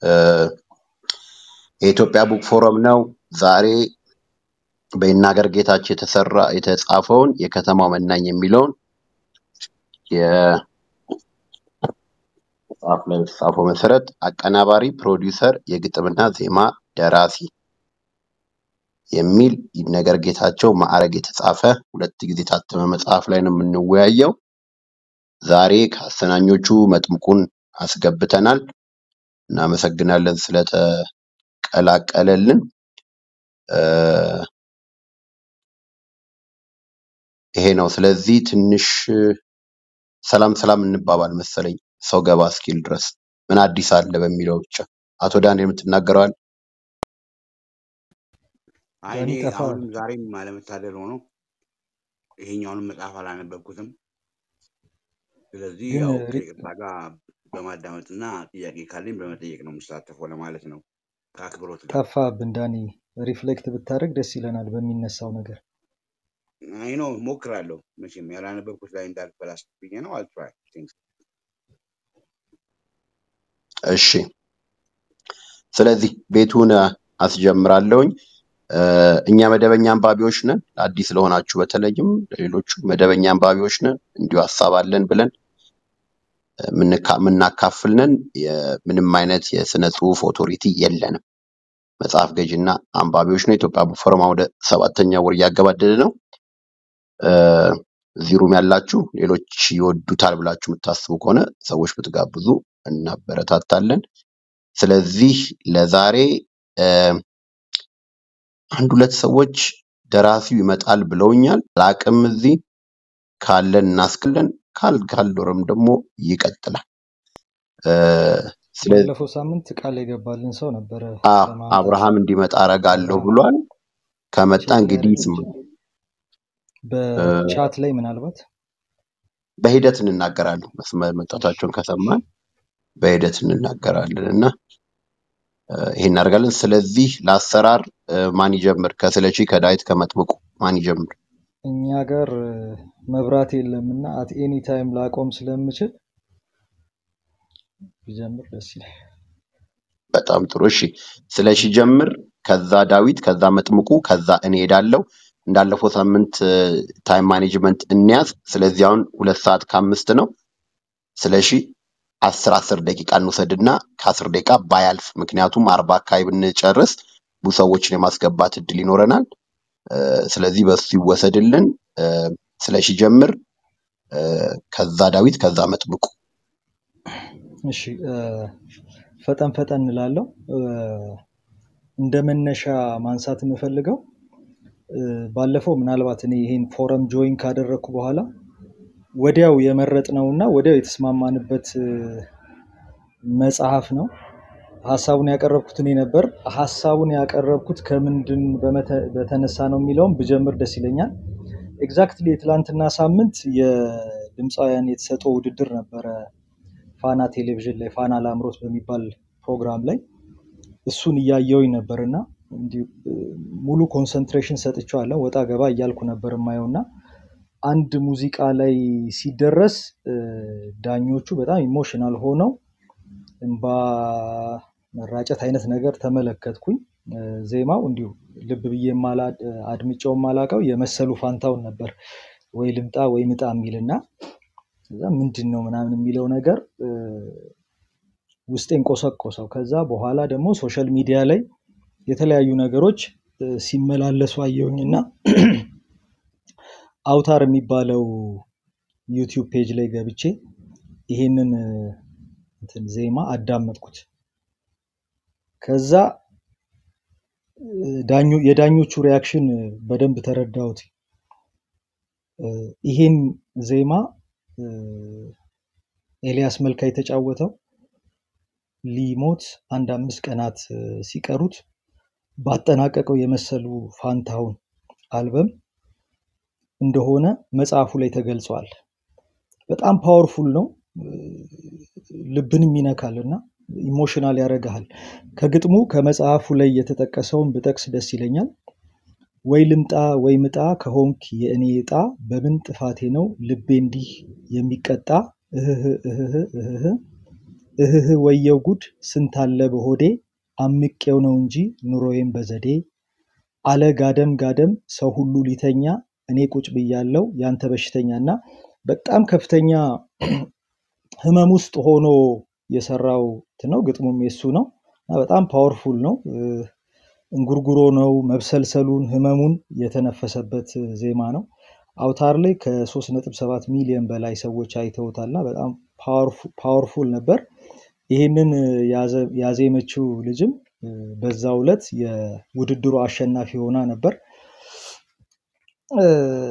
የኢትዮጵያ ቡክ ፎረም ነው። ዛሬ በይናገር ጌታቸው የተሰራ የተጻፈውን የከተማው መናኝ የሚለውን የመጽሐፍ ላይ በተጻፈው መሰረት አቀናባሪ፣ ፕሮዲውሰር፣ የግጥምና ዜማ ደራሲ የሚል ይነገር ጌታቸው ማዕረግ የተጻፈ ሁለት ጊዜ የታተመ መጽሐፍ ላይ ነው የምንወያየው። ዛሬ ከአሰናኞቹ መጥምቁን አስገብተናል። እናመሰግናለን ስለተቀላቀለልን። ይሄ ነው። ስለዚህ ትንሽ ሰላም ሰላም እንባባል መሰለኝ ሰው ገባ እስኪል ድረስ ምን አዲስ አለ በሚለው ብቻ። አቶ ዳንኤል የምትናገረዋል? አይ ዳኒ እኔ ጠፋ። አሁንም ዛሬም አለመታደል ሆኖ ይሄኛውንም መጽሐፍ አላነበብኩትም። ስለዚህ ግን ያው ሪ- ከይቅርታ ጋር በማዳመጥና ጥያቄ ካለኝ በመጠየቅ ነው የምሳተፈው ለማለት ነው ከአክብሮት ጋር። ጠፋብን ዳኒ። ሪፍሌክት ብታደርግ ደስ ይለናል በሚነሳው ነገር። አይ ነው ሞክራለሁ። መቼም ያላነበብኩት ላይ እንዳልበላሽብኝ ነው። አልትራይ እሺ። ስለዚህ ቤቱን አስጀምራለሁኝ። እ፣ እኛ መደበኛ አንባቢዎች ነን። አዲስ ለሆናችሁ በተለይም ለሌሎቹ መደበኛ አንባቢዎች ነን። እንዲሁ ሀሳብ አለን ብለን የምንካ- የምናካፍል ነን። የ- ምንም አይነት የስነ ጽሁፍ ኦቶሪቲ የለንም። መጽሐፍ ገዥና አንባቢዎች ነው። የኢትዮጵያ ቡክ ፎረም ወደ ሰባተኛ ወር እያገባደደ ነው። እ፣ እዚህ ሩም ያላችሁ ሌሎች ይወዱታል ብላችሁ የምታስቡ ከሆነ ሰዎች ብትጋብዙ እናበረታታለን። ስለዚህ ለዛሬ እ፣ አንድ ሁለት ሰዎች ደራሲው ይመጣል ብለውኛል። አላቅም እዚህ ካለን እናስክለን ካል ካልኖረም ደግሞ ይቀጥላል። እ፣ ስለዚህ ባለፈው ሳምንት ቃል የገባልን ሰው ነበረ አ ለማምጣት አብርሃም እንዲመጣ አረጋለሁ አብርሃም ብሏል። ከመጣ ቼክ ላይ እንግዲህ አድርገን ስማ እ፣ በቻት ላይ ምናልባት በሂደት እንናገራለን። መስመር መምጣታቸውን ከሰማን በሂደት እንናገራለን እና እ፣ ይሄን እናደርጋለን። ስለዚህ ለአሰራር እ፣ ማን ይጀምር? ከስለሺ ከዳዊት ከመጥምቁ ማን ይጀምር? እኛ ጋር እ፣ መብራት የለም እና አት ኤኒ ታይም ላቆም ስለምችል ቢጀምር ደስ ይላል። በጣም ጥሩ እሺ። ስለሺ ጀምር፣ ከዛ ዳዊት፣ ከዛ መጥምቁ፣ ከዛ እኔ ሄዳለሁ። እንዳለፈው ሳምንት ታይም ማኔጅመንት እንያዝ። ስለዚህ አሁን ሁለት ሰዓት ከአምስት ነው። ስለሺ አስር አስር ደቂቃ እንውሰድና ከአስር ደቂቃ ባያልፍ፣ ምክንያቱም አርባ አካባቢ ብንጨርስ ብዙ ሰዎችን የማስገባት እድል ይኖረናል። እ፣ ስለዚህ በሱ ይወሰድልን። እ፣ ስለሺ ጀምር፣ እ፣ ከዛ ዳዊት፣ ከዛ መጥምቁ። እሺ እ፣ ፈጠን ፈጠን እንላለው። እንደ መነሻ ማንሳት የምፈልገው እ፣ ባለፈው ምናልባት እኔ ይሄን ፎረም ጆይን ካደረግኩ በኋላ ወዲያው የመረጥነው እና ወዲያው የተስማማንበት እ፣ መጽሐፍ ነው። ሀሳቡን ያቀረብኩት እኔ ነበር። ሀሳቡን ያቀረብኩት ከምንድን በመተ- በተነሳ ነው የሚለውም ብጀምር ደስ ይለኛል። ኤግዛክትሊ የትላንትና ሳምንት የድምፃውያን የተሰጠው ውድድር ነበረ ፋና ቴሌቪዥን ላይ ፋና ላምሮት በሚባል ፕሮግራም ላይ እሱን እያየውኝ ነበር እና እንዲሁ እ፣ ሙሉ ኮንሰንትሬሽን ሰጥቼዋለሁ። ወጣ ገባ እያልኩ ነበር የማየው እና አንድ ሙዚቃ ላይ ሲደረስ እ፣ ዳኞቹ በጣም ኢሞሽናል ሆነው እንባ መራጨት አይነት ነገር ተመለከትኩኝ። እ፣ ዜማው እንዲሁ ልብ ብዬ የማላ- አድምጬው የማላውቀው የመሰሉ ፋንታውን ነበር ወይ ልምጣ ወይ ምጣ የሚል እና ከዛ ምንድን ነው ምናምን የሚለው ነገር እ፣ ውስጤን ቆሰቆሰው። ከዛ በኋላ ደግሞ ሶሻል ሚዲያ ላይ የተለያዩ ነገሮች እ፣ ሲመላለሱ አየሁኝ እና አውታር የሚባለው ዩቲዩብ ፔጅ ላይ ገብቼ ይሄንን እ፣ እንትን ዜማ አዳመጥኩት። ከዛ እ፣ ዳኞ የዳኞቹ ሪያክሽን እ፣ በደንብ ተረዳሁት። እ፣ ይሄን ዜማ እ፣ ኤልያስ መልካ የተጫወተው ሊሞት አንድ አምስት ቀናት እ፣ ሲቀሩት ባጠናቀቀው የመሰሉ ፋንታሁን አልበም እንደሆነ መጽሐፉ ላይ ተገልጿል። በጣም ፓወርፉል ነው፣ እ፣ ልብንም ይነካል እና ኢሞሽናል ያደርግሃል። ከግጥሙ ከመጽሐፉ ላይ የተጠቀሰውን ብጠቅስ ደስ ይለኛል። ወይ ልምጣ ወይ ምጣ ከሆንክ የእኔ ዕጣ በምን ጥፋቴ ነው ልቤ እንዲህ የሚቀጣ እህህ እህህ እህህ እህህ ወየው ጉድ ስንት አለ በሆዴ አምቄው ነው እንጂ ኑሮዬም በዘዴ አለ ጋደም ጋደም ሰው ሁሉ ሊተኛ እኔ ቁጭ ብያለው ያንተ በሽተኛ እና በጣም ከፍተኛ ህመም ውስጥ ሆኖ የሰራው እንትን ነው። ግጥሙም የሱ ነው እና በጣም ፓወርፉል ነው። እ፣ እንጉርጉሮ ነው መብሰልሰሉን ህመሙን የተነፈሰበት ዜማ ነው። አውታር ላይ ከ3.7 ሚሊዮን በላይ ሰዎች አይተውታልና በጣም ፓወርፉል ነበር። ይህንን ያዘ- ያዜመችው ልጅም እ፣ በዛው ዕለት የውድድሩ አሸናፊ ሆና ነበር። እ፣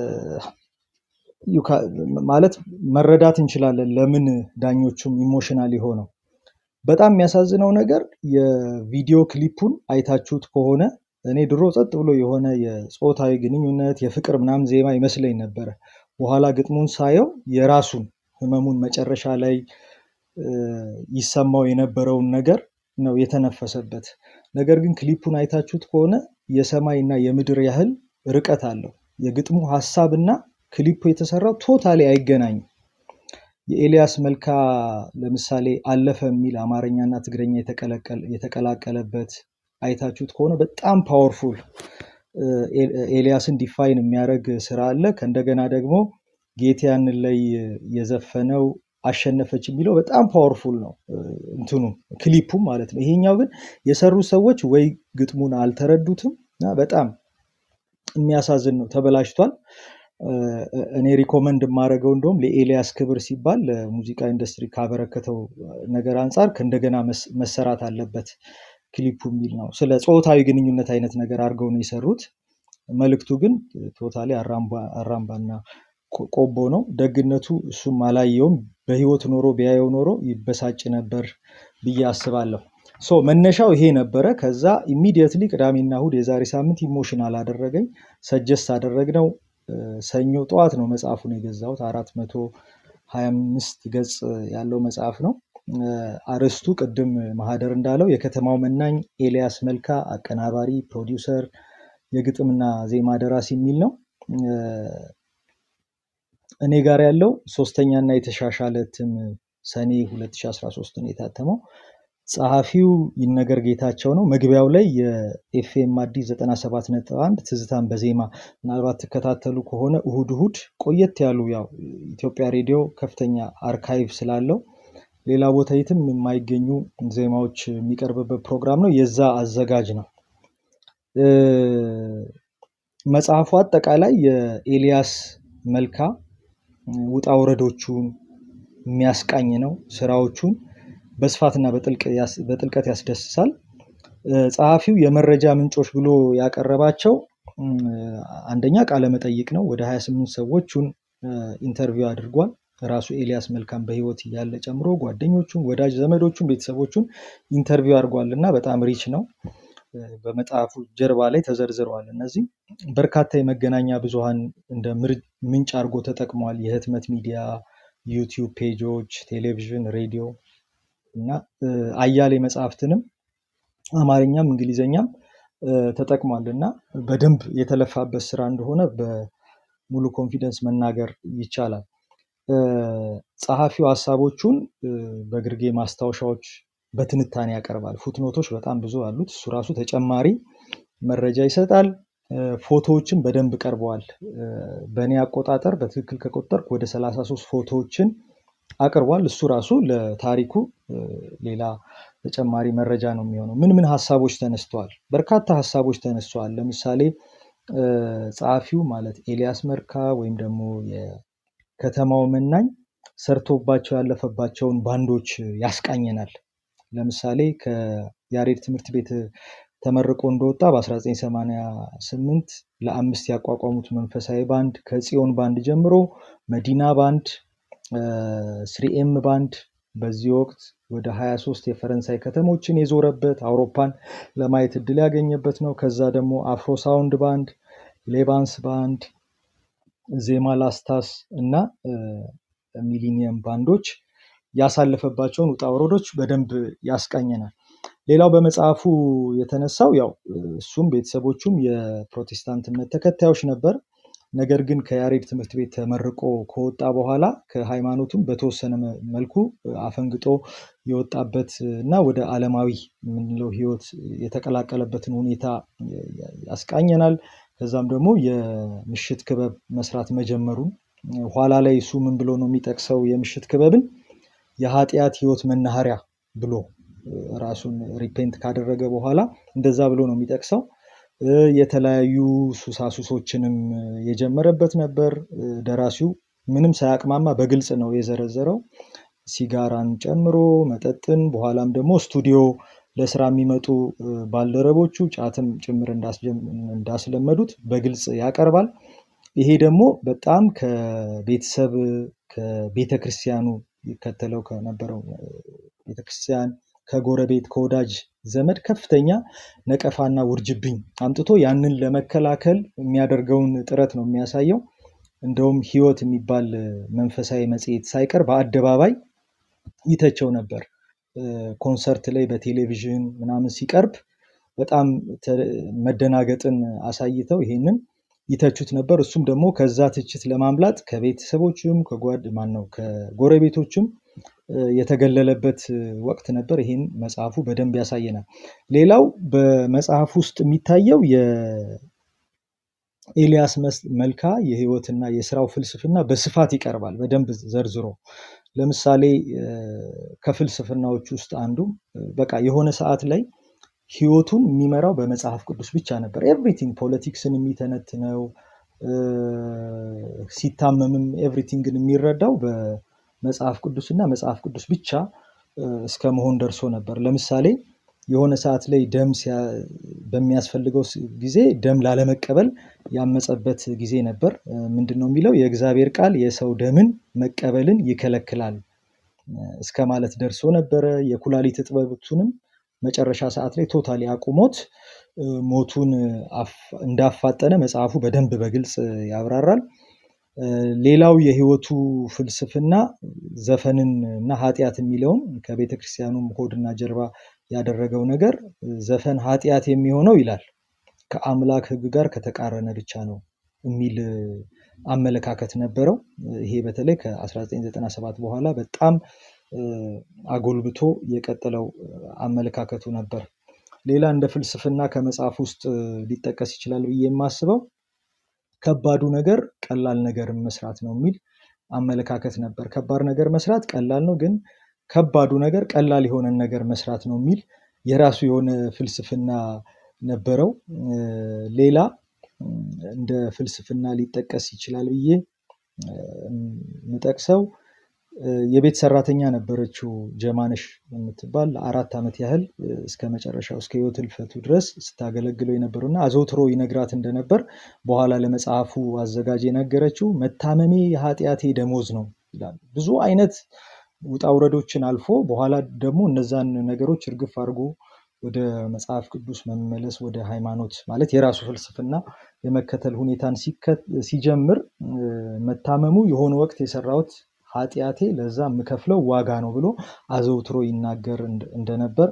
ዩካ- ማለት መረዳት እንችላለን ለምን ዳኞቹም ኢሞሽናል የሆነው። በጣም የሚያሳዝነው ነገር የቪዲዮ ክሊፑን አይታችሁት ከሆነ እኔ ድሮ ጸጥ ብሎ የሆነ የፆታዊ ግንኙነት የፍቅር ምናምን ዜማ ይመስለኝ ነበረ። በኋላ ግጥሙን ሳየው የራሱን ህመሙን መጨረሻ ላይ እ፣ ይሰማው የነበረውን ነገር ነው የተነፈሰበት። ነገር ግን ክሊፑን አይታችሁት ከሆነ የሰማይ እና የምድር ያህል ርቀት አለው። የግጥሙ ሀሳብ እና ክሊፑ የተሰራው ቶታሊ አይገናኝም። የኤልያስ መልካ ለምሳሌ አለፈ የሚል አማርኛ እና ትግረኛ የተቀላቀለ- የተቀላቀለበት አይታችሁት ከሆነ በጣም ፓወርፉል ኤልያስን ዲፋይን የሚያደርግ ስራ አለ። ከእንደገና ደግሞ ጌቴ ያንን ላይ የዘፈነው አሸነፈች የሚለው በጣም ፓወርፉል ነው እ፣ እንትኑ ክሊፑም ማለት ነው። ይሄኛው ግን የሰሩ ሰዎች ወይ ግጥሙን አልተረዱትም እና በጣም የሚያሳዝን ነው፣ ተበላሽቷል። እ፣ እኔ ሪኮመንድ የማደርገው እንደውም ለኤልያስ ክብር ሲባል ለሙዚቃ ኢንዱስትሪ ካበረከተው ነገር አንጻር ከእንደገና መስ- መሰራት አለበት ክሊፑ የሚል ነው። ስለ ጾታዊ ግንኙነት አይነት ነገር አድርገው ነው የሰሩት። መልእክቱ ግን ቶታሊ አራምባና ቆ- ቆቦ ነው። ደግነቱ እሱም አላየውም። በህይወት ኖሮ ቢያየው ኖሮ ይበሳጭ ነበር ብዬ አስባለሁ። ሶ መነሻው ይሄ ነበረ። ከዛ ኢሚዲየትሊ ቅዳሜና እሁድ የዛሬ ሳምንት ኢሞሽናል አደረገኝ። ሰጀስት አደረግነው። እ፣ ሰኞ ጠዋት ነው መጽሐፉን የገዛሁት። አራት መቶ ሀያ አምስት ገጽ ያለው መጽሐፍ ነው። እ፣ አርዕስቱ ቅድም ማህደር እንዳለው የከተማው መናኝ ኤልያስ መልካ አቀናባሪ፣ ፕሮዲውሰር፣ የግጥምና ዜማ ደራሲ የሚል ነው። እ፣ እኔ ጋር ያለው ሶስተኛ እና የተሻሻለ እትም ሰኔ 2013 ነው የታተመው። ጸሐፊው ይነገር ጌታቸው ነው። መግቢያው ላይ የኤፍኤም አዲስ 97.1 ትዝታን በዜማ ምናልባት ትከታተሉ ከሆነ እሁድ እሁድ ቆየት ያሉ ያው ኢትዮጵያ ሬዲዮ ከፍተኛ አርካይቭ ስላለው ሌላ ቦታ የትም የማይገኙ ዜማዎች የሚቀርብበት ፕሮግራም ነው። የዛ አዘጋጅ ነው። እ፣ መጽሐፉ አጠቃላይ የኤልያስ መልካ ውጣ ውረዶቹን የሚያስቃኝ ነው። ስራዎቹን በስፋትና በጥልቅ ያስ- በጥልቀት ያስደስሳል። እ፣ ጸሐፊው የመረጃ ምንጮች ብሎ ያቀረባቸው እም፣ አንደኛ ቃለ መጠይቅ ነው። ወደ 28 ሰዎቹን እ፣ ኢንተርቪው አድርጓል። ራሱ ኤልያስ መልካም በህይወት እያለ ጨምሮ ጓደኞቹን፣ ወዳጅ ዘመዶቹን፣ ቤተሰቦቹን ኢንተርቪው አድርጓል እና በጣም ሪች ነው። እ፣ በመጽሐፉ ጀርባ ላይ ተዘርዝረዋል። እነዚህ በርካታ የመገናኛ ብዙሃን እንደ ምር- ምንጭ አድርጎ ተጠቅሟል። የህትመት ሚዲያ፣ ዩቲዩብ ፔጆች፣ ቴሌቪዥን፣ ሬዲዮ እና እ፣ አያሌ መጽሐፍትንም አማርኛም እንግሊዘኛም እ፣ ተጠቅሟል እና በደንብ የተለፋበት ስራ እንደሆነ በሙሉ ኮንፊደንስ መናገር ይቻላል። እ፣ ጸሐፊው ሀሳቦቹን እ፣ በግርጌ ማስታወሻዎች በትንታኔ ያቀርባል። ፉትኖቶች በጣም ብዙ አሉት። እሱ ራሱ ተጨማሪ መረጃ ይሰጣል። እ፣ ፎቶዎችን በደንብ ቀርበዋል። እ፣ በእኔ አቆጣጠር በትክክል ከቆጠርኩ ወደ 33 ፎቶዎችን አቅርቧል። እሱ ራሱ ለታሪኩ እ፣ ሌላ ተጨማሪ መረጃ ነው የሚሆነው። ምን ምን ሀሳቦች ተነስተዋል? በርካታ ሀሳቦች ተነስተዋል። ለምሳሌ እ፣ ጸሐፊው ማለት ኤልያስ መልካ ወይም ደግሞ የከተማው መናኝ ሰርቶባቸው ያለፈባቸውን ባንዶች ያስቃኘናል። ለምሳሌ ከያሬድ ትምህርት ቤት ተመርቆ እንደወጣ በ1988 ለአምስት ያቋቋሙት መንፈሳዊ ባንድ ከጽዮን ባንድ ጀምሮ መዲና ባንድ፣ ስሪኤም ባንድ በዚህ ወቅት ወደ 23 የፈረንሳይ ከተሞችን የዞረበት አውሮፓን ለማየት እድል ያገኘበት ነው። ከዛ ደግሞ አፍሮ ሳውንድ ባንድ፣ ሌባንስ ባንድ፣ ዜማ ላስታስ እና እ፣ ሚሊኒየም ባንዶች ያሳለፈባቸውን ውጣ ውረዶች በደንብ ያስቃኘናል። ሌላው በመጽሐፉ የተነሳው ያው እ፣ እሱም ቤተሰቦቹም የፕሮቴስታንት እምነት ተከታዮች ነበር። ነገር ግን ከያሬድ ትምህርት ቤት ተመርቆ ከወጣ በኋላ ከሃይማኖቱም በተወሰነ መ- መልኩ አፈንግጦ የወጣበት እና ወደ ዓለማዊ የምንለው ህይወት የተቀላቀለበትን ሁኔታ ያስቃኘናል። ከዛም ደግሞ የምሽት ክበብ መስራት መጀመሩን ኋላ ላይ እሱ ምን ብሎ ነው የሚጠቅሰው የምሽት ክበብን የኃጢአት ህይወት መናኸሪያ ብሎ እ፣ ራሱን ሪፔንት ካደረገ በኋላ እንደዛ ብሎ ነው የሚጠቅሰው። እ፣ የተለያዩ ሱሳሱሶችንም እ፣ የጀመረበት ነበር። እ፣ ደራሲው ምንም ሳያቅማማ በግልጽ ነው የዘረዘረው። ሲጋራን ጨምሮ መጠጥን፣ በኋላም ደግሞ ስቱዲዮ ለስራ የሚመጡ እ፣ ባልደረቦቹ ጫትም ጭምር እንዳስጀም- እንዳስለመዱት በግልጽ ያቀርባል። ይሄ ደግሞ በጣም ከቤተሰብ ከቤተ ክርስቲያኑ ይከተለው ከነበረው እ፣ ቤተክርስቲያን ከጎረቤት ከወዳጅ ዘመድ ከፍተኛ ነቀፋና ውርጅብኝ አምጥቶ ያንን ለመከላከል የሚያደርገውን ጥረት ነው የሚያሳየው። እንደውም ህይወት የሚባል እ፣ መንፈሳዊ መጽሔት ሳይቀር በአደባባይ ይተቸው ነበር። እ፣ ኮንሰርት ላይ በቴሌቪዥን ምናምን ሲቀርብ በጣም ተ- መደናገጥን አሳይተው ይሄንን ይተቹት ነበር። እሱም ደግሞ ከዛ ትችት ለማምለጥ ከቤተሰቦችም ከጓድ ማን ነው ከጎረቤቶችም እ፣ የተገለለበት እ፣ ወቅት ነበር። ይህን መጽሐፉ በደንብ ያሳየናል። ሌላው በመጽሐፍ ውስጥ የሚታየው የኤልያስ መስ- መልካ የህይወትና የስራው ፍልስፍና በስፋት ይቀርባል፣ በደንብ ዘርዝሮ። ለምሳሌ እ፣ ከፍልስፍናዎች ውስጥ አንዱ እ፣ በቃ የሆነ ሰዓት ላይ ህይወቱን የሚመራው በመጽሐፍ ቅዱስ ብቻ ነበር። ኤቭሪቲንግ ፖለቲክስን የሚተነትነው እ፣ ሲታመምም ኤቭሪቲንግን የሚረዳው በመጽሐፍ ቅዱስና መጽሐፍ ቅዱስ ብቻ እ፣ እስከ መሆን ደርሶ ነበር። ለምሳሌ የሆነ ሰዓት ላይ ደም ሲያ- በሚያስፈልገው ስ- ጊዜ ደም ላለመቀበል ያመፀበት ጊዜ ነበር። እ፣ ምንድን ነው የሚለው? የእግዚአብሔር ቃል የሰው ደምን መቀበልን ይከለክላል እስከ ማለት ደርሶ ነበረ። የኩላሊት እጥበቱንም መጨረሻ ሰዓት ላይ ቶታሊ አቁሞት እ፣ ሞቱን አፍ- እንዳፋጠነ መጽሐፉ በደንብ በግልጽ ያብራራል። እ፣ ሌላው የህይወቱ ፍልስፍና ዘፈንን እና ኃጢአት የሚለውን ከቤተ ክርስቲያኑም ሆድና ጀርባ ያደረገው ነገር እ፣ ዘፈን ኃጢአት የሚሆነው ይላል ከአምላክ ሕግ ጋር ከተቃረነ ብቻ ነው የሚል እ፣ አመለካከት ነበረው። እ፣ ይሄ በተለይ ከ1997 በኋላ በጣም እ፣ አጎልብቶ የቀጠለው እ፣ አመለካከቱ ነበር። ሌላ እንደ ፍልስፍና ከመጽሐፍ ውስጥ እ፣ ሊጠቀስ ይችላል ብዬ የማስበው ከባዱ ነገር ቀላል ነገርን መስራት ነው የሚል አመለካከት ነበር። ከባድ ነገር መስራት ቀላል ነው፣ ግን ከባዱ ነገር ቀላል የሆነን ነገር መስራት ነው የሚል የራሱ የሆነ ፍልስፍና ነበረው። እ፣ ሌላ እ፣ እንደ ፍልስፍና ሊጠቀስ ይችላል ብዬ እ፣ የምጠቅሰው እ፣ የቤት ሰራተኛ ነበረችው ጀማነሽ የምትባል ለአራት ዓመት ያህል እ፣ እስከ መጨረሻው እስከ ህይወት ህልፈቱ ድረስ ስታገለግለው የነበረው እና አዘውትሮ ይነግራት እንደነበር በኋላ ለመጽሐፉ አዘጋጅ የነገረችው መታመሜ የኃጢአቴ ደሞዝ ነው ይላል። ብዙ አይነት ውጣ ውረዶችን አልፎ በኋላ ደግሞ እነዛን ነገሮች እርግፍ አድርጎ ወደ መጽሐፍ ቅዱስ መመለስ ወደ ሃይማኖት ማለት የራሱ ፍልስፍና የመከተል ሁኔታን ሲከ- ሲጀምር እ፣ መታመሙ የሆነ ወቅት የሰራሁት ኃጢአቴ ለዛ የምከፍለው ዋጋ ነው ብሎ አዘውትሮ ይናገር እንደ- እንደነበር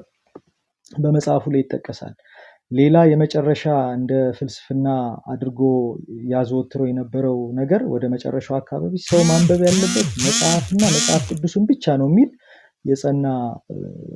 በመጽሐፉ ላይ ይጠቀሳል። ሌላ የመጨረሻ እንደ ፍልስፍና አድርጎ ያዘወትረው የነበረው ነገር ወደ መጨረሻው አካባቢ ሰው ማንበብ ያለበት መጽሐፍና መጽሐፍ ቅዱስን ብቻ ነው የሚል የጸና እ፣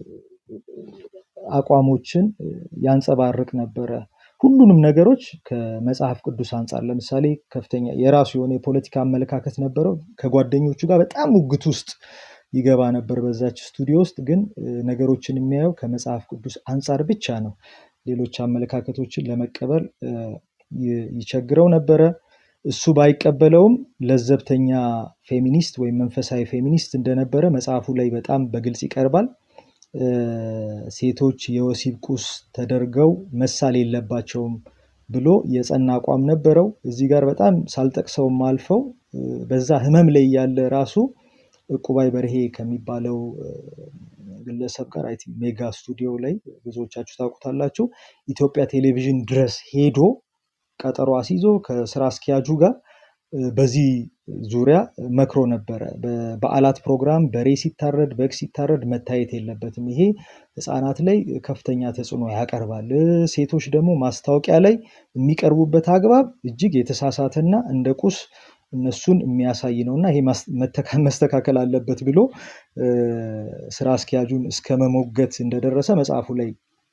አቋሞችን እ፣ ያንጸባርቅ ነበረ። ሁሉንም ነገሮች ከመጽሐፍ ቅዱስ አንጻር ለምሳሌ ከፍተኛ የራሱ የሆነ የፖለቲካ አመለካከት ነበረው። ከጓደኞቹ ጋር በጣም ሙግት ውስጥ ይገባ ነበር በዛች ስቱዲዮ ውስጥ። ግን እ፣ ነገሮችን የሚያየው ከመጽሐፍ ቅዱስ አንጻር ብቻ ነው። ሌሎች አመለካከቶችን ለመቀበል እ፣ ይ- ይቸግረው ነበረ። እሱ ባይቀበለውም ለዘብተኛ ፌሚኒስት ወይም መንፈሳዊ ፌሚኒስት እንደነበረ መጽሐፉ ላይ በጣም በግልጽ ይቀርባል። እ፣ ሴቶች የወሲብ ቁስ ተደርገው መሳል የለባቸውም ብሎ የጸና አቋም ነበረው። እዚህ ጋር በጣም ሳልጠቅሰውም አልፈው እ፣ በዛ ህመም ላይ ያለ ራሱ ዕቁባይ በርሄ ከሚባለው እ፣ ግለሰብ ጋር አይ ቲንክ ሜጋ ስቱዲዮ ላይ ብዙዎቻችሁ ታውቁታላችሁ። ኢትዮጵያ ቴሌቪዥን ድረስ ሄዶ ቀጠሮ አስይዞ ከስራ አስኪያጁ ጋር እ፣ በዚህ ዙሪያ መክሮ ነበረ። በበዓላት ፕሮግራም በሬ ሲታረድ በግ ሲታረድ መታየት የለበትም። ይሄ ህፃናት ላይ ከፍተኛ ተጽዕኖ ያቀርባል። እ፣ ሴቶች ደግሞ ማስታወቂያ ላይ የሚቀርቡበት አግባብ እጅግ የተሳሳተና እንደ ቁስ እነሱን የሚያሳይ ነው እና ይሄ ማስ- መተካ- መስተካከል አለበት ብሎ እ፣ ስራ አስኪያጁን እስከ መሞገት እንደደረሰ መጽሐፉ ላይ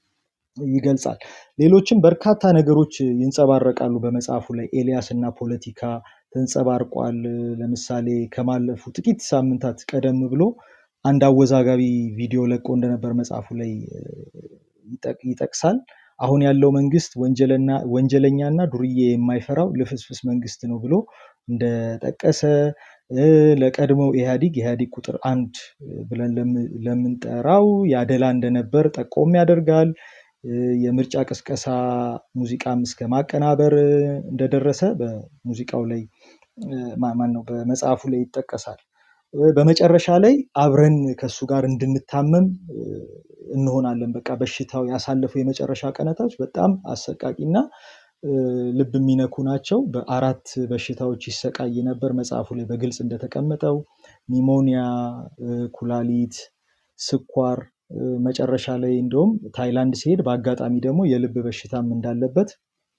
ይገልጻል። ሌሎችም በርካታ ነገሮች ይንጸባረቃሉ በመጽሐፉ ላይ ኤልያስ እና ፖለቲካ ተንጸባርቋል። ለምሳሌ ከማለፉ ጥቂት ሳምንታት ቀደም ብሎ አንድ አወዛጋቢ ቪዲዮ ለቆ እንደነበር መጽሐፉ ላይ እ፣ ይጠቅ- ይጠቅሳል። አሁን ያለው መንግስት ወንጀለና ወንጀለኛና ዱርዬ የማይፈራው ልፍስፍስ መንግስት ነው ብሎ እንደጠቀሰ እ፣ ለቀድሞው ኢህአዲግ ኢህአዲግ ቁጥር አንድ ብለን ለም- ለምንጠራው ያደላ እንደነበር ጠቆም ያደርጋል። እ፣ የምርጫ ቅስቀሳ ሙዚቃም እስከ ማቀናበር እ፣ እንደደረሰ በሙዚቃው ላይ እ፣ ማ- ማን ነው በመጽሐፉ ላይ ይጠቀሳል። እ፣ በመጨረሻ ላይ አብረን ከእሱ ጋር እንድንታመም እ፣ እንሆናለን። በቃ በሽታው ያሳለፈው የመጨረሻ ቀናቶች በጣም አሰቃቂና እ፣ ልብ የሚነኩ ናቸው። በአራት በሽታዎች ይሰቃይ ነበር መጽሐፉ ላይ በግልጽ እንደተቀመጠው ኒሞኒያ፣ እ፣ ኩላሊት፣ ስኳር እ፣ መጨረሻ ላይ እንደውም ታይላንድ ሲሄድ በአጋጣሚ ደግሞ የልብ በሽታም እንዳለበት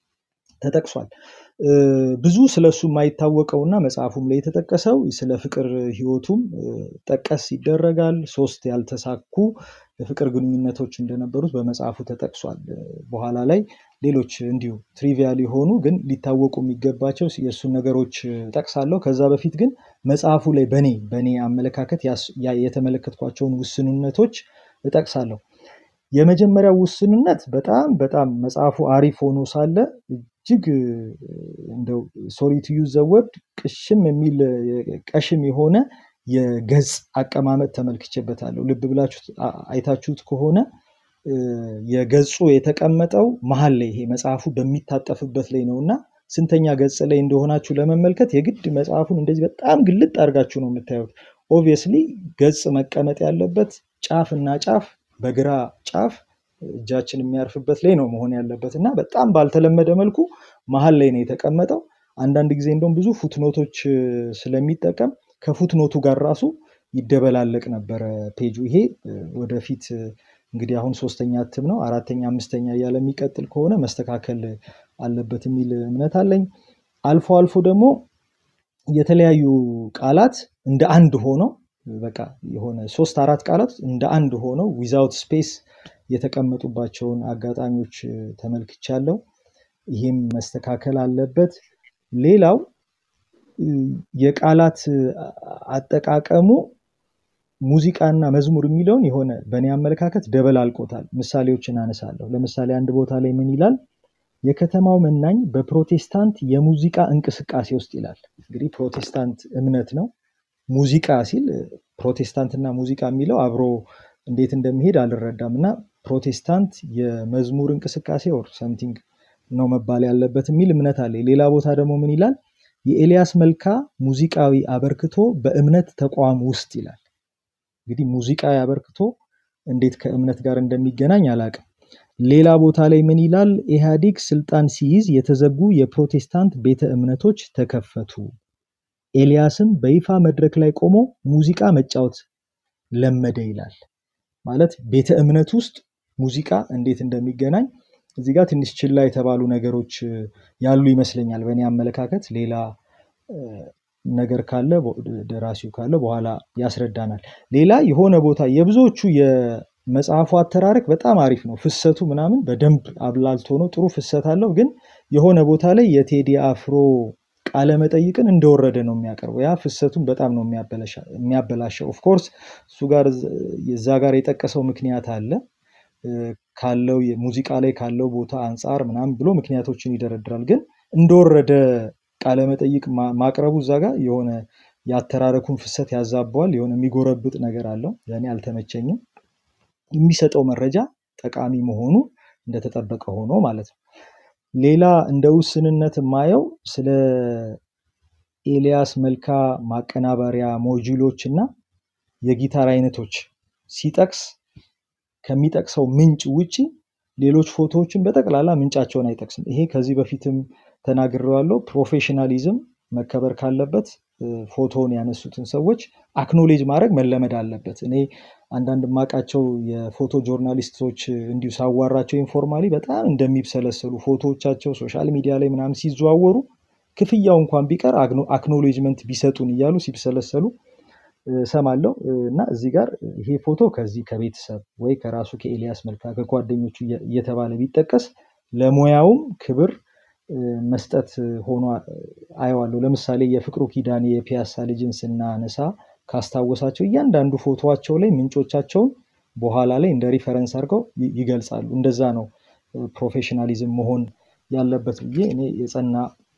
ተጠቅሷል። እ፣ ብዙ ስለሱ የማይታወቀውና መጽሐፉም ላይ የተጠቀሰው ስለ ፍቅር ህይወቱም እ፣ ጠቀስ ይደረጋል። ሶስት ያልተሳኩ የፍቅር ግንኙነቶች እንደነበሩት በመጽሐፉ ተጠቅሷል። እ፣ በኋላ ላይ ሌሎች እንዲሁ ትሪቪያል የሆኑ ግን ሊታወቁ የሚገባቸው የእሱን ነገሮች እ፣ ጠቅሳለሁ። ከዛ በፊት ግን መጽሐፉ ላይ በኔ በኔ አመለካከት ያስ- ያ- የተመለከትኳቸውን ውስንነቶች እጠቅሳለሁ። የመጀመሪያው ውስንነት በጣም በጣም መጽሐፉ አሪፍ ሆኖ ሳለ እጅግ እ፣ እንደው ሶሪ ቱ ዩዝ ዘ ወርድ ቅሽም የሚል እ፣ ቀሽም የሆነ የገጽ አቀማመጥ ተመልክቼበታለሁ። ልብ ብላችሁ አ- አይታችሁት ከሆነ እ፣ የገጹ የተቀመጠው መሀል ላይ ይሄ መጽሐፉ በሚታጠፍበት ላይ ነው እና ስንተኛ ገጽ ላይ እንደሆናችሁ ለመመልከት የግድ መጽሐፉን እንደዚህ በጣም ግልጥ አድርጋችሁ ነው የምታዩት። ኦብቪየስሊ ገጽ መቀመጥ ያለበት ጫፍ እና ጫፍ በግራ ጫፍ እጃችን የሚያርፍበት ላይ ነው መሆን ያለበት እና በጣም ባልተለመደ መልኩ መሀል ላይ ነው የተቀመጠው። አንዳንድ ጊዜ እንደውም ብዙ ፉትኖቶች እ፣ ስለሚጠቀም ከፉትኖቱ ጋር ራሱ ይደበላለቅ ነበረ ፔጁ። ይሄ እ፣ ወደፊት እ፣ እንግዲህ አሁን ሶስተኛ እትም ነው አራተኛ አምስተኛ እያለ የሚቀጥል ከሆነ መስተካከል አለበት የሚል እምነት አለኝ። አልፎ አልፎ ደግሞ የተለያዩ ቃላት እንደ አንድ ሆነው በቃ የሆነ ሶስት አራት ቃላት እንደ አንድ ሆነው ዊዛውት ስፔስ የተቀመጡባቸውን አጋጣሚዎች እ፣ ተመልክቻለሁ። ይህም መስተካከል አለበት። ሌላው እ፣ የቃላት እ፣ አጠቃቀሙ ሙዚቃና መዝሙር የሚለውን የሆነ በእኔ አመለካከት ደበላልቆታል። ምሳሌዎችን አነሳለሁ። ለምሳሌ አንድ ቦታ ላይ ምን ይላል? የከተማው መናኝ በፕሮቴስታንት የሙዚቃ እንቅስቃሴ ውስጥ ይላል። እንግዲህ ፕሮቴስታንት እምነት ነው። ሙዚቃ ሲል እ፣ ፕሮቴስታንትና ሙዚቃ የሚለው አብሮ እንዴት እንደሚሄድ አልረዳም እና ፕሮቴስታንት የመዝሙር እንቅስቃሴ ኦር ሰምቲንግ ነው መባል ያለበት የሚል እምነት አለ። ሌላ ቦታ ደግሞ ምን ይላል? የኤልያስ መልካ ሙዚቃዊ አበርክቶ በእምነት ተቋም ውስጥ ይላል። እንግዲህ ሙዚቃዊ አበርክቶ እንዴት ከእምነት ጋር እንደሚገናኝ አላውቅም። ሌላ ቦታ ላይ ምን ይላል? ኢህአዲግ ስልጣን ሲይዝ የተዘጉ የፕሮቴስታንት ቤተ እምነቶች ተከፈቱ። ኤልያስም በይፋ መድረክ ላይ ቆሞ ሙዚቃ መጫወት ለመደ ይላል። ማለት ቤተ እምነት ውስጥ ሙዚቃ እንዴት እንደሚገናኝ እዚህ ጋር ትንሽ ችላ የተባሉ ነገሮች እ፣ ያሉ ይመስለኛል በእኔ አመለካከት። ሌላ እ፣ ነገር ካለ በ- ደራሲው ካለ በኋላ ያስረዳናል። ሌላ የሆነ ቦታ የብዙዎቹ የመጽሐፉ አተራረክ በጣም አሪፍ ነው። ፍሰቱ ምናምን በደንብ አብላልቶ ነው፣ ጥሩ ፍሰት አለው። ግን የሆነ ቦታ ላይ የቴዲ አፍሮ ቃለ መጠይቅን እንደወረደ ነው የሚያቀርበው። ያ ፍሰቱን በጣም ነው የሚያበላሻ- የሚያበላሸው። ኦፍኮርስ እሱ ጋር እዛ ጋር የጠቀሰው ምክንያት አለ እ፣ ካለው ሙዚቃ ላይ ካለው ቦታ አንጻር ምናምን ብሎ ምክንያቶችን ይደረድራል። ግን እንደወረደ ቃለ መጠይቅ ማ- ማቅረቡ እዛ ጋር የሆነ የአተራረኩን ፍሰት ያዛበዋል። የሆነ የሚጎረብጥ ነገር አለው። ለእኔ አልተመቸኝም። የሚሰጠው መረጃ ጠቃሚ መሆኑ እንደተጠበቀ ሆኖ ማለት ነው። ሌላ እንደ ውስንነት የማየው ስለ ኤልያስ መልካ ማቀናበሪያ ሞጁሎች እና የጊታር አይነቶች ሲጠቅስ ከሚጠቅሰው ምንጭ ውጪ ሌሎች ፎቶዎችን በጠቅላላ ምንጫቸውን አይጠቅስም። ይሄ ከዚህ በፊትም ተናግሬዋለሁ። ፕሮፌሽናሊዝም መከበር ካለበት ፎቶውን ያነሱትን ሰዎች አክኖሌጅ ማድረግ መለመድ አለበት። እኔ አንዳንድ የማውቃቸው የፎቶ ጆርናሊስቶች እንዲሁ ሳዋራቸው ኢንፎርማሊ በጣም እንደሚብሰለሰሉ ፎቶዎቻቸው ሶሻል ሚዲያ ላይ ምናምን ሲዘዋወሩ ክፍያው እንኳን ቢቀር አክኖሌጅመንት ቢሰጡን እያሉ ሲብሰለሰሉ ሰማለው እና እዚህ ጋር ይሄ ፎቶ ከዚህ ከቤተሰብ ወይ ከራሱ ከኤልያስ መልካ ከጓደኞቹ እየተባለ ቢጠቀስ ለሙያውም ክብር መስጠት ሆኖ አየዋለሁ። ለምሳሌ የፍቅሩ ኪዳኔ የፒያሳ ልጅን ስናነሳ ካስታወሳቸው እያንዳንዱ ፎቶዋቸው ላይ ምንጮቻቸውን በኋላ ላይ እንደ ሪፈረንስ አድርገው ይገልጻሉ። እንደዛ ነው ፕሮፌሽናሊዝም መሆን ያለበት ብዬ እኔ የጸና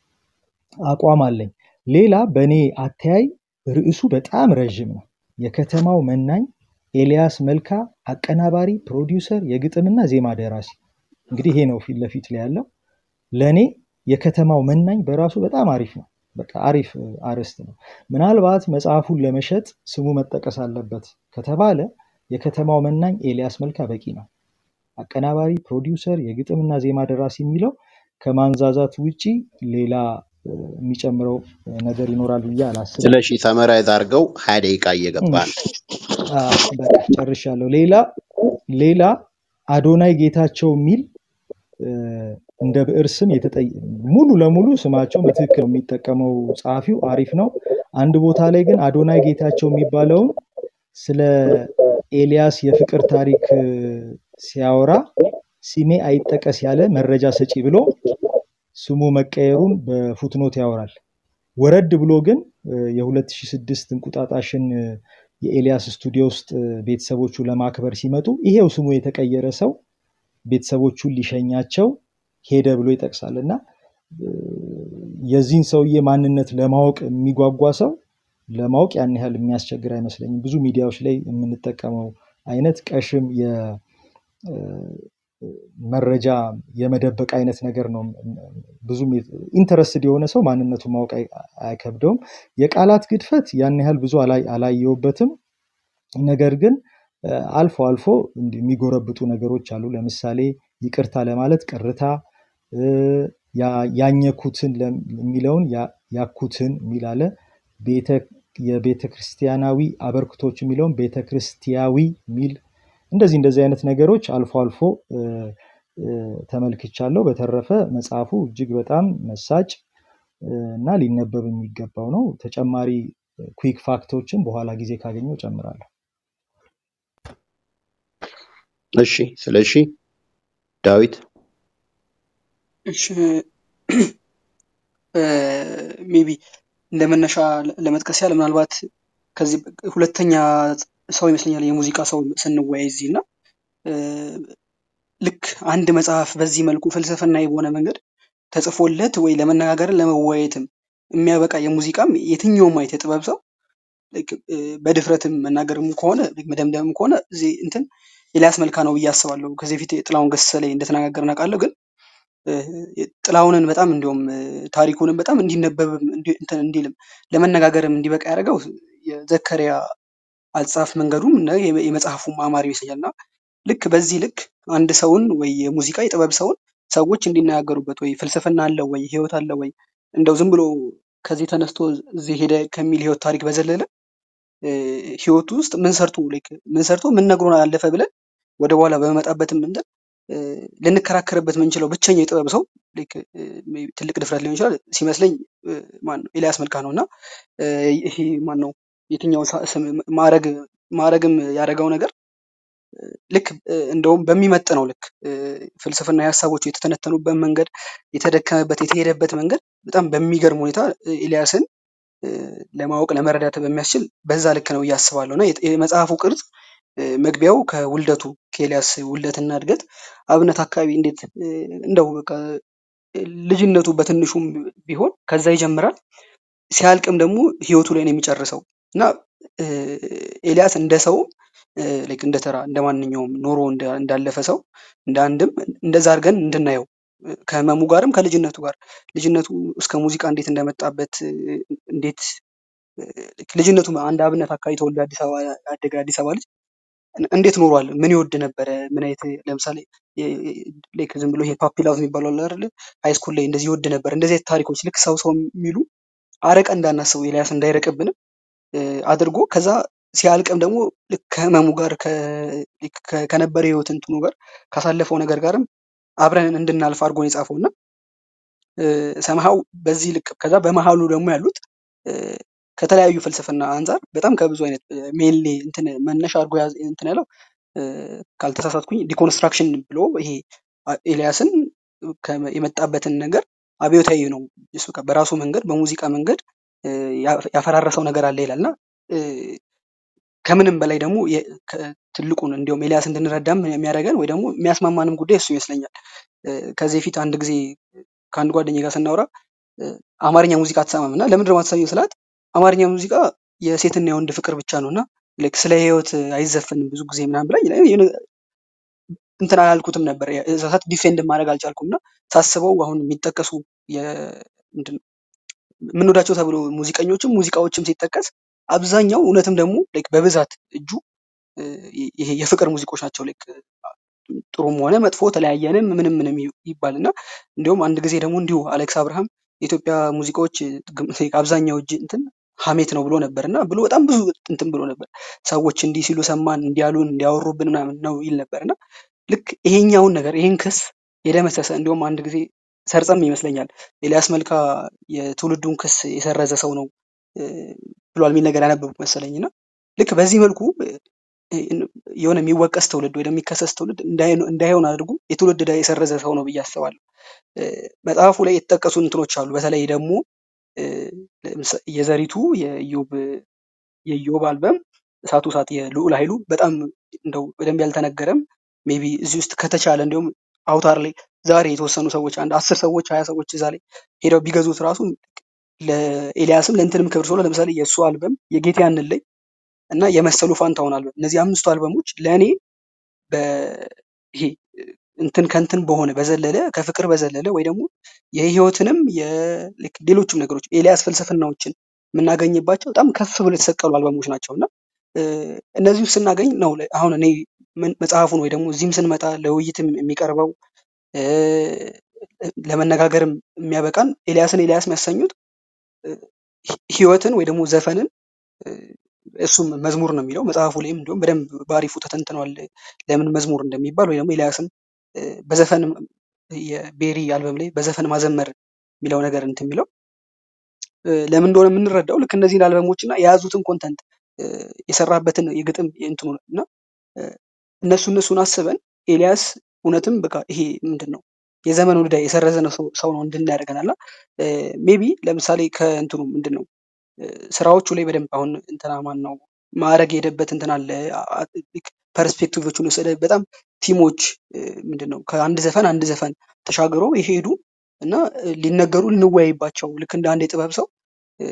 አቋም አለኝ። ሌላ በእኔ አተያይ ርዕሱ በጣም ረዥም ነው። የከተማው መናኝ ኤልያስ መልካ አቀናባሪ፣ ፕሮዲውሰር፣ የግጥምና ዜማ ደራሲ። እንግዲህ ይሄ ነው ፊት ለፊት ላይ ያለው። ለእኔ የከተማው መናኝ በራሱ በጣም አሪፍ ነው። በቃ አሪፍ አርዕስት ነው። ምናልባት መጽሐፉን ለመሸጥ ስሙ መጠቀስ አለበት ከተባለ የከተማው መናኝ ኤልያስ መልካ በቂ ነው። አቀናባሪ፣ ፕሮዲውሰር፣ የግጥምና ዜማ ደራሲ የሚለው ከማንዛዛት ውጪ ሌላ የሚጨምረው ነገር ይኖራል ብዬ አላስብም። ስለሺ ሰመራይዝ አድርገው ሀያ ደቂቃ እየገባ ነው። በቃ ጨርሻለሁ። ሌላ ሌላ አዶናይ ጌታቸው የሚል እንደ ብዕር ስም ሙሉ ለሙሉ ስማቸው በትክክል የሚጠቀመው ጸሐፊው አሪፍ ነው። አንድ ቦታ ላይ ግን አዶናይ ጌታቸው የሚባለውን ስለ ኤልያስ የፍቅር ታሪክ ሲያወራ ስሜ አይጠቀስ ያለ መረጃ ሰጪ ብሎ ስሙ መቀየሩን በፉትኖት ያወራል። ወረድ ብሎ ግን የ2006 እንቁጣጣሽን የኤልያስ ስቱዲዮ ውስጥ ቤተሰቦቹ ለማክበር ሲመጡ ይሄው ስሙ የተቀየረ ሰው ቤተሰቦቹን ሊሸኛቸው ሄደ ብሎ ይጠቅሳል እና የዚህን ሰውዬ ማንነት ለማወቅ የሚጓጓ ሰው ለማወቅ ያን ያህል የሚያስቸግር አይመስለኝም። ብዙ ሚዲያዎች ላይ የምንጠቀመው አይነት ቀሽም መረጃ የመደበቅ አይነት ነገር ነው። ብዙም ኢንተረስትድ የሆነ ሰው ማንነቱን ማወቅ አይከብደውም። የቃላት ግድፈት ያን ያህል ብዙ አላየውበትም። ነገር ግን አልፎ አልፎ የሚጎረብጡ ነገሮች አሉ። ለምሳሌ ይቅርታ ለማለት ቅርታ፣ ያኘኩትን የሚለውን ያኩትን የሚል አለ። የቤተ ክርስቲያናዊ አበርክቶች የሚለውን ቤተ ክርስቲያዊ የሚል እንደዚህ እንደዚህ አይነት ነገሮች አልፎ አልፎ ተመልክቻለሁ። በተረፈ መጽሐፉ እጅግ በጣም መሳጭ እና ሊነበብ የሚገባው ነው። ተጨማሪ ኩዊክ ፋክቶችን በኋላ ጊዜ ካገኘው ጨምራለሁ። እሺ፣ ስለሺ ዳዊት እሺ ሜቢ እንደ መነሻ ለመጥቀስ ያህል ምናልባት ከዚህ ሁለተኛ ሰው ይመስለኛል የሙዚቃ ሰው ስንወያይ እዚህ እና ልክ አንድ መጽሐፍ በዚህ መልኩ ፍልስፍናዊ በሆነ መንገድ ተጽፎለት ወይ ለመነጋገርን ለመወያየትም የሚያበቃ የሙዚቃም የትኛውም አይነት የጥበብ ሰው በድፍረትም መናገርም ከሆነ መደምደምም ከሆነ እዚህ እንትን ኤልያስ መልካ ነው ብዬ አስባለሁ። ከዚህ በፊት ጥላሁን ገሰሰ ላይ እንደተነጋገርን አውቃለሁ። ግን ጥላሁንን በጣም እንዲሁም ታሪኩንም በጣም እንዲነበብም እንትን እንዲልም ለመነጋገርም እንዲበቃ ያደረገው የዘከሪያ አጻፍ መንገዱም እና የመጽሐፉም አማር ይመስለኛል እና ልክ በዚህ ልክ አንድ ሰውን ወይ የሙዚቃ የጥበብ ሰውን ሰዎች እንዲነጋገሩበት ወይ ፍልስፍና አለው ወይ ህይወት አለው ወይ እንደው ዝም ብሎ ከዚህ ተነስቶ እዚህ ሄደ ከሚል ህይወት ታሪክ በዘለለ ህይወቱ ውስጥ ምን ሰርቶ ምን ሰርቶ ምን ነግሮን አለፈ ብለን ወደ በኋላ በመመጣበትም እንትን ልንከራከርበት የምንችለው ብቸኛው የጥበብ ሰው ትልቅ ድፍረት ሊሆን ይችላል ሲመስለኝ ማነው ኤልያስ መልካ ነው እና ይሄ ማነው የትኛው ማዕረግ ማዕረግም ያደረገው ነገር ልክ እንደውም በሚመጥነው ልክ ፍልስፍና ሀሳቦቹ የተተነተኑበት መንገድ የተደከመበት የተሄደበት መንገድ በጣም በሚገርም ሁኔታ ኤልያስን ለማወቅ ለመረዳት በሚያስችል በዛ ልክ ነው እያስባለሁ እና የመጽሐፉ ቅርጽ መግቢያው ከውልደቱ ከኤልያስ ውልደትና እድገት አብነት አካባቢ እንዴት እንደው በቃ ልጅነቱ በትንሹም ቢሆን ከዛ ይጀምራል። ሲያልቅም ደግሞ ህይወቱ ላይ ነው የሚጨርሰው እና ኤልያስ እንደ ሰውም ላይክ እንደ ተራ እንደ ማንኛውም ኖሮ እንዳለፈ ሰው እንደ አንድም እንደዛ አድርገን እንድናየው ከህመሙ ጋርም ከልጅነቱ ጋር ልጅነቱ እስከ ሙዚቃ እንዴት እንደመጣበት እንዴት ልጅነቱ አንድ አብነት አካባቢ ተወልዶ አዲስ አበባ ያደገ አዲስ አበባ ልጅ እንዴት ኖሯል? ምን ይወድ ነበረ? ምን አይነት ለምሳሌ ላይክ ዝም ብሎ ይሄ ፓፒ ላቭ የሚባለው አለ አይደል? ሃይስኩል ላይ እንደዚህ ይወድ ነበር። እንደዚህ አይነት ታሪኮች ልክ ሰው ሰው የሚሉ አረቀ እንዳናስበው ኤልያስ እንዳይረቅብንም እ፣ አድርጎ ከዛ ሲያልቅም ደግሞ ልክ ከህመሙ ጋር ከ- ልክ ከ- ከነበረ ህይወት እንትኑ ጋር ካሳለፈው ነገር ጋርም አብረን እንድናልፍ አድርጎ ነው የጻፈው እና ሰምሃው በዚህ ልክ ከዛ በመሀሉ ደግሞ ያሉት እ፣ ከተለያዩ ፍልስፍና አንጻር በጣም ከብዙ አይነት ሜንሊ እንትን መነሻ አድርጎ ያዝ- እንትን ያለው እ፣ ካልተሳሳትኩኝ ዲኮንስትራክሽን ብሎ ይሄ አ- ኤልያስን ከመ- የመጣበትን ነገር አብዮታዊ ነው እሱ በቃ በራሱ መንገድ በሙዚቃ መንገድ እ፣ ያ- ያፈራረሰው ነገር አለ ይላል እና እ፣ ከምንም በላይ ደግሞ የ- ከ- ትልቁን እንዲሁም ኤልያስ እንድንረዳም የሚያደርገን ወይ ደግሞ የሚያስማማንም ጉዳይ እሱ ይመስለኛል። እ፣ ከዚህ በፊት አንድ ጊዜ ከአንድ ጓደኛ ጋር ስናወራ እ፣ አማርኛ ሙዚቃ አትሰማም እና ለምንድን ነው የማትሰሚው ስላት አማርኛ ሙዚቃ የሴትና የወንድ ፍቅር ብቻ ነው እና ልክ ስለ ህይወት አይዘፈንም ብዙ ጊዜ ምናምን ብላኝ እኔ የሆነ እንትን አላልኩትም ነበር እዛ ሰዓት ዲፌንድ ማድረግ አልቻልኩም እና ሳስበው አሁን የሚጠቀሱ የ- ምንድን ነው የምንወዳቸው ተብሎ ሙዚቀኞችም ሙዚቃዎችም ሲጠቀስ አብዛኛው እውነትም ደግሞ ላይክ በብዛት እጁ እ፣ ይሄ የፍቅር ሙዚቆች ናቸው። ላይክ ጥሩም ሆነ መጥፎ ተለያየንም ምንም ምንም ይ- ይባል እና እንዲሁም አንድ ጊዜ ደግሞ እንዲሁ አሌክስ አብርሃም የኢትዮጵያ ሙዚቃዎች ግም- አብዛኛው እጅ እንትን ሀሜት ነው ብሎ ነበር እና ብሎ በጣም ብዙ እንትን ብሎ ነበር። ሰዎች እንዲህ ሲሉ ሰማን፣ እንዲያሉን፣ እንዲያወሩብን ምናምን ነው ይል ነበር እና ልክ ይሄኛውን ነገር ይሄን ክስ የደመሰሰ እንዲሁም አንድ ጊዜ ሰርጸም ይመስለኛል ኤልያስ መልካ የትውልዱን ክስ የሰረዘ ሰው ነው እ፣ ብሏል የሚል ነገር ያነበብኩ መሰለኝ እና ልክ በዚህ መልኩ እ፣ የሆነ የሚወቀስ ትውልድ ወይ ደግሞ የሚከሰስ ትውልድ እንዳይሆን እንዳይሆን አድርጎ የትውልድ ዕዳ የሰረዘ ሰው ነው ብዬ አስባለሁ። እ፣ መጽሐፉ ላይ የተጠቀሱ እንትኖች አሉ። በተለይ ደግሞ እ፣ ለምሳ- የዘሪቱ የኢዮብ የኢዮብ አልበም እሳቱ እሳት የልዑል ኃይሉ በጣም እንደው በደንብ ያልተነገረም ሜቢ እዚህ ውስጥ ከተቻለ እንዲሁም አውታር ላይ ዛሬ የተወሰኑ ሰዎች አንድ አስር ሰዎች ሀያ ሰዎች እዛ ላይ ሄደው ቢገዙት ራሱ ለኤልያስም ለእንትንም ክብር ስለ ለምሳሌ የእሱ አልበም የጌታ ያንን ላይ እና የመሰሉ ፋንታውን አልበም እነዚህ አምስቱ አልበሞች ለእኔ በይሄ እንትን ከንትን በሆነ በዘለለ ከፍቅር በዘለለ ወይ ደግሞ የህይወትንም የ- ልክ ሌሎችም ነገሮች ኤልያስ ፍልስፍናዎችን የምናገኝባቸው በጣም ከፍ ብሎ የተሰቀሉ አልበሞች ናቸው እና እ፣ እነዚህ ውስጥ ስናገኝ ነው ለ- አሁን እኔ ምን- መጽሐፉን ወይ ደግሞ እዚህም ስንመጣ ለውይይትም የሚቀርበው እ፣ ለመነጋገርም የሚያበቃን ኤልያስን ኤልያስ የሚያሰኙት እ፣ ህ- ህይወትን ወይ ደግሞ ዘፈንን እ፣ እሱም መዝሙር ነው የሚለው መጽሐፉ ላይም እንዲሁም በደንብ በአሪፉ ተተንትኗል ለምን መዝሙር እንደሚባል ወይ ደግሞ ኤልያስን እ፣ በዘፈን የቤሪ አልበም ላይ በዘፈን ማዘመር የሚለው ነገር እንትን የሚለው እ፣ ለምን እንደሆነ የምንረዳው ልክ እነዚህን አልበሞች እና የያዙትን ኮንተንት የሰራበትን የግጥም እንትኑ እና እ፣ እነሱ እነሱን አስበን ኤልያስ እውነትም በቃ ይሄ ምንድን ነው የዘመኑ ዕዳ የሰረዘ ነው ሰው ሰው ነው እንድን ያደርገናል እና ሜቢ ለምሳሌ ከእንትኑ ምንድን ነው እ፣ ስራዎቹ ላይ በደንብ አሁን እንትና ማን ነው ማዕረግ የሄደበት እንትን አለ ፐርስፔክቲቮቹን ወሰደ በጣም ቲሞች እ፣ ምንድን ነው ከአንድ ዘፈን አንድ ዘፈን ተሻግሮ የሄዱ እና እ፣ ሊነገሩ ልንወያይባቸው ልክ እንደ አንድ የጥበብ ሰው እ፣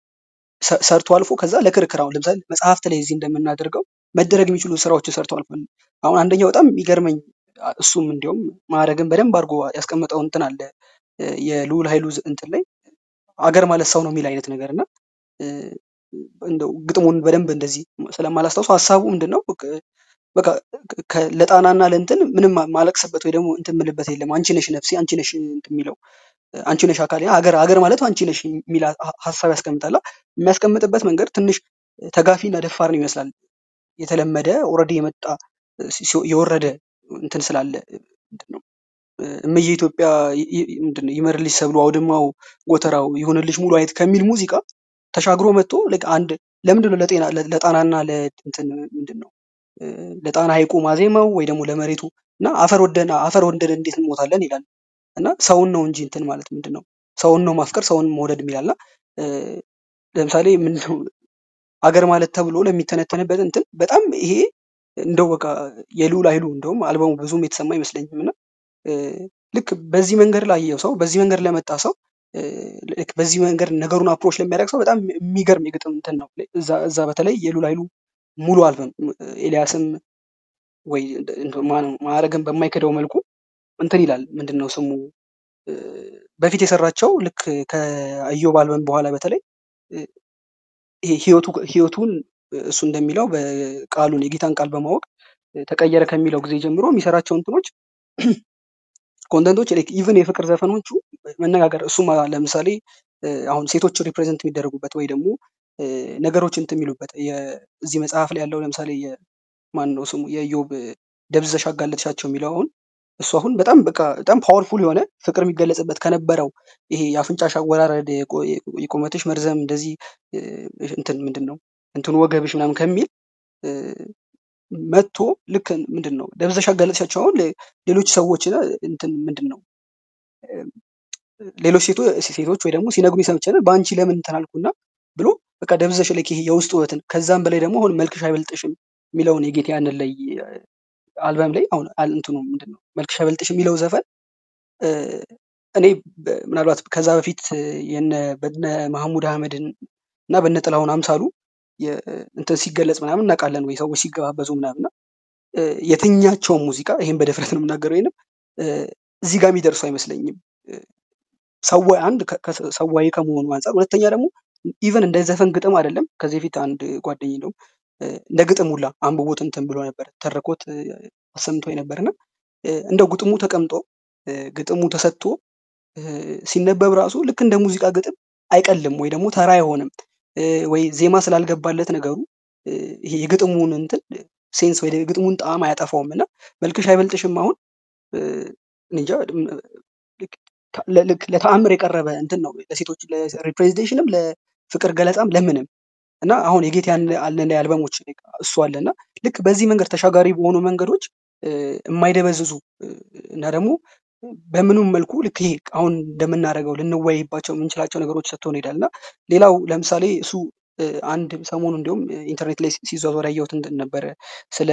ሰ- ሰርቶ አልፎ ከዛ ለክርክር አሁን ለምሳሌ መጽሐፍት ላይ እዚህ እንደምናደርገው መደረግ የሚችሉ ስራዎችን ሰርቶ አልፏል። አሁን አንደኛው በጣም የሚገርመኝ አ- እሱም እንዲያውም ማዕረግን በደንብ አድርጎ ያስቀመጠው እንትን አለ እ፣ የልዑል ኃይሉ ዝ- እንትን ላይ አገር ማለት ሰው ነው የሚል አይነት ነገር እና እ፣ እንደው ግጥሙን በደንብ እንደዚህ ስለማላስታውሱ ሀሳቡ ምንድን ነው በቃ በቃ ከ- ለጣናና ለእንትን ምንም ማ- ማለቅስበት ወይ ደግሞ እንትን ምልበት የለም አንቺ ነሽ ነፍሴ አንቺ ነሽ እንትን የሚለው አንቺ ነሽ አካሌ ሀገር ሀገር ማለት አንቺ ነሽ የሚል ሀ- ሀሳብ ያስቀምጣል። የሚያስቀምጥበት መንገድ ትንሽ ተጋፊና ደፋር ነው ይመስላል። የተለመደ ኦልሬዲ የመጣ ሲ- ሲ- የወረደ እንትን ስላለ ምንድን ነው እምዬ ኢትዮጵያ ይ- ይ- ምንድን ነው ይመርልሽ ሰብሉ አውድማው ጎተራው ይሁንልሽ ሙሉ አይነት ከሚል ሙዚቃ ተሻግሮ መጥቶ ልክ አንድ ለምንድን ነው ለጤና ለ- ለጣናና ለእንትን ምንድን ነው እ፣ ለጣና ሐይቁ ማዜማው ወይ ደግሞ ለመሬቱ እና አፈር ወደን አፈር ወደን እንዴት እንሞታለን ይላል እና ሰውን ነው እንጂ እንትን ማለት ምንድን ነው ሰውን ነው ማፍቀር ሰውን መውደድ የሚላል እና እ፣ ለምሳሌ ምንድነው አገር ማለት ተብሎ ለሚተነተንበት እንትን በጣም ይሄ እንደው በቃ የልዑል ኃይሉ እንደውም አልበሙ ብዙም የተሰማ አይመስለኝም እና እ፣ ልክ በዚህ መንገድ ላየው ሰው በዚህ መንገድ ለመጣ ሰው እ፣ ልክ በዚህ መንገድ ነገሩን አፕሮች ለሚያደርግ ሰው በጣም የሚገርም የግጥም እንትን ነው። እዛ እዛ በተለይ የልዑል ኃይሉ ሙሉ አልበም ኤልያስም ወይ እንደ- እንደ ማን- ማዕረግን በማይክደው መልኩ እንትን ይላል ምንድን ነው ስሙ እ፣ በፊት የሰራቸው ልክ ከኢዮብ አልበም በኋላ በተለይ እ፣ ይሄ ህይወቱ ህይወቱን እሱ እንደሚለው በቃሉን የጌታን ቃል በማወቅ ተቀየረ ከሚለው ጊዜ ጀምሮ የሚሰራቸው እንትኖች ኮንተንቶች ኢቭን የፍቅር ዘፈኖቹ መነጋገር እሱም ለምሳሌ እ፣ አሁን ሴቶች ሪፕሬዘንት የሚደረጉበት ወይ ደግሞ እ፣ ነገሮች እንትን የሚሉበት የ- እዚህ መጽሐፍ ላይ ያለው ለምሳሌ ማን ነው ስሙ የኢዮብ ደብዝዘሽ አጋለጥሻቸው የሚለው አሁን እሱ አሁን በጣም በቃ በጣም ፓወርፉል የሆነ ፍቅር የሚገለጽበት ከነበረው ይሄ የአፍንጫሽ አወራረድ የቆ- የቁመትሽ መርዘም እንደዚህ እ፣ እንትን ምንድን ነው እንትን ወገብሽ ምናምን ከሚል እ፣ መጥቶ ልክ ምንድን ነው ደብዝዘሽ አጋለጥሻቸው አሁን ሌ- ሌሎች ሰዎች እንትን ምንድን ነው ሌሎች ሴቶ ሴቶች ወይ ደግሞ ሲነግሩኝ ሰምቼ ነበር በአንቺ ለምን እንትን አልኩና ብሎ በቃ ደብዘሽ ላይ ይሄ የውስጥ ውበትን ከዛም በላይ ደግሞ አሁን መልክሽ አይበልጥሽም የሚለውን የጌታ ያንን ላይ አልበም ላይ አሁን አል- እንትኑ ምንድን ነው መልክሽ አይበልጥሽም የሚለው ዘፈን እ፣ እኔ በ- ምናልባት ከዛ በፊት እ፣ የነ በነ መሐሙድ አህመድን እና በነ ጥላሁን አምሳሉ የ- እንትን ሲገለጽ ምናምን እናውቃለን ወይ ሰዎች ሲገባበዙ ምናምን እና እ፣ የትኛቸውም ሙዚቃ ይሄን በድፍረት ነው የምናገረው ወይንም እ፣ እዚህ ጋር የሚደርሱ አይመስለኝም እ፣ ሰዋይ አንድ ከ- ከ- ሰዋይ ከመሆኑ አንጻር፣ ሁለተኛ ደግሞ ኢቨን እንደ ዘፈን ግጥም አይደለም። ከዚህ በፊት አንድ ጓደኝ ነው እንደ ግጥም ሁላ አንብቦት እንትን ብሎ ነበር ተርኮት እ፣ አሰምቶ ነበር እና እንደ ግጥሙ ተቀምጦ እ፣ ግጥሙ ተሰጥቶ እ፣ ሲነበብ ራሱ ልክ እንደ ሙዚቃ ግጥም አይቀልም ወይ ደግሞ ተራ አይሆንም እ፣ ወይ ዜማ ስላልገባለት ነገሩ እ፣ ይሄ የግጥሙን እንትን ሴንስ ወይ የግጥሙን ጣዕም አያጠፋውም እና መልክሽ አይበልጥሽም አሁን እ፣ እኔ እንጃ ም- ልክ ታ- ለ- ልክ ለተአምር የቀረበ እንትን ነው ለሴቶች ለሪፕሬዘንቴሽንም ለፍቅር ገለጻም ለምንም እና አሁን የጌታ ያለን አልበሞች እሱ አለ እና ልክ በዚህ መንገድ ተሻጋሪ በሆኑ መንገዶች እ፣ የማይደበዝዙ እ፣ እና ደግሞ በምኑም መልኩ ልክ ይሄ አሁን እንደምናደርገው ልንወያይባቸው የምንችላቸው ነገሮች ሰጥቶን ይሄዳል እና ሌላው ለምሳሌ እሱ እ፣ አንድ ሰሞኑ እንዲሁም ኢንተርኔት ላይ ሲዟዟር ያየሁት እንትን ነበረ ስለ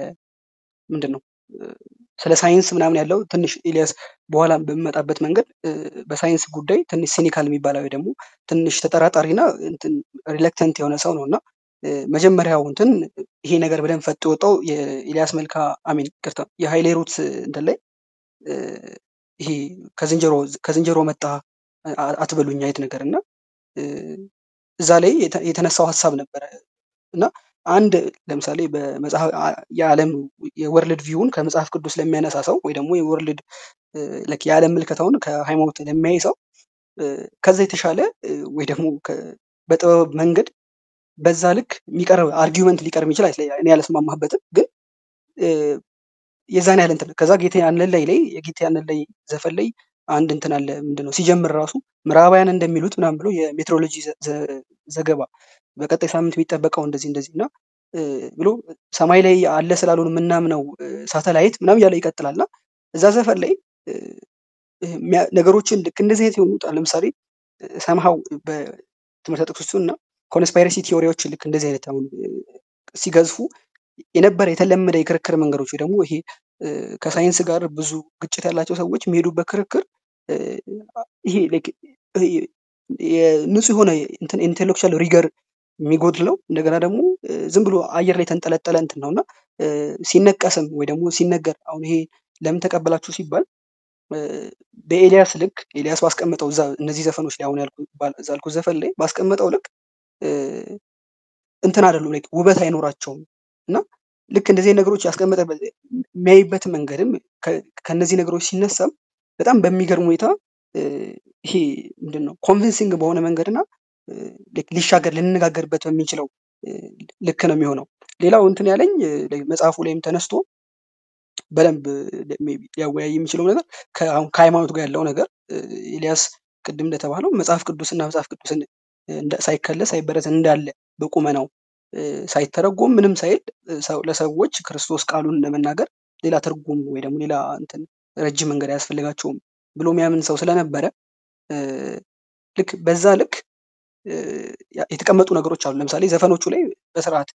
ምንድን ነው እ፣ ስለ ሳይንስ ምናምን ያለው ትንሽ ኤልያስ በኋላ በሚመጣበት መንገድ እ፣ በሳይንስ ጉዳይ ትንሽ ሲኒካል የሚባለው ወይ ደግሞ ትንሽ ተጠራጣሪና እንትን ሪለክተንት የሆነ ሰው ነው እና እ፣ መጀመሪያው እንትን ይሄ ነገር በደንብ ፈጥ የወጣው የኤልያስ መልካ አሚን ቅርታ የሀይሌ ሩት እንትን ላይ እ፣ ይሄ ከዝንጀሮ ከዝንጀሮ መጣ አ- አትበሉኝ አይነት ነገር እና እ፣ እዛ ላይ የተ- የተነሳው ሀሳብ ነበረ እና አንድ ለምሳሌ በመጽሐፍ አ- የዓለም የወርልድ ቪውን ከመጽሐፍ ቅዱስ ለሚያነሳ ሰው ወይ ደግሞ የወርልድ እ፣ like የዓለም ምልከታውን ከሃይማኖት ለሚያይ ሰው እ፣ ከዛ የተሻለ እ፣ ወይ ደግሞ ከ- በጥበብ መንገድ በዛ ልክ የሚቀርብ አርጊውመንት ሊቀርብ ይችላል። እኔ ያልስማማበትም ግን እ፣ የዛን ያህል እንትን ከዛ ጌታ ያንን ላይ ላይ የጌታ ያንን ላይ ዘፈን ላይ አንድ እንትን አለ ምንድን ነው ሲጀምር ራሱ ምዕራባውያን እንደሚሉት ምናምን ብሎ የሜትሮሎጂ ዘ- ዘ- ዘገባ በቀጣይ ሳምንት የሚጠበቀው እንደዚህ እንደዚህ እና እ፣ ብሎ ሰማይ ላይ አለ ስላልሆን የምናምነው እ፣ ሳተላይት ምናምን እያለ ይቀጥላል እና እዛ ዘፈን ላይ እ፣ የሚያ- ነገሮችን ልክ እንደዚህ አይነት የሆኑት አሁን ለምሳሌ ሰምሃው በትምህርት ጥቅሶቹ እና ኮንስፓይረሲ ቲዎሪዎች ልክ እንደዚህ አይነት አሁን እ፣ ሲገዝፉ የነበረ የተለመደ የክርክር መንገዶች ወይ ደግሞ ይሄ እ፣ ከሳይንስ ጋር ብዙ ግጭት ያላቸው ሰዎች የሚሄዱበት ክርክር እ፣ ይሄ like ይሄ የንጹህ የሆነ እንትን ኢንቴሌክቹዋል ሪገር የሚጎድለው እንደገና ደግሞ እ፣ ዝም ብሎ አየር ላይ የተንጠለጠለ እንትን ነው እና እ፣ ሲነቀስም ወይ ደግሞ ሲነገር አሁን ይሄ ለምን ተቀበላችሁ ሲባል እ፣ በኤልያስ ልክ ኤልያስ ባስቀመጠው እዛ እነዚህ ዘፈኖች ላይ አሁን ያልኩ ባል- እዛ ያልኩት ዘፈን ላይ ባስቀመጠው ልክ እ፣ እንትን አይደሉም like ውበት አይኖራቸውም እና ልክ እንደዚህ አይነት ነገሮች ያስቀመጠበት የሚያይበት መንገድም ከ- ከእነዚህ ነገሮች ሲነሳም በጣም በሚገርም ሁኔታ እ፣ ይሄ ምንድን ነው ኮንቪንሲንግ በሆነ መንገድና እ፣ ልክ ሊሻገር ልንነጋገርበት በሚችለው እ፣ ልክ ነው የሚሆነው። ሌላው እንትን ያለኝ እ፣ መጽሐፉ ላይም ተነስቶ በደንብ ሜይ ቢ ሊያወያይ የሚችለው ነገር ከአሁን ከሃይማኖት ጋር ያለው ነገር እ፣ ኤልያስ ቅድም እንደተባለው መጽሐፍ ቅዱስና መጽሐፍ ቅዱስን እንደ- ሳይከለስ ሳይበረዝ እንዳለ በቁመናው እ፣ ሳይተረጎም ምንም ሳይል እ፣ ሰው- ለሰዎች ክርስቶስ ቃሉን ለመናገር ሌላ ትርጉም ወይ ደግሞ ሌላ እንትን ረጅም መንገድ አያስፈልጋቸውም ብሎ የሚያምን ሰው ስለነበረ እ፣ ልክ በዛ ልክ እ፣ ያ- የተቀመጡ ነገሮች አሉ። ለምሳሌ ዘፈኖቹ ላይ በስርዓት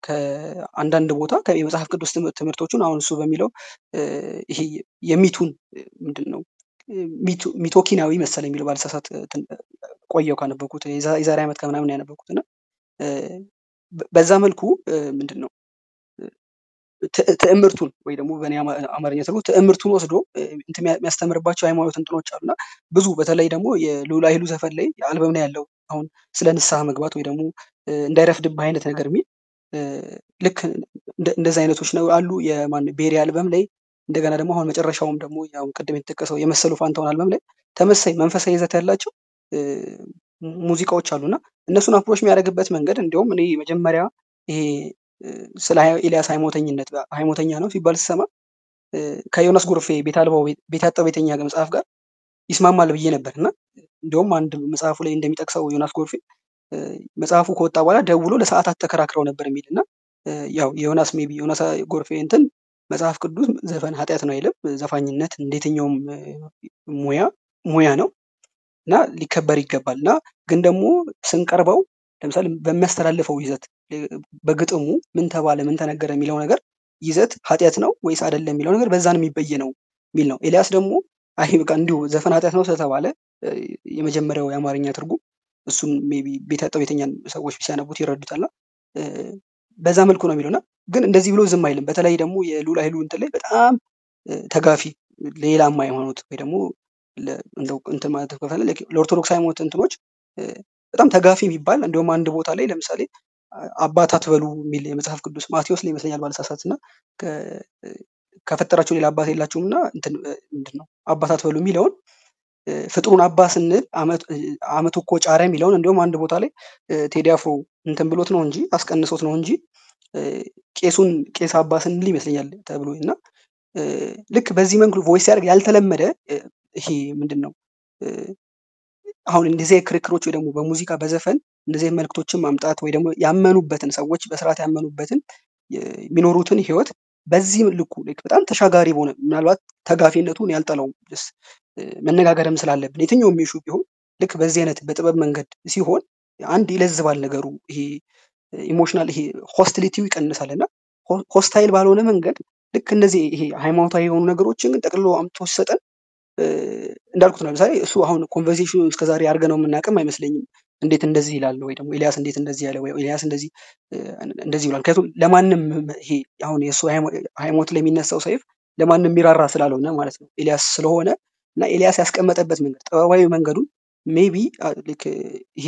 ከአንዳንድ ቦታ ከ- የመጽሐፍ ቅዱስ ትምህርት- ትምህርቶቹን አሁን እሱ በሚለው እ፣ ይሄ የሚቱን እ፣ ምንድን ነው እ፣ ሚቱ- ሚቶኪናዊ መሰለኝ የሚለው ባልሳሳት እንትን ቆየው ካነበብኩት የዛ- የዛሬ ዓመት ከምናምን ያነበብኩት እና እ፣ በ- በዛ መልኩ እ፣ ምንድን ነው ት- ትዕምርቱን ወይ ደግሞ በእኔ አማ- አማርኛ ተርጉ ትዕምርቱን ወስዶ እ፣ እንትን የሚያ- የሚያስተምርባቸው ሃይማኖት እንትኖች አሉና ብዙ በተለይ ደግሞ የልዑል ኃይሉ ዘፈን ላይ አልበም ላይ ያለው አሁን ስለ ንስሐ መግባት ወይ ደግሞ እ፣ እንዳይረፍድብህ አይነት ነገር የሚል እ፣ ልክ እንደ- እንደዚህ አይነቶች ነው አሉ። የማን ቤሪ አልበም ላይ እንደገና ደግሞ አሁን መጨረሻውም ደግሞ ያው ቅድም የተጠቀሰው የመሰሉ ፋንታውን አልበም ላይ ተመሳይ መንፈሳዊ ይዘት ያላቸው እ፣ ሙዚቃዎች አሉና እነሱን አፕሮች የሚያደርግበት መንገድ እንዲሁም እኔ መጀመሪያ ይሄ እ፣ ስለ ሀይ- ኤልያስ ሃይማኖተኝነት ሃይማኖተኛ ነው ሲባል ስሰማ እ፣ ከዮናስ ጎርፌ ቤት አልባው ቤት ቤት ያጣው ቤተኛ መጽሐፍ ጋር ይስማማል ብዬ ነበር እና እንዲሁም አንድ መጽሐፉ ላይ እንደሚጠቅሰው ዮናስ ጎርፌ እ፣ መጽሐፉ ከወጣ በኋላ ደውሎ ለሰዓታት ተከራክረው ነበር የሚል እና እ፣ ያው የዮናስ ሜቢ ዮናስ ጎርፌ እንትን መጽሐፍ ቅዱስ ዘፈን ኃጢአት ነው አይልም። ዘፋኝነት እንደ የትኛውም እ፣ ሙያ ሙያ ነው እና ሊከበር ይገባል እና ግን ደግሞ ስንቀርበው ለምሳሌ በሚያስተላልፈው ይዘት እ፣ በግጥሙ ምን ተባለ ምን ተነገረ የሚለው ነገር ይዘት ኃጢአት ነው ወይስ አይደለም የሚለው ነገር በዛ ነው የሚበየነው የሚል ነው። ኤልያስ ደግሞ አይ በቃ እንዲሁ ዘፈን ኃጢአት ነው ስለተባለ እ፣ የመጀመሪያው የአማርኛ ትርጉም እሱን ሜይ ቢ ቤት ያጣው ቤተኛን ሰዎች ሲያነቡት ይረዱታልና እ፣ በዛ መልኩ ነው የሚለውና ግን እንደዚህ ብሎ ዝም አይልም። በተለይ ደግሞ የሉላ ኃይሉ እንትን ላይ በጣም እ፣ ተጋፊ ሌላማ ሃይማኖት ወይ ደግሞ ለ- እንደው እንትን ማለት ከፈለ ለኦርቶዶክስ ሃይማኖት እንትኖች እ፣ በጣም ተጋፊ የሚባል እንዲሁም አንድ ቦታ ላይ ለምሳሌ አ- አባት አትበሉ የሚል የመጽሐፍ ቅዱስ ማቴዎስ ላይ ይመስለኛል ባልሳሳት እና ከ- እ፣ ከፈጠራቸው ሌላ አባት የላቸውም እና እንትን እ፣ ምንድን ነው አባት አትበሉ የሚለውን እ፣ ፍጡሩን አባ ስንል አመት እ፣ አመቱ እኮ ጫረ የሚለውን እንዲሁም አንድ ቦታ ላይ እ፣ ቴዲ አፍሮ እንትን ብሎት ነው እንጂ አስቀንሶት ነው እንጂ እ፣ ቄሱን ቄስ አባ ስንል ይመስለኛል ተብሎ እና እ፣ ልክ በዚህ መንገድ ቮይስ ሲያደርግ ያልተለመደ እ፣ ይሄ ምንድን ነው እ፣ አሁን እንደዚህ አይነት ክርክሮች ወይ ደግሞ በሙዚቃ በዘፈን እንደዚህ አይነት መልእክቶችን ማምጣት ወይ ደግሞ ያመኑበትን ሰዎች በስርዓት ያመኑበትን የ- የሚኖሩትን ህይወት በዚህ ልኩ ልክ በጣም ተሻጋሪ በሆነ ምናልባት ተጋፊነቱን ያልጠላውም ስ መነጋገርም ስላለብን የትኛውም ኢሹ ቢሆን ልክ በዚህ አይነት በጥበብ መንገድ ሲሆን አንድ ይለዝባል ነገሩ ይሄ ኢሞሽናል ይሄ ሆስቲሊቲው ይቀንሳል እና ሆስታይል ባልሆነ መንገድ ልክ እነዚህ ይሄ ሃይማኖታዊ የሆኑ ነገሮችን ግን ጠቅልሎ አምጥቶ ሲሰጠን እ፣ እንዳልኩት ነው። ለምሳሌ እሱ አሁን ኮንቨርሴሽኑ እስከዛሬ አድርገ ነው የምናውቅም አይመስለኝም። እንዴት እንደዚህ ይላል ወይ ደግሞ ኤልያስ እንዴት እንደዚህ ያለ ወይ ኤልያስ እንደዚህ እ፣ እንደዚህ ይላል። ምክንያቱም ለማንም ይሄ አሁን የእሱ ሃይማ- ሃይማኖት ላይ የሚነሳው ሰይፍ ለማንም የሚራራ ስላልሆነ ማለት ነው ኤልያስ ስለሆነ እና ኤልያስ ያስቀመጠበት መንገድ ጥበባዊ መንገዱን ሜቢ ልክ ይሄ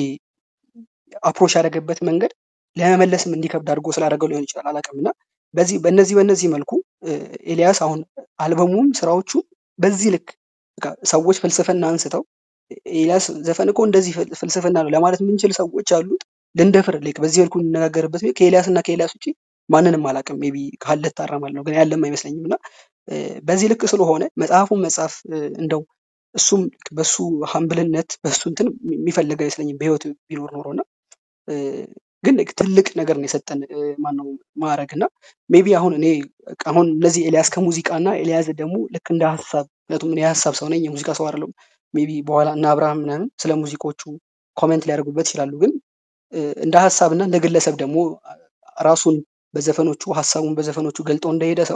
አፕሮች ያደረገበት መንገድ ለመመለስም እንዲከብድ አድርጎ ስላደረገው ሊሆን ይችላል አላውቅም። እና በዚህ በእነዚህ በእነዚህ መልኩ እ፣ ኤልያስ አሁን አልበሙም ስራዎቹ በዚህ ልክ በቃ ሰዎች ፍልስፍና አንስተው ኤልያስ ዘፈን እኮ እንደዚህ ፍል- ፍልስፍና ነው ለማለት የምንችል ሰዎች አሉት ልንደፍር ላይክ በዚህ መልኩ እንነጋገርበት ቢሆን ከኤልያስ እና ከኤልያስ ውጭ ማንንም አላውቅም። ሜይ ቢ ካለ ታራማለህ ነው ግን ያለም አይመስለኝም። እና እ፣ በዚህ ልክ ስለሆነ መጽሐፉን መጽሐፍ እ፣ እንደው እሱም ልክ በሱ ሀምብልነት በሱ እንትን የሚፈልግ አይመስለኝም በህይወት ቢኖር ኖሮ እና እ፣ ግን ልክ ትልቅ ነገር ነው የሰጠን እ፣ ማነው ማዕረግ እና ሜቢ አሁን እኔ በቃ አሁን እነዚህ ኤልያስ ከሙዚቃ እና ኤልያስ ደግሞ ልክ እንደ ሀሳብ ምክንያቱም እኔ የሀሳብ ሰው ነኝ የሙዚቃ ሰው አይደለም። ሜቢ በኋላ እነ አብርሃም ምናምን ስለ ሙዚቆቹ ኮሜንት ሊያደርጉበት ይችላሉ። ግን እ፣ እንደ ሀሳብ እና እንደ ግለሰብ ደግሞ አ- ራሱን በዘፈኖቹ ሀሳቡን በዘፈኖቹ ገልጦ እንደሄደ ሰው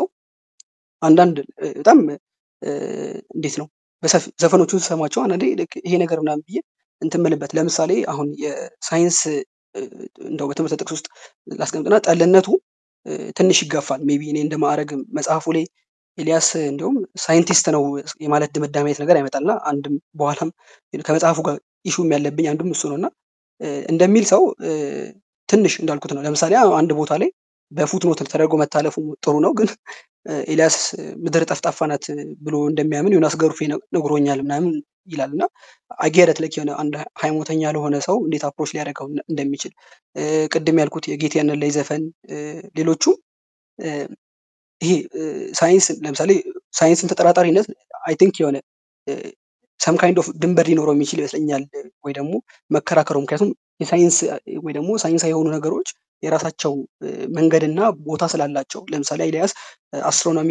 አንዳንድ እ፣ በጣም እ፣ እንዴት ነው በሰፊ- ዘፈኖቹን ስሰማቸው አንዳንዴ ልክ ይሄ ነገር ምናምን ብዬ እንትን የምልበት ለምሳሌ አሁን የሳይንስ እ፣ እንደው በትምህርት ጥቅስ ውስጥ ላስቀምጥና ጠልነቱ እ፣ ትንሽ ይጋፋል። ሜቢ እኔ እንደ ማዕረግ መጽሐፉ ላይ ኤልያስ እንዲሁም ሳይንቲስት ነው የማለት ድምዳሜ አይነት ነገር ያመጣልና አንድም በኋላም ከመጽሐፉ ጋር ኢሹም ያለብኝ አንዱም እሱ ነው እና እ፣ እንደሚል ሰው እ፣ ትንሽ እንዳልኩት ነው። ለምሳሌ አንድ ቦታ ላይ በፉትኖት ተደርጎ መታለፉ ጥሩ ነው፣ ግን እ፣ ኤልያስ ምድር ጠፍጣፋ ናት ብሎ እንደሚያምን ዮናስ ገርፌ ነ- ነግሮኛል ምናምን ይላል እና አጌረት ለክ የሆነ አንድ ሃይማኖተኛ ለሆነ ሰው እንዴት አፕሮች ሊያደርገው እንደ- እንደሚችል እ፣ ቅድም ያልኩት የጌት ያንን ላይ ዘፈን እ፣ ሌሎቹም እ፣ ይሄ እ፣ ሳይንስ ለምሳሌ ሳይንስን ተጠራጣሪነት አይ ቲንክ የሆነ ሰም ካይንድ ኦፍ ድንበር ሊኖረው የሚችል ይመስለኛል እ፣ ወይ ደግሞ መከራከሩ ምክንያቱም የሳይንስ እ፣ ወይ ደግሞ ሳይንሳዊ የሆኑ ነገሮች የራሳቸው እ፣ መንገድና ቦታ ስላላቸው ለምሳሌ ኤልያስ አስትሮኖሚ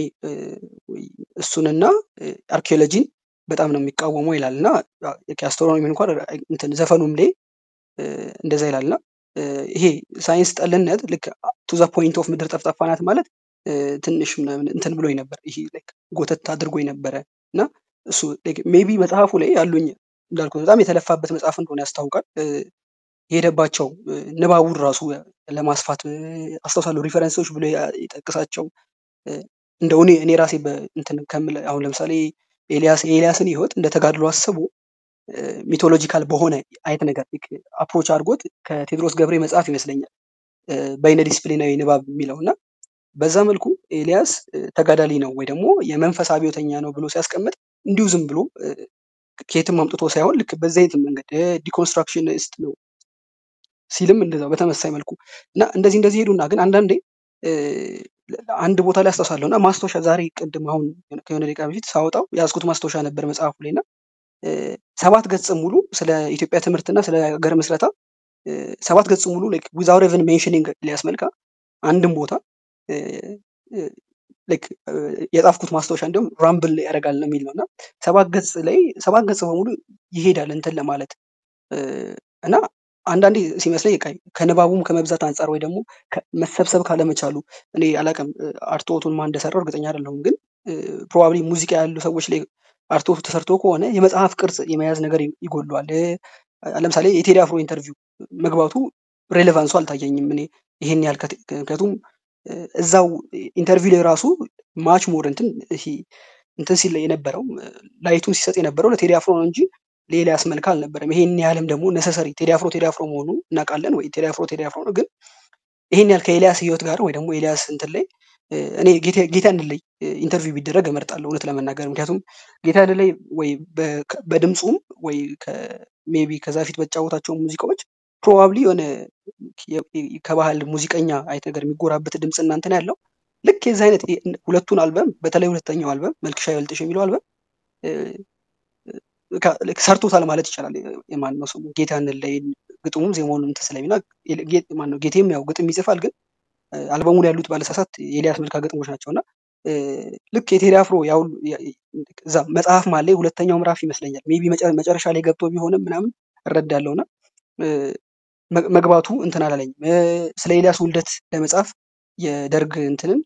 እሱንና አርኪኦሎጂን በጣም ነው የሚቃወመው ይላል እና አስትሮኖሚ እንኳን እንትን ዘፈኑም ላይ እ፣ እንደዛ ይላል እና እ፣ ይሄ ሳይንስ ጠልነት ልክ ቱ ዘ ፖይንት ኦፍ ምድር ጠፍጣፋ ናት ማለት እ፣ ትንሽ ምናምን እንትን ብሎኝ ነበር። ይሄ like ጎተት አድርጎኝ ነበረ እና እሱ ሜቢ መጽሐፉ ላይ ያሉኝ እንዳልኩት በጣም የተለፋበት መጽሐፍ እንደሆነ ያስታውቃል። እ፣ የሄደባቸው እ፣ ንባቡን ራሱ ለማስፋት እ፣ አስታውሳለሁ ሪፈረንሶች ብሎ ያ- የጠቅሳቸው እ፣ እንደው እኔ እኔ ራሴ በእንትን ከምል አሁን ለምሳሌ ኤልያስ የኤልያስን ህይወት እንደ ተጋድሎ አስቦ ሚቶሎጂካል በሆነ አይነት ነገር አፕሮች አድርጎት ከቴዎድሮስ ገብሬ መጽሐፍ ይመስለኛል እ፣ በይነ ዲስፕሊናዊ ንባብ የሚለው እና በዛ መልኩ ኤልያስ እ፣ ተጋዳሊ ነው ወይ ደግሞ የመንፈስ አብዮተኛ ነው ብሎ ሲያስቀምጥ እንዲሁ ዝም ብሎ እ፣ ከየትም አምጥቶ ሳይሆን ልክ በዛ አይነት መንገድ ዲኮንስትራክሽኒስት ነው ሲልም እንደዛው በተመሳሳይ መልኩ እና እንደዚህ እንደዚህ ሄዱና ግን አንዳንዴ እ፣ አንድ ቦታ ላይ አስታውሳለሁ እና ማስታወሻ ዛሬ ቅድም አሁን ከሆነ ደቂቃ በፊት ሳወጣው የያዝኩት ማስታወሻ ነበር መጽሐፉ ላይ እና እ፣ ሰባት ገጽ ሙሉ ስለ ኢትዮጵያ ትምህርትና ስለ ሀገር ምስረታ እ፣ ሰባት ገጽ ሙሉ ዊዛውት ኤቨን ሜንሽኒንግ ኤልያስ መልካ አንድም ቦታ እ፣ እ፣ ላይክ የጻፍኩት ማስታወሻ እንዲሁም ራምብል ያደርጋል ነው የሚል ነው እና ሰባት ገጽ ላይ ሰባት ገጽ በሙሉ ይሄዳል እንትን ለማለት እ፣ እና አንዳንዴ ሲመስለኝ በቃ ከንባቡም ከመብዛት አንጻር ወይ ደግሞ ከ- መሰብሰብ ካለመቻሉ እኔ አላውቅም እ፣ አርትዖቱን ማን እንደሰራው እርግጠኛ አይደለሁም ግን ፕሮባብሊ ሙዚቃ ያሉ ሰዎች ላይ አርትዖቱ ተሰርቶ ከሆነ የመጽሐፍ ቅርጽ የመያዝ ነገር ይ- ይጎድለዋል እ፣ ለምሳሌ የቴዲ አፍሮ ኢንተርቪው መግባቱ ሬሌቫንሱ አልታየኝም እኔ ይሄን ያህል ከት- ምክንያቱም እ፣ እዛው ኢንተርቪው ላይ ራሱ ማች ሞር እንትን ይሄ እንትን ሲል የነበረው እ፣ ላይቱን ሲሰጥ የነበረው ለቴዲ አፍሮ ነው እንጂ ለኤልያስ መልካ አልነበረም። ይሄን ያህልም ደግሞ ነሰሰሪ ቴዲ አፍሮ ቴዲ አፍሮ መሆኑ እናውቃለን ወይ ቴዲ አፍሮ ቴዲ አፍሮ ነው። ግን ይሄን ያህል ከኤልያስ ህይወት ጋር ወይ ደግሞ ኤልያስ እንትን ላይ እ፣ እኔ ጌታ ጌታ ላይ ኢንተርቪው ቢደረግ እመርጣለሁ እውነት ለመናገር ምክንያቱም ጌታ ላይ ወይ በ- ከ- በድምፁም ወይ ሜቢ ከዛ ፊት በተጫወታቸው ሙዚቃዎች ፕሮባብሊ የሆነ የ- የ- ከባህል ሙዚቀኛ አይነት ነገር የሚጎራበት ድምፅ እና እንትን ያለው ልክ የዚህ አይነት የ- ሁለቱን አልበም በተለይ ሁለተኛው አልበም መልክሽ አይበልጥሽ የሚለው አልበም እ፣ ከ- ልክ ሰርቶታል ማለት ይቻላል። የማን ነው ስሙ ጌታን ላይ ግጥሙም ዜማውን እንትን ስለሚና ማን ነው ጌቴም ያው ግጥም ይጽፋል ግን እ፣ አልበሙ ላይ ያሉት ባለሳሳት የኤልያስ መልካ ግጥሞች ናቸው እና እ፣ ልክ የቴዲ አፍሮ ያው ያ- እዛ መጽሐፍ ማለት ሁለተኛው ምዕራፍ ይመስለኛል ሜቢ መጨረሻ ላይ ገብቶ ቢሆንም ምናምን እረዳለሁ እና እ፣ መ- መግባቱ እንትን አላለኝም። እ፣ ስለ ኤልያስ ውልደት ለመጻፍ የደርግ እንትንን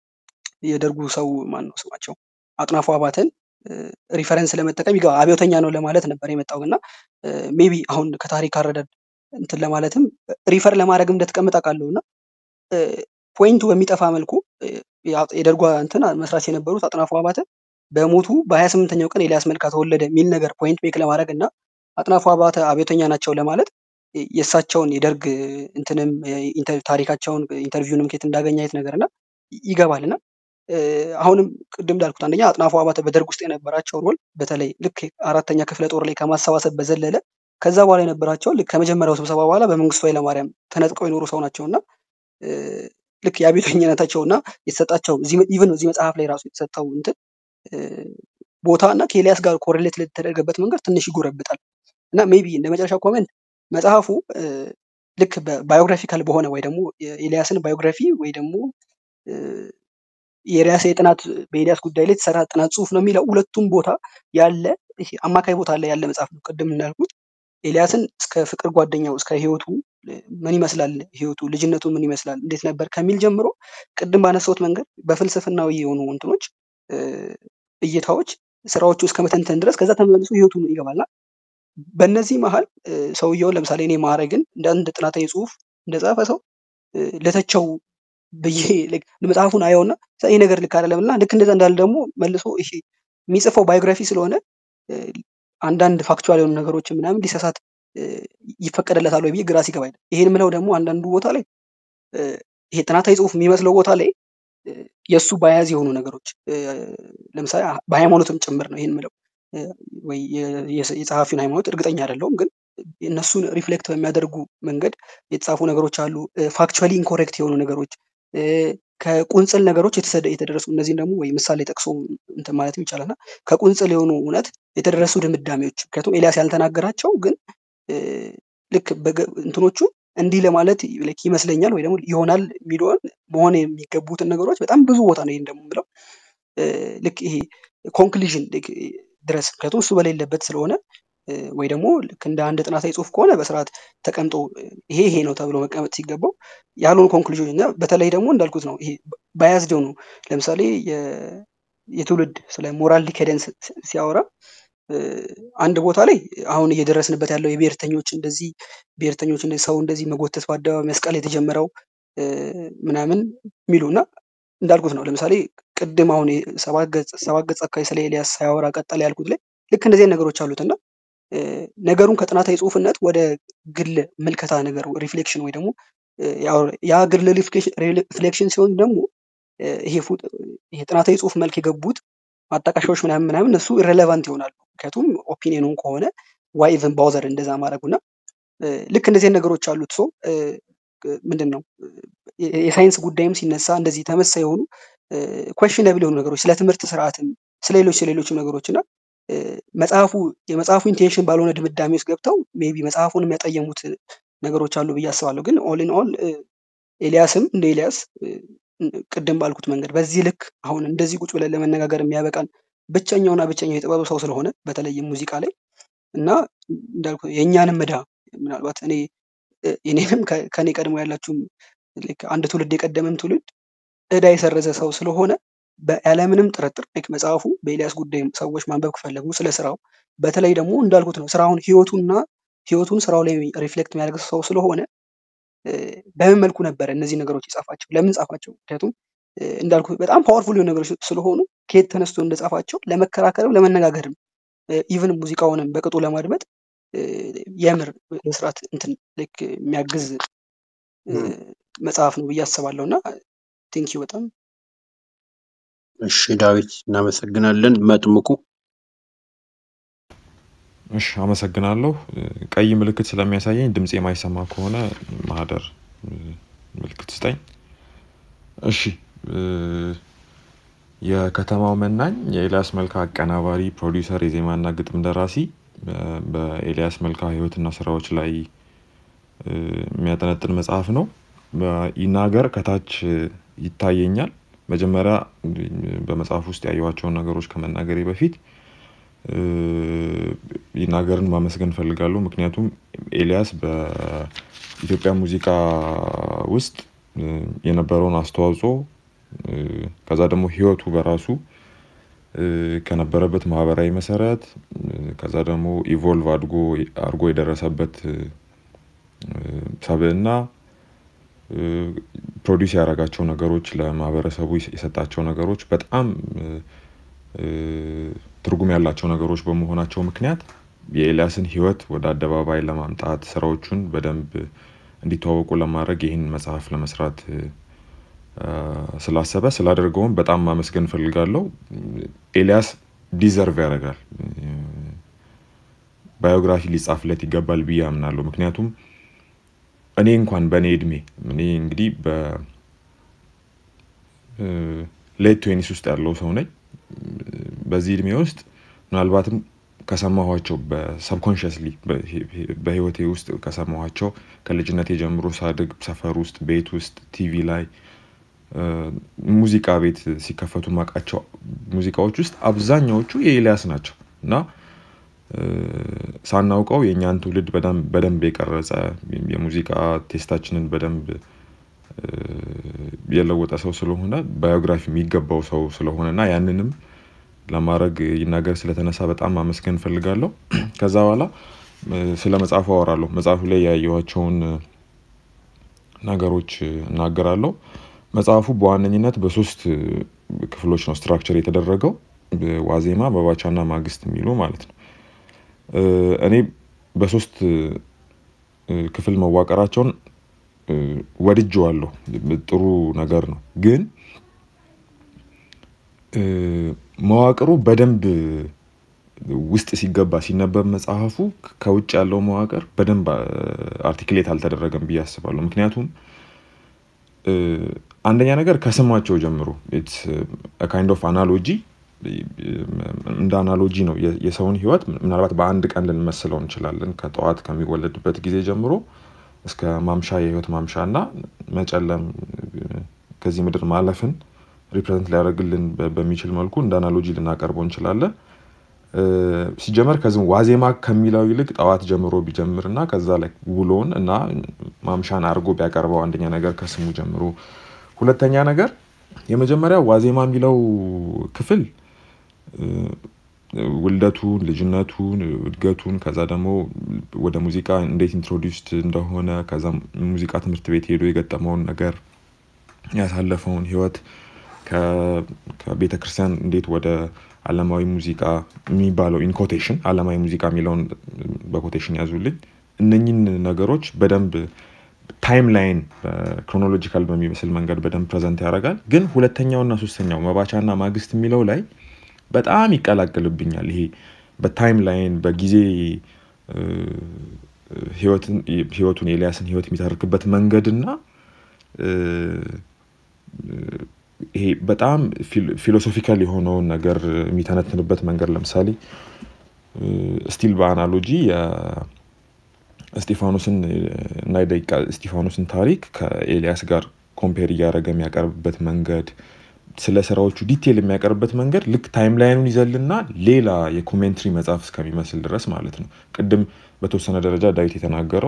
የደርጉ ሰው ማን ነው ስማቸው አጥናፉ አባተን ሪፈረንስ ለመጠቀም ይገባ አብዮተኛ ነው ለማለት ነበር የመጣው እና ሜቢ አሁን ከታሪክ አረዳድ እንትን ለማለትም ሪፈር ለማድረግ እንደተቀመጠ አውቃለሁ እና ፖይንቱ በሚጠፋ መልኩ እ፣ ያ- የደርጓ እንትን መስራች የነበሩት አጥናፉ አባተ በሞቱ በሀያ ስምንተኛው ቀን ኤልያስ መልካ ተወለደ የሚል ነገር ፖይንት ሜክ ለማድረግ እና አጥናፉ አባተ አብዮተኛ ናቸው ለማለት የ- የእሳቸውን የደርግ እንትንም የ- ኢንተር- ታሪካቸውን ኢንተርቪውንም ኬት እንዳገኘ አይነት ነገር እና ይገባል እና እ፣ አሁንም ቅድም እንዳልኩት አንደኛ አጥናፉ አባተ በደርግ ውስጥ የነበራቸው ሮል በተለይ ልክ አራተኛ ክፍለ ጦር ላይ ከማሰባሰብ በዘለለ ከዛ በኋላ የነበራቸው ልክ ከመጀመሪያው ስብሰባ በኋላ በመንግስቱ ኃይለማርያም ተነጥቀው የኖሩ ሰው ናቸው እና እ፣ ልክ የአብዮተኝነታቸው እና የተሰጣቸው ኢቨን እዚህ መጽሐፍ ላይ ራሱ የተሰጠው እንትን እ፣ ቦታ እና ከኤልያስ ጋር ኮሬሌት ለተደረገበት መንገድ ትንሽ ይጎረብጣል እና ሜቢ እንደ መጨረሻ ኮሜንት መጽሐፉ እ፣ ልክ ባዮግራፊካል በሆነ ወይ ደግሞ የኤልያስን ባዮግራፊ ወይ ደግሞ እ፣ የኤልያስ የጥናት በኤልያስ ጉዳይ ላይ የተሰራ ጥናት ጽሁፍ ነው የሚለው ሁለቱም ቦታ ያለ ይሄ አማካይ ቦታ ላይ ያለ መጽሐፍ ነው። ቅድም እንዳልኩት ኤልያስን እስከ ፍቅር ጓደኛው እስከ ህይወቱ እ፣ ምን ይመስላል ህይወቱ ልጅነቱ ምን ይመስላል እንዴት ነበር ከሚል ጀምሮ ቅድም ባነሳሁት መንገድ በፍልስፍናዊ የሆኑ እንትኖች እ፣ እይታዎች ስራዎቹ እስከ መተንተን ድረስ ከዛ ተመልሶ ህይወቱ ይገባልና በእነዚህ መሀል እ፣ ሰውየውን ለምሳሌ እኔ ማዕረግን እንደ አንድ ጥናታዊ ጽሁፍ እንደጻፈ ሰው እ፣ ልተቸው ብዬ like መጽሐፉን አየውና ይህ ነገር ልክ አይደለም እና ልክ እንደዛ እንዳለ ደግሞ መልሶ ይሄ የሚጽፈው ባዮግራፊ ስለሆነ እ፣ አንዳንድ ፋክቹዋል የሆኑ ነገሮችን ምናምን ሊሳሳት እ፣ ይፈቀድለታል ወይ ብዬ ግራ ሲገባኝ ነው። ይሄን ምለው ደግሞ አንዳንዱ ቦታ ላይ እ፣ ይሄ ጥናታዊ ጽሁፍ የሚመስለው ቦታ ላይ እ፣ የእሱ ባያዝ የሆኑ ነገሮች እ፣ ለምሳሌ አ- በሃይማኖትም ጭምር ነው ይሄን ምለው እ፣ ወይ የ- የስ- የጸሐፊውን ሃይማኖት እርግጠኛ አይደለሁም ግን እነሱን ሪፍሌክት በሚያደርጉ መንገድ የተጻፉ ነገሮች አሉ። ፋክቹዋሊ ኢንኮሬክት የሆኑ ነገሮች እ፣ ከቁንጽል ነገሮች የተሰደ- የተደረሱ እነዚህን ደግሞ ወይ ምሳሌ ጠቅሶ እንትን ማለትም ይቻላል እና ከቁንጽል የሆኑ እውነት የተደረሱ ድምዳሜዎች ምክንያቱም ኤልያስ ያልተናገራቸው ግን እ፣ ልክ በገ- እንትኖቹ እንዲህ ለማለት like ይመስለኛል ወይ ደግሞ ይሆናል የሚለውን መሆን የሚገቡትን ነገሮች በጣም ብዙ ቦታ ነው ይሄን ደግሞ የምለው እ፣ ልክ ይሄ ኮንክሉዥን ድረስ ምክንያቱም እሱ በሌለበት ስለሆነ እ፣ ወይ ደግሞ ልክ እንደ አንድ ጥናታዊ ጽሁፍ ከሆነ በስርዓት ተቀምጦ እ፣ ይሄ ይሄ ነው ተብሎ መቀመጥ ሲገባው ያልሆኑ ኮንክሉዥን እና በተለይ ደግሞ እንዳልኩት ነው ይሄ ባያዝድ የሆኑ ለምሳሌ የ- የትውልድ ስለ ሞራል ዲኬደንስ ሲያወራ እ፣ አንድ ቦታ ላይ አሁን እየደረስንበት ያለው የብሔርተኞች እንደዚህ ብሔርተኞች እንደዚህ ሰው እንደዚህ መጎተት በአደባባይ መስቀል የተጀመረው እ፣ ምናምን የሚሉ እና እንዳልኩት ነው። ለምሳሌ ቅድም አሁን የ- ሰባት ገጽ ሰባት ገጽ አካባቢ ስለ ኤልያስ ሳያወራ ቀጠለ ያልኩት ላይ ልክ እንደዚህ አይነት ነገሮች አሉት እና እ፣ ነገሩን ከጥናታዊ ጽሁፍነት ወደ ግል ምልከታ ነገር ሪፍሌክሽን ወይ ደግሞ እ፣ ያው ያ ግል ሪፍሌክሽን ሲሆን ደግሞ እ፣ ይሄ ፉ- ይሄ ጥናታዊ ጽሁፍ መልክ የገቡት ማጣቀሻዎች ምናምን ምናምን እነሱ ኢሬሌቫንት ይሆናሉ። ምክንያቱም ኦፒኒየኑን ከሆነ ዋይ ኢቨን ባውዘር እንደዛ ማድረጉና እ፣ ልክ እንደዚህ አይነት ነገሮች አሉት። ሶ ምንድን ነው የ- የሳይንስ ጉዳይም ሲነሳ እንደዚህ ተመሳሳይ የሆኑ ኮሽነብል የሆኑ ነገሮች ስለ ትምህርት ስርዓትም ስለ ሌሎች ስለ ሌሎችም ነገሮች እና እ፣ መጽሐፉ የመጽሐፉ ኢንቴንሽን ባልሆነ ድምዳሜ ውስጥ ገብተው ሜቢ መጽሐፉን የሚያጠየሙት ነገሮች አሉ ብዬ አስባለሁ። ግን ኦል ኢን ኦል ኤልያስም እንደ ኤልያስ እ፣ ቅድም ባልኩት መንገድ በዚህ ልክ አሁን እንደዚህ ቁጭ ብለን ለመነጋገር የሚያበቃን ብቸኛውና ብቸኛው የጥበብ ሰው ስለሆነ በተለይም ሙዚቃ ላይ እና እንዳልኩ የእኛንም ዕዳ ምናልባት እኔ እ፣ የኔንም ከ- ከኔ ቀድሞ ያላችሁም ልክ አንድ ትውልድ የቀደመም ትውልድ ዕዳ የሰረዘ ሰው ስለሆነ በ- ያለምንም ጥርጥር ልክ መጽሐፉ በኤልያስ ጉዳይ ሰዎች ማንበብ ከፈለጉ ስለ ስራው በተለይ ደግሞ እንዳልኩት ነው ስራውን ህይወቱና ህይወቱን ስራው ላይ ሪፍሌክት የሚያደርግ ሰው ስለሆነ እ፣ በምን መልኩ ነበረ እነዚህ ነገሮች የጻፋቸው? ለምን ጻፋቸው? ምክንያቱም እ፣ እንዳልኩ በጣም ፓወርፉል የሆኑ ነገሮች ስለሆኑ ከየት ተነስቶ እንደጻፋቸው ለመከራከርም ለመነጋገርም ኢቭን ሙዚቃውንም በቅጡ ለማድመጥ እ፣ የምር በስርዓት እንትን ልክ የሚያግዝ እ፣ እም፣ መጽሐፍ ነው ብዬ አስባለሁ እና ቴንኪዩ በጣም እሺ ዳዊት እናመሰግናለን። መጥምቁ እሺ አመሰግናለሁ። እ፣ ቀይ ምልክት ስለሚያሳየኝ ድምፅ የማይሰማ ከሆነ ማህደር እ፣ ምልክት ስጠኝ። እሺ እ፣ የከተማው መናኝ የኤልያስ መልካ አቀናባሪ፣ ፕሮዲውሰር፣ የዜማና ግጥም ደራሲ እ፣ በኤልያስ መልካ ህይወትና ስራዎች ላይ እ፣ የሚያጠነጥን መጽሐፍ ነው። ይናገር ከታች እ፣ ይታየኛል። መጀመሪያ እ፣ በመጽሐፍ ውስጥ ያየኋቸውን ነገሮች ከመናገሬ በፊት እ፣ ይናገርን ማመስገን እፈልጋለሁ። ምክንያቱም ኤልያስ በኢትዮጵያ ሙዚቃ ውስጥ እ፣ የነበረውን አስተዋጽኦ እ፣ ከዛ ደግሞ ህይወቱ በራሱ እ፣ ከነበረበት ማህበራዊ መሰረት እ፣ ከዛ ደግሞ ኢቮልቭ አድጎ አድርጎ የደረሰበት እ፣ ሰብዕና እ፣ ፕሮዲውስ ያደረጋቸው ነገሮች ለማህበረሰቡ የሰጣቸው ነገሮች በጣም እ፣ እ፣ ትርጉም ያላቸው ነገሮች በመሆናቸው ምክንያት የኤልያስን ህይወት ወደ አደባባይ ለማምጣት ስራዎቹን በደንብ እንዲተዋወቁ ለማድረግ ይህን መጽሐፍ ለመስራት እ፣ አ፣ ስላሰበ ስላደርገውም በጣም ማመስገን እፈልጋለሁ። ኤልያስ ዲዘርቭ ያደርጋል። ባዮግራፊ ሊጻፍለት ይገባል ብዬ አምናለሁ። ምክንያቱም እኔ እንኳን በእኔ እድሜ እኔ እንግዲህ በሌት ትዌኒስ ውስጥ ያለው ሰው ነኝ። በዚህ እድሜ ውስጥ ምናልባትም ከሰማኋቸው በሰብኮንሽስሊ በህይወቴ ውስጥ ከሰማኋቸው ከልጅነቴ ጀምሮ ሳድግ ሰፈር ውስጥ ቤት ውስጥ ቲቪ ላይ እ፣ ሙዚቃ ቤት ሲከፈቱ ማውቃቸው ሙዚቃዎች ውስጥ አብዛኛዎቹ የኤልያስ ናቸው እና እ፣ ሳናውቀው የእኛን ትውልድ በደንብ በደንብ የቀረጸ የሙዚቃ ቴስታችንን በደንብ እ፣ የለወጠ ሰው ስለሆነ ባዮግራፊ የሚገባው ሰው ስለሆነ እና ያንንም ለማድረግ ይናገር ስለተነሳ በጣም ማመስገን እፈልጋለሁ። ከዛ በኋላ እ፣ ስለ መጽሐፉ አወራለሁ። መጽሐፉ ላይ ያየኋቸውን እ፣ ነገሮች እ፣ እናገራለሁ። መጽሐፉ በዋነኝነት በሶስት እ፣ ክፍሎች ነው ስትራክቸር የተደረገው ዋዜማ፣ መባቻና ማግስት የሚሉ ማለት ነው። እ፣ እኔ በሶስት እ፣ ክፍል መዋቀራቸውን እ፣ ወድጄዋለሁ። ጥሩ ነገር ነው። ግን እ፣ መዋቅሩ በደንብ ውስጥ ሲገባ ሲነበብ መጽሐፉ ከውጭ ያለው መዋቅር በደንብ አርቲክሌት አልተደረገም ብዬ አስባለሁ። ምክንያቱም እ፣ አንደኛ ነገር ከስማቸው ጀምሮ ካይንድ ኦፍ አናሎጂ እንደ አናሎጂ ነው የ- የሰውን ህይወት ምናልባት በአንድ ቀን ልንመስለው እንችላለን። ከጠዋት ከሚወለድበት ጊዜ ጀምሮ እስከ ማምሻ የህይወት ማምሻ እና መጨለም እ፣ ከዚህ ምድር ማለፍን ሪፕሬዘንት ሊያደርግልን በ- በሚችል መልኩ እንደ አናሎጂ ልናቀርበው እንችላለን። እ፣ ሲጀመር ከዚህ ዋዜማ ከሚለው ይልቅ ጠዋት ጀምሮ ቢጀምር እና ከዛ ላይ ውሎን እና ማምሻን አድርጎ ቢያቀርበው አንደኛ ነገር ከስሙ ጀምሮ፣ ሁለተኛ ነገር የመጀመሪያ ዋዜማ የሚለው ክፍል እ፣ ውልደቱን፣ ልጅነቱን፣ እድገቱን ከዛ ደግሞ ወደ ሙዚቃ እንዴት ኢንትሮዲውስድ እንደሆነ ከዛ ሙዚቃ ትምህርት ቤት ሄዶ የገጠመውን ነገር ያሳለፈውን ህይወት ከቤተ ክርስቲያን እንዴት ወደ አለማዊ ሙዚቃ የሚባለው ኢንኮቴሽን አለማዊ ሙዚቃ የሚለውን በኮቴሽን ያዙልኝ። እነኝን ነገሮች በደንብ ታይም ላይን ክሮኖሎጂካል በሚመስል መንገድ በደንብ ፕሬዘንት ያደርጋል። ግን ሁለተኛውና ሶስተኛው መባቻና ማግስት የሚለው ላይ በጣም ይቀላቅልብኛል። ይሄ በታይም ላይን በጊዜ እ፣ ህይወትን ህይወቱን የኤልያስን ህይወት የሚተርክበት መንገድ እና እ፣ ይሄ በጣም ፊል- ፊሎሶፊካል የሆነውን ነገር የሚተነትንበት መንገድ ለምሳሌ ስቲል በአናሎጂ የእስጢፋኖስን እና የደቂቀ እስጢፋኖስን ታሪክ ከኤልያስ ጋር ኮምፔር እያደረገ የሚያቀርብበት መንገድ ስለ ስራዎቹ ዲቴል የሚያቀርብበት መንገድ ልክ ታይም ላይኑን ይዘልና ሌላ የኮሜንትሪ መጽሐፍ እስከሚመስል ድረስ ማለት ነው። ቅድም በተወሰነ ደረጃ ዳዊት የተናገረው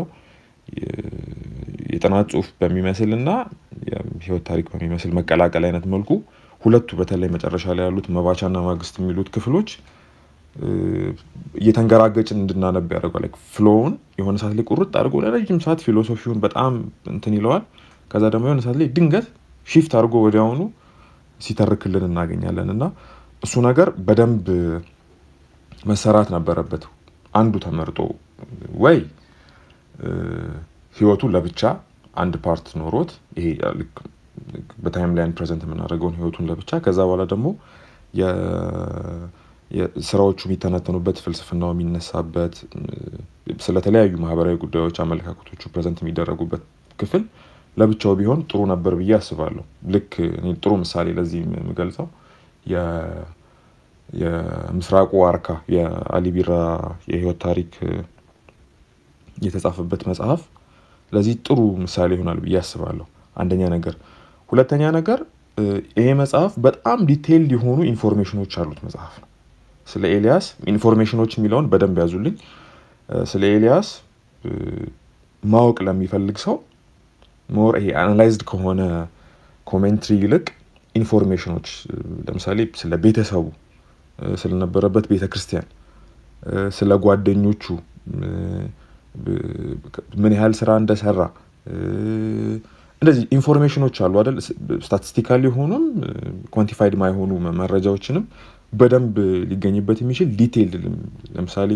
የጥናት ጽሁፍ በሚመስል እና የህይወት ታሪክ በሚመስል መቀላቀል አይነት መልኩ ሁለቱ በተለይ መጨረሻ ላይ ያሉት መባቻና ማግስት የሚሉት ክፍሎች እ፣ እየተንገራገጭን እንድናነብ ያደርገዋል። ፍሎውን የሆነ ሰዓት ላይ ቁርጥ አድርጎ ለረጅም ሰዓት ፊሎሶፊውን በጣም እንትን ይለዋል። ከዛ ደግሞ የሆነ ሰዓት ላይ ድንገት ሺፍት አድርጎ ወዲያውኑ ሲተርክልን እናገኛለን እና እሱ ነገር በደንብ መሰራት ነበረበት። አንዱ ተመርጦ ወይ እ፣ ህይወቱ ለብቻ አንድ ፓርት ኖሮት ይሄ ልክ በታይም ላይን ፕሬዘንት የምናደርገውን ህይወቱን ለብቻ ከዛ በኋላ ደግሞ የ- የ- ስራዎቹ የሚተነተኑበት ፍልስፍናው የሚነሳበት እ፣ ስለተለያዩ ማህበራዊ ጉዳዮች አመለካከቶቹ ፕሬዘንት የሚደረጉበት ክፍል ለብቻው ቢሆን ጥሩ ነበር ብዬ አስባለሁ። ልክ እኔ ጥሩ ምሳሌ ለዚህ የምገልጸው የ- የምስራቁ ዋርካ የአሊ ቢራ የህይወት ታሪክ እ፣ የተጻፈበት መጽሐፍ ለዚህ ጥሩ ምሳሌ ይሆናል ብዬ አስባለሁ። አንደኛ ነገር። ሁለተኛ ነገር እ፣ ይሄ መጽሐፍ በጣም ዲቴይልድ የሆኑ ኢንፎርሜሽኖች ያሉት መጽሐፍ ነው። ስለ ኤልያስ ኢንፎርሜሽኖች የሚለውን በደንብ ያዙልኝ። እ፣ ስለ ኤልያስ እ፣ ማወቅ ለሚፈልግ ሰው ሞር ይሄ አናላይዝድ ከሆነ ኮሜንትሪ ይልቅ ኢንፎርሜሽኖች እ፣ ለምሳሌ ስለ ቤተሰቡ እ፣ ስለነበረበት ቤተ ክርስቲያን እ፣ ስለ ጓደኞቹ እ፣ ብ- ምን ያህል ስራ እንደሰራ እ፣ እንደዚህ ኢንፎርሜሽኖች አሉ አይደል? ስታቲስቲካል የሆኑም ኳንቲፋይድ ማይሆኑ መ- መረጃዎችንም በደንብ ሊገኝበት የሚችል ዲቴይልድ ለምሳሌ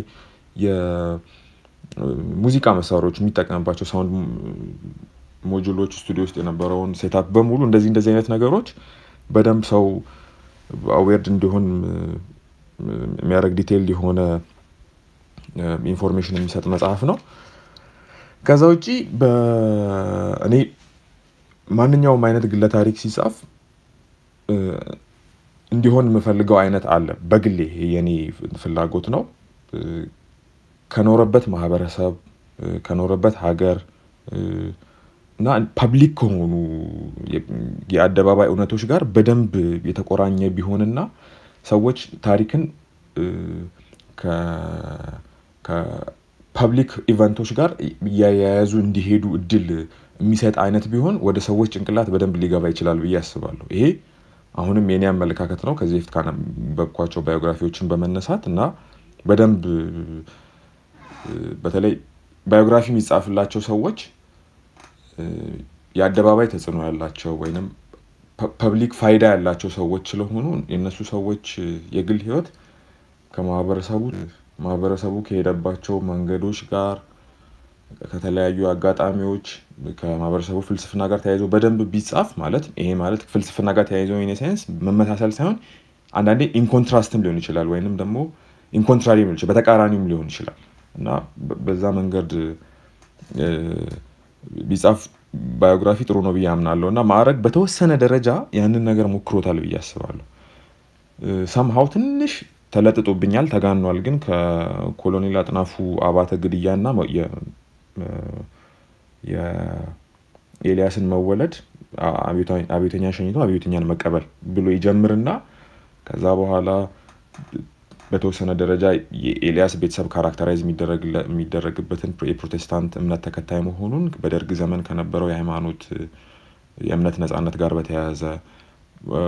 የሙዚቃ መሳሪያዎች የሚጠቀምባቸው ሳውንድ ሞጁሎች ስቱዲዮ ውስጥ የነበረውን ሴታፕ በሙሉ እንደዚህ እንደዚህ አይነት ነገሮች በደንብ ሰው አዌርድ እንዲሆን እ፣ የሚያደርግ ዲቴይልድ የሆነ ኢንፎርሜሽን የሚሰጥ መጽሐፍ ነው። ከዛ ውጪ በ- እኔ ማንኛውም አይነት ግለ ታሪክ ሲጻፍ እ፣ እንዲሆን የምፈልገው አይነት አለ። በግሌ ይሄ የኔ ፍላጎት ነው። እ፣ ከኖረበት ማህበረሰብ እ፣ ከኖረበት ሀገር እ፣ እና ፐብሊክ ከሆኑ የ- የአደባባይ እውነቶች ጋር በደንብ የተቆራኘ ቢሆንና ሰዎች ታሪክን እ፣ ከ- ከፐብሊክ ኢቨንቶች ጋር እያያያዙ እንዲሄዱ እድል የሚሰጥ አይነት ቢሆን ወደ ሰዎች ጭንቅላት በደንብ ሊገባ ይችላል ብዬ አስባለሁ። ይሄ አሁንም የኔ አመለካከት ነው። ከዚህ በፊት ካነበብኳቸው ባዮግራፊዎችን በመነሳት እና በደንብ እ፣ በተለይ ባዮግራፊ የሚጻፍላቸው ሰዎች እ፣ የአደባባይ ተጽዕኖ ያላቸው ወይም ፐብሊክ ፋይዳ ያላቸው ሰዎች ስለሆኑ የእነሱ ሰዎች እ፣ የግል ህይወት ከማህበረሰቡ ማህበረሰቡ ከሄደባቸው መንገዶች ጋር ከተለያዩ አጋጣሚዎች ከማህበረሰቡ ፍልስፍና ጋር ተያይዞ በደንብ ቢጻፍ ማለት ይሄ ማለት ፍልስፍና ጋር ተያይዞ ኢን ሴንስ መመሳሰል ሳይሆን አንዳንዴ ኢንኮንትራስትም ሊሆን ይችላል ወይንም ደግሞ ኢንኮንትራሪ ሊሆን ይችላል በተቃራኒም ሊሆን ይችላል እና በ- በዛ መንገድ እ፣ ቢጻፍ ባዮግራፊ ጥሩ ነው ብዬ አምናለሁ እና ማዕረግ በተወሰነ ደረጃ ያንን ነገር ሞክሮታል ብዬ አስባለሁ። ሰምሃው ትንሽ ተለጥጦብኛል፣ ተጋኗል። ግን ከኮሎኔል አጥናፉ አባተ ግድያና መ- የ- እ- የኤልያስን መወለድ አ- አብዮታ- አብዮተኛ ሸኝቶ አብዮተኛን መቀበል ብሎ ይጀምርና ከዛ በኋላ በተወሰነ ደረጃ የኤልያስ ቤተሰብ ካራክተራይዝ የሚደረግለ- የሚደረግበትን የፕሮቴስታንት እምነት ተከታይ መሆኑን በደርግ ዘመን ከነበረው የሃይማኖት እ፣ የእምነት ነጻነት ጋር በተያያዘ እ፣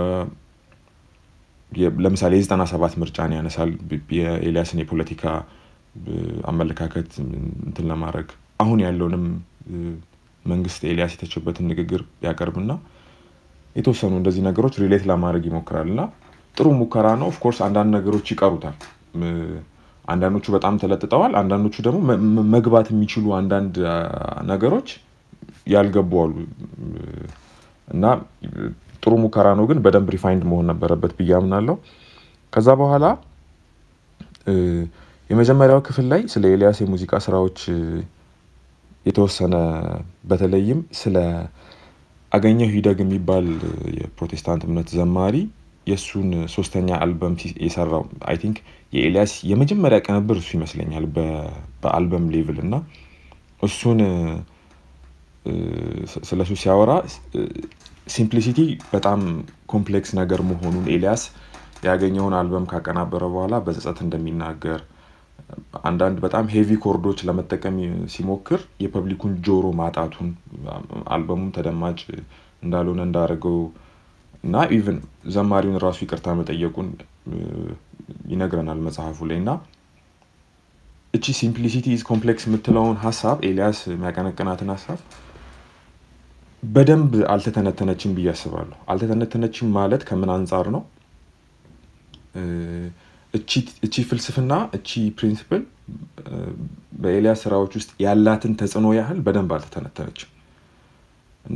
የ- ለምሳሌ የዘጠና ሰባት ምርጫን ያነሳል። ብ- የኤልያስን የፖለቲካ እ፣ አመለካከት እንትን ለማድረግ አሁን ያለውንም እ፣ መንግስት ኤልያስ የተቸበትን ንግግር ያቀርብና የተወሰኑ እንደዚህ ነገሮች ሪሌት ለማድረግ ይሞክራል እና ጥሩ ሙከራ ነው። ኦፍኮርስ አንዳንድ ነገሮች ይቀሩታል። እ፣ አንዳንዶቹ በጣም ተለጥጠዋል። አንዳንዶቹ ደግሞ መ- መ- መግባት የሚችሉ አንዳንድ አ፣ ነገሮች ያልገቡ አሉ እ፣ እና እ፣ ጥሩ ሙከራ ነው፣ ግን በደንብ ሪፋይንድ መሆን ነበረበት ብዬ አምናለሁ። ከዛ በኋላ እ፣ የመጀመሪያው ክፍል ላይ ስለ ኤልያስ የሙዚቃ ስራዎች እ፣ የተወሰነ በተለይም ስለ አገኘሁ ሂደግ የሚባል እ፣ የፕሮቴስታንት እምነት ዘማሪ የእሱን ሶስተኛ አልበም ሲ- የሰራው አይ ቲንክ የኤልያስ የመጀመሪያ ቅንብር እሱ ይመስለኛል በ- በአልበም ሌቭል እና እሱን እ፣ ስ- ስለ እሱ ሲያወራ ሲምፕሊሲቲ በጣም ኮምፕሌክስ ነገር መሆኑን ኤልያስ ያገኘውን አልበም ካቀናበረ በኋላ በጸጸት እንደሚናገር አንዳንድ በጣም ሄቪ ኮርዶች ለመጠቀም ሲሞክር የፐብሊኩን ጆሮ ማጣቱን አልበሙም ተደማጭ እንዳልሆነ እንዳደረገው እና ኢቭን ዘማሪውን ራሱ ይቅርታ መጠየቁን እ፣ ይነግረናል መጽሐፉ ላይ እና እቺ ሲምፕሊሲቲ ኢዝ ኮምፕሌክስ የምትለውን ሀሳብ ኤልያስ የሚያቀነቅናትን ሀሳብ በደንብ አልተተነተነችም ብዬ አስባለሁ። አልተተነተነችም ማለት ከምን አንጻር ነው? እ፣ እቺ- እቺ ፍልስፍና እቺ ፕሪንሲፕል በኤልያስ ስራዎች ውስጥ ያላትን ተጽዕኖ ያህል በደንብ አልተተነተነችም እና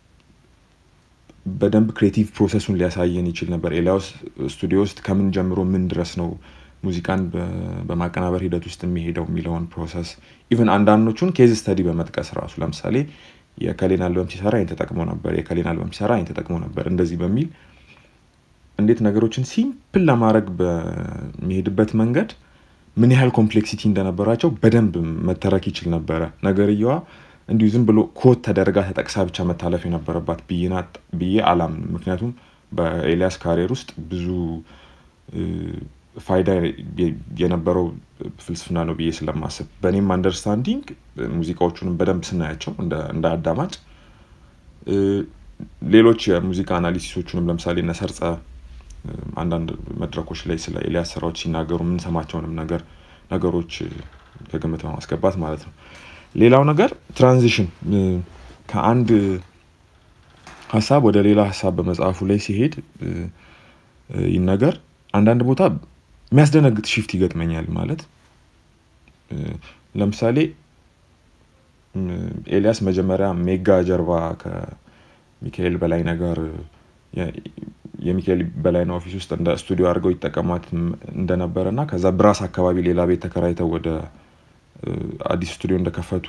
በደንብ ክሬቲቭ ፕሮሰሱን ሊያሳየን ይችል ነበር። ኤልያስ ስቱዲዮ ውስጥ ከምን ጀምሮ ምን ድረስ ነው ሙዚቃን በ- በማቀናበር ሂደት ውስጥ የሚሄደው የሚለውን ፕሮሰስ ኢቨን አንዳንዶቹን ኬዝ ስተዲ በመጥቀስ ራሱ ለምሳሌ የከሌን አልበም ሲሰራ ይህን ተጠቅሞ ነበር፣ የከሌን አልበም ሲሰራ ይህን ተጠቅሞ ነበር እንደዚህ በሚል እንዴት ነገሮችን ሲምፕል ለማድረግ በሚሄድበት መንገድ ምን ያህል ኮምፕሌክሲቲ እንደነበራቸው በደንብ መተረክ ይችል ነበረ። ነገርየዋ እንዲሁ ዝም ብሎ ኮት ተደርጋ ተጠቅሳ ብቻ መታለፍ የነበረባት ብዬ ናት- ብዬ አላምንም። ምክንያቱም በኤልያስ ካሪየር ውስጥ ብዙ እ፣ ፋይዳ የ- የነበረው ፍልስፍና ነው ብዬ ስለማስብ በእኔም አንደርስታንዲንግ ሙዚቃዎቹንም በደንብ ስናያቸው እንደ እንደ አዳማጭ እ፣ ሌሎች የሙዚቃ አናሊሲሶቹንም ለምሳሌ እነ ሰርጸ እ፣ አንዳንድ መድረኮች ላይ ስለ ኤልያስ ስራዎች ሲናገሩ የምንሰማቸውንም ነገር ነገሮች እ፣ ከግምት በማስገባት ማለት ነው። ሌላው ነገር ትራንዚሽን እ፣ ከአንድ ሀሳብ ወደ ሌላ ሀሳብ በመጽሐፉ ላይ ሲሄድ እ፣ እ፣ ይህ ነገር አንዳንድ ቦታ የሚያስደነግጥ ሽፍት ይገጥመኛል ማለት እ፣ ለምሳሌ እ፣ ኤልያስ መጀመሪያ ሜጋ ጀርባ ከሚካኤል በላይነህ ጋር የ- የሚካኤል በላይነህ ኦፊስ ውስጥ እንደ ስቱዲዮ አድርገው ይጠቀሟት እንደነበረ እና ከዛ ብራስ አካባቢ ሌላ ቤት ተከራይተው ወደ እ፣ አዲስ ስቱዲዮ እንደከፈቱ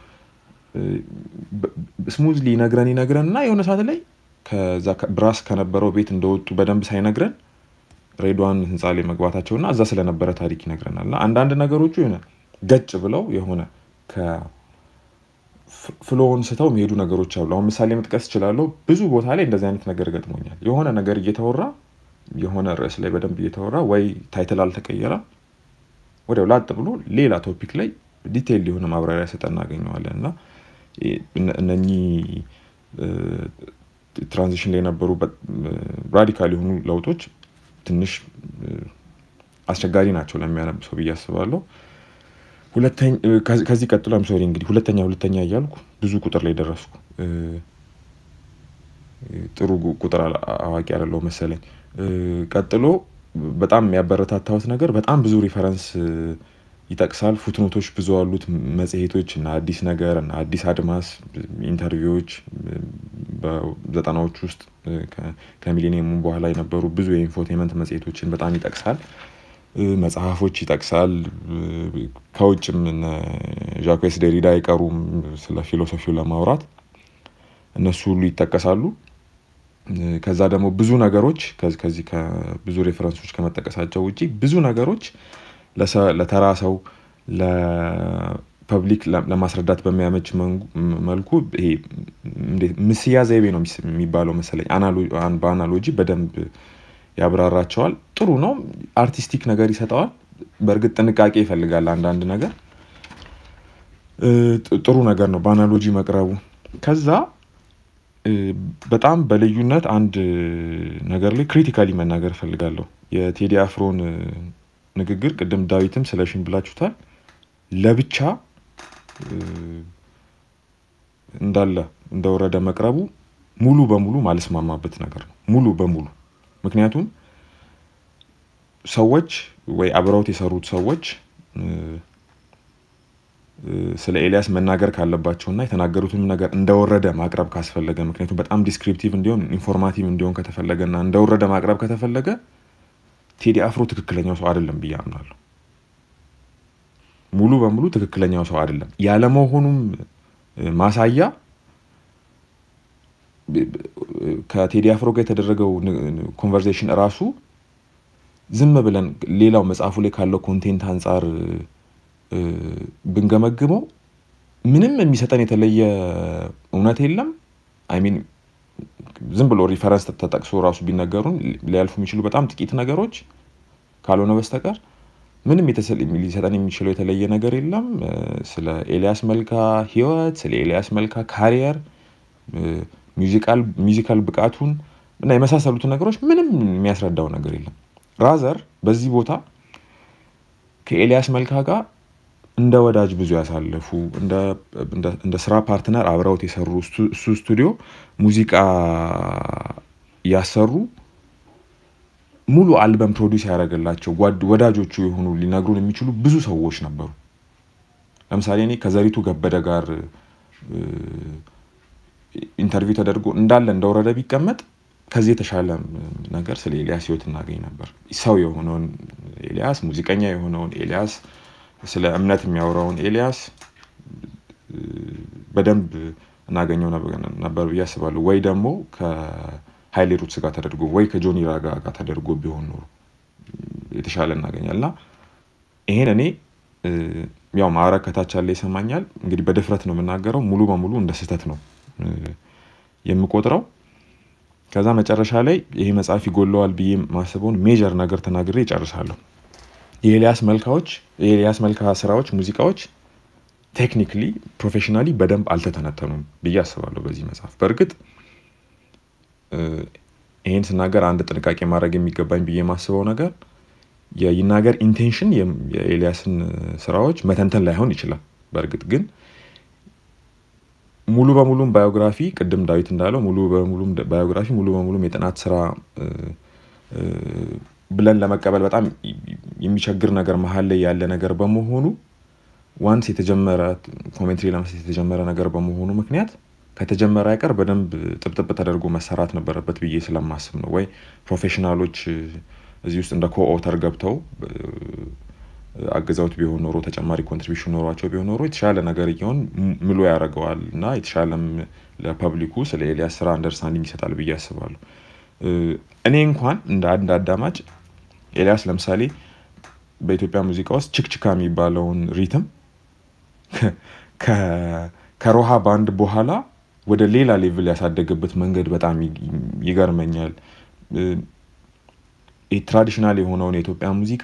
ስሙዝሊ ይነግረን ይነግረን እና የሆነ ሰዓት ላይ ከዛ ከ- ብራስ ከነበረው ቤት እንደወጡ በደንብ ሳይነግረን ሬድዋን ህንፃ ላይ መግባታቸው እና እዛ ስለነበረ ታሪክ ይነግረናል። እና አንዳንድ ነገሮቹ የሆነ ገጭ ብለው የሆነ ከፍሎውን ስተው የሚሄዱ ነገሮች አሉ። አሁን ምሳሌ መጥቀስ እችላለሁ። ብዙ ቦታ ላይ እንደዚህ አይነት ነገር ገጥሞኛል። የሆነ ነገር እየተወራ የሆነ ርዕስ ላይ በደንብ እየተወራ ወይ ታይትል አልተቀየረም ወዲያው ላጥ ብሎ ሌላ ቶፒክ ላይ ዲቴይል የሆነ ማብራሪያ ሰጠ እናገኘዋለን እና እነ- እነኚህ ትራንዚሽን ላይ የነበሩ ራዲካል የሆኑ ለውጦች ትንሽ እ፣ አስቸጋሪ ናቸው ለሚያነብ ሰው ብዬ አስባለሁ። ሁለተኛ- እ፣ ከዚህ ከዚህ ቀጥሎ አም ሶሪ እንግዲህ ሁለተኛ ሁለተኛ እያልኩ ብዙ ቁጥር ላይ ደረስኩ። እ፣ ጥሩ ጉ- ቁጥር አላ- አዋቂ አይደለሁ መሰለኝ። እ፣ ቀጥሎ በጣም የሚያበረታታሁት ነገር በጣም ብዙ ሪፈረንስ እ፣ ይጠቅሳል። ፉትኖቶች ብዙ አሉት። መጽሔቶች እና አዲስ ነገር እና አዲስ አድማስ ኢንተርቪዎች እ፣ በዘጠናዎች ውስጥ እ፣ ከ- ከሚሊኒየሙ በኋላ የነበሩ ብዙ የኢንፎቴመንት መጽሔቶችን በጣም ይጠቅሳል። እ፣ መጽሐፎች ይጠቅሳል። እ፣ ከውጭም እነ ዣኩስ ዴሪዳ አይቀሩም ስለ ፊሎሶፊው ለማውራት እነሱ ሁሉ ይጠቀሳሉ። እ፣ ከዛ ደግሞ ብዙ ነገሮች ከዚ- ከዚህ ከብዙ ሬፈረንሶች ከመጠቀሳቸው ውጪ ብዙ ነገሮች ለሰ- ለተራ ሰው ለፐብሊክ ለ- ለማስረዳት በሚያመች መንጉ- መልኩ ይሄ እንዴት ምስያ ዘይቤ ነው የሚስ- የሚባለው መሰለኝ አናሎ- አን- በአናሎጂ በደንብ ያብራራቸዋል። ጥሩ ነው። አርቲስቲክ ነገር ይሰጠዋል። በእርግጥ ጥንቃቄ ይፈልጋል አንዳንድ ነገር እ፣ ጥ- ጥሩ ነገር ነው በአናሎጂ መቅረቡ። ከዛ እ፣ በጣም በልዩነት አንድ ነገር ላይ ክሪቲካሊ መናገር እፈልጋለሁ። የቴዲ አፍሮን እ፣ ንግግር ቅድም ዳዊትም ስለሽን ብላችሁታል። ለብቻ እ፣ እንዳለ እንደወረደ መቅረቡ ሙሉ በሙሉ ማልስማማበት ነገር ነው። ሙሉ በሙሉ ምክንያቱም ሰዎች ወይ አብረውት የሰሩት ሰዎች እ፣ እ፣ ስለ ኤልያስ መናገር ካለባቸው እና የተናገሩትም ነገር እንደወረደ ማቅረብ ካስፈለገ ምክንያቱም በጣም ዲስክሪፕቲቭ እንዲሆን ኢንፎርማቲቭ እንዲሆን ከተፈለገ እና እንደወረደ ማቅረብ ከተፈለገ ቴዲ አፍሮ ትክክለኛው ሰው አይደለም ብዬ አምናለሁ። ሙሉ በሙሉ ትክክለኛው ሰው አይደለም። ያለመሆኑም ማሳያ ከቴዲ አፍሮ ጋር የተደረገው ኮንቨርሴሽን እራሱ ዝም ብለን ሌላው መጽሐፉ ላይ ካለው ኮንቴንት አንጻር እ፣ ብንገመግመው ምንም የሚሰጠን የተለየ እውነት የለም። አይ ሚን ዝም ብሎ ሪፈረንስ ተጠቅሶ ራሱ ቢነገሩን ሊያልፉ የሚችሉ በጣም ጥቂት ነገሮች ካልሆነ በስተቀር ምንም የተሰ- ሊሰጠን የሚችለው የተለየ ነገር የለም። እ፣ ስለ ኤልያስ መልካ ህይወት፣ ስለ ኤልያስ መልካ ካሪየር፣ ሚውዚካል ሚውዚካል ብቃቱን እና የመሳሰሉትን ነገሮች ምንም የሚያስረዳው ነገር የለም። ራዘር በዚህ ቦታ ከኤልያስ መልካ ጋር እንደ ወዳጅ ብዙ ያሳለፉ እንደ እንደ- እንደ ስራ ፓርትነር አብረውት የሰሩ ስቱ- እሱ ስቱዲዮ ሙዚቃ ያሰሩ ሙሉ አልበም ፕሮዲውስ ያደረገላቸው ጓድ- ወዳጆቹ የሆኑ ሊነግሩን የሚችሉ ብዙ ሰዎች ነበሩ። ለምሳሌ እኔ ከዘሪቱ ገበደ ጋር እ፣ ኢንተርቪው ተደርጎ እንዳለ እንደወረደ ቢቀመጥ ከዚህ የተሻለ ነገር ስለ ኤልያስ ህይወት እናገኝ ነበር። ሰው የሆነውን ኤልያስ፣ ሙዚቀኛ የሆነውን ኤልያስ፣ ስለ እምነት የሚያወራውን ኤልያስ እ፣ በደንብ እናገኘው ነበር- ነበር ብዬ አስባለሁ። ወይ ደግሞ ከሀይሌ ሩትስ ጋር ተደርጎ ወይ ከጆኒ ራጋ ጋር ተደርጎ ቢሆን ኖሮ የተሻለ እናገኛል እና ይሄን እኔ እ፣ ያው ማዕረግ ከታች ያለ ይሰማኛል። እንግዲህ በድፍረት ነው የምናገረው። ሙሉ በሙሉ እንደ ስህተት ነው እ፣ የምቆጥረው። ከዛ መጨረሻ ላይ ይሄ መጽሐፍ ይጎለዋል ብዬ ማስበውን ሜጀር ነገር ተናግሬ ይጨርሳለሁ። የኤልያስ መልካዎች የኤልያስ መልካ ስራዎች፣ ሙዚቃዎች ቴክኒክሊ ፕሮፌሽናሊ በደንብ አልተተነተኑም ብዬ አስባለሁ በዚህ መጽሐፍ። በእርግጥ እ፣ ይሄን ስናገር አንድ ጥንቃቄ ማድረግ የሚገባኝ ብዬ የማስበው ነገር የይናገር ኢንቴንሽን የም- የኤልያስን ስራዎች መተንተን ላይሆን ይችላል። በእርግጥ ግን ሙሉ በሙሉም ባዮግራፊ ቅድም ዳዊት እንዳለው ሙሉ በሙሉም ደ- ባዮግራፊ ሙሉ በሙሉም የጥናት ስራ እ፣ እ፣ ብለን ለመቀበል በጣም ይ- የሚቸግር ነገር መሀል ላይ ያለ ነገር በመሆኑ ዋንስ የተጀመረ ኮሜንትሪ ለመስጠት የተጀመረ ነገር በመሆኑ ምክንያት ከተጀመረ አይቀር በደንብ ጥብጥብ ተደርጎ መሰራት ነበረበት ብዬ ስለማስብ ነው። ወይ ፕሮፌሽናሎች እ፣ እዚህ ውስጥ እንደ ኮኦተር ገብተው እ፣ አግዘውት ቢሆን ኖሮ ተጨማሪ ኮንትሪቢሽን ኖሯቸው ቢሆን ኖሮ የተሻለ ነገር እየሆን ም- ምሎ ያደርገዋል እና የተሻለም ለፐብሊኩ ስለ ኤልያስ ስራ አንደርስታንዲንግ ይሰጣል ብዬ አስባለሁ። እ፣ እኔ እንኳን እንደ አንድ አዳማጭ ኤልያስ ለምሳሌ በኢትዮጵያ ሙዚቃ ውስጥ ችክችካ የሚባለውን ሪትም ከ- ከሮሃ ባንድ በኋላ ወደ ሌላ ሌቭል ያሳደገበት መንገድ በጣም ይ- ይገርመኛል። እ፣ ይህ ትራዲሽናል የሆነውን የኢትዮጵያ ሙዚቃ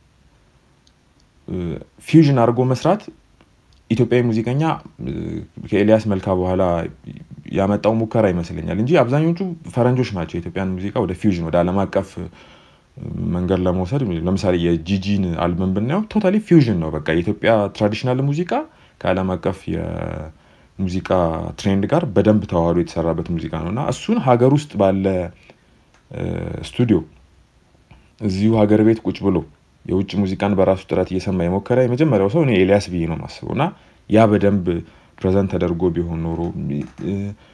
ፊውዥን አድርጎ መስራት ኢትዮጵያዊ ሙዚቀኛ እ፣ ከኤልያስ መልካ በኋላ ያመጣው ሙከራ ይመስለኛል እንጂ አብዛኞቹ ፈረንጆች ናቸው የኢትዮጵያን ሙዚቃ ወደ ፊውዥን ወደ ዓለም አቀፍ እ፣ መንገድ ለመውሰድ ለምሳሌ የጂጂን አልበም ብናየው ቶታሊ ፊውዥን ነው። በቃ የኢትዮጵያ ትራዲሽናል ሙዚቃ ከዓለም አቀፍ የሙዚቃ ትሬንድ ጋር በደንብ ተዋህዶ የተሰራበት ሙዚቃ ነው እና እሱን ሀገር ውስጥ ባለ እ፣ ስቱዲዮ እዚሁ ሀገር ቤት ቁጭ ብሎ የውጭ ሙዚቃን በራሱ ጥረት እየሰማ የሞከረ የመጀመሪያው ሰው እኔ ኤልያስ ብዬ ነው የማስበው እና ያ በደንብ ፕሬዘንት ተደርጎ ቢሆን ኖሮ እ፣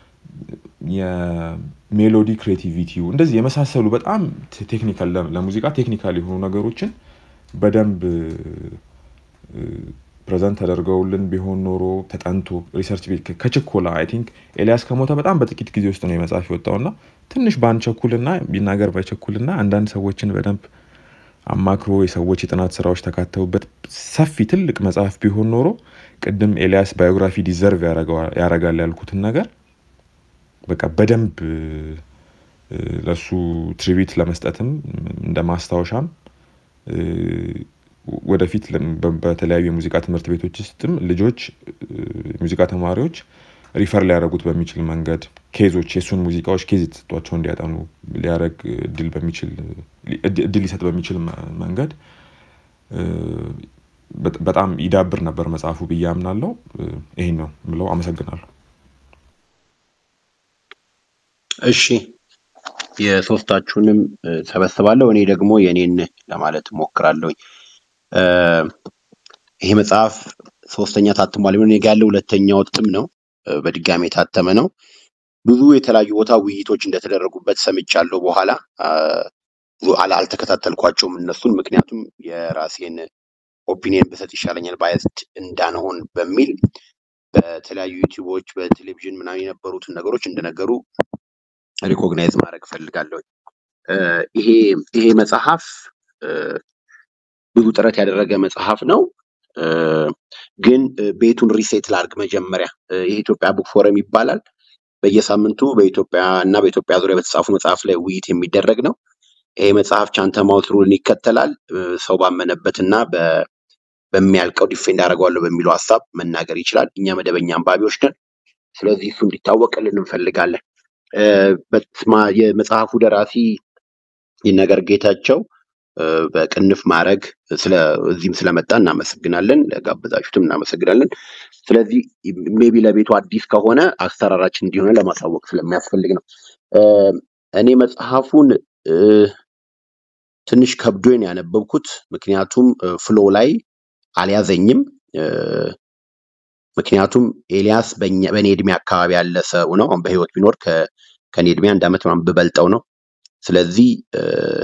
የሜሎዲ ክሬቲቪቲው እንደዚህ የመሳሰሉ በጣም ቴክኒካል ለሙዚቃ ቴክኒካል የሆኑ ነገሮችን በደንብ ፕሬዘንት ተደርገውልን ቢሆን ኖሮ ተጠንቶ ሪሰርች ቤት ከ- ከችኮላ አይ ቲንክ ኤልያስ ከሞተ በጣም በጥቂት ጊዜ ውስጥ ነው የመጽሐፍ የወጣውና ትንሽ ባንቸኩልና ቢናገር ባይቸኩልና አንዳንድ ሰዎችን በደንብ አማክሮ የሰዎች የጥናት ስራዎች ተካተውበት ሰፊ ትልቅ መጽሐፍ ቢሆን ኖሮ ቅድም ኤልያስ ባዮግራፊ ዲዘርቭ ያደርጋል ያልኩትን ነገር በቃ በደንብ እ፣ ለሱ ትሪቢት ለመስጠትም እንደ ማስታወሻም እ፣ ወደፊት ለም- በ- በተለያዩ የሙዚቃ ትምህርት ቤቶች ውስጥም ልጆች እ፣ የሙዚቃ ተማሪዎች ሪፈር ሊያደርጉት በሚችል መንገድ ኬዞች የእሱን ሙዚቃዎች ኬዝ የተሰጧቸው እንዲያጠኑ ሊያደርግ እድል በሚችል እድ- እድል ሊሰጥ በሚችል መ- መንገድ እ፣ በ- በጣም ይዳብር ነበር መጽሐፉ ብዬ አምናለሁ። እ፣ ይሄን ነው ምለው። አመሰግናለሁ። እሺ የሶስታችሁንም እ፣ ሰበስባለሁ። እኔ ደግሞ የኔን ለማለት እሞክራለሁኝ። እ፣ ይሄ መጽሐፍ ሶስተኛ ታትሟል። እኔ ጋ ያለው ሁለተኛው እትም ነው። እ፣ በድጋሚ የታተመ ነው። ብዙ የተለያዩ ቦታ ውይይቶች እንደተደረጉበት ሰምቻለሁ። በኋላ አ፣ ብዙ አላ- አልተከታተልኳቸውም እነሱን፣ ምክንያቱም የራሴን ኦፒኒየን ብሰጥ ይሻለኛል ባያስድ እንዳንሆን በሚል በተለያዩ ዩቲዩቦች በቴሌቪዥን ምናምን የነበሩትን ነገሮች እንደነገሩ ሪኮግናይዝ ማድረግ እፈልጋለሁ። እ፣ ይሄ ይሄ መጽሐፍ እ፣ ብዙ ጥረት ያደረገ መጽሐፍ ነው። እ፣ ግን እ፣ ቤቱን ሪሴት ላርግ መጀመሪያ እ፣ ይሄ ኢትዮጵያ ቡክ ፎረም ይባላል። በየሳምንቱ በኢትዮጵያ እና በኢትዮጵያ ዙሪያ በተጻፉ መጽሐፍ ላይ ውይይት የሚደረግ ነው። ይሄ መጽሐፍ ቻንተማውት ሩልን ይከተላል። እ፣ ሰው ባመነበትና በ- በሚያልቀው ዲፌንድ አደርገዋለሁ በሚለው ሀሳብ መናገር ይችላል። እኛ መደበኛ አንባቢዎች ነን። ስለዚህ እሱ እንዲታወቅልን እንፈልጋለን። እ፣ በስማ- የመጽሐፉ ደራሲ ይነገር ጌታቸው እ፣ በቅንፍ ማድረግ ስለ እዚህም ስለመጣ እናመሰግናለን። ለጋበዛችሁትም እናመሰግናለን። ስለዚህ ሜቢ ለቤቱ አዲስ ከሆነ አሰራራችን እንዲሆነ ለማሳወቅ ስለሚያስፈልግ ነው። እ፣ እኔ መጽሐፉን እ፣ ትንሽ ከብዶኝ ነው ያነበብኩት። ምክንያቱም ፍሎ ላይ አልያዘኝም። እ፣ ምክንያቱም ኤልያስ በእኛ በእኔ እድሜ አካባቢ ያለ ሰው ነው። አሁን በህይወት ቢኖር ከ- ከእኔ እድሜ አንድ ዓመት ምናምን ብበልጠው ነው። ስለዚህ እ፣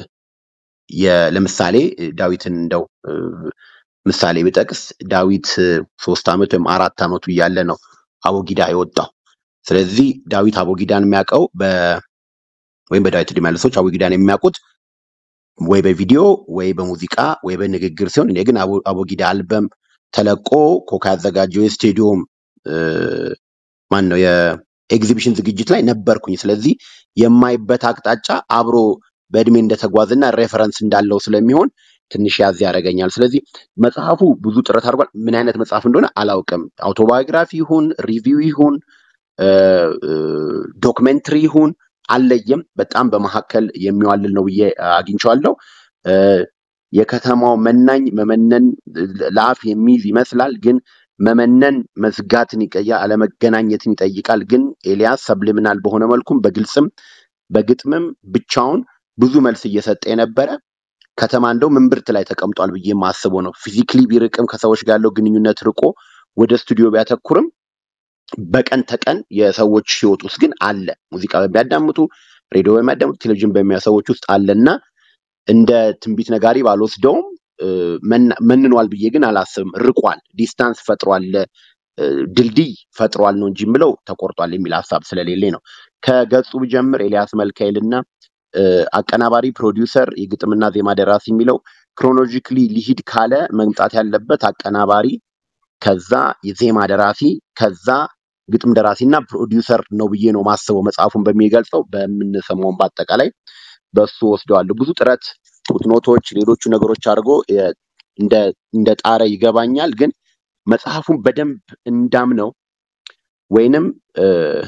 የ- ለምሳሌ ዳዊትን እንደው እ፣ ምሳሌ ብጠቅስ ዳዊት እ፣ ሶስት ዓመት ወይም አራት ዓመቱ እያለ ነው አቦጊዳ የወጣው። ስለዚህ ዳዊት አቦጊዳን የሚያውቀው በ ወይም በዳዊት እድሜ ያለ ሰዎች አቦጊዳን የሚያውቁት ወይ በቪዲዮ ወይ በሙዚቃ ወይ በንግግር ሲሆን እኔ ግን አቦ- አቦጊዳ አልበም ተለቆ ኮካ ያዘጋጀው የስቴዲዮም እ፣ ማን ነው የኤግዚቢሽን ዝግጅት ላይ ነበርኩኝ። ስለዚህ የማይበት አቅጣጫ አብሮ በእድሜ እንደተጓዝና ሬፈረንስ እንዳለው ስለሚሆን ትንሽ ያዝ ያደርገኛል። ስለዚህ መጽሐፉ ብዙ ጥረት አድርጓል። ምን አይነት መጽሐፍ እንደሆነ አላውቅም። አውቶባዮግራፊ ይሁን ሪቪው ይሁን እ፣ እ፣ ዶክመንትሪ ይሁን አልለየም። በጣም በመካከል የሚዋልል ነው ብዬ አግኝቼዋለሁ። እ፣ የከተማው መናኝ መመነን ለአፍ የሚይዝ ይመስላል፣ ግን መመነን መዝጋትን ይቀያ አለመገናኘትን ይጠይቃል። ግን ኤልያስ ሰብሊሚናል በሆነ መልኩም በግልጽም በግጥምም ብቻውን ብዙ መልስ እየሰጠ የነበረ ከተማ እንደው ምንብርት ላይ ተቀምጧል ብዬ የማስበው ነው። ፊዚክሊ ቢርቅም ከሰዎች ጋር ያለው ግንኙነት ርቆ ወደ ስቱዲዮ ቢያተኩርም በቀን ተቀን የሰዎች ህይወት ውስጥ ግን አለ። ሙዚቃ በሚያዳምጡ ሬዲዮ በሚያዳምጡ ቴሌቪዥን በሚያዩ ሰዎች ውስጥ አለና እንደ ትንቢት ነጋሪ ባልወስደውም እ፣ መና- መንኗል ብዬ ግን አላስብም። ርቋል፣ ዲስታንስ ፈጥሯል፣ እ፣ ድልድይ ፈጥሯል ነው እንጂ የምለው ተቆርጧል የሚል ሀሳብ ስለሌለኝ ነው። ከገጹ ብጀምር ኤልያስ መልካኤልና እ፣ አቀናባሪ፣ ፕሮዲውሰር፣ የግጥምና ዜማ ደራሲ የሚለው ክሮኖሎጂክሊ ሊሂድ ካለ መምጣት ያለበት አቀናባሪ፣ ከዛ የዜማ ደራሲ፣ ከዛ ግጥም ደራሲና ፕሮዲውሰር ነው ብዬ ነው ማስበው። መጽሐፉን በሚገልጸው በምንሰማውን በአጠቃላይ በሱ ወስደዋለሁ። ብዙ ጥረት ፉትኖቶች፣ ሌሎቹ ነገሮች አድርጎ የ- እንደ እንደ ጣረ ይገባኛል። ግን መጽሐፉን በደንብ እንዳምነው ወይንም እ፣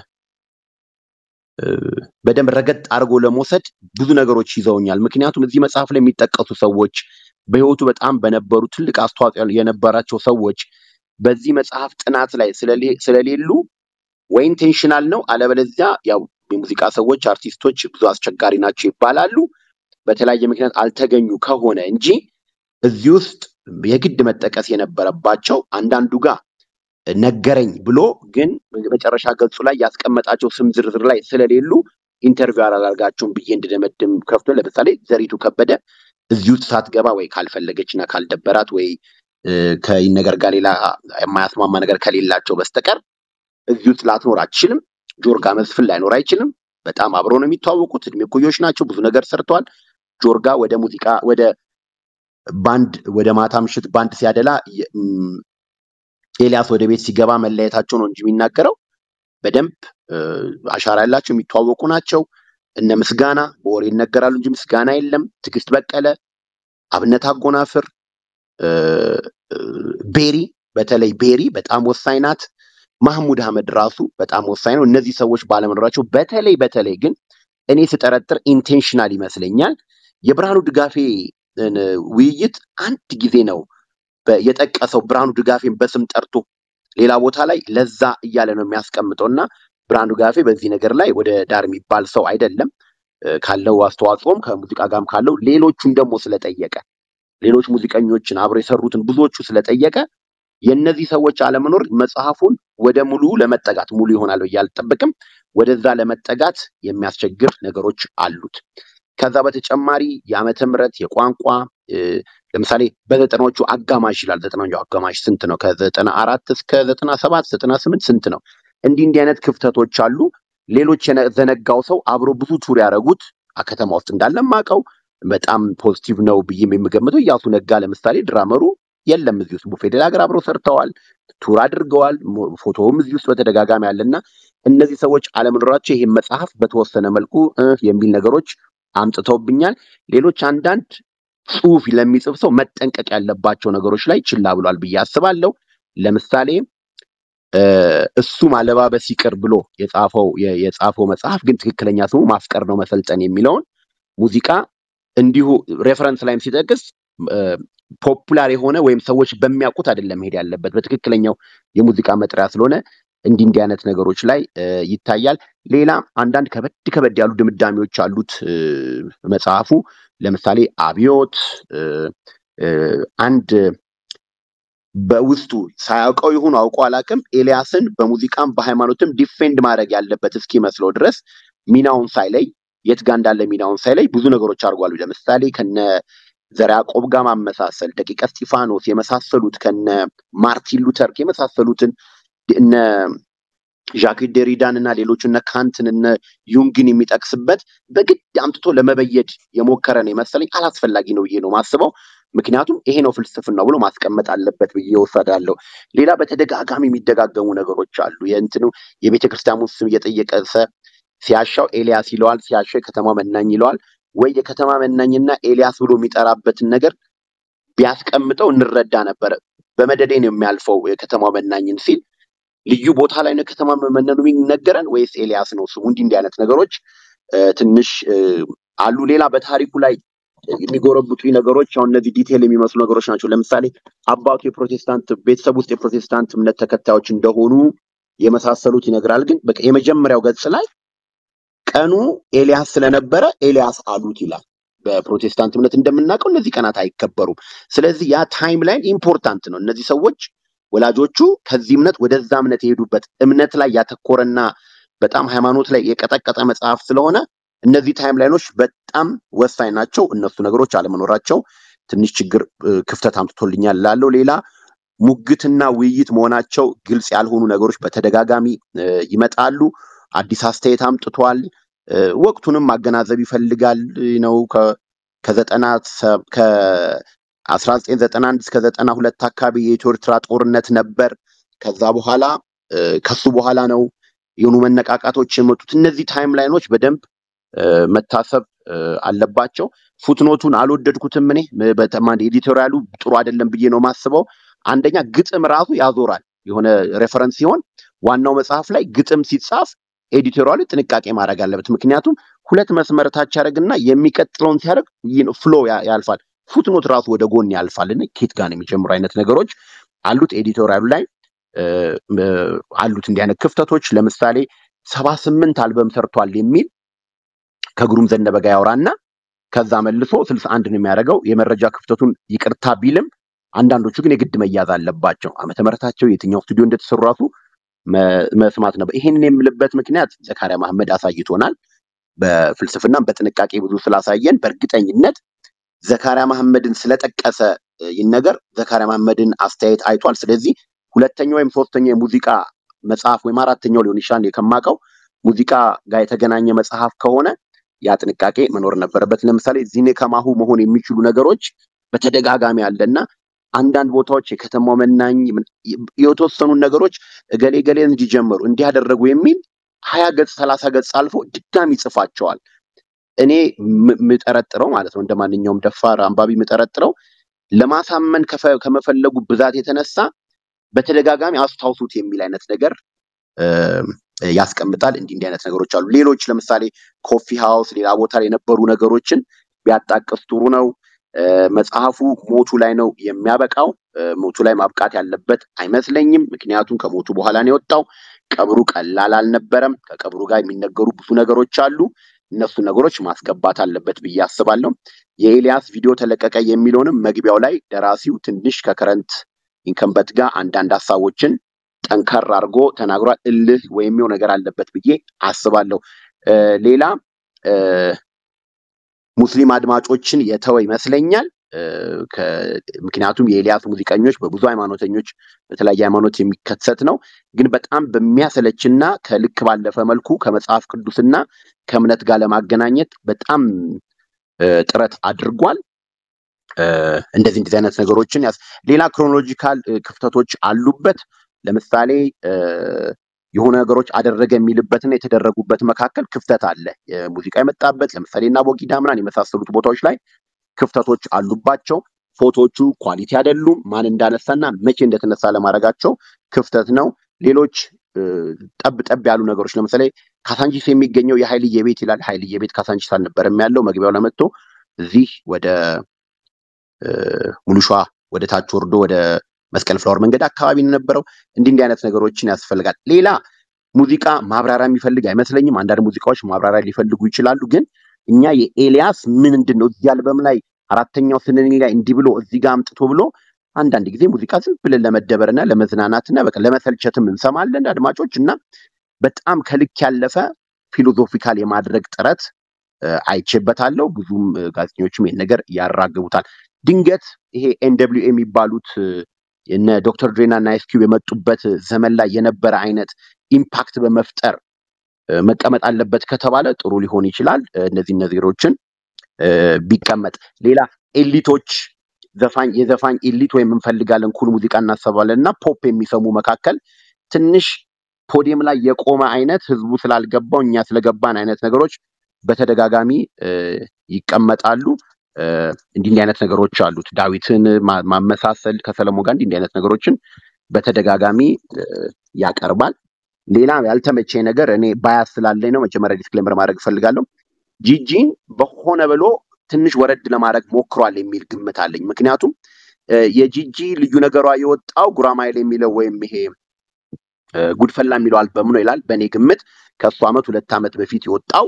እ፣ በደንብ ረገጥ አድርጎ ለመውሰድ ብዙ ነገሮች ይዘውኛል። ምክንያቱም እዚህ መጽሐፍ ላይ የሚጠቀሱ ሰዎች በህይወቱ በጣም በነበሩ ትልቅ አስተዋጽኦ የነበራቸው ሰዎች በዚህ መጽሐፍ ጥናት ላይ ስለሌ- ስለሌሉ ወይ ኢንቴንሽናል ነው፣ አለበለዚያ ያው የሙዚቃ ሰዎች አርቲስቶች ብዙ አስቸጋሪ ናቸው ይባላሉ። በተለያየ ምክንያት አልተገኙ ከሆነ እንጂ እዚህ ውስጥ የግድ መጠቀስ የነበረባቸው አንዳንዱ ጋር ነገረኝ ብሎ ግን መጨረሻ ገጹ ላይ ያስቀመጣቸው ስም ዝርዝር ላይ ስለሌሉ ኢንተርቪው አላደርጋቸውም ብዬ እንድደመድም ከፍቶ ለምሳሌ ዘሪቱ ከበደ እዚህ ውስጥ ሳትገባ ወይ ካልፈለገች እና ካልደበራት ወይ እ፣ ከይነገር ጋር ሌላ የማያስማማ ነገር ከሌላቸው በስተቀር እዚህ ውስጥ ላትኖር አትችልም። ጆርጋ መስፍን ላይኖር አይችልም። በጣም አብረው ነው የሚተዋወቁት። እድሜ እኩዮች ናቸው። ብዙ ነገር ሰርተዋል። ጆርጋ ወደ ሙዚቃ ወደ ባንድ ወደ ማታ ምሽት ባንድ ሲያደላ የ- ም፣ ኤልያስ ወደ ቤት ሲገባ መለያየታቸው ነው እንጂ የሚናገረው በደንብ እ፣ አሻራ ያላቸው የሚተዋወቁ ናቸው። እነ ምስጋና በወሬ ይነገራሉ እንጂ ምስጋና የለም። ትዕግስት በቀለ፣ አብነት አጎናፍር፣ እ፣ እ፣ ቤሪ በተለይ ቤሪ በጣም ወሳኝ ናት። ማህሙድ አህመድ ራሱ በጣም ወሳኝ ነው። እነዚህ ሰዎች ባለመኖራቸው በተለይ በተለይ ግን እኔ ስጠረጥር ኢንቴንሽናል ይመስለኛል የብርሃኑ ድጋፌ እ፣ ውይይት አንድ ጊዜ ነው በ- የጠቀሰው ብርሃኑ ድጋፌን በስም ጠርቶ ሌላ ቦታ ላይ ለዛ እያለ ነው የሚያስቀምጠው እና ብርሃኑ ድጋፌ በዚህ ነገር ላይ ወደ ዳር የሚባል ሰው አይደለም እ፣ ካለው አስተዋጽኦም ከሙዚቃ ጋርም ካለው ሌሎቹን ደግሞ ስለጠየቀ ሌሎች ሙዚቀኞችን አብረው የሰሩትን ብዙዎቹ ስለጠየቀ የእነዚህ ሰዎች አለመኖር መጽሐፉን ወደ ሙሉ ለመጠጋት ሙሉ ይሆናል ብዬ አልጠብቅም። ወደዛ ለመጠጋት የሚያስቸግር ነገሮች አሉት። ከዛ በተጨማሪ የዓመተ ምህረት የቋንቋ እ፣ ለምሳሌ በዘጠናዎቹ አጋማሽ ይላል። ዘጠናዎቹ አጋማሽ ስንት ነው? ከዘጠና አራት እስከ ዘጠና ሰባት ዘጠና ስምንት ስንት ነው? እንዲህ እንዲህ አይነት ክፍተቶች አሉ። ሌሎች የዘነጋው ሰው አብሮ ብዙ ቱር ያደረጉት ከተማ ውስጥ እንዳለ ማቀው በጣም ፖዚቲቭ ነው ብዬም የምገምተው እያሱ ነጋ ለምሳሌ ድራመሩ የለም እዚህ ውስጥ ቡፌ ሀገር አብረው ሰርተዋል፣ ቱር አድርገዋል። ሞ- ፎቶውም እዚህ ውስጥ በተደጋጋሚ አለና እነዚህ ሰዎች አለመኖራቸው ይህን መጽሐፍ በተወሰነ መልኩ እ የሚል ነገሮች አምጥተውብኛል። ሌሎች አንዳንድ ጽሁፍ ለሚጽፍ ሰው መጠንቀቅ ያለባቸው ነገሮች ላይ ችላ ብሏል ብዬ አስባለሁ። ለምሳሌ እ፣ እሱ ማለባበስ ይቅር ብሎ የጻፈው የ- የጻፈው መጽሐፍ ግን ትክክለኛ ስሙ ማፍቀር ነው መሰልጠን የሚለውን ሙዚቃ እንዲሁ ሬፈረንስ ላይም ሲጠቅስ ፖፑላር የሆነ ወይም ሰዎች በሚያውቁት አይደለም መሄድ ያለበት በትክክለኛው የሙዚቃ መጥሪያ ስለሆነ እንዲህ እንዲህ አይነት ነገሮች ላይ እ፣ ይታያል። ሌላ አንዳንድ ከበድ ከበድ ያሉ ድምዳሜዎች አሉት እ፣ መጽሐፉ። ለምሳሌ አብዮት እ፣ እ፣ አንድ በውስጡ ሳያውቀው ይሁን አውቆ አላውቅም ኤልያስን በሙዚቃም በሃይማኖትም ዲፌንድ ማድረግ ያለበት እስኪመስለው ድረስ ሚናውን ሳይለይ የት ጋር እንዳለ ሚናውን ሳይለይ ብዙ ነገሮች አድርጓል። ለምሳሌ ከነ ዘርዓ ያዕቆብ ጋር ማመሳሰል፣ ደቂቀ እስጢፋኖስ የመሳሰሉት ከነ ማርቲን ሉተር የመሳሰሉትን እነ ዣክ ደሪዳን እና ሌሎች እነ ካንትን እነ ዩንግን የሚጠቅስበት በግድ አምጥቶ ለመበየድ የሞከረ ነው የመሰለኝ። አላስፈላጊ ነው ብዬ ነው ማስበው። ምክንያቱም ይሄ ነው ፍልስፍናው ብሎ ማስቀመጥ አለበት ብዬ ወሰዳለሁ። ሌላ በተደጋጋሚ የሚደጋገሙ ነገሮች አሉ። የእንትኑ የቤተ ክርስቲያኑ ስም እየጠየቀ ሰ- ሲያሻው ኤልያስ ይለዋል፣ ሲያሻው የከተማ መናኝ ይለዋል። ወይ የከተማ መናኝና ኤልያስ ብሎ የሚጠራበትን ነገር ቢያስቀምጠው እንረዳ ነበረ። በመደዴ ነው የሚያልፈው የከተማ መናኝን ሲል ልዩ ቦታ ላይ ነው ከተማ መመነኑ የሚነገረን ወይስ ኤልያስ ነው ስሙ? እንዲህ እንዲህ አይነት ነገሮች እ፣ ትንሽ እ፣ አሉ። ሌላ በታሪኩ ላይ የሚጎረብጡ ነገሮች አሁን እነዚህ ዲቴል የሚመስሉ ነገሮች ናቸው። ለምሳሌ አባቱ የፕሮቴስታንት ቤተሰብ ውስጥ የፕሮቴስታንት እምነት ተከታዮች እንደሆኑ የመሳሰሉት ይነግራል። ግን በቃ የመጀመሪያው ገጽ ላይ ቀኑ ኤልያስ ስለነበረ ኤልያስ አሉት ይላል። በፕሮቴስታንት እምነት እንደምናውቀው እነዚህ ቀናት አይከበሩም። ስለዚህ ያ ታይም ላይን ኢምፖርታንት ነው። እነዚህ ሰዎች ወላጆቹ ከዚህ እምነት ወደዛ እምነት የሄዱበት እምነት ላይ ያተኮረና በጣም ሃይማኖት ላይ የቀጠቀጠ መጽሐፍ ስለሆነ እነዚህ ታይም ላይኖች በጣም ወሳኝ ናቸው። እነሱ ነገሮች አለመኖራቸው ትንሽ ችግር እ፣ ክፍተት አምጥቶልኛል ላለው ሌላ ሙግትና ውይይት መሆናቸው ግልጽ ያልሆኑ ነገሮች በተደጋጋሚ እ፣ ይመጣሉ። አዲስ አስተያየት አምጥቷል። እ፣ ወቅቱንም ማገናዘብ ይፈልጋል እ፣ ነው ከ- ከዘጠና ሰ- ከአስራ ዘጠኝ ዘጠና አንድ እስከ ዘጠና ሁለት አካባቢ የኢትዮ ኤርትራ ጦርነት ነበር። ከዛ በኋላ እ፣ ከሱ በኋላ ነው የሆኑ መነቃቃቶች የመጡት። እነዚህ ታይም ላይኖች በደንብ እ፣ መታሰብ እ፣ አለባቸው። ፉትኖቱን አልወደድኩትም እኔ ም- በጣም ኤዲቶሪያሉ ጥሩ አይደለም ብዬ ነው ማስበው። አንደኛ ግጥም ራሱ ያዞራል። የሆነ ሬፈረንስ ሲሆን ዋናው መጽሐፍ ላይ ግጥም ሲጻፍ ኤዲቶሪያሉ ጥንቃቄ ማድረግ አለበት። ምክንያቱም ሁለት መስመር ታች ያደርግና የሚቀጥለውን ሲያደርግ ፍሎ ያልፋል። ፉትኖት ራሱ ወደ ጎን ያልፋል እና ኬት ጋር ነው የሚጀምሩ አይነት ነገሮች አሉት ኤዲቶሪያሉ ላይ እ፣ እ፣ አሉት እንዲህ አይነት ክፍተቶች። ለምሳሌ ሰባ ስምንት አልበም ሰርቷል የሚል ከግሩም ዘነበ ጋር ያወራና ከዛ መልሶ ስልሳ አንድ ነው የሚያደርገው። የመረጃ ክፍተቱን ይቅርታ ቢልም አንዳንዶቹ ግን የግድ መያዝ አለባቸው። ዓመተ ምሕረታቸው የትኛው ስቱዲዮ እንደተሰሩ ራሱ መ- መስማት ነበር። ይሄንን የምልበት ምክንያት ዘካሪያ መሐመድ አሳይቶናል። በፍልስፍናም በጥንቃቄ ብዙ ስላሳየን በእርግጠኝነት ዘካሪያ መሐመድን ስለጠቀሰ እ፣ ይህን ነገር ዘካሪያ መሐመድን አስተያየት አይቷል። ስለዚህ ሁለተኛው ወይም ሶስተኛው የሙዚቃ መጽሐፍ ወይም አራተኛው ሊሆን ይችላል ከማውቀው ሙዚቃ ጋር የተገናኘ መጽሐፍ ከሆነ ያ ጥንቃቄ መኖር ነበረበት። ለምሳሌ ዚኔ ከማሁ መሆን የሚችሉ ነገሮች በተደጋጋሚ አለና አንዳንድ ቦታዎች የከተማው መናኝ ምን- የተወሰኑ ነገሮች እገሌ ገሌ እንዲጀምሩ እንዲያደረጉ የሚል ሀያ ገጽ ሰላሳ ገጽ አልፎ ድጋሚ ይጽፋቸዋል። እኔ ም- ምጠረጥረው ማለት ነው እንደ ማንኛውም ደፋር አንባቢ ምጠረጥረው ለማሳመን ከፈ- ከመፈለጉ ብዛት የተነሳ በተደጋጋሚ አስታውሱት የሚል አይነት ነገር እ፣ ያስቀምጣል። እንዲህ እንዲህ አይነት ነገሮች አሉ። ሌሎች ለምሳሌ ኮፊ ሃውስ፣ ሌላ ቦታ ላይ የነበሩ ነገሮችን ቢያጣቅስ ጥሩ ነው። እ፣ መጽሐፉ ሞቱ ላይ ነው የሚያበቃው። እ፣ ሞቱ ላይ ማብቃት ያለበት አይመስለኝም። ምክንያቱም ከሞቱ በኋላ ነው የወጣው። ቀብሩ ቀላል አልነበረም። ከቀብሩ ጋር የሚነገሩ ብዙ ነገሮች አሉ። እነሱ ነገሮች ማስገባት አለበት ብዬ አስባለሁ። የኤልያስ ቪዲዮ ተለቀቀ የሚለውንም መግቢያው ላይ ደራሲው ትንሽ ከከረንት ኢንከምበት ጋር አንዳንድ ሀሳቦችን ጠንከር አድርጎ ተናግሯል። እልህ ወይም የሆነ ነገር አለበት ብዬ አስባለሁ። እ፣ ሌላ እ፣ ሙስሊም አድማጮችን የተወ ይመስለኛል። እ፣ ከ- ምክንያቱም የኤልያስ ሙዚቀኞች በብዙ ሃይማኖተኞች በተለያየ ሃይማኖት የሚከሰት ነው። ግን በጣም በሚያሰለችና ከልክ ባለፈ መልኩ ከመጽሐፍ ቅዱስና ከእምነት ጋር ለማገናኘት በጣም እ፣ ጥረት አድርጓል። እ፣ እንደዚህ እንደዚህ አይነት ነገሮችን ያስ ሌላ ክሮኖሎጂካል እ፣ ክፍተቶች አሉበት። ለምሳሌ እ፣ የሆነ ነገሮች አደረገ የሚልበትና የተደረጉበት መካከል ክፍተት አለ። የሙዚቃ የመጣበት ለምሳሌ እና ቦጊዳ ምናምን የመሳሰሉት ቦታዎች ላይ ክፍተቶች አሉባቸው። ፎቶዎቹ ኳሊቲ አይደሉም። ማን እንዳነሳና መቼ እንደተነሳ ለማድረጋቸው ክፍተት ነው። ሌሎች እ፣ ጠብ ጠብ ያሉ ነገሮች ለምሳሌ ካሳንቺስ የሚገኘው የሀይልዬ ቤት ይላል። ሀይልዬ ቤት ካሳንቺስ አልነበረም ያለው። መግቢያው ለመጥቶ እዚህ ወደ እ፣ ሙሉሿ ወደ ታች ወርዶ ወደ መስቀል ፍላወር መንገድ አካባቢ ነው የነበረው። እንዲህ እንዲህ አይነት ነገሮችን ያስፈልጋል። ሌላ ሙዚቃ ማብራሪያ የሚፈልግ አይመስለኝም። አንዳንድ ሙዚቃዎች ማብራሪያ ሊፈልጉ ይችላሉ። ግን እኛ የኤልያስ ምንድን ነው እዚህ አልበም ላይ አራተኛው ስንኝ ላይ እንዲህ ብሎ እዚህ ጋር አምጥቶ ብሎ አንዳንድ ጊዜ ሙዚቃ ዝም ብለን ለመደበርና ለመዝናናትና በቃ ለመሰልቸትም እንሰማለን አድማጮች እና በጣም ከልክ ያለፈ ፊሎዞፊካል የማድረግ ጥረት እ፣ አይቼበታለሁ። ብዙም እ፣ ጋዜጠኞችም ይህን ነገር ያራግቡታል። ድንገት ይሄ ኤንደብሊው የሚባሉት እ፣ እነ ዶክተር ድሬና እና አይስ ኪዩብ የመጡበት ዘመን ላይ የነበረ አይነት ኢምፓክት በመፍጠር እ፣ መቀመጥ አለበት ከተባለ ጥሩ ሊሆን ይችላል። እ፣ እነዚህ ነገሮችን እ፣ ቢቀመጥ ሌላ ኤሊቶች ዘፋኝ የዘፋኝ ኤሊት ወይም እንፈልጋለን ኩል ሙዚቃ እናሰባለን እና ፖፕ የሚሰሙ መካከል ትንሽ ፖዲየም ላይ የቆመ አይነት ህዝቡ ስላልገባው እኛ ስለገባን አይነት ነገሮች በተደጋጋሚ እ፣ ይቀመጣሉ። እ፣ እንዲህ እንዲህ አይነት ነገሮች አሉት። ዳዊትን ማ- ማመሳሰል ከሰለሞን ጋር እንዲህ እንዲህ አይነት ነገሮችን በተደጋጋሚ እ፣ ያቀርባል። ሌላ ያልተመቸኝ ነገር እኔ ባያስ ስላለኝ ነው። መጀመሪያ ዲስክሌመር ማድረግ እፈልጋለሁ። ጂጂን በሆነ ብሎ ትንሽ ወረድ ለማድረግ ሞክሯል የሚል ግምት አለኝ። ምክንያቱም እ፣ የጂጂ ልዩ ነገሯ የወጣው ጉራማይል የሚለው ወይም ይሄ እ፣ ጉድፈላ የሚለው አልበም ነው ይላል። በእኔ ግምት ከእሱ ዓመት ሁለት ዓመት በፊት የወጣው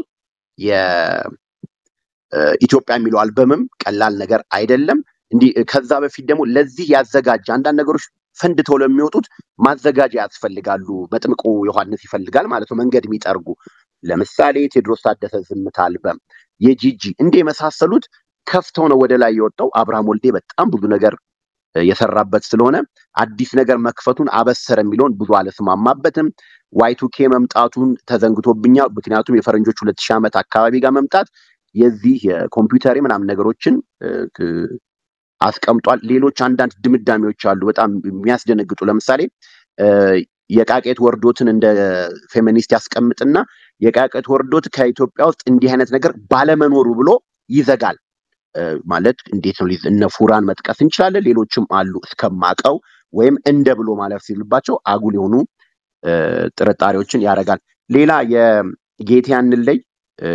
የኢትዮጵያ የሚለው አልበምም ቀላል ነገር አይደለም። እንዲህ እ፣ ከዛ በፊት ደግሞ ለዚህ ያዘጋጀ አንዳንድ ነገሮች ፈንድተው ለሚወጡት ማዘጋጃ ያስፈልጋሉ። መጥምቁ ዮሐንስ ይፈልጋል ማለት ነው፣ መንገድ የሚጠርጉ ለምሳሌ ቴዎድሮስ ታደሰ ዝምታ አልበም፣ የጂጂ እንዲህ የመሳሰሉት ከፍተው ነው ወደ ላይ የወጣው። አብርሃም ወልዴ በጣም ብዙ ነገር እ፣ የሰራበት ስለሆነ አዲስ ነገር መክፈቱን አበሰረ የሚለውን ብዙ አልስማማበትም። ዋይቱኬ መምጣቱን ተዘንግቶብኛል። ምክንያቱም የፈረንጆች ሁለት ሺህ ዓመት አካባቢ ጋር መምጣት የዚህ የኮምፒውተር ምናምን ነገሮችን እ፣ ክ- አስቀምጧል። ሌሎች አንዳንድ ድምዳሜዎች አሉ በጣም የሚያስደነግጡ። ለምሳሌ እ፣ የቃቄት ወርዶትን እንደ ፌሚኒስት ያስቀምጥና የቃቄት ወርዶት ከኢትዮጵያ ውስጥ እንዲህ አይነት ነገር ባለመኖሩ ብሎ ይዘጋል። እ፣ ማለት እንዴት ነው? ሊዝ- እነ ፉራን መጥቀስ እንችላለን። ሌሎችም አሉ እስከማቀው ወይም እንደ ብሎ ማለፍ ሲልባቸው አጉል የሆኑ እ፣ ጥርጣሬዎችን ያደርጋል። ሌላ የጌቴ ያንለይ እ፣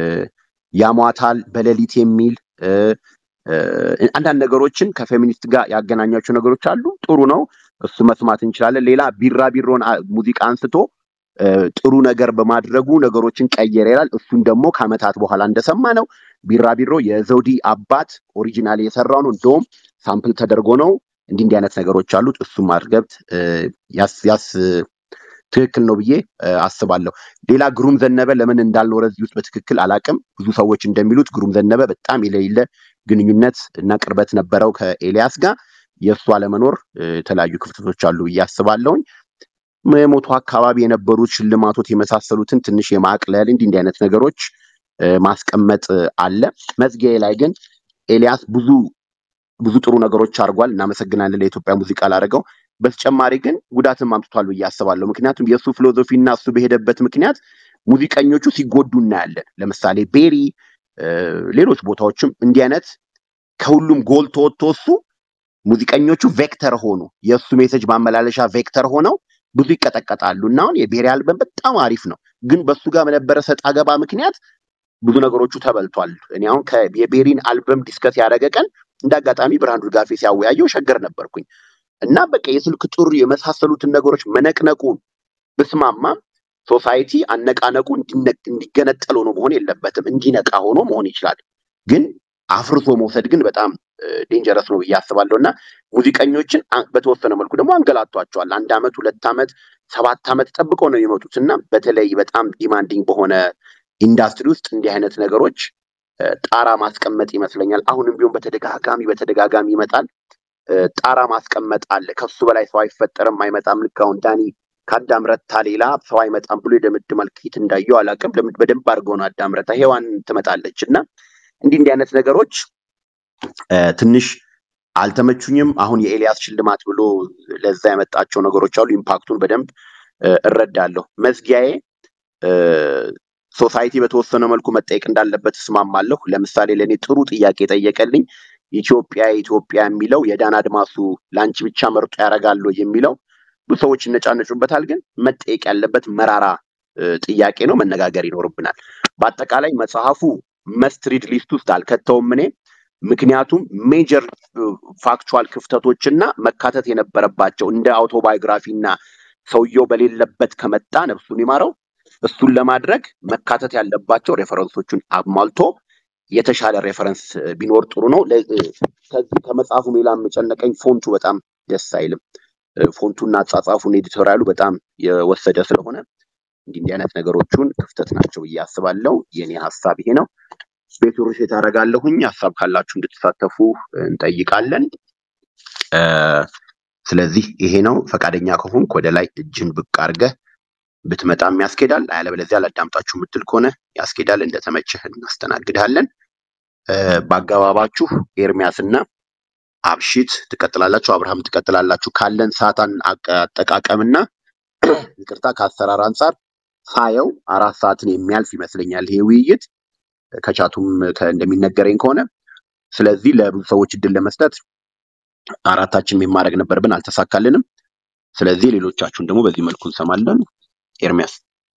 ያሟታል በሌሊት የሚል እ፣ እ፣ አንዳንድ ነገሮችን ከፌሚኒስት ጋር ያገናኛቸው ነገሮች አሉ። ጥሩ ነው፣ እሱ መስማት እንችላለን። ሌላ ቢራቢሮን አ- ሙዚቃ አንስቶ እ፣ ጥሩ ነገር በማድረጉ ነገሮችን ቀየረ ይላል። እሱን ደግሞ ከዓመታት በኋላ እንደሰማ ነው ቢራቢሮ የዘውዲ አባት ኦሪጂናል የሰራው ነው። እንደውም ሳምፕል ተደርጎ ነው። እንዲህ እንዲህ አይነት ነገሮች አሉት። እሱም ማርገብት እ፣ ያስ ያስ ትክክል ነው ብዬ እ፣ አስባለሁ። ሌላ ግሩም ዘነበ ለምን እንዳልኖረ እዚህ ውስጥ በትክክል አላቅም። ብዙ ሰዎች እንደሚሉት ግሩም ዘነበ በጣም የሌለ ግንኙነት እና ቅርበት ነበረው ከኤልያስ ጋር። የእሱ አለመኖር እ፣ የተለያዩ ክፍተቶች አሉ ብዬ አስባለሁኝ። የሞቱ አካባቢ የነበሩት ሽልማቶች የመሳሰሉትን ትንሽ የማቅለል እንዲህ እንዲህ አይነት ነገሮች እ፣ ማስቀመጥ እ፣ አለ። መዝጊያ ላይ ግን ኤልያስ ብዙ ብዙ ጥሩ ነገሮች አድርጓል። እናመሰግናለን ለኢትዮጵያ ሙዚቃ ላደረገው። በተጨማሪ ግን ጉዳትም አምጥቷል ብዬ አስባለሁ። ምክንያቱም የእሱ ፊሎዞፊ እና እሱ በሄደበት ምክንያት ሙዚቀኞቹ ሲጎዱ እናያለን። ለምሳሌ ቤሪ፣ እ፣ ሌሎች ቦታዎችም እንዲህ አይነት ከሁሉም ጎልቶ ወጥቶ እሱ ሙዚቀኞቹ ቬክተር ሆኑ፣ የእሱ ሜሴጅ ማመላለሻ ቬክተር ሆነው ብዙ ይቀጠቀጣሉ እና አሁን የቤሪ አልበም በጣም አሪፍ ነው፣ ግን በሱ ጋር በነበረ ሰጥ አገባ ምክንያት ብዙ ነገሮቹ ተበልቷል። እኔ አሁን ከ- የቤሪን አልበም ዲስከስ ያደረገ ቀን እንደ አጋጣሚ ብርሃኑ ድጋፌ ሲያወያየው ሸገር ነበርኩኝ እና በቃ የስልክ ጥሪ የመሳሰሉትን ነገሮች መነቅነቁ ብስማማም ሶሳይቲ አነቃነቁ እንዲነ- እንዲገነጠል ሆኖ መሆን የለበትም። እንዲነቃ ሆኖ መሆን ይችላል። ግን አፍርሶ መውሰድ ግን በጣም ዴንጀረስ ነው ብዬ አስባለሁ እና ሙዚቀኞችን አ- በተወሰነ መልኩ ደግሞ አንገላቷቸዋል። አንድ አመት፣ ሁለት አመት፣ ሰባት አመት ጠብቀው ነው የሚመጡት እና በተለይ በጣም ዲማንዲንግ በሆነ ኢንዱስትሪ ውስጥ እንዲህ አይነት ነገሮች እ፣ ጣራ ማስቀመጥ ይመስለኛል። አሁንም ቢሆን በተደጋጋሚ በተደጋጋሚ ይመጣል። እ፣ ጣራ ማስቀመጥ አለ። ከሱ በላይ ሰው አይፈጠርም፣ አይመጣም። ልክ አሁን ዳኒ ከአዳም ረታ ሌላ ሰው አይመጣም ብሎ የደምድማል። ከየት እንዳየው አላውቅም። ለምን በደንብ አድርገው ነው አዳም ረታ ሔዋን ትመጣለች እና እንዲህ እንዲህ አይነት ነገሮች እ፣ ትንሽ አልተመቹኝም። አሁን የኤልያስ ሽልማት ብሎ ለዛ ያመጣቸው ነገሮች አሉ። ኢምፓክቱን በደንብ እ፣ እረዳለሁ። መዝጊያዬ እ፣ ሶሳይቲ በተወሰነ መልኩ መጠየቅ እንዳለበት እስማማለሁ። ለምሳሌ ለእኔ ጥሩ ጥያቄ ጠየቀልኝ። ኢትዮጵያ ኢትዮጵያ የሚለው የዳን አድማሱ ለአንቺ ብቻ መርጦ ያደርጋሉ የሚለው ብዙ ሰዎች ይነጫነጩበታል፣ ግን መጠየቅ ያለበት መራራ እ፣ ጥያቄ ነው። መነጋገር ይኖርብናል። በአጠቃላይ መጽሐፉ መስትሪድ ሊስት ውስጥ አልከተውም እኔ ምክንያቱም ሜጀር ፋክቹዋል ክፍተቶችና መካተት የነበረባቸው እንደ አውቶባዮግራፊ እና ሰውየው በሌለበት ከመጣ ነፍሱን ይማረው እሱን ለማድረግ መካተት ያለባቸው ሬፈረንሶቹን አሟልቶ የተሻለ ሬፈረንስ እ፣ ቢኖር ጥሩ ነው። ለ- እ፣ ከዚህ ከመጽሐፉ ሌላ የጨነቀኝ ፎንቱ በጣም ደስ አይልም። እ፣ ፎንቱና አጻጻፉን ኤዲቶሪያሉ በጣም የወሰደ ስለሆነ እንዲህ እንዲህ አይነት ነገሮቹን ክፍተት ናቸው ብዬ አስባለሁ። የኔ ሀሳብ ይሄ ነው። ቤቱ ርሴት አደርጋለሁኝ። ሀሳብ ካላችሁ እንድትሳተፉ እንጠይቃለን። እ፣ ስለዚህ ይሄ ነው። ፈቃደኛ ከሆንክ ወደ ላይ እጅን ብቅ አድርገህ ብትመጣም ያስኬዳል። አለበለዚያ ላዳምጣችሁ የምትል ከሆነ ያስኬዳል። እንደተመቸህ እናስተናግድሃለን። እ፣ በአገባባችሁ ኤርሚያስና አብሺት ትቀጥላላችሁ፣ አብርሃም ትቀጥላላችሁ። ካለን ሰዓት አን- አቀ- አጠቃቀምና ይቅርታ ከአሰራር አንጻር ሳየው አራት ሰዓትን የሚያልፍ ይመስለኛል ይሄ ውይይት ከቻቱም ከ- እንደሚነገረኝ ከሆነ ስለዚህ ለብዙ ሰዎች እድል ለመስጠት አራታችን የማድረግ ነበርብን፣ አልተሳካልንም። ስለዚህ ሌሎቻችሁን ደግሞ በዚህ መልኩ እንሰማለን። ኤርሚያስ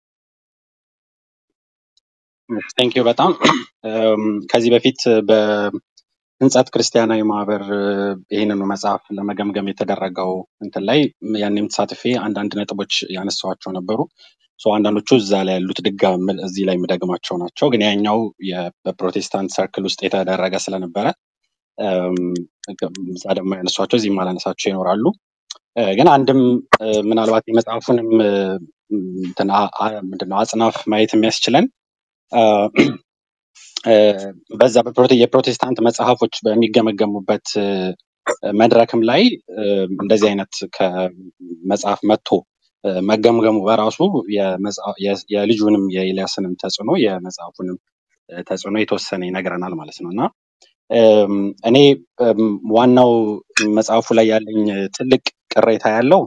ቴንክ ዩ በጣም እም፣ ከዚህ በፊት በህንጸት ክርስቲያናዊ ማህበር እ፣ ይህንኑ መጽሐፍ ለመገምገም የተደረገው እንትን ላይ ያኔም ተሳትፌ አንዳንድ ነጥቦች ያነሳኋቸው ነበሩ። ሶ አንዳንዶቹ እዛ ላይ ያሉት ድጋም እዚህ ላይ የምደግማቸው ናቸው። ግን ያኛው የ- በፕሮቴስታንት ሰርክል ውስጥ የተደረገ ስለነበረ እም፣ እዛ ደግሞ ያነሷቸው እዚህም አላነሳቸው ይኖራሉ። እ፣ ግን አንድም እ፣ ምናልባት የመጽሐፉንም እ፣ እንትን አ- አ- ምንድነው አጽናፍ ማየት የሚያስችለን እ፣ እ፣ በዛ በፕሮቴ- የፕሮቴስታንት መጽሐፎች በሚገመገሙበት እ፣ መድረክም ላይ እ፣ እንደዚህ አይነት ከመጽሐፍ መጥቶ እ፣ መገምገሙ በራሱ የመጽአ- የ- የልጁንም የኤልያስንም ተጽዕኖ የመጽሐፉንም እ፣ ተጽዕኖ የተወሰነ ይነግረናል ማለት ነው እና እም፣ እኔ እም፣ ዋናው መጽሐፉ ላይ ያለኝ ትልቅ ቅሬታ ያለው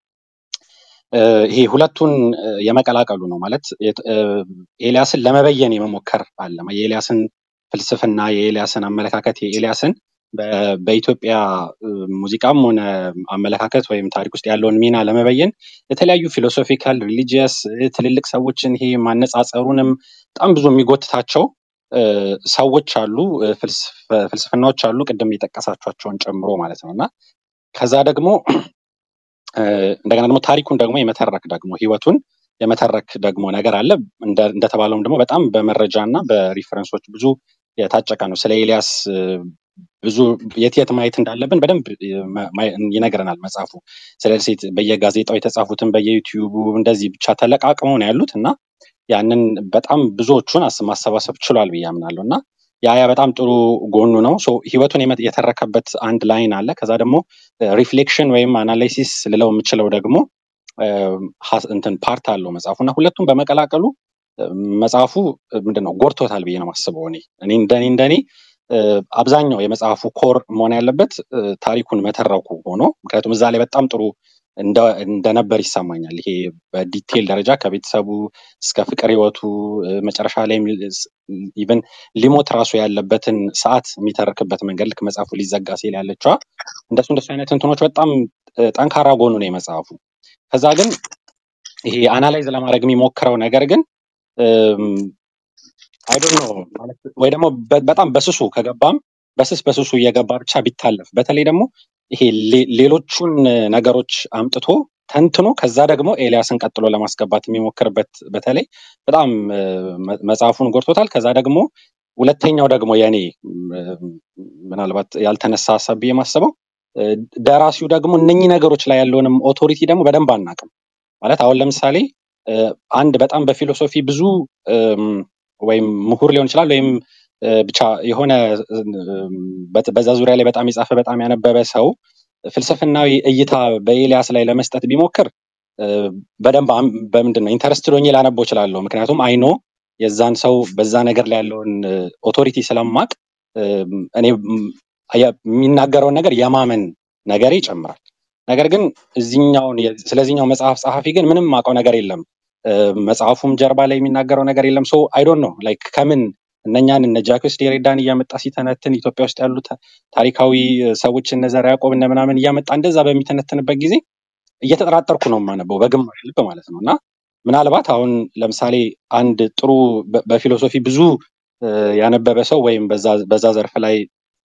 እ፣ ይሄ ሁለቱን እ፣ የመቀላቀሉ ነው ማለት የት- እ፣ ኤልያስን ለመበየን የመሞከር አለ የኤልያስን ፍልስፍና የኤልያስን አመለካከት የኤልያስን በ- በኢትዮጵያ እ፣ ሙዚቃም ሆነ አመለካከት ወይም ታሪክ ውስጥ ያለውን ሚና ለመበየን የተለያዩ ፊሎሶፊካል ሪሊጂየስ ትልልቅ ሰዎችን ይሄ ማነጻጸሩንም በጣም ብዙ የሚጎትታቸው እ፣ ሰዎች አሉ እ፣ ፍልስፍ- ፍልስፍናዎች አሉ ቅድም የጠቀሳቸውን ጨምሮ ማለት ነው እና ከዛ ደግሞ እ፣ እንደገና ደግሞ ታሪኩን ደግሞ የመተረክ ደግሞ ህይወቱን የመተረክ ደግሞ ነገር አለ። እንደ- እንደተባለውም ደግሞ በጣም በመረጃ እና በሪፈረንሶች ብዙ የታጨቀ ነው። ስለ ኤልያስ እ፣ ብዙ የት የት ማየት እንዳለብን በደንብ እ፣ ማ- ማ- ይነግረናል መጽሐፉ። ስለዚህ በየጋዜጣው የተጻፉትን በየዩቲዩቡ እንደዚህ ብቻ ተለቃቅመው ነው ያሉት እና ያንን በጣም ብዙዎቹን አስ- ማሰባሰብ ችሏል ብዬ አምናለሁ እና ያ ያ በጣም ጥሩ ጎኑ ነው። ሶ ህይወቱን የመ- የተረከበት አንድ ላይን አለ። ከዛ ደግሞ ሪፍሌክሽን ወይም አናላይሲስ ልለው የምችለው ደግሞ እ፣ ሀስ- እንትን ፓርት አለው መጽሐፉ እና ሁለቱም በመቀላቀሉ እ፣ መጽሐፉ እ፣ ምንድን ነው ጎድቶታል ብዬ ነው የማስበው። እኔ እኔ እንደኔ እንደኔ እ፣ አብዛኛው የመጽሐፉ ኮር መሆን ያለበት እ፣ ታሪኩን መተረኩ ሆኖ ምክንያቱም እዛ ላይ በጣም ጥሩ እንደ- እንደነበር ይሰማኛል። ይሄ በዲቴል ደረጃ ከቤተሰቡ እስከ ፍቅር ህይወቱ እ፣ መጨረሻ ላይ ኢቨን ሊሞት ራሱ ያለበትን ሰዓት የሚተርክበት መንገድ ልክ መጽሐፉ ሊዘጋ ሲል ያለችዋ እንደሱ እንደሱ አይነት እንትኖች በጣም እ፣ ጠንካራ ጎኑ ነው የመጽሐፉ። ከዛ ግን ይሄ አናላይዝ ለማድረግ የሚሞክረው ነገር ግን አይዶን ነው ማለት ወይ ደግሞ በ- በጣም በስሱ ከገባም በስስ በስሱ እየገባ ብቻ ቢታለፍ በተለይ ደግሞ ይሄ ሌ- ሌሎቹን ነገሮች አምጥቶ ተንትኖ ከዛ ደግሞ ኤልያስን ቀጥሎ ለማስገባት የሚሞክርበት በተለይ በጣም እ፣ መ- መጽሐፉን ጎድቶታል። ከዛ ደግሞ ሁለተኛው ደግሞ የኔ ም፣ ምናልባት ያልተነሳ ሀሳብ ብዬ የማስበው እ፣ ደራሲው ደግሞ እነኚህ ነገሮች ላይ ያለውንም ኦቶሪቲ ደግሞ በደንብ አናውቅም። ማለት አሁን ለምሳሌ እ፣ አንድ በጣም በፊሎሶፊ ብዙ እም፣ ወይም ምሁር ሊሆን ይችላል ወይም እ፣ ብቻ የሆነ እ፣ በት- በዛ ዙሪያ ላይ በጣም የጻፈ በጣም ያነበበ ሰው ፍልስፍናዊ እይታ በኤልያስ ላይ ለመስጠት ቢሞክር እ፣ በደንብ አም- በምንድን ነው ኢንተረስትድ ሆኜ ላነበው እችላለሁ። ምክንያቱም አይኖ የዛን ሰው በዛ ነገር ላይ ያለውን ኦቶሪቲ ስለማቅ እ፣ እኔ ም፣ የ- የሚናገረውን ነገር የማመን ነገሬ ይጨምራል። ነገር ግን እዚኛውን የ- ስለዚህኛው መጽሐፍ ጸሐፊ ግን ምንም ማውቀው ነገር የለም። እ፣ መጽሐፉም ጀርባ ላይ የሚናገረው ነገር የለም። ሶ አይ ዶንት ኖ ላይክ ከምን እነኛን እነ ጃክስ ዴሬዳን እያመጣ ሲተነትን ኢትዮጵያ ውስጥ ያሉ ታ- ታሪካዊ እ፣ ሰዎች እነ ዘርዓ ያዕቆብ እነ ምናምን እያመጣ እንደዛ በሚተነትንበት ጊዜ እየተጠራጠርኩ ነው የማነበው በግማሽ ልብ ማለት ነው። እና ምናልባት አሁን ለምሳሌ አንድ ጥሩ በ- በፊሎሶፊ ብዙ እ፣ ያነበበ ሰው ወይም በዛ በዛ ዘርፍ ላይ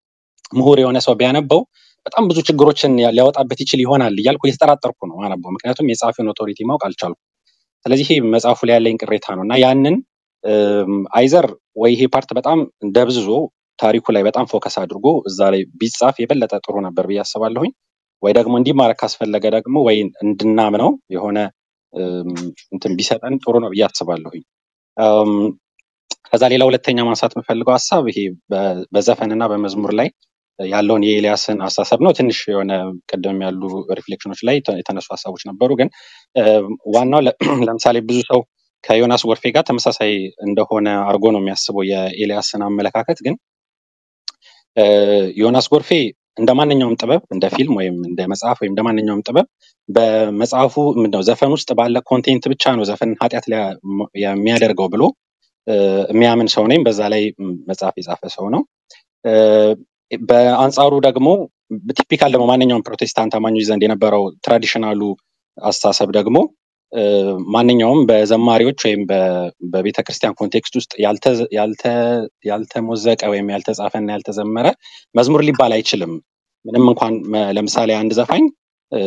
ምሁር የሆነ ሰው ቢያነበው በጣም ብዙ ችግሮችን ያ- ሊያወጣበት ይችል ይሆናል እያልኩ እየተጠራጠርኩ ነው ማነበው። ምክንያቱም የጸሐፊውን ኦቶሪቲ ማወቅ አልቻልኩም። ስለዚህ ይሄ መጽሐፉ ላይ ያለኝ ቅሬታ ነው እና ያንን እም፣ አይዘር ወይ ይሄ ፓርት በጣም ደብዝዞ ታሪኩ ላይ በጣም ፎከስ አድርጎ እዛ ላይ ቢጻፍ የበለጠ ጥሩ ነበር ብዬ አስባለሁኝ። ወይ ደግሞ እንዲማረክ ካስፈለገ ደግሞ ወይ እንድናምነው የሆነ እም፣ እንትን ቢሰጠን ጥሩ ነው ብዬ አስባለሁኝ። እም፣ ከዛ ሌላ ሁለተኛ ማንሳት የምፈልገው ሀሳብ ይሄ በ- በዘፈንና በመዝሙር ላይ ያለውን የኤልያስን አስተሳሰብ ነው። ትንሽ የሆነ ቅድም ያሉ ሪፍሌክሽኖች ላይ የተ- የተነሱ ሀሳቦች ነበሩ። ግን እ፣ ዋናው ለ- ለምሳሌ ብዙ ሰው ከዮናስ ጎርፌ ጋር ተመሳሳይ እንደሆነ አድርጎ ነው የሚያስበው የኤልያስን አመለካከት። ግን እ፣ ዮናስ ጎርፌ እንደ ማንኛውም ጥበብ እንደ ፊልም ወይም እንደ መጽሐፍ ወይም እንደ ማንኛውም ጥበብ በመጽሐፉ ምንድነው ዘፈን ውስጥ ባለ ኮንቴንት ብቻ ነው ዘፈን ኃጢአት ሊያ- የሚያደርገው ብሎ እ፣ የሚያምን ሰው ነኝ። በዛ ላይ ም፣ መጽሐፍ የጻፈ ሰው ነው። እ፣ በአንጻሩ ደግሞ ቲፒካል ደግሞ ማንኛውም ፕሮቴስታንት አማኞች ዘንድ የነበረው ትራዲሽናሉ አስተሳሰብ ደግሞ እ፣ ማንኛውም በዘማሪዎች ወይም በቤተ ክርስቲያን ኮንቴክስት ውስጥ ያልተ- ያልተ- ያልተሞዘቀ ወይም ያልተጻፈና ያልተዘመረ መዝሙር ሊባል አይችልም። ምንም እንኳን መ- ለምሳሌ አንድ ዘፋኝ እ፣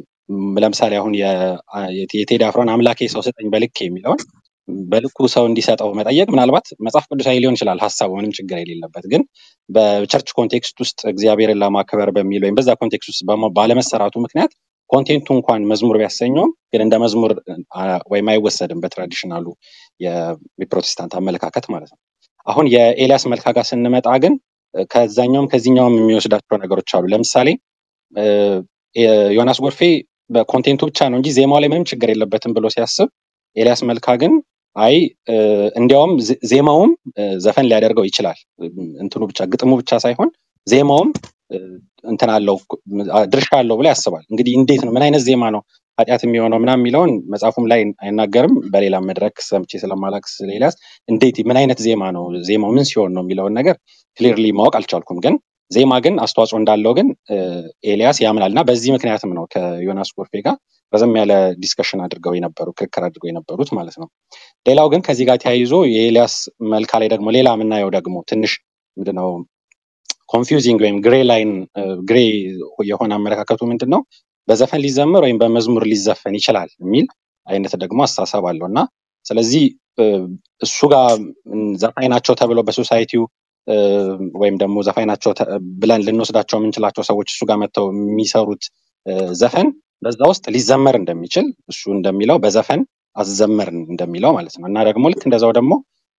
ለምሳሌ አሁን የ- የቴዲ አፍሮን አምላኬ ሰው ስጠኝ በልክ የሚለውን በልኩ ሰው እንዲሰጠው መጠየቅ ምናልባት መጽሐፍ ቅዱሳዊ ሊሆን ይችላል ሀሳቡ ምንም ችግር የሌለበት ግን በቸርች ኮንቴክስት ውስጥ እግዚአብሔርን ለማክበር በሚል ወይም በዛ ኮንቴክስት ውስጥ በማ- ባለመሰራቱ ምክንያት ኮንቴንቱ እንኳን መዝሙር ቢያሰኘውም ግን እንደ መዝሙር አ፣ ወይም አይወሰድም በትራዲሽናሉ የ- የፕሮቴስታንት አመለካከት ማለት ነው። አሁን የኤልያስ መልካ ጋር ስንመጣ ግን እ፣ ከዛኛውም ከዚህኛውም የሚወስዳቸው ነገሮች አሉ። ለምሳሌ እ፣ የ- ዮናስ ጎርፌ በኮንቴንቱ ብቻ ነው እንጂ ዜማው ላይ ምንም ችግር የለበትም ብሎ ሲያስብ ኤልያስ መልካ ግን አይ እ፣ እንዲያውም ዜ- ዜማውም እ፣ ዘፈን ሊያደርገው ይችላል። እም፣ እንትኑ ብቻ ግጥሙ ብቻ ሳይሆን ዜማውም እ፣ እንትን አለው አ- ድርሻ አለው ብሎ ያስባል። እንግዲህ እንዴት ነው ምን አይነት ዜማ ነው ኃጢአት የሚሆነው ምናምን የሚለውን መጽሐፉም ላይ አይናገርም። በሌላ መድረክ ሰምቼ ስለማላቅ ስለ ኤልያስ እንዴት ምን አይነት ዜማ ነው ዜማው ምን ሲሆን ነው የሚለውን ነገር ክሊርሊ ማወቅ አልቻልኩም። ግን ዜማ ግን አስተዋጽኦ እንዳለው ግን እ፣ ኤልያስ ያምናል እና በዚህ ምክንያትም ነው ከዮናስ ጎርፌ ጋር ረዘም ያለ ዲስከሽን አድርገው የነበሩ ክርክር አድርገው የነበሩት ማለት ነው። ሌላው ግን ከዚህ ጋር ተያይዞ የኤልያስ መልካ ላይ ደግሞ ሌላ የምናየው ደግሞ ትንሽ ምንድነው ኮንፊውዚንግ ወይም ግሬ ላይን ግሬ የሆነ አመለካከቱ ምንድን ነው በዘፈን ሊዘመር ወይም በመዝሙር ሊዘፈን ይችላል የሚል አይነት ደግሞ አስተሳሰብ አለው እና ስለዚህ እ፣ እሱ ጋር ም፣ ዘፋኝ ናቸው ተብለው በሶሳይቲው እ፣ ወይም ደግሞ ዘፋኝ ናቸው ተ- ብለን ልንወስዳቸው የምንችላቸው ሰዎች እሱ ጋር መጥተው የሚሰሩት እ፣ ዘፈን በዛ ውስጥ ሊዘመር እንደሚችል እሱ እንደሚለው በዘፈን አዘመርን እንደሚለው ማለት ነው እና ደግሞ ልክ እንደዛው ደግሞ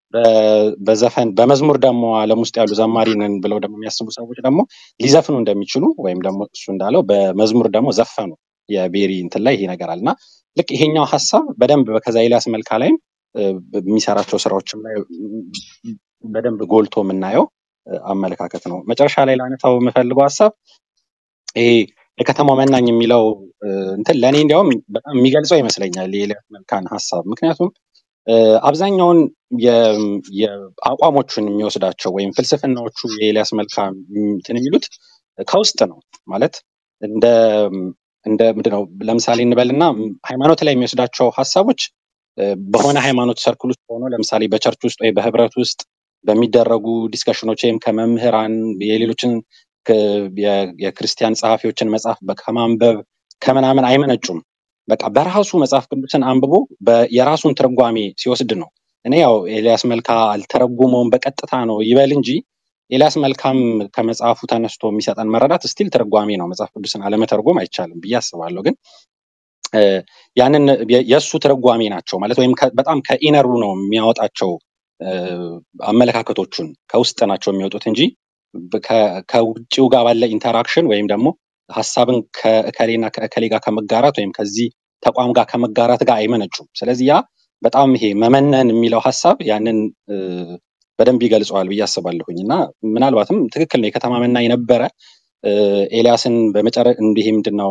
በ- በዘፈን በመዝሙር ደግሞ ዓለም ውስጥ ያሉ ዘማሪ ነን ብለው ደግሞ የሚያስቡ ሰዎች ደግሞ ሊዘፍኑ እንደሚችሉ ወይም ደግሞ እሱ እንዳለው በመዝሙር ደግሞ ዘፈኑ የቤሪ እንትን ላይ ይሄ ነገር አለ እና ልክ ይሄኛው ሀሳብ በደንብ ከዛ ኤልያስ መልካ ላይም እ፣ በሚሰራቸው ስራዎችም ላይ ም፣ በደንብ ጎልቶ የምናየው እ፣ አመለካከት ነው። መጨረሻ ላይ ላነሳው የምፈልገው ሀሳብ ይሄ የከተማው መናኝ የሚለው እ፣ እንትን ለእኔ እንዲያውም በጣም የሚገልጸው ይመስለኛል የኤልያስ መልካን ሀሳብ ምክንያቱም እ፣ አብዛኛውን የ- የአቋሞቹን የሚወስዳቸው ወይም ፍልስፍናዎቹ የኤልያስ መልካ እንትን የሚሉት ከውስጥ ነው ማለት እንደ እንደ ምንድነው ለምሳሌ እንበልና ሃይማኖት ላይ የሚወስዳቸው ሀሳቦች እ፣ በሆነ ሃይማኖት ሰርክል ውስጥ ሆኖ ለምሳሌ በቸርች ውስጥ ወይ በህብረት ውስጥ በሚደረጉ ዲስከሽኖች ወይም ከመምህራን የሌሎችን ከ- የ- የክርስቲያን ጸሐፊዎችን መጽሐፍ በ- ከማንበብ ከምናምን አይመነጩም። በቃ በራሱ መጽሐፍ ቅዱስን አንብቦ በ- የራሱን ትርጓሜ ሲወስድ ነው። እኔ ያው ኤልያስ መልካ አልተረጉመውም በቀጥታ ነው ይበል እንጂ ኤልያስ መልካም ከመጽሐፉ ተነስቶ የሚሰጠን መረዳት ስቲል ትርጓሜ ነው። መጽሐፍ ቅዱስን አለመተርጎም አይቻልም ብዬ አስባለሁ። ግን እ፣ ያንን የ- የእሱ ትርጓሜ ናቸው ማለት ወይም ከ- በጣም ከኢነሩ ነው የሚያወጣቸው እ፣ አመለካከቶቹን ከውስጥ ናቸው የሚወጡት እንጂ በ- ከ- ከውጭው ጋር ባለ ኢንተራክሽን ወይም ደግሞ ሀሳብን ከእከሌና ከእከሌ ጋር ከመጋራት ወይም ከዚህ ተቋም ጋር ከመጋራት ጋር አይመነጩም። ስለዚህ ያ በጣም ይሄ መመነን የሚለው ሀሳብ ያንን እ፣ በደንብ ይገልጸዋል ብዬ አስባለሁኝ እና ምናልባትም ትክክል ነው የከተማ መናኝ ነበረ እ፣ ኤልያስን በመጨረ እንዲህ ምንድን ነው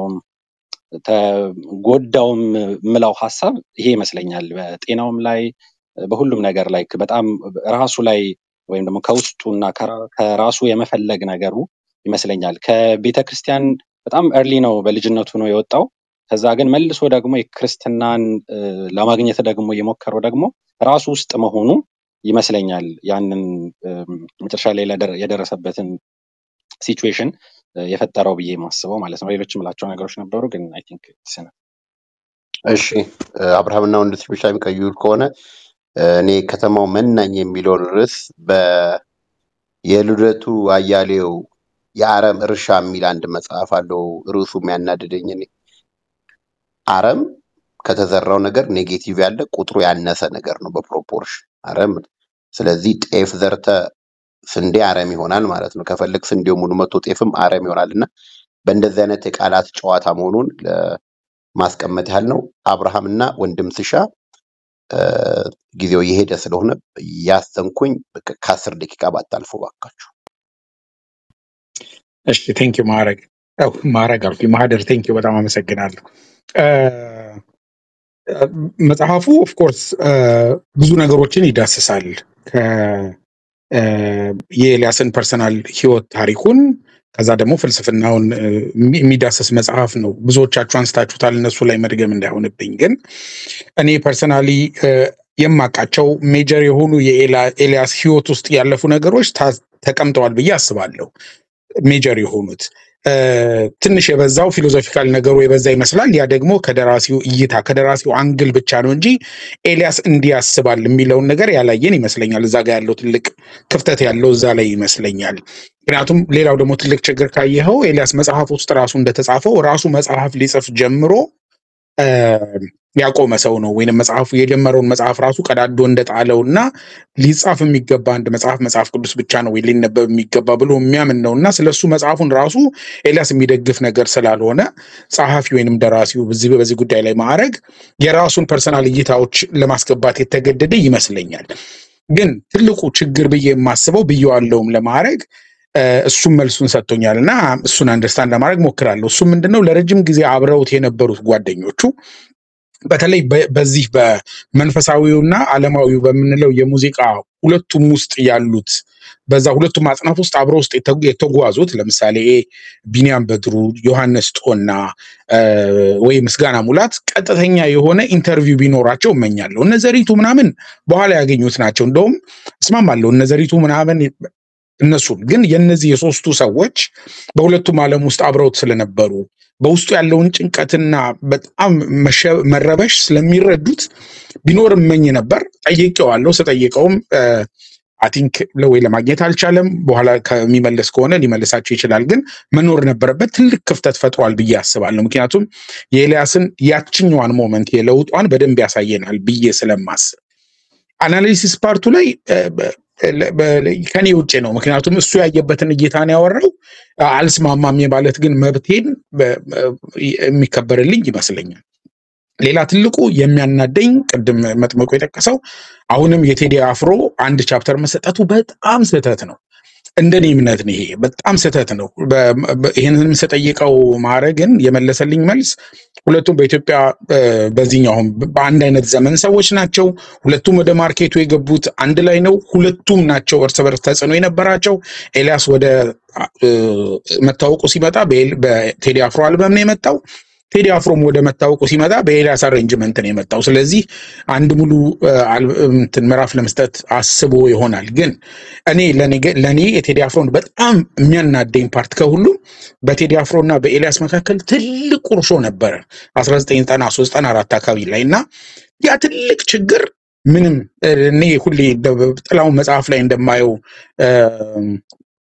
ተጎዳውም ምለው ሀሳብ ይሄ ይመስለኛል። በጤናውም ላይ በሁሉም ነገር ላይ በጣም ራሱ ላይ ወይም ደግሞ ከውስጡና ከራ- ከራሱ የመፈለግ ነገሩ ይመስለኛል። ከቤተ ክርስቲያን በጣም እርሊ ነው በልጅነቱ ነው የወጣው። ከዛ ግን መልሶ ደግሞ የክርስትናን እ፣ ለማግኘት ደግሞ የሞከረው ደግሞ ራሱ ውስጥ መሆኑ ይመስለኛል ያንን እም፣ መጨረሻ ላይ ለደረ- የደረሰበትን ሲቹዌሽን የፈጠረው ብዬ የማስበው ማለት ነው። ሌሎችም ምላቸው ነገሮች ነበሩ ግን አይ ቲንክ እሺ እ፣ አብርሃምና ወንድሞች ላይ የሚቀይሩ ከሆነ እ፣ እኔ ከተማው መናኝ የሚለውን ርዕስ በ የልደቱ አያሌው የአረም እርሻ የሚል አንድ መጽሐፍ አለው። ርዕሱ የሚያናድደኝ እኔ አረም ከተዘራው ነገር ኔጌቲቭ ያለ ቁጥሩ ያነሰ ነገር ነው በፕሮፖርሽን አረም። ስለዚህ ጤፍ ዘርተ ስንዴ አረም ይሆናል ማለት ነው። ከፈለግ ስንዴው ሙሉ መቶ ጤፍም አረም ይሆናል እና በእንደዚህ አይነት የቃላት ጨዋታ መሆኑን ለማስቀመጥ ያህል ነው። አብርሃምና ወንድም ስሻ እ፣ ጊዜው የሄደ ስለሆነ ያዘንኩኝ በቃ ከአስር ደቂቃ ባታልፉ ባካችሁ። እሺ ቴንኪዩ ማዕረግ ያው ማዕረግ አልኩኝ ማህደር ቴንኪዩ በጣም አመሰግናለሁ። እ፣ መጽሐፉ ኦፍኮርስ ብዙ ነገሮችን ይዳስሳል። ከ- እ፣ የኤልያስን ፐርሰናል ህይወት ታሪኩን ከዛ ደግሞ ፍልስፍናውን እ፣ የሚ- የሚዳስስ መጽሐፍ ነው። ብዙዎቻችሁ አንስታችሁታል። እነሱ ላይ መድገም እንዳይሆንብኝ ግን እኔ ፐርሰናሊ የማውቃቸው ሜጀር የሆኑ የኤልያስ ህይወት ውስጥ ያለፉ ነገሮች ታ- ተቀምጠዋል ብዬ አስባለሁ። ሜጀር የሆኑት እ፣ ትንሽ የበዛው ፊሎዞፊካል ነገሩ የበዛ ይመስላል። ያ ደግሞ ከደራሲው እይታ ከደራሲው አንግል ብቻ ነው እንጂ ኤልያስ እንዲህ ያስባል የሚለውን ነገር ያላየን ይመስለኛል። እዛ ጋር ያለው ትልቅ ክፍተት ያለው እዛ ላይ ይመስለኛል። ምክንያቱም ሌላው ደግሞ ትልቅ ችግር ካየኸው ኤልያስ መጽሐፍ ውስጥ ራሱ እንደተጻፈው ራሱ መጽሐፍ ሊጽፍ ጀምሮ እ፣ ያቆመ ሰው ነው ወይንም መጽሐፉ የጀመረውን መጽሐፍ ራሱ ቀዳዶ እንደጣለው እና ሊጻፍ የሚገባ አንድ መጽሐፍ መጽሐፍ ቅዱስ ብቻ ነው ወይ ሊነበብ የሚገባ ብሎ የሚያምን ነው እና ስለሱ መጽሐፉን ራሱ ኤልያስ የሚደግፍ ነገር ስላልሆነ ጸሐፊ ወይንም ደራሲው በዚህ በዚህ ጉዳይ ላይ ማዕረግ የራሱን ፐርሰናል እይታዎች ለማስገባት የተገደደ ይመስለኛል። ግን ትልቁ ችግር ብዬ የማስበው ብዬዋለሁም ለማዕረግ እ፣ እሱም መልሱን ሰጥቶኛል እና እሱን አንደርስታንድ ለማድረግ ሞክራለሁ። እሱም ምንድነው ለረጅም ጊዜ አብረውት የነበሩት ጓደኞቹ በተለይ በ- በዚህ በመንፈሳዊውና ዓለማዊው በምንለው የሙዚቃ ሁለቱም ውስጥ ያሉት በዛ ሁለቱም አጽናፍ ውስጥ አብረው ውስጥ የተጉ- የተጓዙት ለምሳሌ ቢንያም በድሩ፣ ዮሐንስ ጦና እ፣ ወይ ምስጋና ሙላት ቀጥተኛ የሆነ ኢንተርቪው ቢኖራቸው እመኛለሁ። እነ ዘሪቱ ምናምን በኋላ ያገኙት ናቸው። እንደውም እስማማለሁ እነ ዘሪቱ ምናምን እነሱን ግን የእነዚህ የሶስቱ ሰዎች በሁለቱም ዓለም ውስጥ አብረውት ስለነበሩ በውስጡ ያለውን ጭንቀትና በጣም መሸ- መረበሽ ስለሚረዱት ቢኖር እመኝ ነበር። ጠይቄዋለሁ። ስጠይቀውም አይ ቲንክ ወይ ለማግኘት አልቻለም። በኋላ ከሚመለስ ከሆነ ሊመልሳቸው ይችላል። ግን መኖር ነበረበት። ትልቅ ክፍተት ፈጥሯል ብዬ አስባለሁ። ምክንያቱም የኤልያስን ያችኛዋን ሞመንት የለውጧን በደንብ ያሳየናል ብዬ ስለማስብ አናሊሲስ ፓርቱ ላይ እ፣ በ- ለ- በ- ከኔ ውጭ ነው። ምክንያቱም እሱ ያየበትን እይታ ነው ያወራው። አልስማማም የማለት ግን መብቴን በ- በ- የሚከበርልኝ ይመስለኛል። ሌላ ትልቁ የሚያናደኝ ቅድም መጥመቁ የጠቀሰው አሁንም የቴዲ አፍሮ አንድ ቻፕተር መሰጠቱ በጣም ስህተት ነው። እንደኔ እምነት ነው ይሄ በጣም ስህተት ነው። በ- በ- ይህንንም ስጠይቀው ማዕረግን የመለሰልኝ መልስ ሁለቱም በኢትዮጵያ እ፣ በዚህኛውም በአንድ አይነት ዘመን ሰዎች ናቸው። ሁለቱም ወደ ማርኬቱ የገቡት አንድ ላይ ነው። ሁለቱም ናቸው እርስ በርስ ተጽዕኖ የነበራቸው። ኤልያስ ወደ እ፣ መታወቁ ሲመጣ በኤል- በቴዲ አፍሮ አልበም ነው የመጣው። ቴዲ አፍሮም ወደ መታወቁ ሲመጣ በኤልያስ አሬንጅመንት ነው የመጣው። ስለዚህ አንድ ሙሉ እ፣ አል- እንትን ምዕራፍ ለመስጠት አስቦ ይሆናል። ግን እኔ ለኔ ገ- ለኔ የቴዲ አፍሮን በጣም የሚያናደኝ ፓርት ከሁሉም በቴዲ አፍሮ እና በኤልያስ መካከል ትልቅ ቁርሾ ነበረ 1993 94 አካባቢ ላይ እና ያ ትልቅ ችግር ምንም እ፣ እኔ ሁሌ እንደ- ጥላውን መጽሐፍ ላይ እንደማየው እ፣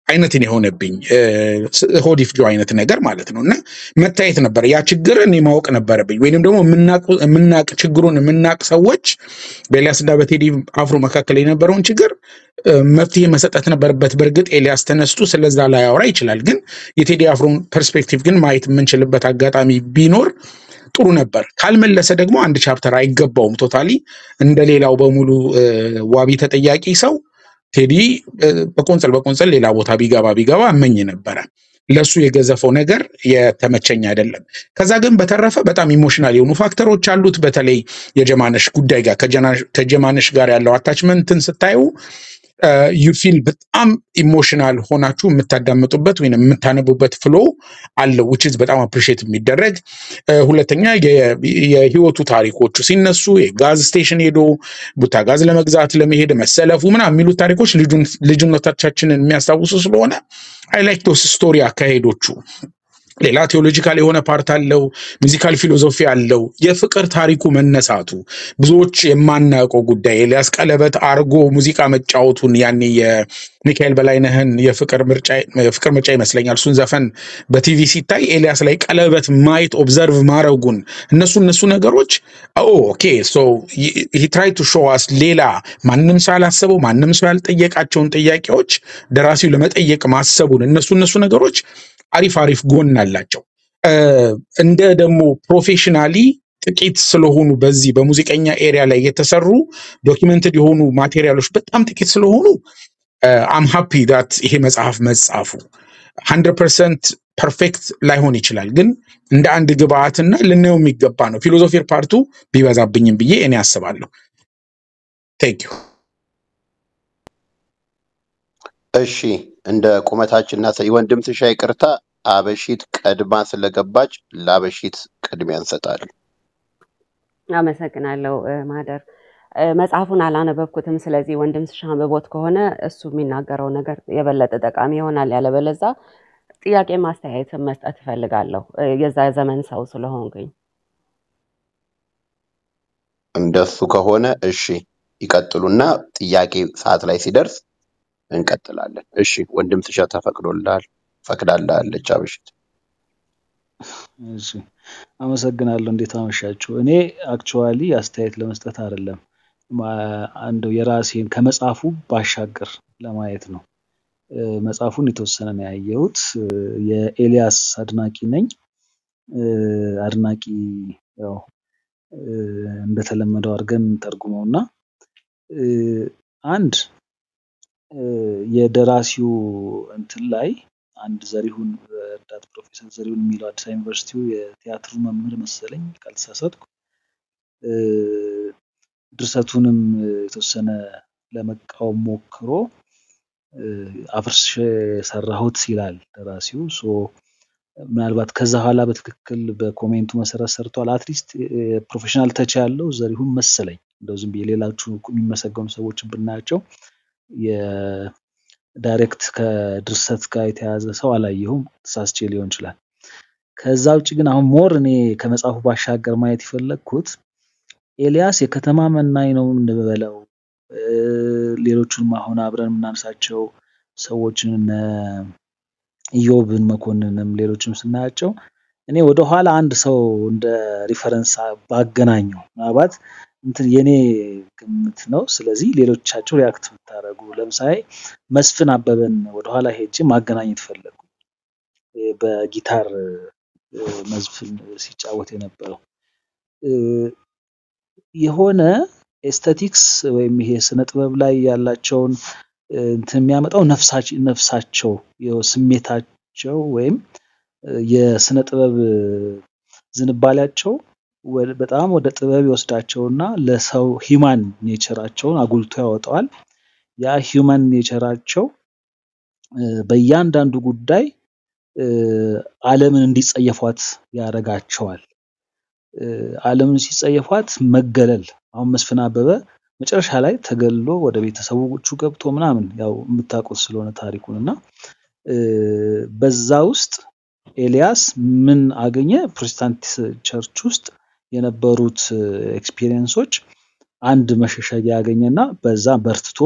አይነትን የሆነብኝ ሆዲፍጆ አይነት ነገር ማለት ነው እና መታየት ነበር። ያ ችግር እኔ ማወቅ ነበረብኝ፣ ወይንም ደግሞ የምናቁ- የምናቅ ችግሩን የምናቅ ሰዎች በኤልያስና በቴዲ አፍሮ መካከል የነበረውን ችግር እ፣ መፍትሄ መሰጠት ነበረበት። በእርግጥ ኤልያስ ተነስቶ ስለዛ ላይ ያወራ ይችላል፣ ግን የቴዲ አፍሮን ፐርስፔክቲቭ ግን ማየት የምንችልበት አጋጣሚ ቢኖር ጥሩ ነበር። ካልመለሰ ደግሞ አንድ ቻፕተር አይገባውም። ቶታሊ እንደ ሌላው በሙሉ እ፣ ዋቢ ተጠያቂ ሰው ቴዲ እ፣ በቆንጽል በቆንጽል ሌላ ቦታ ቢገባ ቢገባ እመኝ ነበረ። ለሱ የገዘፈው ነገር የተመቸኝ አይደለም። ከዛ ግን በተረፈ በጣም ኢሞሽናል የሆኑ ፋክተሮች አሉት። በተለይ የጀማነሽ ጉዳይ ጋር ከጀና- ከጀማነሽ ጋር ያለው አታችመንትን ስታዩ ዩ ፊል በጣም ኢሞሽናል ሆናችሁ የምታዳምጡበት ወይም የምታነቡበት ፍሎ አለው which is በጣም አፕሪሼት የሚደረግ እ፣ ሁለተኛ የ- የህይወቱ ታሪኮቹ ሲነሱ የጋዝ ስቴሽን ሄዶ ቡታ ጋዝ ለመግዛት ለመሄድ መሰለፉ ምናምን የሚሉት ታሪኮች ልጁን- ልጅነቶቻችንን የሚያስታውሱ ስለሆነ አይ ላይክ ዶስ ስቶሪ አካሄዶቹ ሌላ ቴዎሎጂካል የሆነ ፓርት አለው። ሙዚካል ፊሎዞፊ አለው። የፍቅር ታሪኩ መነሳቱ ብዙዎች የማናውቀው ጉዳይ ኤልያስ ቀለበት አርጎ ሙዚቃ መጫወቱን ያኔ የሚካኤል በላይነህን የፍቅር ምርጫ የፍቅር ምርጫ ይመስለኛል እሱን ዘፈን በቲቪ ሲታይ ኤልያስ ላይ ቀለበት ማየት ኦብዘርቭ ማድረጉን እነሱ እነሱ ነገሮች ኦ ኦኬ ሶ ሂ ትራይ ቱ ሾው አስ ሌላ ማንም ሰው ያላሰበው ማንም ሰው ያልጠየቃቸውን ጥያቄዎች ደራሲው ለመጠየቅ ማሰቡን እነሱ እነሱ ነገሮች አሪፍ አሪፍ ጎን አላቸው። እ፣ እንደ ደግሞ ፕሮፌሽናሊ ጥቂት ስለሆኑ በዚህ በሙዚቀኛ ኤሪያ ላይ የተሰሩ ዶኪመንትድ የሆኑ ማቴሪያሎች በጣም ጥቂት ስለሆኑ አም ሃፒ ዳት ይሄ መጽሐፍ መጻፉ ሀንድረድ ፐርሰንት ፐርፌክት ላይሆን ይችላል፣ ግን እንደ አንድ ግብአትና ልናየው የሚገባ ነው። ፊሎዞፊር ፓርቱ ቢበዛብኝም ብዬ እኔ አስባለሁ። ቴንክ ዩ። እሺ እንደ ቁመታችንና ሰ- የወንድም ትሻ ይቅርታ፣ አበሺት ቀድማ ስለገባች ለአበሺት ቅድሚያ እንሰጣለን። አመሰግናለሁ እ፣ ማህደር እ፣ መጽሐፉን አላነበብኩትም። ስለዚህ ወንድም ስሻ አንብቦት ከሆነ እሱ የሚናገረው ነገር የበለጠ ጠቃሚ ይሆናል። ያለበለዛ ጥያቄ ማስተያየትን መስጠት እፈልጋለሁ እ፣ የዛ ዘመን ሰው ስለሆንኩኝ። እንደሱ ከሆነ እሺ ይቀጥሉና ጥያቄ ሰዓት ላይ ሲደርስ እንቀጥላለን። እሺ ወንድም ትሻ ተፈቅዶልሃል፣ ፈቅዳልሃለች አበሺት። እሺ አመሰግናለሁ። እንዴት አመሻችሁ? እኔ አክቹዋሊ አስተያየት ለመስጠት አይደለም ማ- አንደው የራሴን ከመጽሐፉ ባሻገር ለማየት ነው። እ፣ መጽሐፉን የተወሰነ ነው ያየሁት። እ፣ የኤልያስ አድናቂ ነኝ። እ፣ አድናቂ ያው እ፣ እንደተለመደው አድርገን ተርጉመው እና እ፣ አንድ እ፣ የደራሲው እንትን ላይ አንድ ዘሪሁን ረዳት ፕሮፌሰር ዘሪሁን የሚለው አዲስ አበባ ዩኒቨርሲቲው የቲያትሩ መምህር መሰለኝ ካልተሳሳትኩ እ፣ ድርሰቱንም የተወሰነ ለመቃወም ሞክሮ እ፣ አፍርሼ ሰራሁት ይላል ደራሲው። ሶ ምናልባት ከዛ በኋላ በትክክል በኮሜንቱ መሰረት ሰርቷል። አትሊስት ፕሮፌሽናል ተች ያለው ዘሪሁን መሰለኝ። እንደው ዝም ብዬ ሌሎቹ የሚመሰገኑ ሰዎችን ብናያቸው የዳይሬክት ከድርሰት ጋር የተያዘ ሰው አላየሁም። ተሳስቼ ሊሆን ይችላል። ከዛ ውጭ ግን አሁን ሞር እኔ ከመጽሐፉ ባሻገር ማየት የፈለግኩት ኤልያስ የከተማ መናኝ ነው እንበለው እ፣ ሌሎቹንም አሁን አብረን የምናነሳቸው ሰዎችን እነ ኢዮብን መኮንንም ሌሎችም ስናያቸው እኔ ወደኋላ አንድ ሰው እንደ ሪፈረንስ ባገናኘው ምናልባት እንትን የኔ ግምት ነው። ስለዚህ ሌሎቻቸው ሪያክት ብታደርጉ ለምሳሌ መስፍን አበበን ወደኋላ ሄጄ ማገናኘት ፈለጉ። በጊታር እ፣ መዝፍን ሲጫወት የነበረው እ፣ የሆነ ኤስቴቲክስ ወይም ይሄ ስነ ጥበብ ላይ ያላቸውን እ፣ እንትን የሚያመጣው ነፍሳች- ነፍሳቸው የው- ስሜታቸው ወይም እ፣ የስነ ጥበብ እ፣ ዝንባሌያቸው ወደ- በጣም ወደ ጥበብ ይወስዳቸውና ለሰው ሂማን ኔቸራቸውን አጉልቶ ያወጣዋል። ያ ሂውማን ኔቸራቸው እ፣ በእያንዳንዱ ጉዳይ እ፣ ዓለምን እንዲጸየፏት ያደርጋቸዋል። እ፣ ዓለምን ሲጸየፏት መገለል አሁን መስፍን አበበ መጨረሻ ላይ ተገሎ ወደ ቤተሰቦቹ ገብቶ ምናምን ያው የምታውቁት ስለሆነ ታሪኩን እና እ፣ በዛ ውስጥ ኤልያስ ምን አገኘ? ፕሮቴስታንት ቸርች ውስጥ የነበሩት ኤክስፒሪየንሶች አንድ መሸሸጊያ ያገኘና በዛ በርትቶ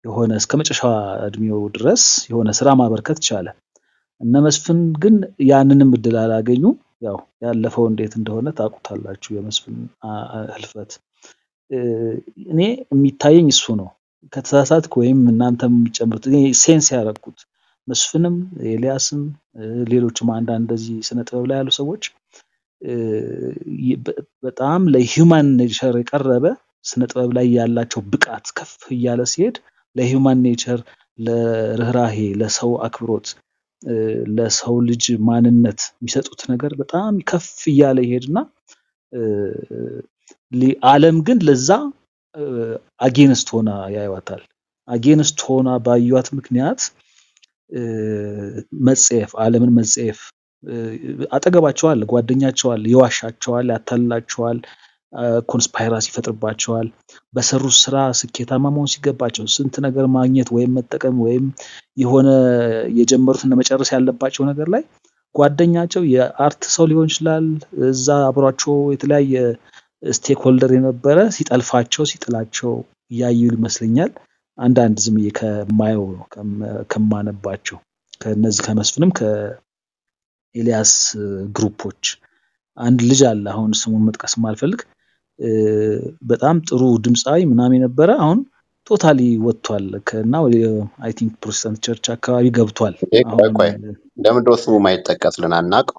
የሆነ እስከ መጨረሻ እድሜው ድረስ የሆነ ስራ ማበርከት ቻለ። እነ መስፍን ግን ያንንም እድል አላገኙ። ያው ያለፈው እንዴት እንደሆነ ታውቁታላችሁ፣ የመስፍን አ- አ- ህልፈት። እ፣ እኔ የሚታየኝ እሱ ነው። ከተሳሳትኩ ወይም እናንተም የሚጨምሩት እኔ ሴንስ ያደረግኩት መስፍንም ኤልያስም እ፣ ሌሎችም አንዳንድ እንደዚህ ስነ ጥበብ ላይ ያሉ ሰዎች እ፣ ይ- በ- በጣም ለሂውማን ኔቸር የቀረበ ስነ ጥበብ ላይ ያላቸው ብቃት ከፍ እያለ ሲሄድ ለሂውማን ኔቸር፣ ለርህራሄ፣ ለሰው አክብሮት፣ እ፣ ለሰው ልጅ ማንነት የሚሰጡት ነገር በጣም ከፍ እያለ ይሄድና እ፣ ሊ- ዓለም ግን ለዛ አጌንስት ሆና ያዩዋታል። አጌንስት ሆና ባዩዋት ምክንያት እ፣ መጸየፍ፣ ዓለምን መጸየፍ እ፣ አጠገባቸው አለ፣ ጓደኛቸው አለ፣ ይዋሻቸዋል፣ ያታልላቸዋል፣ ኮንስፓይራሲ ይፈጥርባቸዋል። በሰሩት ስራ ስኬታማ መሆን ሲገባቸው ስንት ነገር ማግኘት ወይም መጠቀም ወይም የሆነ የጀመሩትን መጨረስ ያለባቸው ነገር ላይ ጓደኛቸው የአርት ሰው ሊሆን ይችላል፣ እዛ አብሯቸው የተለያየ ስቴክ ሆልደር የነበረ ሲጠልፋቸው ሲጥላቸው እያዩ ይመስለኛል። አንዳንድ ዝም ብዬ ከማየው ነው ከመ- ከማነባቸው ከነዚህ ከመስፍንም ከኤልያስ እ፣ ግሩፖች አንድ ልጅ አለ። አሁን ስሙን መጥቀስ ማልፈልግ እ፣ በጣም ጥሩ ድምፃዊ ምናምን የነበረ አሁን ቶታሊ ወጥቷል ከና አይ ቲንክ ፕሮቴስታንት ቸርች አካባቢ ገብቷል። ይሄ ቆይ አሁን ቆይ ለምንድነው ስሙ ማይጠቀስልን አናውቀው?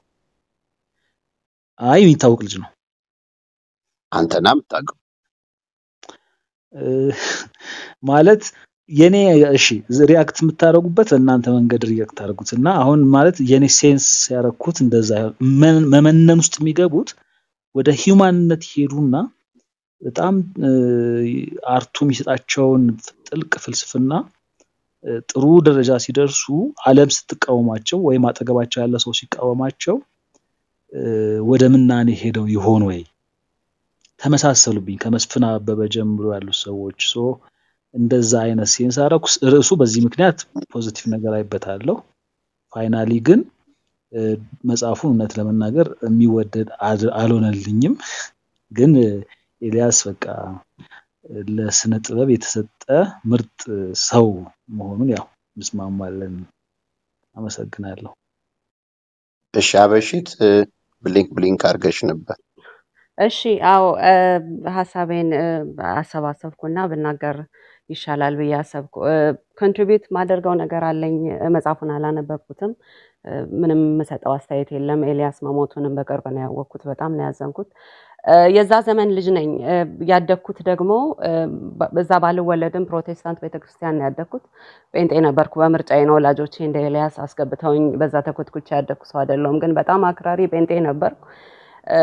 አይ የሚታወቅ ልጅ ነው። አንተና የምታውቀው እ፣ ማለት የኔ እሺ ሪያክት የምታደርጉበት በእናንተ መንገድ ሪያክት አድርጉት እና አሁን ማለት የኔ ሴንስ ያደረኩት እንደዛ ይሆን መ- መመነን ውስጥ የሚገቡት ወደ ሂውማንነት ይሄዱና በጣም እ፣ አርቱ የሚሰጣቸውን ጥልቅ ፍልስፍና እ፣ ጥሩ ደረጃ ሲደርሱ ዓለም ስትቃወማቸው ወይም አጠገባቸው ያለ ሰው ሲቃወማቸው እ፣ ወደ ምናኔ ሄደው ይሆን ወይ ተመሳሰሉብኝ ከመስፍን አበበ ጀምሮ ያሉ ሰዎች ሶ እንደዛ አይነት ሴንስ አደረኩ። ርዕሱ በዚህ ምክንያት ፖዚቲቭ ነገር አይበታለሁ። ፋይናሊ ግን እ፣ መጽሐፉን እውነት ለመናገር የሚወደድ አድ- አልሆነልኝም። ግን እ፣ ኤልያስ በቃ እ፣ ለስነ ጥበብ የተሰጠ ምርጥ ሰው መሆኑን ያው እንስማማለን። አመሰግናለሁ። እሺ አበሺት እ፣ ብሊንክ ብሊንክ አድርገሽ ነበር። እሺ አዎ እ፣ ሀሳቤን እ፣ አሰባሰብኩና ብናገር ይሻላል ብዬ አሰብኩ። ኮንትሪቢዩት ማደርገው ነገር አለኝ። እ፣ መጽሐፉን አላነበብኩትም። እ፣ ምንም የምሰጠው አስተያየት የለም። ኤልያስ መሞቱንም በቅርብ ነው ያወቅኩት። በጣም ነው ያዘንኩት። እ፣ የዛ ዘመን ልጅ ነኝ። እ፣ ያደግኩት ደግሞ እ፣ በ- በዛ ባልወለድም ፕሮቴስታንት ቤተክርስቲያን ነው ያደግኩት። ጴንጤ ነበርኩ በምርጫዬ ነው። ወላጆቼ እንደ ኤልያስ አስገብተውኝ በዛ ተኮትኩቼ ያደግኩ ሰው አይደለሁም፣ ግን በጣም አክራሪ ጴንጤ ነበርኩ። እ፣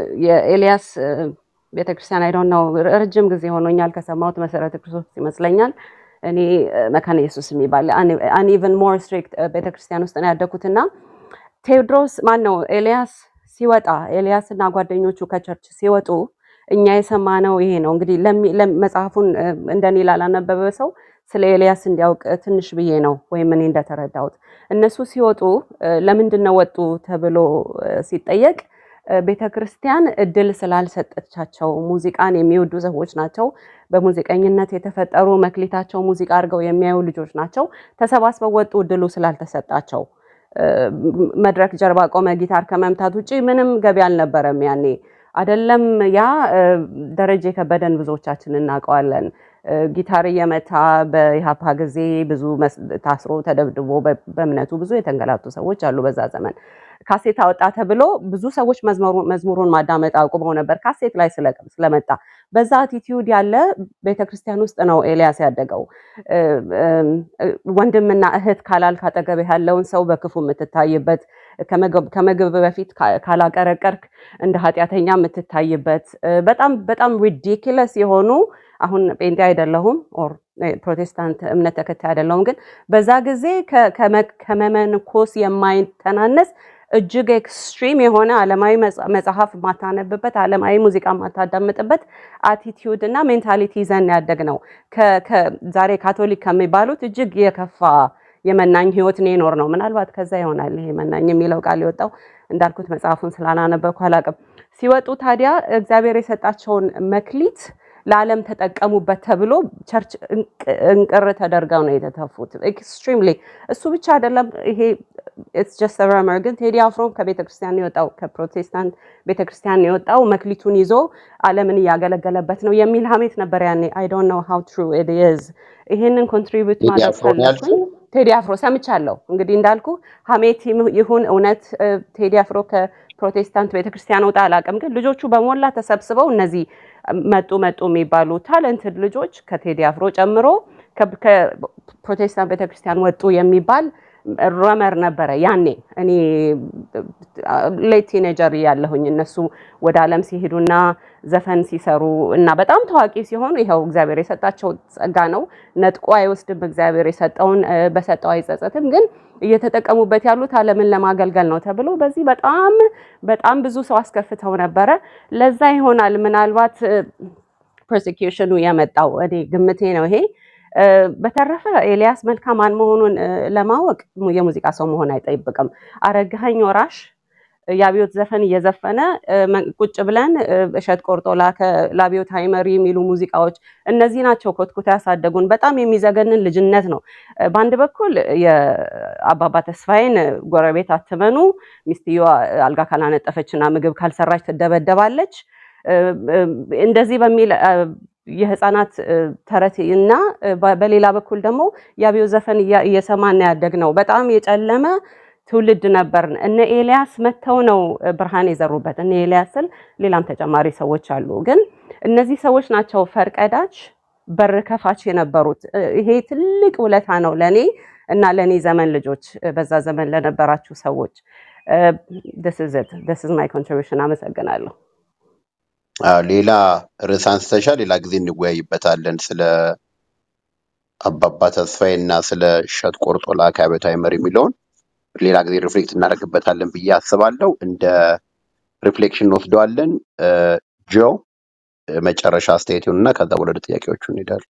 የኤልያስ እ፣ ቤተክርስቲያን አይዶን ነው ረጅም ጊዜ ሆኖኛል ከሰማሁት መሰረተ ክርስቶስ ይመስለኛል። እኔ እ፣ መካነ ኢየሱስ የሚባል አን ኢቨን ሞር ስትሪክት ቤተክርስቲያን ውስጥ ነው ያደግኩትና ቴዎድሮስ ማን ነው ኤልያስ ሲወጣ ኤልያስ እና ጓደኞቹ ከቸርች ሲወጡ እኛ የሰማነው ይሄ ነው። እንግዲህ ለሚ- ለም- መጽሐፉን እ፣ እንደኔ ላላነበበ ሰው ስለ ኤልያስ እንዲያውቅ ትንሽ ብዬ ነው ወይም እኔ እንደተረዳሁት እነሱ ሲወጡ እ፣ ለምንድን ነው ወጡ ተብሎ እ፣ ሲጠየቅ ቤተ ክርስቲያን እድል ስላልሰጠቻቸው ሙዚቃን የሚወዱ ሰዎች ናቸው። በሙዚቀኝነት የተፈጠሩ መክሊታቸው ሙዚቃ አድርገው የሚያዩ ልጆች ናቸው። ተሰባስበው ወጡ እድሉ ስላልተሰጣቸው እ፣ መድረክ ጀርባ ቆመ ጊታር ከመምታት ውጭ ምንም ገቢ አልነበረም ያኔ። አደለም ያ እ፣ ደረጀ ከበደን ብዙዎቻችን እናውቀዋለን። እ፣ ጊታር እየመታ በኢሃፓ ጊዜ ብዙ መስ- ታስሮ ተደብድቦ በ- በእምነቱ ብዙ የተንገላቱ ሰዎች አሉ በዛ ዘመን። ካሴት አወጣ ተብሎ ብዙ ሰዎች መዝሙሩ- መዝሙሩን ማዳመጥ አቁመው ነበር ካሴት ላይ ስለ- ስለመጣ። በዛ አቲቲዩድ ያለ ቤተክርስቲያን ውስጥ ነው ኤልያስ ያደገው። እ፣ እም፣ እ፣ ወንድምና እህት ካላልክ አጠገብህ ያለውን ሰው በክፉ የምትታይበት ከመገብ- ከምግብ በፊት ካ- ካላቀረቀርክ እንደ ኃጢአተኛ የምትታይበት እ፣ በጣም በጣም ሪዲኪለስ የሆኑ አሁን ጴንጤ አይደለሁም ኦር እ፣ ፕሮቴስታንት እምነት ተከታይ አይደለሁም፣ ግን በዛ ጊዜ ከ- ከመ- ከመመንኮስ የማይተናነስ እጅግ ኤክስትሪም የሆነ ዓለማዊ መጽ- መጽሐፍ ማታነብበት ዓለማዊ ሙዚቃ ማታዳምጥበት አቲቲዩድ እና ሜንታሊቲ ይዘን ያደግ ነው። ዛሬ ካቶሊክ ከሚባሉት እጅግ የከፋ የመናኝ ህይወት ነው የኖር ነው። ምናልባት ከዛ ይሆናል ይሄ መናኝ የሚለው ቃል የወጣው እንዳልኩት መጽሐፉን ስላላነበብኩ አላውቅም። ሲወጡ ታዲያ እግዚአብሔር የሰጣቸውን መክሊት ለዓለም ተጠቀሙበት ተብሎ ቸርች እንቅ- እንቅር ተደርገው ነው የተተፉት። ኤክስትሪምሊ እሱ ብቻ አይደለም። ይሄ ኢትስ ጀስት ረመር ግን ቴዲ አፍሮ ከቤተ ክርስቲያን የወጣው ከፕሮቴስታንት ቤተ ክርስቲያን የወጣው መክሊቱን ይዞ ዓለምን እያገለገለበት ነው የሚል ሀሜት ነበር ያኔ። አይ ዶንት ኖ ሃው ትሩ ኢት ኢዝ። ይሄንን ኮንትሪቢዩት ቴዲ ማድረግ አፍሮ ነው ፈለግኩኝ። ያልሽው? ቴዲ አፍሮ ሰምቻለሁ። እንግዲህ እንዳልኩ ሀሜት ይም- ይሁን እውነት እ፣ ቴዲ አፍሮ ከፕሮቴስታንት ቤተክርስቲያን ወጣ አላውቅም፣ ግን ልጆቹ በሞላ ተሰብስበው እነዚህ መጡ መጡ የሚባሉ ታለንትድ ልጆች ከቴዲ አፍሮ ጨምሮ ከ- ከፕሮቴስታንት ቤተክርስቲያን ወጡ የሚባል ረመር ነበረ ያኔ እኔ ሌት ቲኔጀር ያለሁኝ እነሱ ወደ ዓለም ሲሄዱና ዘፈን ሲሰሩ እና በጣም ታዋቂ ሲሆኑ ይኸው እግዚአብሔር የሰጣቸው ጸጋ ነው። ነጥቆ አይወስድም። እግዚአብሔር የሰጠውን እ፣ በሰጠው አይጸጸትም። ግን እየተጠቀሙበት ያሉት ዓለምን ለማገልገል ነው ተብሎ በዚህ በጣም በጣም ብዙ ሰው አስከፍተው ነበረ። ለዛ ይሆናል ምናልባት ፐርሴኪዩሽኑ የመጣው እኔ ግምቴ ነው ይሄ። እ፣ በተረፈ ኤልያስ መልካ ማን መሆኑን እ፣ ለማወቅ mu- የሙዚቃ ሰው መሆን አይጠይቅም። አረጋኸኝ ወራሽ የአብዮት ዘፈን እየዘፈነ እ፣ መ- ቁጭ ብለን እ፣ እሸት ቆርጦ ላከ ለአብዮታዊ መሪ የሚሉ ሙዚቃዎች እነዚህ ናቸው ኮትኩታ ያሳደጉን። በጣም የሚዘገንን ልጅነት ነው። እ፣ በአንድ በኩል የአባባ ተስፋዬን ጎረቤት አትመኑ፣ ሚስትየዋ አልጋ ካላነጠፈችና ምግብ ካልሰራች ትደበደባለች እ፣ እ፣ እንደዚህ በሚል እ፣ የህፃናት እ፣ ተረት እና እ፣ በ- በሌላ በኩል ደግሞ የአብዮት ዘፈን እያ- እየሰማን ያደግ ነው። በጣም የጨለመ ትውልድ ነበርን። እነ ኤልያስ መጥተው ነው እ፣ ብርሃን የዘሩበት። እነ ኤልያስ ስል ሌላም ተጨማሪ ሰዎች አሉ፣ ግን እነዚህ ሰዎች ናቸው ፈርቀዳጅ በር ከፋች የነበሩት። እ፣ ይሄ ትልቅ ውለታ ነው ለእኔ እና ለእኔ ዘመን ልጆች፣ እ፣ በዛ ዘመን ለነበራችሁ ሰዎች። ስ ስ ማይ ኮንትሪቢሽን። አመሰግናለሁ። አዎ፣ ሌላ ርዕስ አንስተሻል። ሌላ ጊዜ እንወያይበታለን ስለ አባባ ተስፋዬ እና ስለ እሸት ቆርጦ ላከ አብዮታዊ መሪ የሚለውን ሌላ ጊዜ ሪፍሌክት እናደርግበታለን ብዬ አስባለሁ። እንደ ሪፍሌክሽን እንወስደዋለን። እ፣ ጆ እ፣ መጨረሻ አስተያየቱን እና ከዛ ወደ ጥያቄዎቹ እንሄዳለን።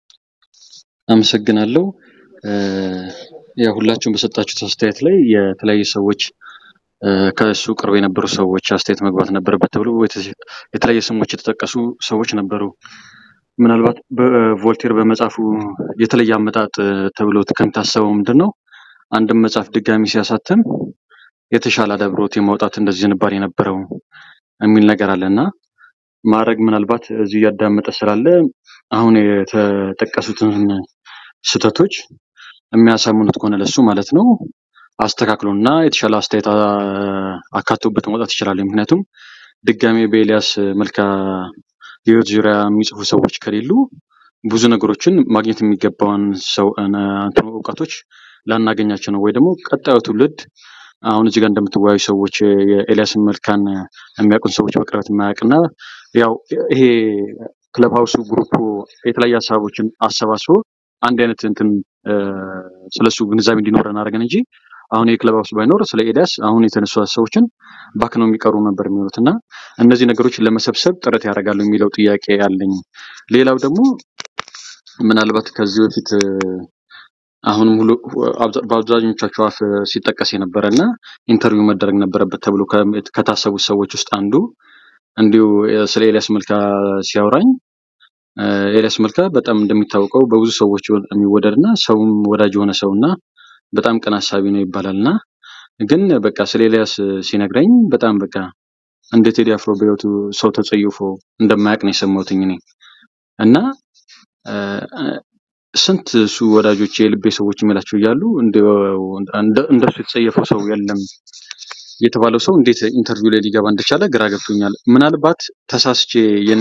አመሰግናለሁ። እ፣ ያው ሁላችሁም በሰጣችሁት አስተያየት ላይ የተለያዩ ሰዎች እ፣ ከእሱ ቅርብ የነበሩ ሰዎች አስተያየት መግባት ነበረበት ተብሎ የተ- የተለያየ ስሞች የተጠቀሱ ሰዎች ነበሩ። ምናልባት በቮልቴር በመጽሐፉ የተለየ አመጣጥ እ፣ ተብሎ ከሚታሰበው ምንድን ነው አንድም መጽሐፍ ድጋሚ ሲያሳትም የተሻለ አዳብሮት የማውጣት እንደዚህ ዝንባሌ የነበረው የሚል ነገር አለ እና ማድረግ ምናልባት እዚሁ እያዳመጠ ስላለ አሁን የተጠቀሱትን ስህተቶች የሚያሳምኑት ከሆነ ለሱ ማለት ነው አስተካክሎና የተሻለ አስተያየት አ- አካቶበት መውጣት ይችላል። ምክንያቱም ድጋሜ በኤልያስ መልካ ህይወት ዙሪያ የሚጽፉ ሰዎች ከሌሉ ብዙ ነገሮችን ማግኘት የሚገባውን ሰው እነ- እንትኑ እውቀቶች ላናገኛቸው ነው ወይ ደግሞ ቀጣዩ ትውልድ አሁን እዚህ ጋር እንደምትወያዩ ሰዎች የኤልያስን መልካን የሚያውቁን ሰዎች በቅርበት የማያውቅና ያው ይሄ ክለብ ሀውሱ ግሩፕ የተለያዩ ሀሳቦችን አሰባስቦ አንድ አይነት እንትን እ፣ ስለሱ ግንዛቤ እንዲኖረን አድርገን እንጂ አሁን የክለብ ሀውስ ባይኖር ስለ ኤልያስ አሁን የተነሱ ሀሳቦችን ባክነው የሚቀሩ ነበር የሚሆኑት እና እነዚህ ነገሮችን ለመሰብሰብ ጥረት ያደርጋሉ የሚለው ጥያቄ አለኝ። ሌላው ደግሞ ምናልባት ከዚህ በፊት እ፣ አሁንም ሁሉ አብዛ- በአብዛኞቻቸው አፍ ሲጠቀስ የነበረ እና ኢንተርቪው መደረግ ነበረበት ተብሎ ከ- ከታሰቡት ሰዎች ውስጥ አንዱ እንዲሁ የ- ስለ ኤልያስ መልካ ሲያወራኝ እ፣ ኤልያስ መልካ በጣም እንደሚታወቀው በብዙ ሰዎች የሚወደድ እና ሰውም ወዳጅ የሆነ ሰው እና በጣም ቅን አሳቢ ነው ይባላል እና ግን በቃ ስለ ኤልያስ ሲነግረኝ በጣም በቃ እንደ ቴዲ አፍሮ በህይወቱ ሰው ተጸይፎ እንደማያውቅ ነው የሰማሁትኝ እኔ እና እ፣ ስንት እሱ ወዳጆች የልቤ ሰዎች የሚላቸው እያሉ እንደው እንደ- እንደሱ የተጸየፈው ሰው የለም የተባለው ሰው እንዴት ኢንተርቪው ላይ ሊገባ እንደቻለ ግራ ገብቶኛል። ምናልባት ተሳስቼ የኔ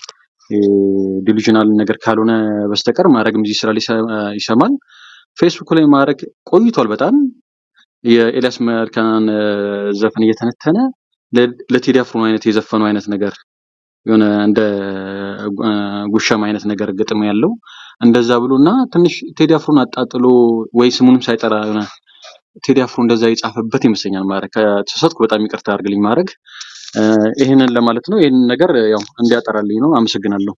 ዲሉዥናል ነገር ካልሆነ በስተቀር ማድረግም እዚህ ስራ ላይ ይሰ- ይሰማል። ፌስቡክ ላይ ማድረግ ቆይቷል በጣም የኤልያስ መልካን እ፣ ዘፈን እየተነተነ ለ- ለቴዲ አፍሮ አይነት የዘፈነው አይነት ነገር የሆነ እንደ እ፣ ጉሻም አይነት ነገር ግጥም ያለው እንደዛ ብሎ እና ትንሽ ቴዲ አፍሮን አጣጥሎ ወይ ስሙንም ሳይጠራ የሆነ ቴዲ አፍሮ እንደዛ የጻፈበት ይመስለኛል። ማድረግ ከተሳሳትኩ በጣም ይቅርታ አድርግልኝ። ማድረግ እ፣ ይህንን ለማለት ነው። ይህንን ነገር ያው እንዲያጠራልኝ ነው። አመሰግናለሁ።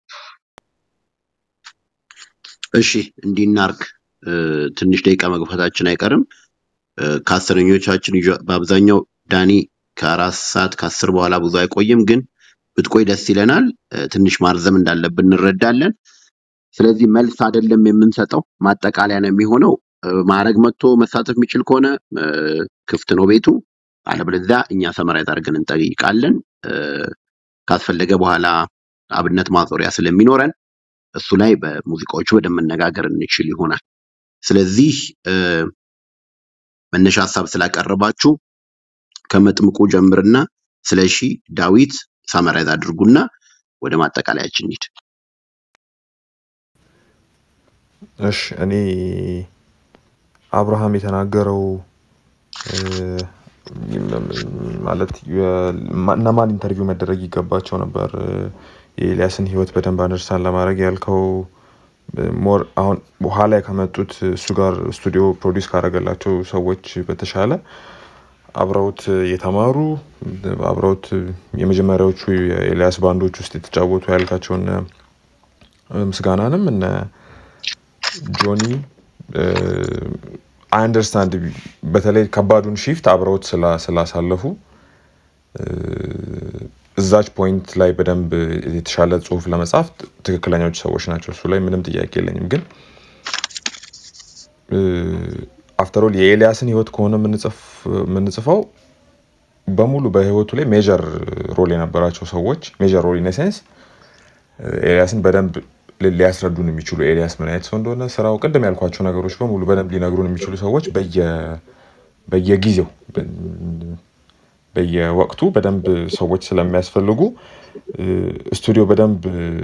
እሺ እንዲህ እናድርግ። እ፣ ትንሽ ደቂቃ መግፋታችን አይቀርም። እ፣ ከአስረኞቻችን ይዤ- በአብዛኛው ዳኒ ከአራት ሰዓት ከአስር በኋላ ብዙ አይቆይም፣ ግን ብትቆይ ደስ ይለናል። እ፣ ትንሽ ማርዘም እንዳለብን እንረዳለን። ስለዚህ መልስ አይደለም የምንሰጠው፣ ማጠቃለያ ነው የሚሆነው። እ፣ ማዕረግ መጥቶ መሳተፍ የሚችል ከሆነ እ፣ ክፍት ነው ቤቱ። አለበለዚያ እኛ ሰመራይዝ አድርገን እንጠይቃለን። እ፣ ካስፈለገ በኋላ አብነት ማዞሪያ ስለሚኖረን እሱ ላይ በሙዚቃዎቹ በደንብ መነጋገር እንችል ይሆናል። ስለዚህ እ፣ መነሻ ሀሳብ ስላቀረባችሁ ከመጥምቁ ጀምርና ስለሺ ዳዊት ሳመራይዝ አድርጉና ወደ ማጠቃለያችን እንሂድ። እሺ እኔ አብርሃም የተናገረው እ፣ ማለት የ- ማ- እነማን ኢንተርቪው መደረግ ይገባቸው ነበር እ፣ የኤልያስን ህይወት በደንብ አንደርስታንድ ለማድረግ ያልከው እ፣ ሞር አሁን በኋላ ከመጡት እሱ ጋር ስቱዲዮ ፕሮዲውስ ካደረገላቸው ሰዎች በተሻለ አብረውት የተማሩ አብረውት የመጀመሪያዎቹ የኤልያስ ባንዶች ውስጥ የተጫወቱ ያልካቸውን እ፣ ምስጋናንም እነ ጆኒ አንደርስታንድ በተለይ ከባዱን ሺፍት አብረውት ስላ- ስላሳለፉ እ፣ እዛች ፖይንት ላይ በደንብ የተሻለ ጽሁፍ ለመጻፍ ትክክለኛዎች ሰዎች ናቸው። እሱ ላይ ምንም ጥያቄ የለኝም። ግን አፍተሮል የኤልያስን ህይወት ከሆነ የምንጽፍ- የምንጽፈው በሙሉ በህይወቱ ላይ ሜጀር ሮል የነበራቸው ሰዎች ሜጀር ሮል ኢን ሴንስ ኤልያስን በደንብ ሊ- ሊያስረዱን የሚችሉ ኤልያስ ምን አይነት ሰው እንደሆነ ስራው፣ ቅድም ያልኳቸው ነገሮች በሙሉ በደንብ ሊነግሩን የሚችሉ ሰዎች በየ- በየጊዜው በ- በየወቅቱ በደንብ ሰዎች ስለሚያስፈልጉ እ፣ ስቱዲዮ በደንብ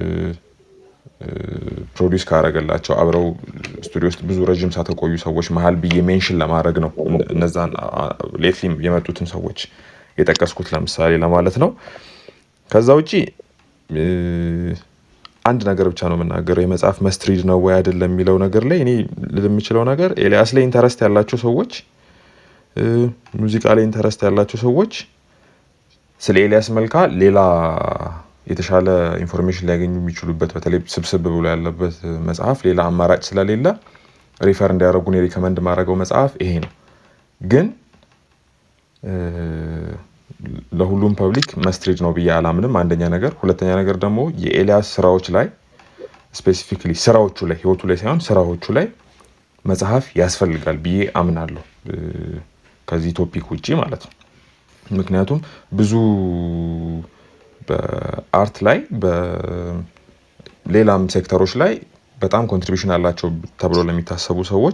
ፕሮዲውስ ካረገላቸው አብረው ስቱዲዮ ውስጥ ብዙ ረዥም ሰዓት ከቆዩ ሰዎች መሀል ብዬ ሜንሽን ለማድረግ ነው እነ- እነዛን ሌትሊ የመጡትን ሰዎች የጠቀስኩት ለምሳሌ ለማለት ነው። ከዛ ውጪ እ፣ አንድ ነገር ብቻ ነው የምናገረው። የመጽሐፍ መስትሪድ ነው ወይ አይደለም የሚለው ነገር ላይ እኔ ልል የምችለው ነገር ኤልያስ ላይ ኢንተረስት ያላቸው ሰዎች እ፣ ሙዚቃ ላይ ኢንተረስት ያላቸው ሰዎች ስለ ኤልያስ መልካ ሌላ የተሻለ ኢንፎርሜሽን ሊያገኙ የሚችሉበት በተለይ ስብስብ ብሎ ያለበት መጽሐፍ ሌላ አማራጭ ስለሌለ ሪፈር እንዲያደርጉን የሪከመንድ ማድረገው መጽሐፍ ይሄ ነው። ግን እ፣ ለሁሉም ፐብሊክ መስትሪድ ነው ብዬ አላምንም። አንደኛ ነገር፣ ሁለተኛ ነገር ደግሞ የኤልያስ ስራዎች ላይ ስፔሲፊክሊ ስራዎቹ ላይ ህይወቱ ላይ ሳይሆን ስራዎቹ ላይ መጽሐፍ ያስፈልጋል ብዬ አምናለሁ። እ፣ ከዚህ ቶፒክ ውጪ ማለት ነው። ምክንያቱም ብዙ በአርት ላይ በሌላም ሴክተሮች ላይ በጣም ኮንትሪቢሽን አላቸው ተብሎ ለሚታሰቡ ሰዎች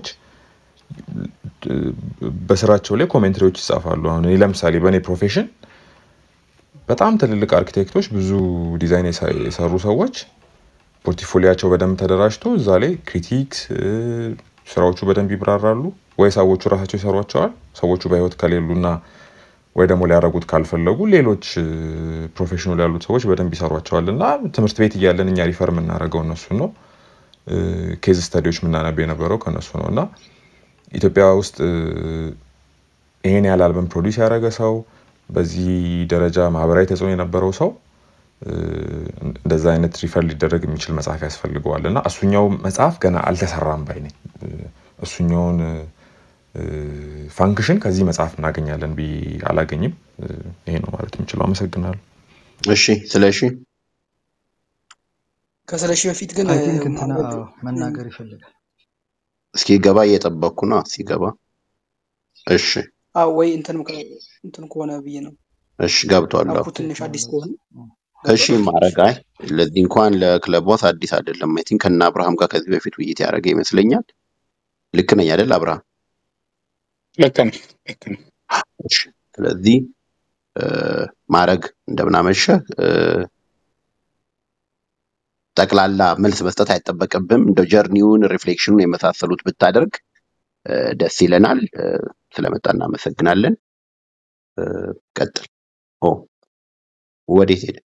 በስራቸው ላይ ኮሜንትሪዎች ይጻፋሉ። አሁን እኔ ለምሳሌ በእኔ ፕሮፌሽን በጣም ትልልቅ አርኪቴክቶች፣ ብዙ ዲዛይን የሰ- የሰሩ ሰዎች ፖርትፎሊያቸው በደንብ ተደራጅቶ እዛ ላይ ክሪቲክስ ስራዎቹ በደንብ ይብራራሉ። ወይ ሰዎቹ ራሳቸው ይሰሯቸዋል። ሰዎቹ በህይወት ከሌሉና ወይ ደግሞ ሊያደርጉት ካልፈለጉ ሌሎች ፕሮፌሽኑ ላይ ያሉት ሰዎች በደንብ ይሰሯቸዋል። እና ትምህርት ቤት እያለን እኛ ሪፈር የምናደርገው እነሱን ነው። ኬዝ ስተዲዎች የምናነበው የነበረው ከእነሱ ነው እና ኢትዮጵያ ውስጥ እ፣ ይሄን ያህል አልበም ፕሮዲስ ያደረገ ሰው በዚህ ደረጃ ማህበራዊ ተጽዕኖ የነበረው ሰው እ፣ እንደዛ አይነት ሪፈር ሊደረግ የሚችል መጽሐፍ ያስፈልገዋል እና እሱኛው መጽሐፍ ገና አልተሰራም ባይ ነኝ። እ፣ እሱኛውን እ፣ ፋንክሽን ከዚህ መጽሐፍ እናገኛለን ብዬ አላገኝም። እ፣ ይሄ ነው ማለት የምችለው። አመሰግናለሁ። እሺ ስለ እሺ ከስለሺ በፊት ግን አይ ቲንክ እንትና ማዕረግ አዎ፣ መናገር ይፈልጋል። እስኪገባ እየጠበቅኩ ነው። ሲገባ እሺ አዎ ወይ እንትን ከ- እንትን ከሆነ ብዬ ነው እሺ ገብቷል። አዎ። አፑ ትንሽ አዲስ ከሆነ እሺ ገብቷል። ማዕረግ አይ ለዚህ እንኳን ለክለብ ቦስ አዲስ አይደለም። አይ ቲንክ ከነ አብርሃም ጋር ከዚህ በፊት ውይይት ያደረገ ይመስለኛል። ልክ ነኝ አይደል አብርሃም? ልክ ነው ልክ ነው። እሺ ስለዚህ እ፣ ማዕረግ እንደምን አመሸህ። እ፣ ጠቅላላ መልስ መስጠት አይጠበቅብም። እንደ ጀርኒውን ሪፍሌክሽኑን የመሳሰሉት ብታደርግ እ፣ ደስ ይለናል። እ፣ ስለመጣ እናመሰግናለን። እ፣ ቀጥል። ኦ ወዴት ሄደ?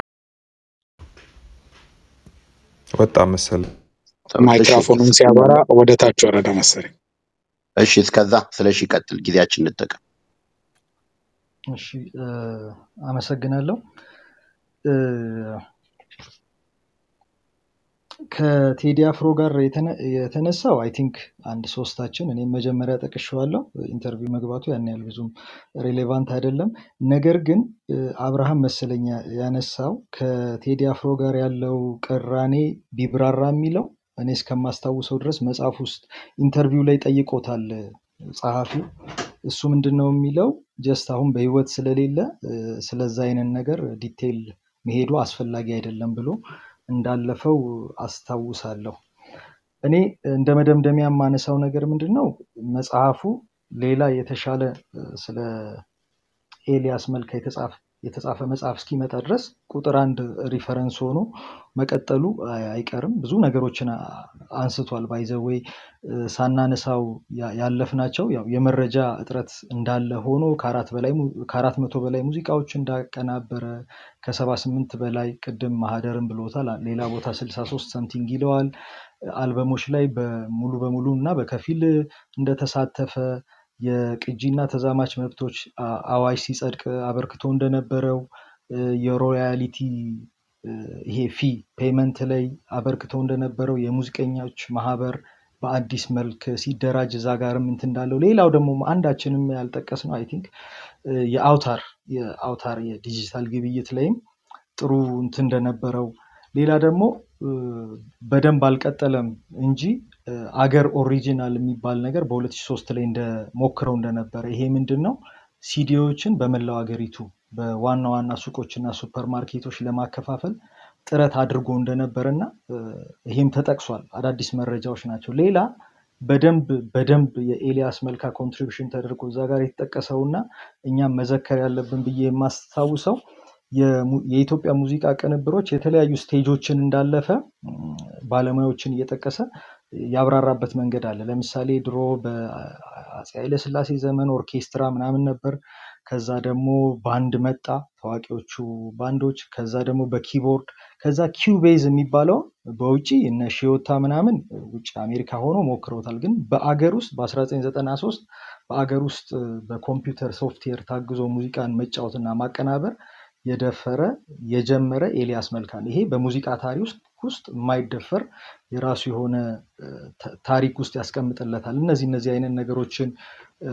ወጣ መሰል እሺ ማይክራፎኑን ሲያበራ ወደ ታች ወረደ መሰለኝ። እሺ እስከዛ ስለ እሺ ቀጥል፣ ጊዜያችን እንጠቀም። እሺ እ፣ አመሰግናለሁ። እ፣ ከ ከቴዲ አፍሮ ጋር የተነ- የተነሳው አይ ቲንክ አንድ ሶስታችን እኔም መጀመሪያ ጠቅሼዋለሁ። ኢንተርቪው መግባቱ ያን ያህል ብዙም ሬሌቫንት አይደለም። ነገር ግን እ፣ አብርሃም መሰለኝ ያ- ያነሳው ከቴዲ አፍሮ ጋር ያለው ቅራኔ ቢብራራ የሚለው እኔ እስከማስታውሰው ድረስ መጽሐፍ ውስጥ ኢንተርቪው ላይ ጠይቆታል እ፣ ጸሐፊው። እሱ ምንድን ነው የሚለው ጀስት አሁን በህይወት ስለሌለ እ፣ ስለዛ አይነት ነገር ዲቴይል መሄዱ አስፈላጊ አይደለም ብሎ እንዳለፈው አስታውሳለሁ። እኔ እንደ መደምደሚያ የማነሳው ነገር ምንድን ነው መጽሐፉ ሌላ የተሻለ እ፣ ስለ ኤልያስ መልካ የተጻፈ የተጻፈ መጽሐፍ እስኪመጣ ድረስ ቁጥር አንድ ሪፈረንስ ሆኖ መቀጠሉ አይ- አይቀርም። ብዙ ነገሮችን አ- አንስቷል። ባይዘዌይ ሳናነሳው ያ- ያለፍናቸው ያው የመረጃ እጥረት እንዳለ ሆኖ ከአራት በላይ mu- ከአራት መቶ በላይ ሙዚቃዎች እንዳቀናበረ ከሰባ ስምንት በላይ ቅድም ማህደርን ብሎታል። ሌላ ቦታ ስልሳ ሶስት ሰምቲንግ ይለዋል። አልበሞች ላይ በሙሉ በሙሉ እና በከፊል እንደተሳተፈ የቅጂና ተዛማች መብቶች አ- አዋጅ ሲጸድቅ አበርክቶ እንደነበረው እ፣ የሮያሊቲ እ፣ ይሄ ፊ ፔመንት ላይ አበርክቶ እንደነበረው የሙዚቀኞች ማህበር በአዲስ መልክ ሲደራጅ እዛ ጋርም እንትን እንዳለው ሌላው ደግሞ አንዳችንም ያልጠቀስ ነው አይ ቲንክ የአውታር የአውታር የዲጂታል ግብይት ላይም ጥሩ እንትን እንደነበረው ሌላ ደግሞ እ፣ በደንብ አልቀጠለም እንጂ እ፣ አገር ኦሪጂናል የሚባል ነገር በ2003 ላይ እንደ ሞክረው እንደነበረ ይሄ ምንድን ነው ሲዲዎችን በመላው አገሪቱ በዋና ዋና ሱቆችና ሱፐር ማርኬቶች ለማከፋፈል ጥረት አድርጎ እንደነበረ እና እ፣ ይሄም ተጠቅሷል። አዳዲስ መረጃዎች ናቸው። ሌላ በደንብ በደንብ የኤልያስ መልካ ኮንትሪቢሽን ተደርጎ እዛ ጋር የተጠቀሰው እና እኛም መዘከር ያለብን ብዬ የማስታውሰው የሙ- የኢትዮጵያ ሙዚቃ ቅንብሮች የተለያዩ ስቴጆችን እንዳለፈ እም፣ ባለሙያዎችን እየጠቀሰ ያብራራበት መንገድ አለ። ለምሳሌ ድሮ በአፄ ኃይለሥላሴ ዘመን ኦርኬስትራ ምናምን ነበር። ከዛ ደግሞ ባንድ መጣ፣ ታዋቂዎቹ ባንዶች። ከዛ ደግሞ በኪቦርድ ከዛ ኪውቤዝ የሚባለው በውጭ እነ ሺዮታ ምናምን ውጭ አሜሪካ ሆኖ ሞክረውታል። ግን በአገር ውስጥ በ1993 በአገር ውስጥ በኮምፒውተር ሶፍትዌር ታግዞ ሙዚቃን መጫወትና ማቀናበር የደፈረ የጀመረ ኤልያስ መልካ ነው። ይሄ በሙዚቃ ታሪክ ውስጥ ውስጥ የማይደፈር የራሱ የሆነ እ፣ ታ- ታሪክ ውስጥ ያስቀምጥለታል። እነዚህ እነዚህ አይነት ነገሮችን እ፣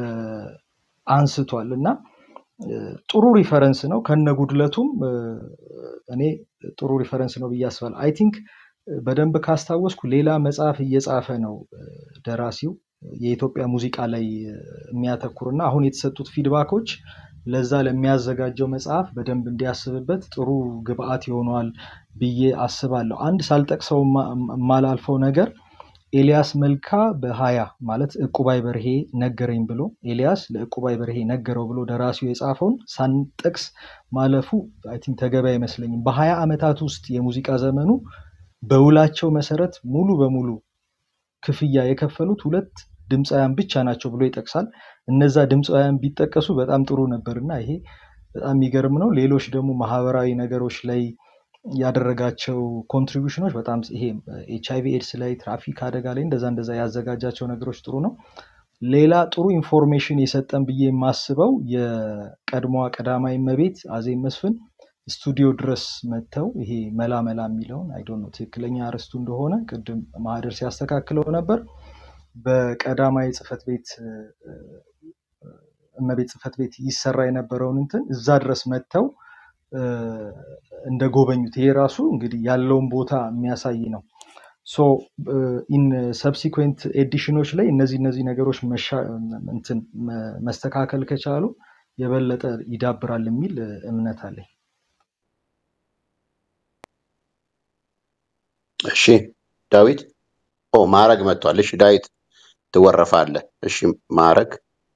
አንስቷል እና እ፣ ጥሩ ሪፈረንስ ነው። ከነ ጉድለቱም እ፣ እኔ ጥሩ ሪፈረንስ ነው ብዬ አስባለሁ። አይ ቲንክ በደንብ ካስታወስኩ ሌላ መጽሐፍ እየጻፈ ነው እ፣ ደራሲው የኢትዮጵያ ሙዚቃ ላይ እ፣ የሚያተኩር እና አሁን የተሰጡት ፊድባኮች ለዛ ለሚያዘጋጀው መጽሐፍ በደንብ እንዲያስብበት ጥሩ ግብአት ይሆነዋል ብዬ አስባለሁ። አንድ ሳልጠቅሰው ማ- የማላልፈው ነገር ኤልያስ መልካ በሀያ ማለት ዕቁባይ በርሄ ነገረኝ ብሎ ኤልያስ ለዕቁባይ በርሄ ነገረው ብሎ ደራሲው የጻፈውን ሳንጠቅስ ማለፉ አይ ቲንክ ተገቢ አይመስለኝም። በሀያ ዓመታት ውስጥ የሙዚቃ ዘመኑ በውላቸው መሰረት ሙሉ በሙሉ ክፍያ የከፈሉት ሁለት ድምፃውያን ብቻ ናቸው ብሎ ይጠቅሳል። እነዛ ድምፃውያን ቢጠቀሱ በጣም ጥሩ ነበር እና ይሄ በጣም የሚገርም ነው። ሌሎች ደግሞ ማህበራዊ ነገሮች ላይ ያደረጋቸው ኮንትሪቢሽኖች በጣም ይሄ ኤች አይቪ ኤድስ ላይ ትራፊክ አደጋ ላይ እንደዛ እንደዛ ያዘጋጃቸው ነገሮች ጥሩ ነው። ሌላ ጥሩ ኢንፎርሜሽን የሰጠን ብዬ የማስበው የቀድሞዋ ቀዳማዊ እመቤት አዜብ መስፍን ስቱዲዮ ድረስ መጥተው ይሄ መላ መላ የሚለውን አይ ዶንት ኖ ትክክለኛ አርዕስቱ እንደሆነ ቅድም ማህደር ሲያስተካክለው ነበር። በቀዳማዊ ጽሕፈት ቤት እ፣ እመቤት ጽሕፈት ቤት ይሰራ የነበረውን እንትን እዛ ድረስ መጥተው እ፣ እንደጎበኙት ይሄ ራሱ እንግዲህ ያለውን ቦታ የሚያሳይ ነው። ሶ ኢን ሰብሲኩዌንት ኤዲሽኖች ላይ እነዚህ እነዚህ ነገሮች መሻ- እንትን መ- መስተካከል ከቻሉ የበለጠ ይዳብራል የሚል እ፣ እምነት አለኝ። እሺ ዳዊት ኦ ማዕረግ መጥቷል። እሺ ዳዊት ትወረፋለህ። እሺ ማዕረግ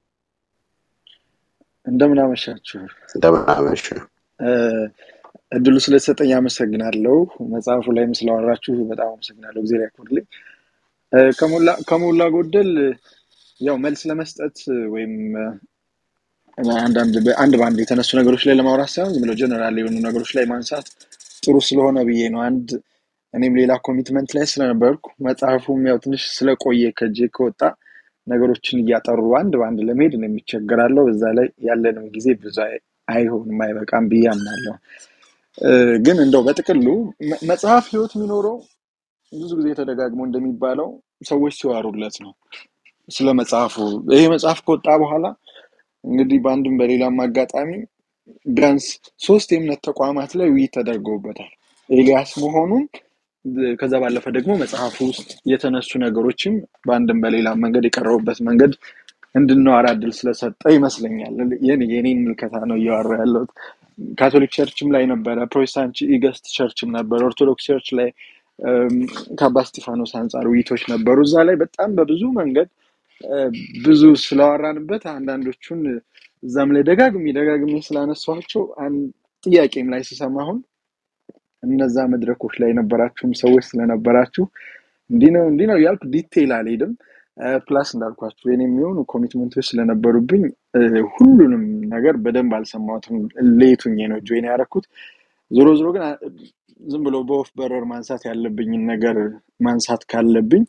እንደምን አመሻችሁ። እንደምን አመሽ። እ፣ እድሉ ስለተሰጠኝ አመሰግናለሁ። መጽሐፉ ላይም ስላወራችሁ በጣም አመሰግናለሁ። ጊዜ ያክብርልኝ። እ፣ ከሞላ ከሞላ ጎደል ያው መልስ ለመስጠት ወይም እ፣ አንዳንድ በአንድ በአንድ የተነሱ ነገሮች ላይ ለማውራት ሳይሆን ዝም ብለው ጀነራል የሆኑ ነገሮች ላይ ማንሳት ጥሩ ስለሆነ ብዬ ነው። አንድ እኔም ሌላ ኮሚትመንት ላይ ስለነበርኩ መጽሐፉም ያው ትንሽ ስለቆየ ከእጄ ከወጣ ነገሮችን እያጠሩ አንድ በአንድ ለመሄድ ነው የሚቸገራለው። እዛ ላይ ያለንም ጊዜ ብዙ አይ- አይሆንም አይበቃም ብዬ አምናለሁ። እ፣ ግን እንደው በጥቅሉ መ- መጽሐፍ ህይወት የሚኖረው ብዙ ጊዜ ተደጋግሞ እንደሚባለው ሰዎች ሲዋሩለት ነው ስለ መጽሐፉ። ይሄ መጽሐፍ ከወጣ በኋላ እንግዲህ በአንድም በሌላም አጋጣሚ ቢያንስ ሶስት የእምነት ተቋማት ላይ ውይይት ተደርገውበታል። ኤልያስ መሆኑን ከዛ ባለፈ ደግሞ መጽሐፉ ውስጥ የተነሱ ነገሮችም በአንድም በሌላም መንገድ የቀረቡበት መንገድ እንድናወራ እድል ስለሰጠ ይመስለኛል። የኔ የኔን ምልከታ ነው እያወራ ያለሁት። ካቶሊክ ቸርችም ላይ ነበረ፣ ፕሮቴስታንት ኢገስት ቸርችም ነበረ፣ ኦርቶዶክስ ቸርች ላይ እም፣ ከአባ እስጢፋኖስ አንጻር ውይይቶች ነበሩ። እዛ ላይ በጣም በብዙ መንገድ እ፣ ብዙ ስለዋራንበት አንዳንዶቹን እዛም ላይ ደጋግሜ ደጋግሜ ስላነሷቸው አንድ ጥያቄም ላይ ስሰማ አሁን እነዛ መድረኮች ላይ የነበራችሁም ሰዎች ስለነበራችሁ እንዲህ ነው እንዲህ ነው እያልኩ ዲቴይል አልሄድም። ፕላስ እንዳልኳችሁ የኔ የሚሆኑ ኮሚትመንቶች ስለነበሩብኝ እ፣ ሁሉንም ነገር በደንብ አልሰማሁትም። ሌቱኜ ነው ጆይን ያደረኩት። ዞሮ ዞሮ ግን አ- ዝም ብሎ በወፍ በረር ማንሳት ያለብኝን ነገር ማንሳት ካለብኝ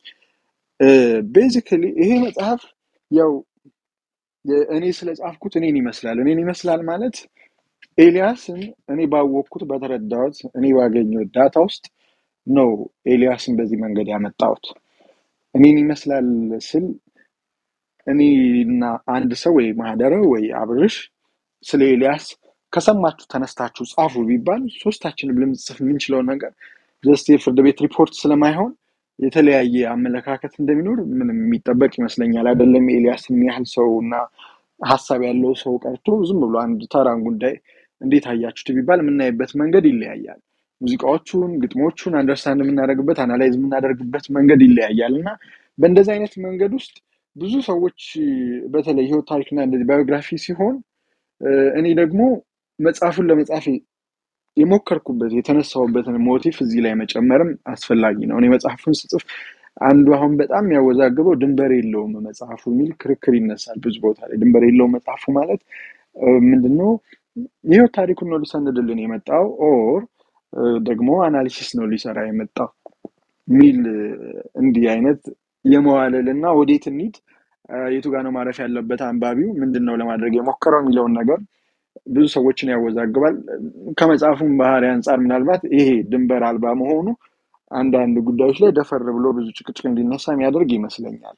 ቤዚክሊ ይሄ መጽሐፍ ያው የ- እኔ ስለጻፍኩት እኔን ይመስላል። እኔን ይመስላል ማለት ኤልያስን እኔ ባወቅኩት በተረዳሁት እኔ ባገኘሁት ዳታ ውስጥ ነው ኤልያስን በዚህ መንገድ ያመጣሁት። እኔን ይመስላል ስል እኔና አንድ ሰው ወይ ማህደረ ወይ አብርሽ ስለ ኤልያስ ከሰማችሁ ተነስታችሁ ጻፉ ቢባል ሶስታችንም ልንጽፍ የምንችለው ነገር ጀስት የፍርድ ቤት ሪፖርት ስለማይሆን የተለያየ አመለካከት እንደሚኖር ምንም የሚጠበቅ ይመስለኛል። አይደለም ኤልያስ የሚያህል ሰው እና ሀሳብ ያለው ሰው ቀርቶ ዝም ብሎ አንድ ተራን ጉዳይ እንዴት አያችሁት ቢባል የምናይበት መንገድ ይለያያል። ሙዚቃዎቹን፣ ግጥሞቹን አንደርስታንድ የምናደርግበት አናላይዝ የምናደርግበት መንገድ ይለያያል እና በእንደዚህ አይነት መንገድ ውስጥ ብዙ ሰዎች በተለይ ህይወት ታሪክና እንደዚህ ባዮግራፊ ሲሆን እ፣ እኔ ደግሞ መጽሐፉን ለመጻፍ የሞከርኩበት የተነሳሁበትን ሞቲፍ እዚህ ላይ መጨመርም አስፈላጊ ነው። እኔ መጽሐፉን ስጽፍ አንዱ አሁን በጣም የሚያወዛግበው ድንበር የለውም መጽሐፉ የሚል ክርክር ይነሳል ብዙ ቦታ ላይ። ድንበር የለውም መጽሐፉ ማለት እ፣ ምንድነው? ይኸው ታሪኩን ነው ሊሰንድልን የመጣው ኦር ደግሞ አናሊሲስ ነው ሊሰራ የመጣው ሚል እንዲህ አይነት የመዋለል እና ወዴት እንሂድ እ፣ የቱ ጋር ነው ማረፍ ያለበት አንባቢው ምንድን ነው ለማድረግ የሞከረው የሚለውን ነገር ብዙ ሰዎችን ያወዛግባል። ከመጽሐፉም ባህሪ አንጻር ምናልባት ይሄ ድንበር አልባ መሆኑ አንዳንድ ጉዳዮች ላይ ደፈር ብሎ ብዙ ጭቅጭቅ እንዲነሳ የሚያደርግ ይመስለኛል።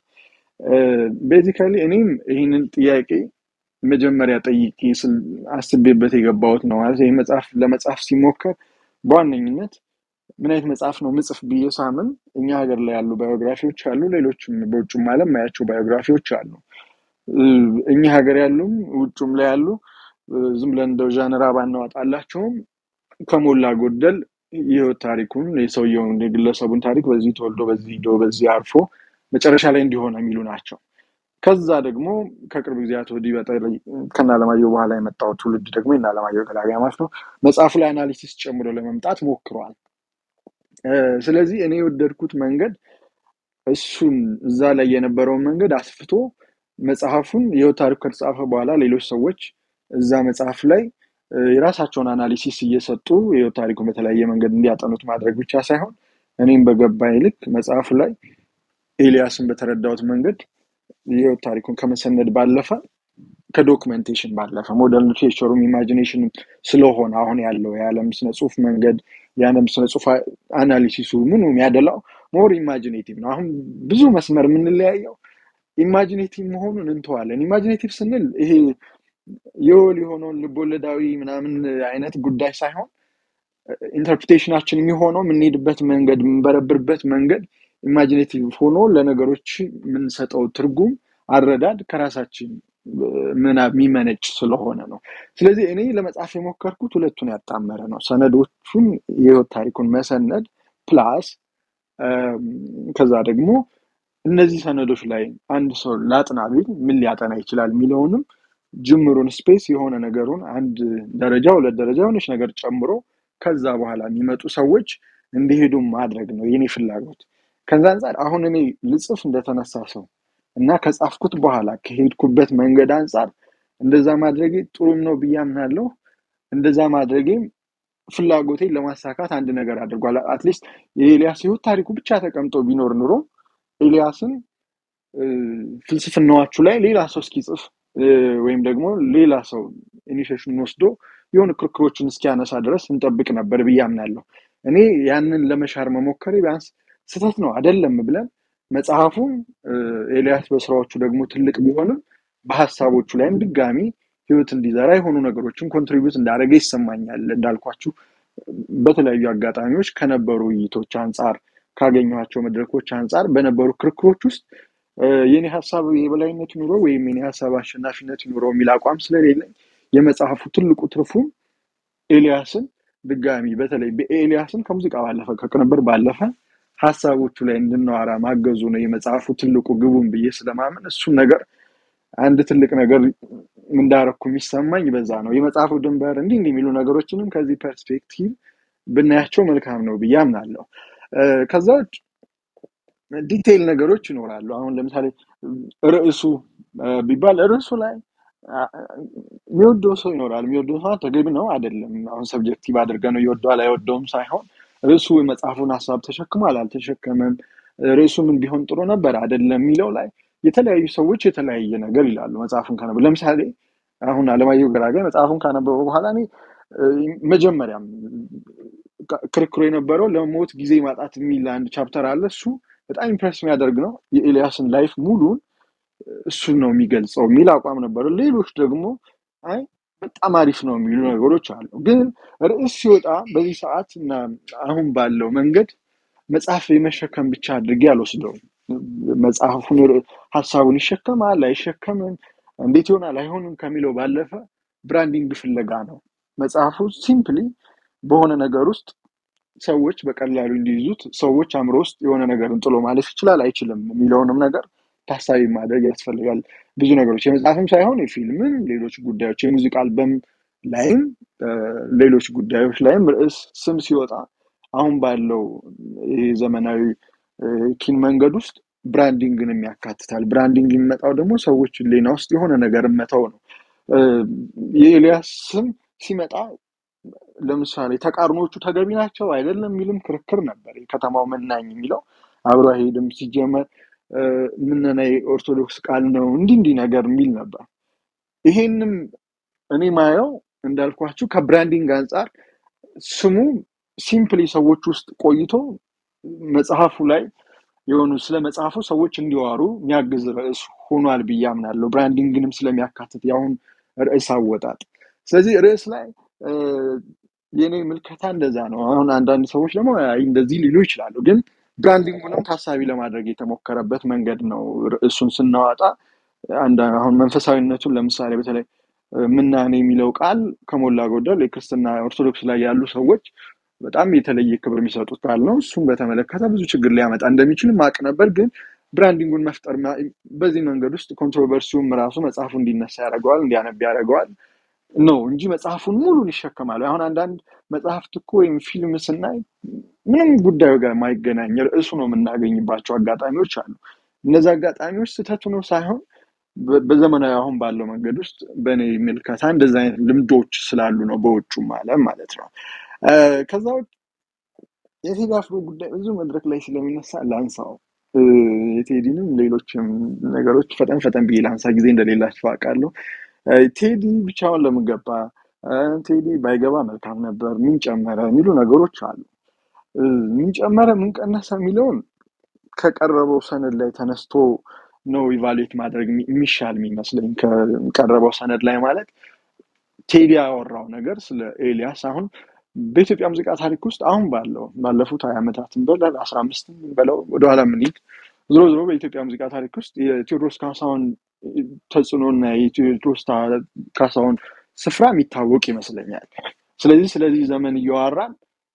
ቤዚካሊ እኔም ይህንን ጥያቄ መጀመሪያ ጠይቄ ስል- አስቤበት የገባሁት ነው። ማለት ይህ መጽሐፍ ለመጽሐፍ ሲሞከር በዋነኝነት ምን አይነት መጽሐፍ ነው ምጽፍ ብዬ ሳምን እኛ ሀገር ላይ ያሉ ባዮግራፊዎች አሉ፣ ሌሎችም በውጭም ዓለም ማያቸው ባዮግራፊዎች አሉ። እ፣ እኛ ሀገር ያሉም ውጩም ላይ ያሉ እ፣ ዝም ብለን እንደው ዣንራ ባናወጣላቸውም ከሞላ ጎደል የህይወት ታሪኩን የሰውየውን የግለሰቡን ታሪክ በዚህ ተወልዶ በዚህ ሂዶ በዚህ አርፎ መጨረሻ ላይ እንዲሆነ የሚሉ ናቸው። ከዛ ደግሞ ከቅርብ ጊዜያት ወዲህ በተለይ ከነ አለማየሁ በኋላ የመጣው ትውልድ ደግሞ የነ አለማየሁ ገላጋይ ማለት ነው መጽሐፉ ላይ አናሊሲስ ጨምሮ ለመምጣት ሞክሯል። እ፣ ስለዚህ እኔ የወደድኩት መንገድ እሱን እዛ ላይ የነበረውን መንገድ አስፍቶ መጽሐፉን የህይወት ታሪኩ ከተጻፈ በኋላ ሌሎች ሰዎች እዛ መጽሐፍ ላይ እ፣ የራሳቸውን አናሊሲስ እየሰጡ የህይወት ታሪኩን በተለያየ መንገድ እንዲያጠኑት ማድረግ ብቻ ሳይሆን እኔም በገባኝ ልክ መጽሐፉ ላይ ኤልያስን በተረዳሁት መንገድ የህይወት ታሪኩን ከመሰነድ ባለፈ ከዶክመንቴሽን ባለፈ ሞደርን ሊትሬቸሩም ኢማጂኔሽንም ስለሆነ አሁን ያለው የዓለም ስነ ጽሁፍ መንገድ የዓለም ስነ ጽሁፍ አናሊሲሱ ምኑ የሚያደላው ሞር ኢማጂኔቲቭ ነው። አሁን ብዙ መስመር የምንለያየው ኢማጂኔቲቭ መሆኑን እንተዋለን። ኢማጂኔቲቭ ስንል ይሄ የወል የሆነውን ልቦለዳዊ ምናምን አይነት ጉዳይ ሳይሆን ኢንተርፕሪቴሽናችን የሚሆነው የምንሄድበት መንገድ የምንበረብርበት መንገድ ኢማጂኔቲቭ ሆኖ ለነገሮች የምንሰጠው ትርጉም አረዳድ ከራሳችን እ፣ ምናብ የሚመነጭ ስለሆነ ነው። ስለዚህ እኔ ለመጻፍ የሞከርኩት ሁለቱን ያጣመረ ነው። ሰነዶቹን የህይወት ታሪኩን መሰነድ ፕላስ ከዛ ደግሞ እነዚህ ሰነዶች ላይ አንድ ሰው ላጥና ቢል ምን ሊያጠና ይችላል የሚለውንም ጅምሩን ስፔስ የሆነ ነገሩን አንድ ደረጃ ሁለት ደረጃ የሆነች ነገር ጨምሮ ከዛ በኋላ የሚመጡ ሰዎች እንዲሄዱ ማድረግ ነው የኔ ፍላጎት። ከዛ አንጻር አሁን እኔ ልጽፍ እንደተነሳ ሰው እና ከጻፍኩት በኋላ ከሄድኩበት መንገድ አንጻር እንደዛ ማድረጌ ጥሩም ነው ብዬ አምናለሁ። እንደዛ ማድረጌም ፍላጎቴን ለማሳካት አንድ ነገር አድርጓል። አትሊስት የኤልያስ ህይወት ታሪኩ ብቻ ተቀምጦ ቢኖር ኑሮ ኤልያስን እ፣ ፍልስፍናዎቹ ላይ ሌላ ሰው እስኪጽፍ እ፣ ወይም ደግሞ ሌላ ሰው ኢኒሽሽን ወስዶ የሆኑ ክርክሮችን እስኪያነሳ ድረስ እንጠብቅ ነበር ብዬ አምናለሁ። እኔ ያንን ለመሻር መሞከሬ ቢያንስ ስህተት ነው አይደለም ብለን መጽሐፉም እ፣ ኤልያስ በስራዎቹ ደግሞ ትልቅ ቢሆንም በሀሳቦቹ ላይም ድጋሚ ህይወት እንዲዘራ የሆኑ ነገሮችን ኮንትሪቢዩት እንዳደረገ ይሰማኛል። እንዳልኳችሁ በተለያዩ አጋጣሚዎች ከነበሩ ውይይቶች አንጻር ካገኘኋቸው መድረኮች አንጻር በነበሩ ክርክሮች ውስጥ እ፣ የኔ ሀሳብ የበላይነት ይኑረው ወይም የኔ ሀሳብ አሸናፊነት ይኑረው የሚል አቋም ስለሌለኝ የመጽሐፉ ትልቁ ትርፉም ኤልያስን ድጋሚ በተለይ በኤልያስን ከሙዚቃ ባለፈ ከቅንብር ባለፈ ሀሳቦቹ ላይ እንድናወራ ማገዙ ነው የመጽሐፉ ትልቁ ግቡን ብዬ ስለማመን እሱን ነገር አንድ ትልቅ ነገር እንዳረኩ የሚሰማኝ በዛ ነው። የመጽሐፉ ድንበር እንዲህ እንዲህ የሚሉ ነገሮችንም ከዚህ ፐርስፔክቲቭ ብናያቸው መልካም ነው ብዬ አምናለሁ። እ፣ ከዛ ውጭ ዲቴይል ነገሮች ይኖራሉ። አሁን ለምሳሌ ርዕሱ እ፣ ቢባል ርዕሱ ላይ አ፣ የሚወደው ሰው ይኖራል። የሚወደው ሰው ተገቢ ነው አይደለም። አሁን ሰብጀክቲቭ አድርገ ነው ይወደዋል አይወደውም ሳይሆን ርዕሱ የመጽሐፉን ሀሳብ ተሸክሟል አልተሸከመም፣ ርዕሱ ምን ቢሆን ጥሩ ነበር አይደለም የሚለው ላይ የተለያዩ ሰዎች የተለያየ ነገር ይላሉ። መጽሐፉን ካነበቡ ለምሳሌ አሁን አለማየሁ ገላጋይ መጽሐፉን ካነበበ በኋላ እኔ እ፣ መጀመሪያም ክ- ክርክሩ የነበረው ለሞት ጊዜ ማጣት የሚል አንድ ቻፕተር አለ። እሱ በጣም ኢምፕሬስ የሚያደርግ ነው። የኤልያስን ላይፍ ሙሉን እሱን ነው የሚገልጸው የሚል አቋም ነበረ። ሌሎች ደግሞ አይ በጣም አሪፍ ነው የሚሉ ነገሮች አሉ። ግን ርዕስ ሲወጣ በዚህ ሰዓት እና አሁን ባለው መንገድ መጽሐፍ የመሸከም ብቻ አድርጌ አልወስደውም። መጽሐፉን ር- ሀሳቡን ይሸከማል አይሸከምም፣ እንዴት ይሆናል አይሆንም ከሚለው ባለፈ ብራንዲንግ ፍለጋ ነው። መጽሐፉ ሲምፕሊ በሆነ ነገር ውስጥ ሰዎች በቀላሉ እንዲይዙት ሰዎች አእምሮ ውስጥ የሆነ ነገርን ጥሎ ማለፍ ይችላል አይችልም የሚለውንም ነገር ታሳቢ ማድረግ ያስፈልጋል። ብዙ ነገሮች የመጽሐፍም ሳይሆን የፊልምም፣ ሌሎች ጉዳዮች የሙዚቃ አልበም ላይም እ፣ ሌሎች ጉዳዮች ላይም ርዕስ ስም ሲወጣ አሁን ባለው ይሄ ዘመናዊ እ፣ ኪን መንገድ ውስጥ ብራንዲንግንም ያካትታል። ብራንዲንግ የሚመጣው ደግሞ ሰዎች ሌና ውስጥ የሆነ ነገር መተው ነው። እ፣ የኤልያስ ስም ሲመጣ ለምሳሌ ተቃርኖቹ ተገቢ ናቸው አይደለም የሚልም ክርክር ነበር። የከተማው መናኝ የሚለው አብሮ አይሄድም ሲጀመር እ፣ ምነና የኦርቶዶክስ ቃል ነው እንዲህ እንዲህ ነገር የሚል ነበር። ይሄንም እኔ ማየው እንዳልኳችሁ ከብራንዲንግ አንጻር ስሙ ሲምፕሊ ሰዎች ውስጥ ቆይቶ መጽሐፉ ላይ የሆኑ ስለ መጽሐፉ ሰዎች እንዲዋሩ የሚያግዝ ርዕስ ሆኗል ብዬ አምናለሁ። ብራንዲንግንም ስለሚያካትት የአሁን ርዕስ አወጣጥ። ስለዚህ ርዕስ ላይ እ፣ የኔ ምልከታ እንደዛ ነው። አሁን አንዳንድ ሰዎች ደግሞ አይ እንደዚህ ሊሉ ይችላሉ፣ ግን ብራንዲንጉንም ታሳቢ ለማድረግ የተሞከረበት መንገድ ነው። ርዕሱን ስናወጣ አንድ አሁን መንፈሳዊነቱን ለምሳሌ በተለይ እ፣ ምናኔ የሚለው ቃል ከሞላ ጎደል የክርስትና ኦርቶዶክስ ላይ ያሉ ሰዎች በጣም የተለየ ክብር የሚሰጡት ቃል ነው። እሱም በተመለከተ ብዙ ችግር ሊያመጣ እንደሚችል ማቅ ነበር፣ ግን ብራንዲንጉን መፍጠር ማ- በዚህ መንገድ ውስጥ ኮንትሮቨርሲውም ራሱ መጽሐፉ እንዲነሳ ያደርገዋል፣ እንዲያነብ ያደርገዋል ነው እንጂ መጽሐፉን ሙሉን ይሸከማል። አሁን አንዳንድ መጽሐፍት እኮ ወይም ፊልም ስናይ ምንም ጉዳዩ ጋር የማይገናኝ ርዕሱ ነው የምናገኝባቸው አጋጣሚዎች አሉ። እነዚህ አጋጣሚዎች ስህተቱ ነው ሳይሆን በ- በዘመናዊ አሁን ባለው መንገድ ውስጥ በእኔ ምልከታ እንደዚህ አይነት ልምዶች ስላሉ ነው በውጩም ዓለም ማለት ነው። እ፣ ከዛ ውጭ የቴዲ አፍሮ ጉዳይ ብዙ መድረክ ላይ ስለሚነሳ ላንሳው። እ፣ የቴዲንም ሌሎችም ነገሮች ፈጠን ፈጠን ብዬ ላንሳ፣ ጊዜ እንደሌላቸው አውቃለሁ። እ፣ ቴዲ ብቻውን ለምን ገባ? እ፣ ቴዲ ባይገባ መልካም ነበር፣ ምን ጨመረ የሚሉ ነገሮች አሉ። እ፣ ምን ጨመረ ምን ቀነሰ የሚለውን ከቀረበው ሰነድ ላይ ተነስቶ ነው ኢቫሉዌት ማድረግ የሚ- የሚሻል የሚመስለኝ። ከቀረበው ሰነድ ላይ ማለት ቴዲ ያወራው ነገር ስለ ኤልያስ አሁን በኢትዮጵያ ሙዚቃ ታሪክ ውስጥ አሁን ባለው ባለፉት ሀያ ዓመታትን በለው አስራ አምስትም በለው ወደኋላ ምንሄድ ዝሮ ዝሮ በኢትዮጵያ ሙዚቃ ታሪክ ውስጥ የቴዎድሮስ ካሳሁን ተጽዕኖና የቴዎድሮስ ታ- ካሳሁን ስፍራ የሚታወቅ ይመስለኛል። ስለዚህ ስለዚህ ዘመን እያወራን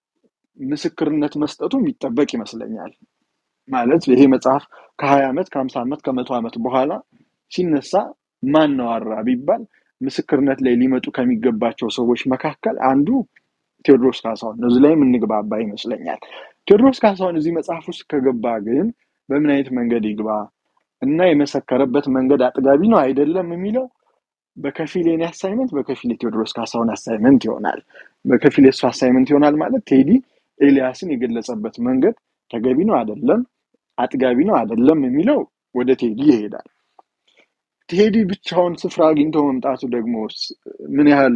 ምስክርነት መስጠቱ የሚጠበቅ ይመስለኛል። ማለት ይሄ መጽሐፍ ከሀያ ዓመት ከሀምሳ ዓመት ከመቶ ዓመት በኋላ ሲነሳ ማን ነው አወራ ቢባል ምስክርነት ላይ ሊመጡ ከሚገባቸው ሰዎች መካከል አንዱ ቴዎድሮስ ካሳሁን ነው። እዚህ ላይ የምንግባባ ይመስለኛል። ቴዎድሮስ ካሳሁን እዚህ መጽሐፍ ውስጥ ከገባ ግን በምን አይነት መንገድ ይግባ እና የመሰከረበት መንገድ አጥጋቢ ነው አይደለም የሚለው በከፊል የኔ አሳይመንት፣ በከፊል የቴዎድሮስ ካሳሁን አሳይመንት ይሆናል። በከፊል የእሱ አሳይመንት ይሆናል ማለት ቴዲ ኤልያስን የገለጸበት መንገድ ተገቢ ነው አይደለም፣ አጥጋቢ ነው አይደለም የሚለው ወደ ቴዲ ይሄዳል። ቴዲ ብቻውን ስፍራ አግኝቶ መምጣቱ ደግሞ ስ- ምን ያህል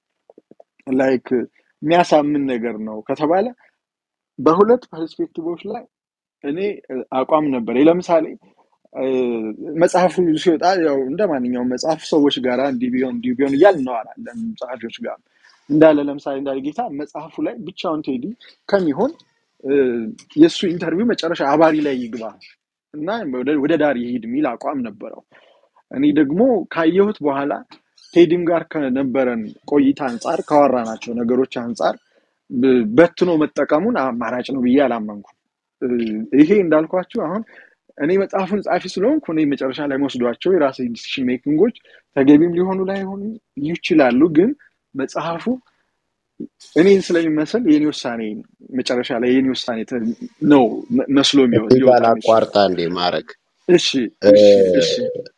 ላይክ የሚያሳምን ነገር ነው ከተባለ በሁለት ፐርስፔክቲቮች ላይ እኔ እ፣ አቋም ነበር ለምሳሌ እ፣ መጽሐፉ ሲወጣ ያው እንደ ማንኛውም መጽሐፍ ሰዎች ጋር እንዲህ ቢሆን እንዲህ ቢሆን እያልን እናወራለን ጸሐፊዎች ጋር እንዳለ ለምሳሌ እንዳለ ጌታ መጽሐፉ ላይ ብቻውን ቴዲ ከሚሆን እ፣ የእሱ ኢንተርቪው መጨረሻ አባሪ ላይ ይግባ እና ወደ ወደ ዳር ይሂድ የሚል አቋም ነበረው። እኔ ደግሞ ካየሁት በኋላ ቴዲም ጋር ከነበረን ቆይታ አንጻር ካወራናቸው ነገሮች አንጻር ብ- በትኖ መጠቀሙን አማራጭ ነው ብዬ አላመንኩም። እ፣ ይሄ እንዳልኳችሁ አሁን እኔ መጽሐፉን ጻፊ ስለሆንኩ እኔ መጨረሻ ላይ መወስዷቸው የራሴ ዲሲሽን ሜኪንጎች ተገቢም ሊሆኑ ላይሆኑ ይችላሉ። ግን መጽሐፉ እኔን ስለሚመስል የኔ ውሳኔ መጨረሻ ላይ የኔ ውሳኔ ተ- ነው መ- መስሎ የሚወ- እዚህ ሊወጣ ጋር የሚችለው። አቋርጣ እንዴ ማድረግ እሺ እሺ እሺ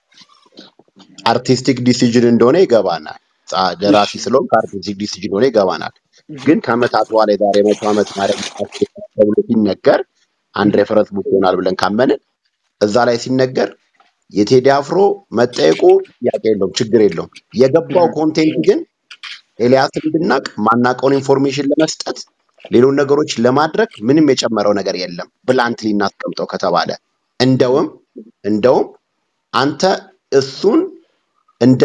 አርቲስቲክ ዲሲዥን እንደሆነ ይገባናል። ጻ- እሺ ደራሲ ስለሆን ከአርቲስቲክ ዲሲዥን እንደሆነ ይገባናል። እህ፣ ግን ከዓመታት በኋላ የዛሬ መቶ ዓመት ማድረግ ተብሎ ሲነገር አንድ እህ፣ ሬፈረንስ ቡክ ይሆናል ብለን ካመንን እዛ ላይ ሲነገር የቴዲ አፍሮ መጠየቁ ጥያቄ የለውም፣ ችግር የለውም። የገባው እህ፣ ኮንቴንት ግን ኤልያስን እንድናቅ ማናቀውን ኢንፎርሜሽን ለመስጠት ሌሎች ነገሮች ለማድረግ ምንም የጨመረው ነገር የለም። ብላንትሊ እናስቀምጠው ከተባለ እንደውም እንደውም አንተ እሱን እንደ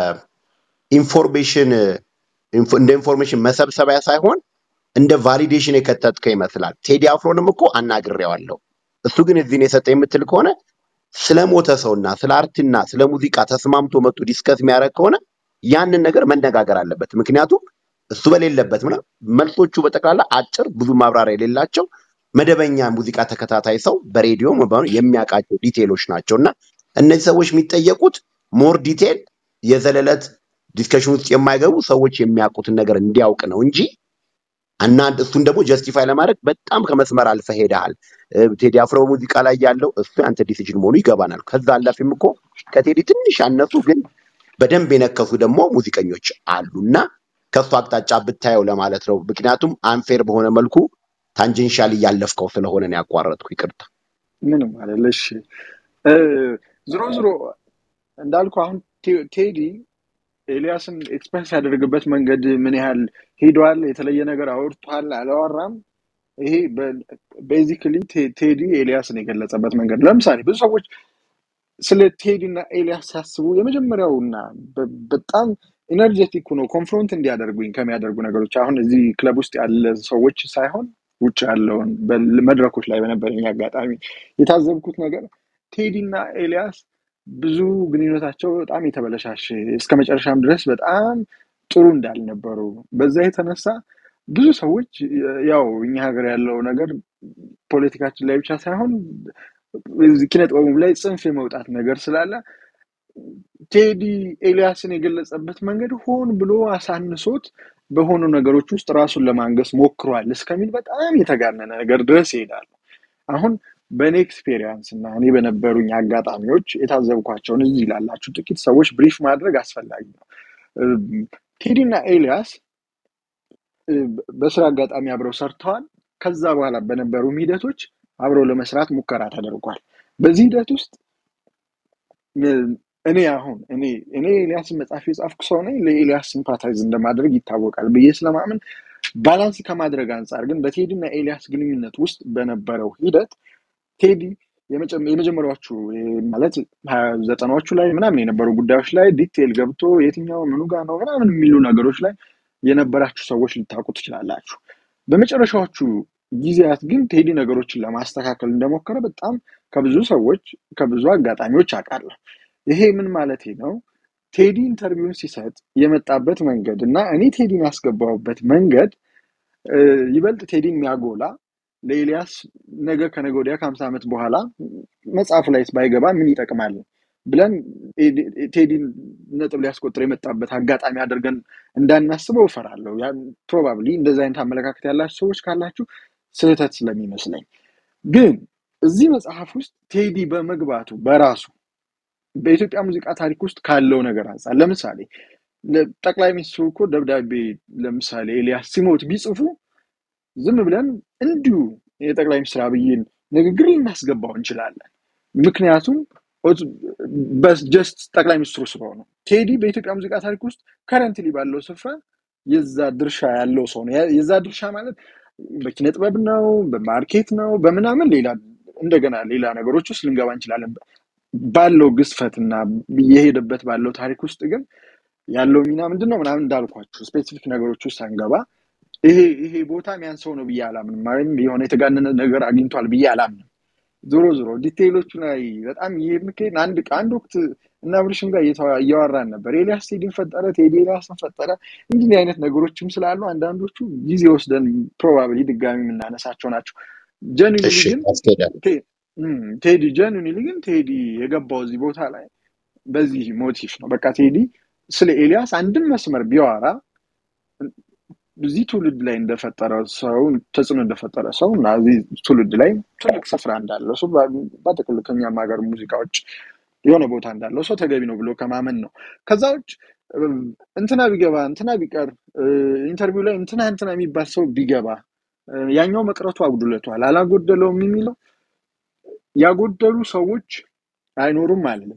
ኢንፎርሜሽን ኢንፎ- እንደ ኢንፎርሜሽን መሰብሰቢያ ሳይሆን እንደ ቫሊዴሽን የከተትከው ይመስላል። ቴዲ አፍሮንም እኮ አናግሬዋለሁ። እሱ ግን እዚህን የሰጠ የምትል ከሆነ ስለ ሞተ ሰውና ስለ አርትና ስለ ሙዚቃ ተስማምቶ መጥቶ ዲስከስ የሚያደርግ ከሆነ ያንን ነገር መነጋገር አለበት። ምክንያቱም እሱ በሌለበት ምና መልሶቹ በጠቅላላ አጭር፣ ብዙ ማብራሪያ የሌላቸው መደበኛ ሙዚቃ ተከታታይ ሰው በሬዲዮ በምኑ የሚያውቃቸው ዲቴሎች ናቸው እና እነዚህ ሰዎች የሚጠየቁት ሞር ዲቴል የዘለለት ዲስከሽን ውስጥ የማይገቡ ሰዎች የሚያውቁትን ነገር እንዲያውቅ ነው እንጂ እና እሱን ደግሞ ጀስቲፋይ ለማድረግ በጣም ከመስመር አልፈ ሄደሃል። እ፣ ቴዲ አፍሮ ሙዚቃ ላይ ያለው እሱ ያንተ ዲሲዥን መሆኑ ይገባናል። ከዛ አላፊም እኮ ከቴዲ ትንሽ ያነሱ ግን በደንብ የነከሱ ደግሞ ሙዚቀኞች አሉ እና ከሱ አቅጣጫ ብታየው ለማለት ነው። ምክንያቱም አንፌር በሆነ መልኩ ታንጀንሻል እያለፍከው ስለሆነ ነው ያቋረጥኩ። ይቅርታ። ምንም አይደለ። እሺ እ፣ ዝሮ ዝሮ እንዳልኩ አሁን ቴ- ቴዲ ኤልያስን ኤክስፕረስ ያደርግበት መንገድ ምን ያህል ሄዷል፣ የተለየ ነገር አውርቷል አላወራም፣ ይሄ ቤዚክሊ ቴዲ ኤልያስን የገለጸበት መንገድ ለምሳሌ ብዙ ሰዎች ስለ ቴዲ እና ኤልያስ ሲያስቡ የመጀመሪያውና በ- በጣም ኢነርጀቲክ ሆኖ ኮንፍሮንት እንዲያደርጉኝ ከሚያደርጉ ነገሮች አሁን እዚህ ክለብ ውስጥ ያለ ሰዎች ሳይሆን ውጭ ያለውን በል- መድረኮች ላይ በነበረኝ አጋጣሚ የታዘብኩት ነገር ቴዲ እና ኤልያስ ብዙ ግንኙነታቸው በጣም የተበለሻሸ እስከ መጨረሻም ድረስ በጣም ጥሩ እንዳልነበሩ በዛ የተነሳ ብዙ ሰዎች ያው እኛ ሀገር ያለው ነገር ፖለቲካችን ላይ ብቻ ሳይሆን እዚህ ኪነ ጥበቡም ላይ ጽንፍ የመውጣት ነገር ስላለ ቴዲ ኤልያስን የገለጸበት መንገድ ሆን ብሎ አሳንሶት በሆኑ ነገሮች ውስጥ ራሱን ለማንገስ ሞክሯል እስከሚል በጣም የተጋነነ ነገር ድረስ ይሄዳሉ። አሁን በእኔ ኤክስፔሪንስ እና እኔ በነበሩኝ አጋጣሚዎች የታዘብኳቸውን እዚህ ላላችሁ ጥቂት ሰዎች ብሪፍ ማድረግ አስፈላጊ ነው። እም፣ ቴዲ እና ኤልያስ እ፣ በስራ አጋጣሚ አብረው ሰርተዋል። ከዛ በኋላ በነበሩ ሂደቶች አብረው ለመስራት ሙከራ ተደርጓል። በዚህ ሂደት ውስጥ እ፣ እኔ አሁን እኔ እኔ ኤልያስን መጽሐፍ የጻፍኩ ሰው ነኝ። ለኤልያስ ሲምፓታይዝ እንደማድረግ ይታወቃል ብዬ ስለማምን ባላንስ ከማድረግ አንጻር ግን በቴዲ እና ኤልያስ ግንኙነት ውስጥ በነበረው ሂደት ቴዲ የመጨ- የመጀመሪያዎቹ እ፣ ማለት ሀያ ዘጠናዎቹ ላይ ምናምን የነበሩ ጉዳዮች ላይ ዲቴል ገብቶ የትኛው ምኑ ጋር ነው ምናምን የሚሉ ነገሮች ላይ የነበራችሁ ሰዎች ልታውቁ ትችላላችሁ። በመጨረሻዎቹ ጊዜያት ግን ቴዲ ነገሮችን ለማስተካከል እንደሞከረ በጣም ከብዙ ሰዎች ከብዙ አጋጣሚዎች አውቃለሁ። ይሄ ምን ማለት ነው? ቴዲ ኢንተርቪውን ሲሰጥ የመጣበት መንገድ እና እኔ ቴዲን ያስገባሁበት መንገድ እ፣ ይበልጥ ቴዲን የሚያጎላ ለኤልያስ ነገ ከነገ ወዲያ ከሀምሳ ዓመት በኋላ መጽሐፉ ላይ ባይገባ ምን ይጠቅማል ብለን ኤዲ- ቴዲን ነጥብ ሊያስቆጥር የመጣበት አጋጣሚ አድርገን እንዳናስበው እፈራለሁ። ፕሮባብሊ እንደዚህ አይነት አመለካከት ያላችሁ ሰዎች ካላችሁ ስህተት ስለሚመስለኝ፣ ግን እዚህ መጽሐፍ ውስጥ ቴዲ በመግባቱ በራሱ በኢትዮጵያ ሙዚቃ ታሪክ ውስጥ ካለው ነገር አንጻር ለምሳሌ ጠቅላይ ሚኒስትሩ እኮ ደብዳቤ ለምሳሌ ኤልያስ ሲሞት ቢጽፉ ዝም ብለን እንዲሁ የጠቅላይ ሚኒስትር አብይን ንግግር ልናስገባው እንችላለን። ምክንያቱም ጀስት ጠቅላይ ሚኒስትሩ ስለሆኑ። ቴዲ በኢትዮጵያ ሙዚቃ ታሪክ ውስጥ ከረንትሊ ባለው ስፍራ የዛ ድርሻ ያለው ሰው ነው። ያ- የዛ ድርሻ ማለት በኪነ ጥበብ ነው፣ በማርኬት ነው፣ በምናምን ሌላ እንደገና ሌላ ነገሮች ውስጥ ልንገባ እንችላለን። ባለው ግዝፈትና የሄደበት ባለው ታሪክ ውስጥ ግን ያለው ሚና ምንድን ነው ምናምን እንዳልኳችሁ ስፔሲፊክ ነገሮች ውስጥ አንገባ ይሄ ይሄ ቦታ ሚያንሰው ነው ብዬ አላምንም። ወይም የሆነ የተጋነነ ነገር አግኝቷል ብዬ አላምንም። ዞሮ ዞሮ ዲቴይሎቹ ላይ በጣም ይሄድን አንድ አንድ ወቅት እና ብርሽም ጋር እየተዋ- እያወራን ነበር። ኤልያስ ቴዲን ፈጠረ፣ ቴዲ ኤልያስን ፈጠረ። እንዲህ አይነት ነገሮችም ስላሉ አንዳንዶቹ ጊዜ ወስደን ፕሮባብሊ ድጋሚ የምናነሳቸው ናቸው። ጀኒንሊ እሺ ግን ያስኬዳል። ቴ- እም፣ ቴዲ ጀኒንሊ ግን ቴዲ የገባው እዚህ ቦታ ላይ በዚህ ሞቲቭ ነው። በቃ ቴዲ ስለ ኤልያስ አንድም መስመር ቢያወራ እዚህ ትውልድ ላይ እንደፈጠረ ሰው ተጽዕኖ እንደፈጠረ ሰው እና እዚህ ትውልድ ላይ ትልቅ ስፍራ እንዳለው ሰው በ- በጥቅል ከኛም ሀገር ሙዚቃዎች የሆነ ቦታ እንዳለው ሰው ተገቢ ነው ብሎ ከማመን ነው። ከዛ ውጭ እም፣ እንትና ቢገባ እንትና ቢቀር እ፣ ኢንተርቪው ላይ እንትና እንትና የሚባል ሰው ቢገባ እ፣ ያኛው መቅረቱ አጉድለቷል አላጎደለውም የሚለው ያጎደሉ ሰዎች አይኖሩም አለም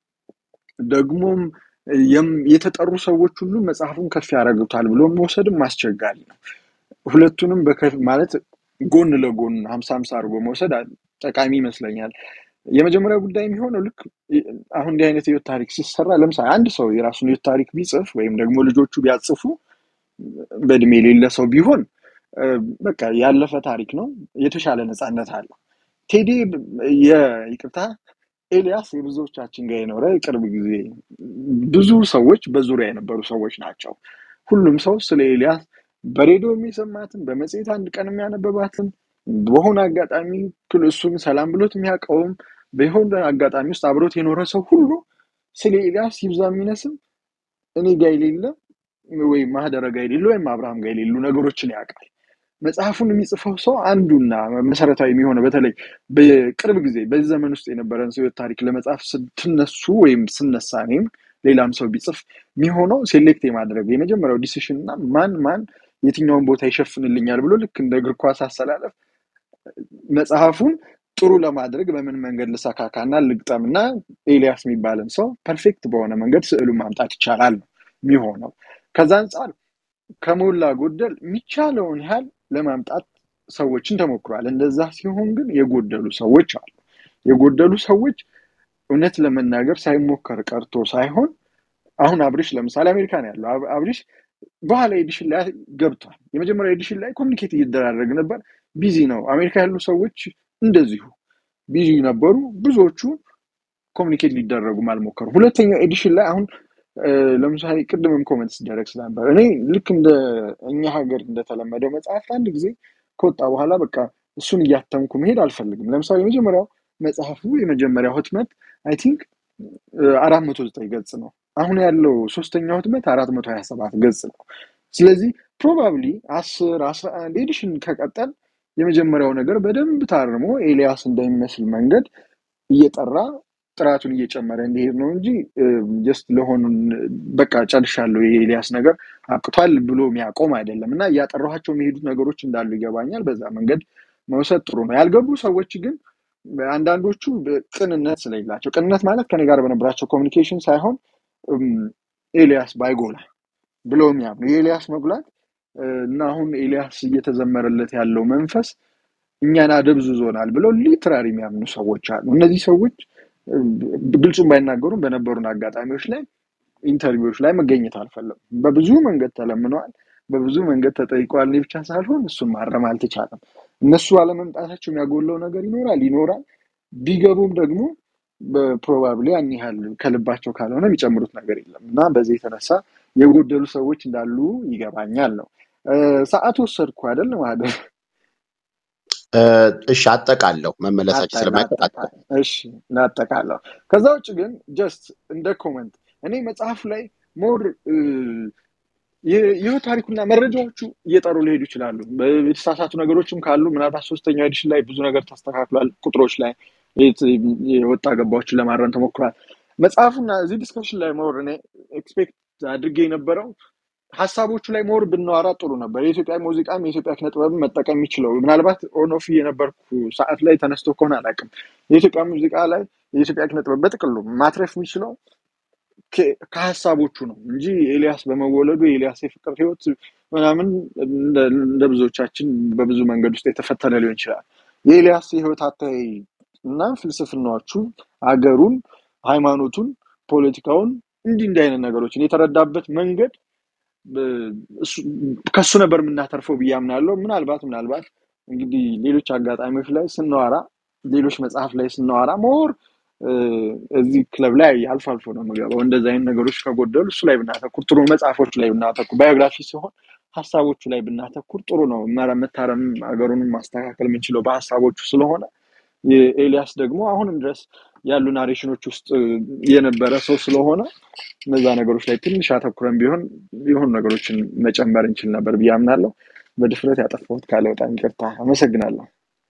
ደግሞም የም- የተጠሩ ሰዎች ሁሉ መጽሐፉን ከፍ ያደርጉታል ብሎ መውሰድም አስቸጋሪ ነው። ሁለቱንም በከፍ ማለት ጎን ለጎን ሀምሳ ሀምሳ አድርጎ መውሰድ አ- ጠቃሚ ይመስለኛል። የመጀመሪያው ጉዳይ የሚሆነው ልክ ይ- አሁን እንዲህ አይነት የህይወት ታሪክ ሲሰራ ለምሳሌ አንድ ሰው የራሱን የህይወት ታሪክ ቢጽፍ ወይም ደግሞ ልጆቹ ቢያጽፉ በእድሜ የሌለ ሰው ቢሆን እ፣ በቃ ያለፈ ታሪክ ነው፣ የተሻለ ነፃነት አለው። ቴዲ የይቅርታ ኤልያስ የብዙዎቻችን ጋር የኖረ የቅርብ ጊዜ ብዙ ሰዎች በዙሪያ የነበሩ ሰዎች ናቸው። ሁሉም ሰው ስለ ኤልያስ በሬዲዮ የሚሰማትን በመጽሔት አንድ ቀን የሚያነበባትን በሆነ አጋጣሚ ክል- እሱን ሰላም ብሎት የሚያውቀውም በሆነ አጋጣሚ ውስጥ አብሮት የኖረ ሰው ሁሉ ስለ ኤልያስ ይብዛ የሚነስም እኔ ጋር የሌለ ወይም ማህደረ ጋር የሌለ ወይም አብርሃም ጋር የሌሉ ነገሮችን ያውቃል። መጽሐፉን የሚጽፈው ሰው አንዱና መሰረታዊ የሚሆነው በተለይ በቅርብ ጊዜ በዚህ ዘመን ውስጥ የነበረን ሰው ህይወት ታሪክ ለመጻፍ ስትነሱ ወይም ስነሳ እኔም ሌላም ሰው ቢጽፍ የሚሆነው ሴሌክት የማድረግ የመጀመሪያው ዲሲሽን እና ማን ማን የትኛውን ቦታ ይሸፍንልኛል ብሎ ልክ እንደ እግር ኳስ አሰላለፍ መጽሐፉን ጥሩ ለማድረግ በምን መንገድ ልሰካካና ልግጠምና ኤልያስ የሚባልን ሰው ፐርፌክት በሆነ መንገድ ስዕሉን ማምጣት ይቻላል ነው የሚሆነው። ከዛ አንጻር ከሞላ ጎደል የሚቻለውን ያህል ለማምጣት ሰዎችን ተሞክሯል። እንደዛ ሲሆን ግን የጎደሉ ሰዎች አሉ። የጎደሉ ሰዎች እውነት ለመናገር ሳይሞከር ቀርቶ ሳይሆን አሁን አብሪሽ ለምሳሌ አሜሪካ ነው ያለው። አብ- አብሪሽ በኋላ ኤዲሽን ላይ ገብቷል። የመጀመሪያ ኤዲሽን ላይ ኮሚኒኬት እየደራረግ ነበር። ቢዚ ነው። አሜሪካ ያሉ ሰዎች እንደዚሁ ቢዚ ነበሩ። ብዙዎቹ ኮሚኒኬት ሊደረጉም አልሞከሩም። ሁለተኛው ኤዲሽን ላይ አሁን እ፣ ለምሳሌ ቅድምም ኮመንት ሲደረግ ስለነበር እኔ ልክ እንደ እኛ ሀገር እንደተለመደው መጽሐፍ አንድ ጊዜ ከወጣ በኋላ በቃ እሱን እያተምኩ መሄድ አልፈልግም። ለምሳሌ የመጀመሪያው መጽሐፉ የመጀመሪያው ህትመት አይ ቲንክ አራት መቶ ዘጠኝ ገጽ ነው። አሁን ያለው ሶስተኛው ህትመት አራት መቶ ሀያ ሰባት ገጽ ነው። ስለዚህ ፕሮባብሊ አስር አስራ አንድ ኤዲሽን ከቀጠል የመጀመሪያው ነገር በደንብ ታርሞ ኤልያስ እንደሚመስል መንገድ እየጠራ ጥራቱን እየጨመረ እንዲሄድ ነው እንጂ ጀስት ለሆኑን በቃ ጨርሻለሁ የኤልያስ ነገር አብቅቷል ብሎ የሚያቆም አይደለም እና እያጠራኋቸው የሚሄዱት ነገሮች እንዳሉ ይገባኛል። በዛ መንገድ መውሰድ ጥሩ ነው። ያልገቡ ሰዎች ግን አንዳንዶቹ ቅንነት ስለሌላቸው ቅንነት ማለት ከኔ ጋር በነበራቸው ኮሚኒኬሽን ሳይሆን እም፣ ኤልያስ ባይጎላ ብለው የሚያምኑ የኤልያስ መጉላት እ፣ እና አሁን ኤልያስ እየተዘመረለት ያለው መንፈስ እኛን አደብዝዞናል ብለው ሊትራሪ የሚያምኑ ሰዎች አሉ። እነዚህ ሰዎች እ፣ ግልጹን ባይናገሩም በነበሩን አጋጣሚዎች ላይ ኢንተርቪዎች ላይ መገኘት አልፈለጉም። በብዙ መንገድ ተለምነዋል፣ በብዙ መንገድ ተጠይቀዋል። እኔ ብቻ ሳልሆን እሱን ማረም አልተቻለም። እነሱ አለመምጣታቸው የሚያጎለው ነገር ይኖራል ይኖራል። ቢገቡም ደግሞ በፕሮባብሊ ያን ያህል ከልባቸው ካልሆነ የሚጨምሩት ነገር የለም እና በዚህ የተነሳ የጎደሉ ሰዎች እንዳሉ ይገባኛል ነው። እ፣ ሰዓት ወሰድኩ አይደል ማህደር? እ፣ እሺ አጠቃለሁ መመለሳችን አጠ- ስለማይቀር ላጠቃ አጠቃ እሺ ላጠቃለሁ። ከዛ ውጭ ግን ጀስት እንደ ኮመንት እኔ መጽሐፉ ላይ ሞር ይህ ታሪኩና መረጃዎቹ እየጠሩ ሊሄዱ ይችላሉ። በ- የተሳሳቱ ነገሮችም ካሉ ምናልባት ሶስተኛው ኤዲሽን ላይ ብዙ ነገር ተስተካክሏል። ቁጥሮች ላይ የት- የወጣ ገባዎችን ለማረም ተሞክሯል። መጽሐፉና እዚህ ዲስከሽን ላይ ሞር እኔ ኤክስፔክት አድርጌ የነበረው ሀሳቦቹ ላይ ሞር ብናወራ ጥሩ ነበር። የኢትዮጵያ ሙዚቃም የኢትዮጵያ ኪነ ጥበብን መጠቀም የሚችለው ምናልባት ኦኖፊ የነበርኩ ሰዓት ላይ ተነስቶ ከሆነ አላውቅም። የኢትዮጵያ ሙዚቃ ላይ የኢትዮጵያ ኪነ ጥበብ በጥቅሉ ማትረፍ የሚችለው ከ- ከሀሳቦቹ ነው እንጂ ኤልያስ በመወለዱ የኤልያስ የፍቅር ህይወት ምናምን እንደ እንደ ብዙዎቻችን በብዙ መንገድ ውስጥ የተፈተነ ሊሆን ይችላል። የኤልያስ የህይወት አታይ እና ፍልስፍናዎቹ አገሩን፣ ሃይማኖቱን፣ ፖለቲካውን እንዲህ እንዲህ አይነት ነገሮችን የተረዳበት መንገድ ብ- እሱ- ከሱ ነበር የምናተርፈው ብዬ አምናለሁ። ምናልባት ምናልባት እንግዲህ ሌሎች አጋጣሚዎች ላይ ስናወራ ሌሎች መጽሐፍ ላይ ስናወራ ሞር እዚህ ክለብ ላይ አልፎ አልፎ ነው የምገባው። እንደዚህ አይነት ነገሮች ከጎደሉ እሱ ላይ ብናተኩር ጥሩ ነው። መጽሐፎች ላይ ብናተኩር፣ ባዮግራፊ ሲሆን ሀሳቦቹ ላይ ብናተኩር ጥሩ ነው። መረ- መታረም ሀገሩንም ማስተካከል የምንችለው በሀሳቦቹ ስለሆነ የኤልያስ ደግሞ አሁንም ድረስ ያሉ ናሬሽኖች ውስጥ የነበረ ሰው ስለሆነ እነዛ ነገሮች ላይ ትንሽ አተኩረን ቢሆን የሆኑ ነገሮችን መጨመር እንችል ነበር ብዬ አምናለሁ። በድፍረት ያጠፋሁት ካለ በጣም ይቅርታ። አመሰግናለሁ።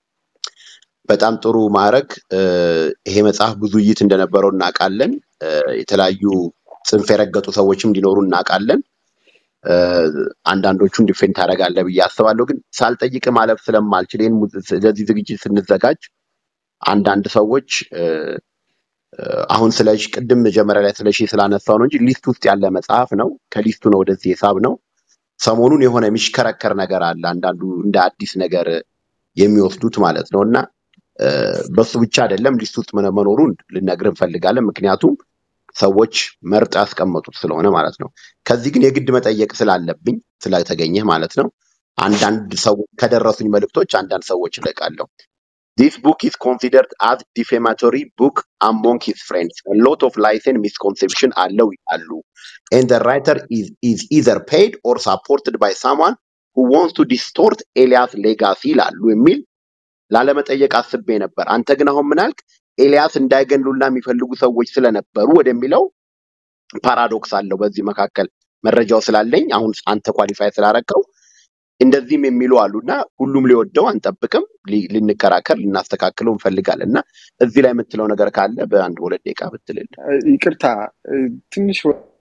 በጣም ጥሩ ማዕረግ። እ፣ ይሄ መጽሐፍ ብዙ ውይይት እንደነበረው እናውቃለን። እ፣ የተለያዩ ጽንፍ የረገጡ ሰዎችም እንዲኖሩ እናውቃለን። እ፣ አንዳንዶቹን ዲፌንድ ታደርጋለህ ብዬ አስባለሁ። ግን ሳልጠይቅ ማለፍ ስለማልችል ይህን mu- ለዚህ ዝግጅት ስንዘጋጅ አንዳንድ ሰዎች እ፣ እ፣ አሁን ስለ ሺ- ቅድም መጀመሪያ ላይ ስለ ሺህ ስላነሳው ነው እንጂ ሊስት ውስጥ ያለ መጽሐፍ ነው። ከሊስቱ ነው ወደዚህ ሂሳብ ነው። ሰሞኑን የሆነ የሚሽከረከር ነገር አለ። አንዳንዱ እንደ አዲስ ነገር የሚወስዱት ማለት ነው እና እ፣ በሱ ብቻ አይደለም ሊስት ውስጥ መነ- መኖሩን ልነግርህ እንፈልጋለን። ምክንያቱም ሰዎች መርጠው ያስቀመጡት ስለሆነ ማለት ነው። ከዚህ ግን የግድ መጠየቅ ስላለብኝ ስለተገኘህ ማለት ነው። አንዳንድ ሰዎች ከደረሱኝ መልእክቶች አንዳንድ ሰዎች እለቃለሁ። This book is considered as defamatory book among his friends. A lot of lies and misconception አለው ይላሉ. And the writer is, is either paid or supported by someone who wants to distort ኤልያስ ሌጋሲ ይላሉ የሚል ላለመጠየቅ አስቤ ነበር። አንተ ግን አሁን ምን አልክ? ኤልያስ እንዳይገሉላ የሚፈልጉ ሰዎች ስለነበሩ ወደሚለው ፓራዶክስ አለው። በዚህ መካከል መረጃው ስላለኝ አሁን አንተ ኳሊፋይ ስላረከው እንደዚህም የሚሉ አሉ እና ሁሉም ሊወደው አንጠብቅም። ሊ- ልንከራከር ልናስተካክለው እንፈልጋለን እና እዚህ ላይ የምትለው ነገር ካለ በአንድ ሁለት ደቂቃ ብትልል። እ፣ ይቅርታ እ፣ ትንሽ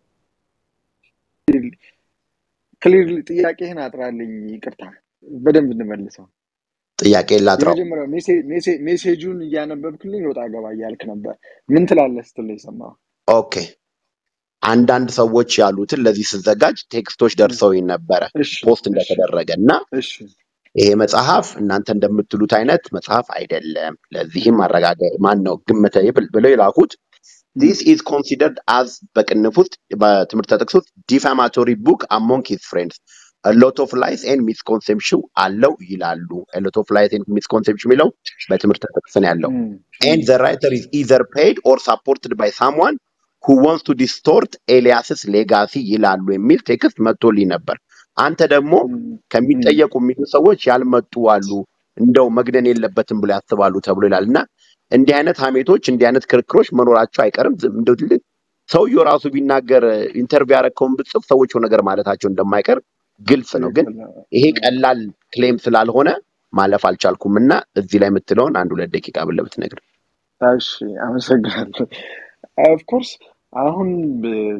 ክሊር ጥያቄህን አጥራልኝ። ይቅርታ በደንብ እንመልሰው። ጥያቄ ላጥራው። የመጀመሪያው ሜሴ- ሜሴ- ሜሴጁን እያነበብክልኝ ወጣ ገባ እያልክ ነበር። ምን ትላለህ ስትል ነው የሰማሁት። ኦኬ አንዳንድ ሰዎች ያሉትን ለዚህ ስዘጋጅ ቴክስቶች ደርሰውኝ ነበረ እሺ ፖስት እሺ እንደተደረገ እና እሺ ይሄ መጽሐፍ እናንተ እንደምትሉት አይነት መጽሐፍ አይደለም። ለዚህም ማረጋገ ማን ነው ግምተ ይብል- ብለው የላኩት ዲስ ኢዝ ኮንሲደርድ አዝ በቅንፍ ውስጥ በትምህርት ጥቅስ ውስጥ ዲፋማቶሪ ቡክ አሞንግ ሂዝ ፍሬንድስ ሎት ኦፍ ላይስ ኤንድ ሚስኮንሴፕሽን አለው ይላሉ። ሎት ኦፍ ላይስ ኤንድ ሚስኮንሴፕሽን የሚለው በትምህርት ጥቅስ ነው ያለው። እም፣ ኤንድ እም፣ ዘ ራይተር ኢዝ ኢዘር ፔይድ ኦር ሳፖርትድ ባይ ሳምዋን ሁ ዋንስ ቱ ዲስቶርት ኤልያስስ ሌጋሲ ይላሉ የሚል ቴክስት መጥቶልኝ ነበር። አንተ ደግሞ እም፣ እም። ከሚጠየቁ የሚሉ ሰዎች ያልመጡ አሉ፣ እንደው መግደን የለበትም ብሎ ያስባሉ ተብሎ ይላል እና እንዲህ አይነት ሀሜቶች እንዲህ አይነት ክርክሮች መኖራቸው አይቀርም። ዝም- እንደው ትልቅ ሰውየው ራሱ ቢናገር ኢንተርቪው ያረከውን ብጽፍ ሰዎች የሆነ ነገር ማለታቸው እንደማይቀር ግልጽ ነው። ግን ትክክል ነው። ይሄ እም። ቀላል ክሌም ስላልሆነ ማለፍ አልቻልኩም እና እዚህ ላይ የምትለውን አንድ ሁለት ደቂቃ ብለህ ብትነግር። እሺ አመሰግናለሁ። ኦፍኮርስ አሁን ብ-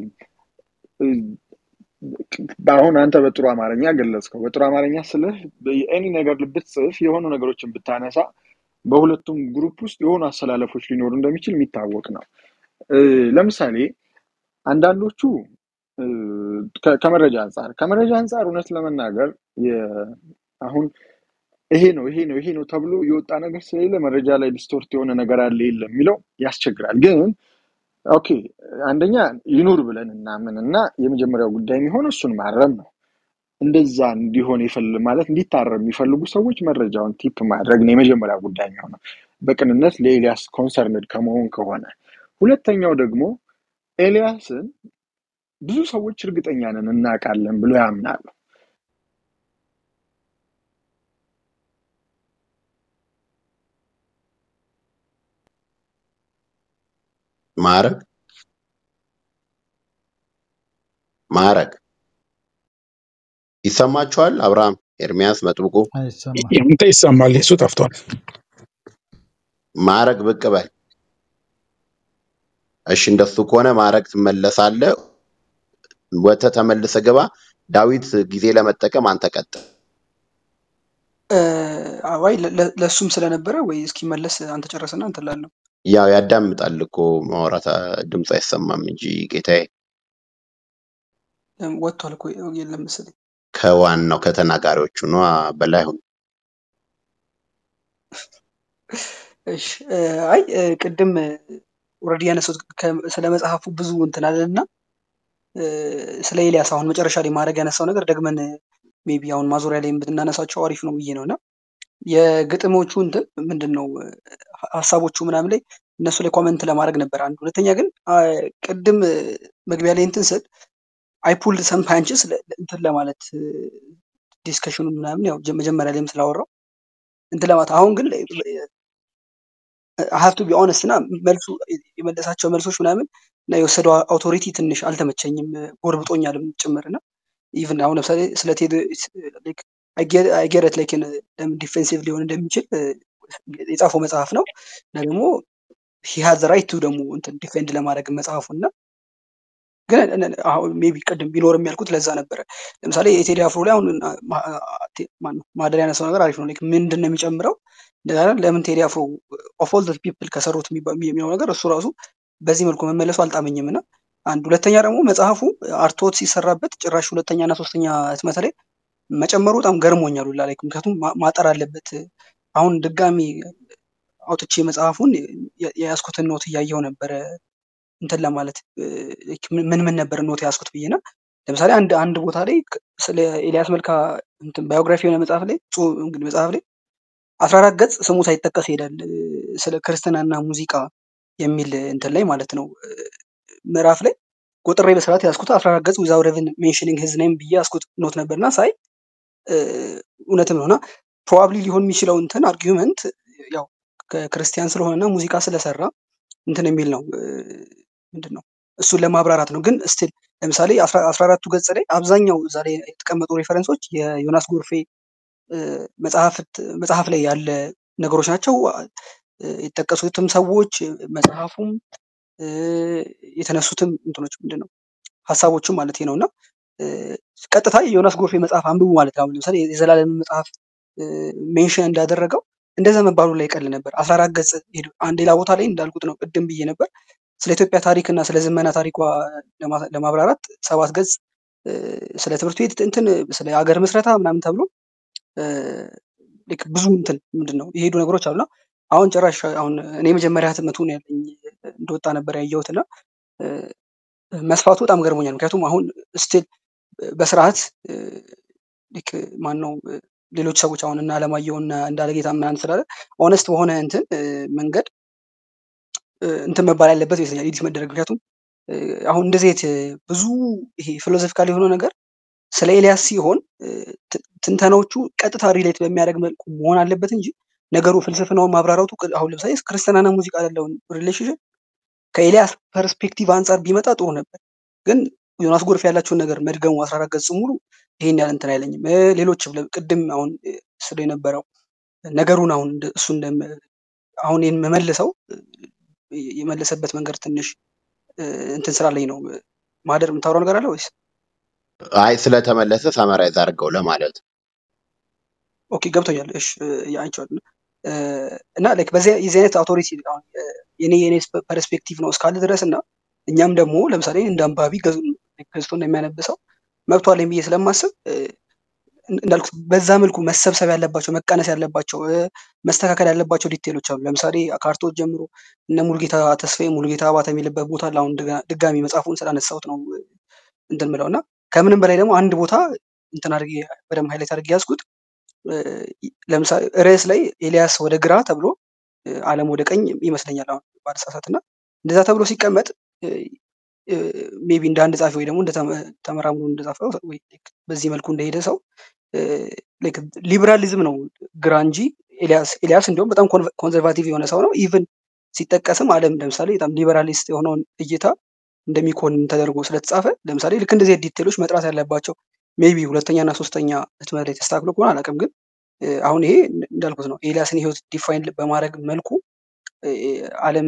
አሁን አንተ በጥሩ አማርኛ ገለጽከው። በጥሩ አማርኛ ስልህ ኤኒ ነገር ብትጽፍ የሆኑ ነገሮችን ብታነሳ በሁለቱም ግሩፕ ውስጥ የሆኑ አሰላለፎች ሊኖሩ እንደሚችል የሚታወቅ ነው። እ፣ ለምሳሌ አንዳንዶቹ እ፣ ከ- ከመረጃ አንጻር ከመረጃ አንጻር እውነት ለመናገር የ- አሁን ይሄ ነው ይሄ ነው ይሄ ነው ተብሎ የወጣ ነገር ስለሌለ መረጃ ላይ ዲስቶርት የሆነ ነገር አለ የለም የሚለው ያስቸግራል። ግን ኦኬ አንደኛ ይኑር ብለን እናምን እና የመጀመሪያው ጉዳይ የሚሆነው እሱን ማረም ነው። እንደዛ እንዲሆን ይፈል ማለት እንዲታረም የሚፈልጉ ሰዎች መረጃውን ቲፕ ማድረግ ነው የመጀመሪያ ጉዳይ የሚሆነው በቅንነት ለኤልያስ ኮንሰርንድ ከመሆን ከሆነ። ሁለተኛው ደግሞ ኤልያስን ብዙ ሰዎች እርግጠኛ ነን እናውቃለን ብሎ ያምናሉ። ማዕረግ ማዕረግ ይሰማችኋል? አብርሃም፣ ኤርሚያስ፣ መጥብቁ አይሰማም። ያንተ ይሰማል፣ የሱ ጠፍቷል። ማዕረግ ብቅ በል። እሺ፣ እንደሱ ከሆነ ማዕረግ ትመለሳለህ። ወጥተህ ተመልሰህ ግባ። ዳዊት ጊዜ ለመጠቀም አንተ ቀጥል። እ፣ አዋይ ለ- ለ- ለእሱም ስለነበረ ወይ እስኪመለስ አንተ ጨረስና እንትን ላለው ያው ያዳምጣል እኮ ማውራት ድምፅ አይሰማም እንጂ ጌታዬ። ወጥቷል እኮ የለም መሰለኝ። ከዋናው ከተናጋሪዎቹ ነዋ በላይ ሁን። እሺ እ፣ አይ እ፣ ቅድም ኦልሬዲ ያነሱት ስለ መጽሐፉ ብዙ እንትን አለና እ፣ ስለ ኤልያስ አሁን መጨረሻ ላይ ማድረግ ያነሳው ነገር ደግመን ሜቢ አሁን ማዞሪያ ላይ ብናነሳቸው አሪፍ ነው ብዬ ነው እና የግጥሞቹ እንትን ምንድን ነው እ፣ ሀሳቦቹ ምናምን ላይ እነሱ ላይ ኮመንት ለማድረግ ነበር አንድ ሁለተኛ ግን አ፣ ቅድም እ፣ መግቢያ ላይ እንትን ስል አይ ፑልድ ሰም ፓንችስ እንትን ለማለት ዲስከሽኑ ምናምን ያው ጀ- መጀመሪያ ላይም ስላወራው እንትን ለማለት አሁን ግን ሀቭ ቱ ቢ ኦነስት እና መልሱ የመለሳቸው መልሶች ምናምን እና የወሰደው አውቶሪቲ ትንሽ አልተመቸኝም ጎርብጦኛልም ጭምር እና ኢቭን አሁን ለምሳሌ ስለ ቴድ አይጌረት ላይክ ለምን ዲፌንሲቭ ሊሆን እንደሚችል እ፣ የጻፈው መጽሐፍ ነው እና ደግሞ ሂ ሃዝ ራይት ቱ ደግሞ እንትን ዲፌንድ ለማድረግ መጽሐፉ እና ግን አሁን ሜቢ ቅድም ቢኖርም ያልኩት ለዛ ነበረ። ለምሳሌ የቴዲ አፍሮ ላይ አሁን አ- ማ- አ- ቴ- ማነው ማደር ያነሳው ነገር አሪፍ ነው። ላይክ ምንድን ነው የሚጨምረው እንደገና ለምን ቴዲ አፍሮ ኦፍ ኦል ፒፕል ከሰሩት የሚባ- የሚለው ነገር እሱ ራሱ በዚህ መልኩ መመለሱ አልጣመኝም እና አንድ ሁለተኛ ደግሞ መጽሐፉ አርቶት ሲሰራበት ጭራሽ ሁለተኛ እና ሶስተኛ ህትመት ላይ መጨመሩ በጣም ገርሞኛል ሁላ ላይክ ምክንያቱም ማ- ማጠር አለበት። አሁን ድጋሚ አውጥቼ መጽሐፉን የ- የያዝኩትን ኖት እያየው ነበረ እንትን ለማለት እ፣ ምን ምን ምን ነበር ኖት ያዝኩት ብዬ እና ለምሳሌ አንድ አንድ ቦታ ላይ ክ- ስለ ኤልያስ መልካ እንትን ባዮግራፊ የሆነ መጽሐፍ ላይ ጽሁ- እንግዲህ መጽሐፍ ላይ አስራ አራት ገጽ ስሙ ሳይጠቀስ ይሄዳል እ፣ ስለ ክርስትናና ሙዚቃ የሚል እንትን ላይ ማለት ነው እ፣ ምዕራፍ ላይ ቆጥሬ በስርዓት ያዝኩት አስራ አራት ገጽ ዊዛውት ኢቭን ሜንሽኒንግ ሂዝ ኔም ብዬ ያዝኩት ኖት ነበርና ሳይ እ፣ እውነትም ነው እና ፕሮባብሊ ሊሆን የሚችለው እንትን አርጊውመንት ያው ከክርስቲያን ስለሆነና ሙዚቃ ስለሰራ እንትን የሚል ነው እ፣ ምንድን ነው እሱን ለማብራራት ነው። ግን ስቲል ለምሳሌ አስራ አስራ አራቱ ገጽ ላይ አብዛኛው እዛ ላይ የተቀመጡ ሬፈረንሶች የዮናስ ጎርፌ እ፣ መጽሐፍት መጽሐፍ ላይ ያለ ነገሮች ናቸው። እ፣ የተጠቀሱትም ሰዎች መጽሐፉም እ፣ የተነሱትም እንትኖች ምንድን ነው ሀሳቦችም ማለት ነው እና እ፣ ቀጥታ የዮናስ ጎርፌ መጽሐፍ አንብቡ ማለት ነው። አሁን ለምሳሌ የዘላለም መጽሐፍ ሜንሽን እንዳደረገው እንደዛ መባሉ ላይ ይቀል ነበር። አስራ አራት ገጽ ሄዱ። አንድ ሌላ ቦታ ላይ እንዳልኩት ነው ቅድም ብዬ ነበር ስለ ኢትዮጵያ ታሪክ እና ስለ ዘመና ታሪኳ ለማ- ለማብራራት ሰባት ገጽ እ፣ ስለ ትምህርት ቤት እንትን ስለ ሀገር ምስረታ ምናምን ተብሎ እ፣ ልክ ብዙ እንትን ምንድን ነው የሄዱ ነገሮች አሉና አሁን ጭራሽ አሁን እኔ መጀመሪያ ህትመቱን ያለኝ እንደወጣ ነበር ያየሁት እና እ፣ መስፋቱ በጣም ገርሞኛል። ምክንያቱም አሁን ስቲል በስርዓት እ፣ ልክ ማን ነው እ፣ ሌሎች ሰዎች አሁን እና አለማየሁ እና እንዳለጌታ ምናምን ስላለ ኦነስት በሆነ እንትን እ፣ መንገድ እ፣ እንትን መባል ያለበት ይመስለኛል ኤዲት መደረግ ምክንያቱም እ፣ አሁን እንደዚህ አይነት እ፣ ብዙ ይሄ ፊሎዞፊካል የሆነው ነገር ስለ ኤልያስ ሲሆን እ፣ ት- ትንተናዎቹ ቀጥታ ሪሌት በሚያደርግ መልኩ መሆን አለበት እንጂ ነገሩ ፍልስፍናውን ማብራራቱ ቅ- አሁን ለምሳሌ ክርስትናና ሙዚቃ ያለውን ሪሌሽንሽፕ ከኤልያስ ፐርስፔክቲቭ አንጻር ቢመጣ ጥሩ ነበር። ግን ዮናስ ጎርፍ ያላቸውን ነገር መድገሙ አስራ አራት ገጽ ሙሉ ይሄን ያህል እንትን አይለኝም። እ፣ ሌሎችም ለ- ቅድም አሁን እ፣ ስለ የነበረው ነገሩን አሁን እንደ- እሱ እንደ አሁን ይህን መመልሰው እ፣ የመለሰበት መንገድ ትንሽ እ፣ እንትን ስላለኝ ነው። ማደር የምታወራው ነገር አለ ወይስ? አይ ስለተመለሰ ሰመራይዝ አድርገው ለማለት ኦኬ ገብቶኛል። እሺ ያንቸዋል እና ላይክ በዚህ የዚህ አይነት አውቶሪቲ አሁን እ፣ የኔ የኔ ፐርስፔክቲቭ ነው እስካለ ድረስ እና እኛም ደግሞ ለምሳሌ እንደ አንባቢ ገዝ- ገዝቶ እንደሚያነብሰው መብቷ አለኝ ብዬ ስለማስብ እ፣ እንዳልኩት በዛ መልኩ መሰብሰብ ያለባቸው መቀነስ ያለባቸው እ፣ መስተካከል ያለባቸው ዲቴሎች አሉ። ለምሳሌ ከአርቶት ጀምሮ እነ ሙሉጌታ ተስፋዬ ሙሉጌታ አባተ የሚልበት ቦታ አለ። አሁን ድጋ- ድጋሚ መጽሐፉን ስላነሳሁት ነው እ፣ እንትን ምለው እና ከምንም በላይ ደግሞ አንድ ቦታ እንትን አድርጌ በደንብ ሃይላይት አድርጌ ያዝኩት እ፣ ለምሳሌ ርዕስ ላይ ኤልያስ ወደ ግራ ተብሎ እ፣ ዓለም ወደ ቀኝ ይመስለኛል አሁን ባልሳሳት እና እንደዛ ተብሎ ሲቀመጥ ሜቢ እንደ አንድ ጻፊ ወይ ደግሞ እንደ ተመ- ተመራምሮ እንደጻፈው ወይ like በዚህ መልኩ እንደሄደ ሰው ሊበራሊዝም ነው ግራ እንጂ ኤልያስ ኤልያስ እንዲሁም በጣም ኮንዘርቫቲቭ የሆነ ሰው ነው። ኢቭን ሲጠቀስም ዓለም ለምሳሌ በጣም ሊበራሊስት የሆነውን እይታ እንደሚኮንን ተደርጎ ስለተጻፈ ለምሳሌ ልክ እንደዚህ ዲቴሎች መጥራት ያለባቸው ሜቢ ሁለተኛ እና ሶስተኛ ህትመት ላይ ተስተካክሎ ከሆነ አላውቅም፣ ግን እ፣ አሁን ይሄ እንዳልኩት ነው ኤልያስን ህይወት ዲፋይን በማድረግ መልኩ እ፣ ዓለም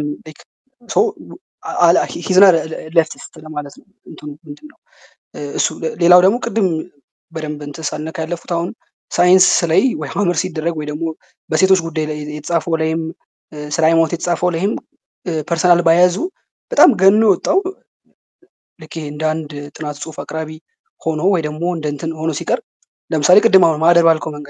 ሂዝና ሌፍቲስት ለማለት ነው እንትኑ ምንድን ነው እ፣ እሱ ሌላው ደግሞ ቅድም በደንብ እንትን ሳልነካ ያለፉት አሁን ሳይንስ ላይ ወይ ሀመር ሲደረግ ወይ ደግሞ በሴቶች ጉዳይ ላይ የተጻፈው ላይም እ፣ ስለ ሃይማኖት የተጻፈው ላይም ፐርሰናል ባያዙ በጣም ገኖ የወጣው ልክ ይሄ እንደ አንድ ጥናት ጽሁፍ አቅራቢ ሆኖ ወይ ደግሞ እንደ እንትን ሆኖ ሲቀር ለምሳሌ ቅድም አሁን ማህደር ባልከው መንገድ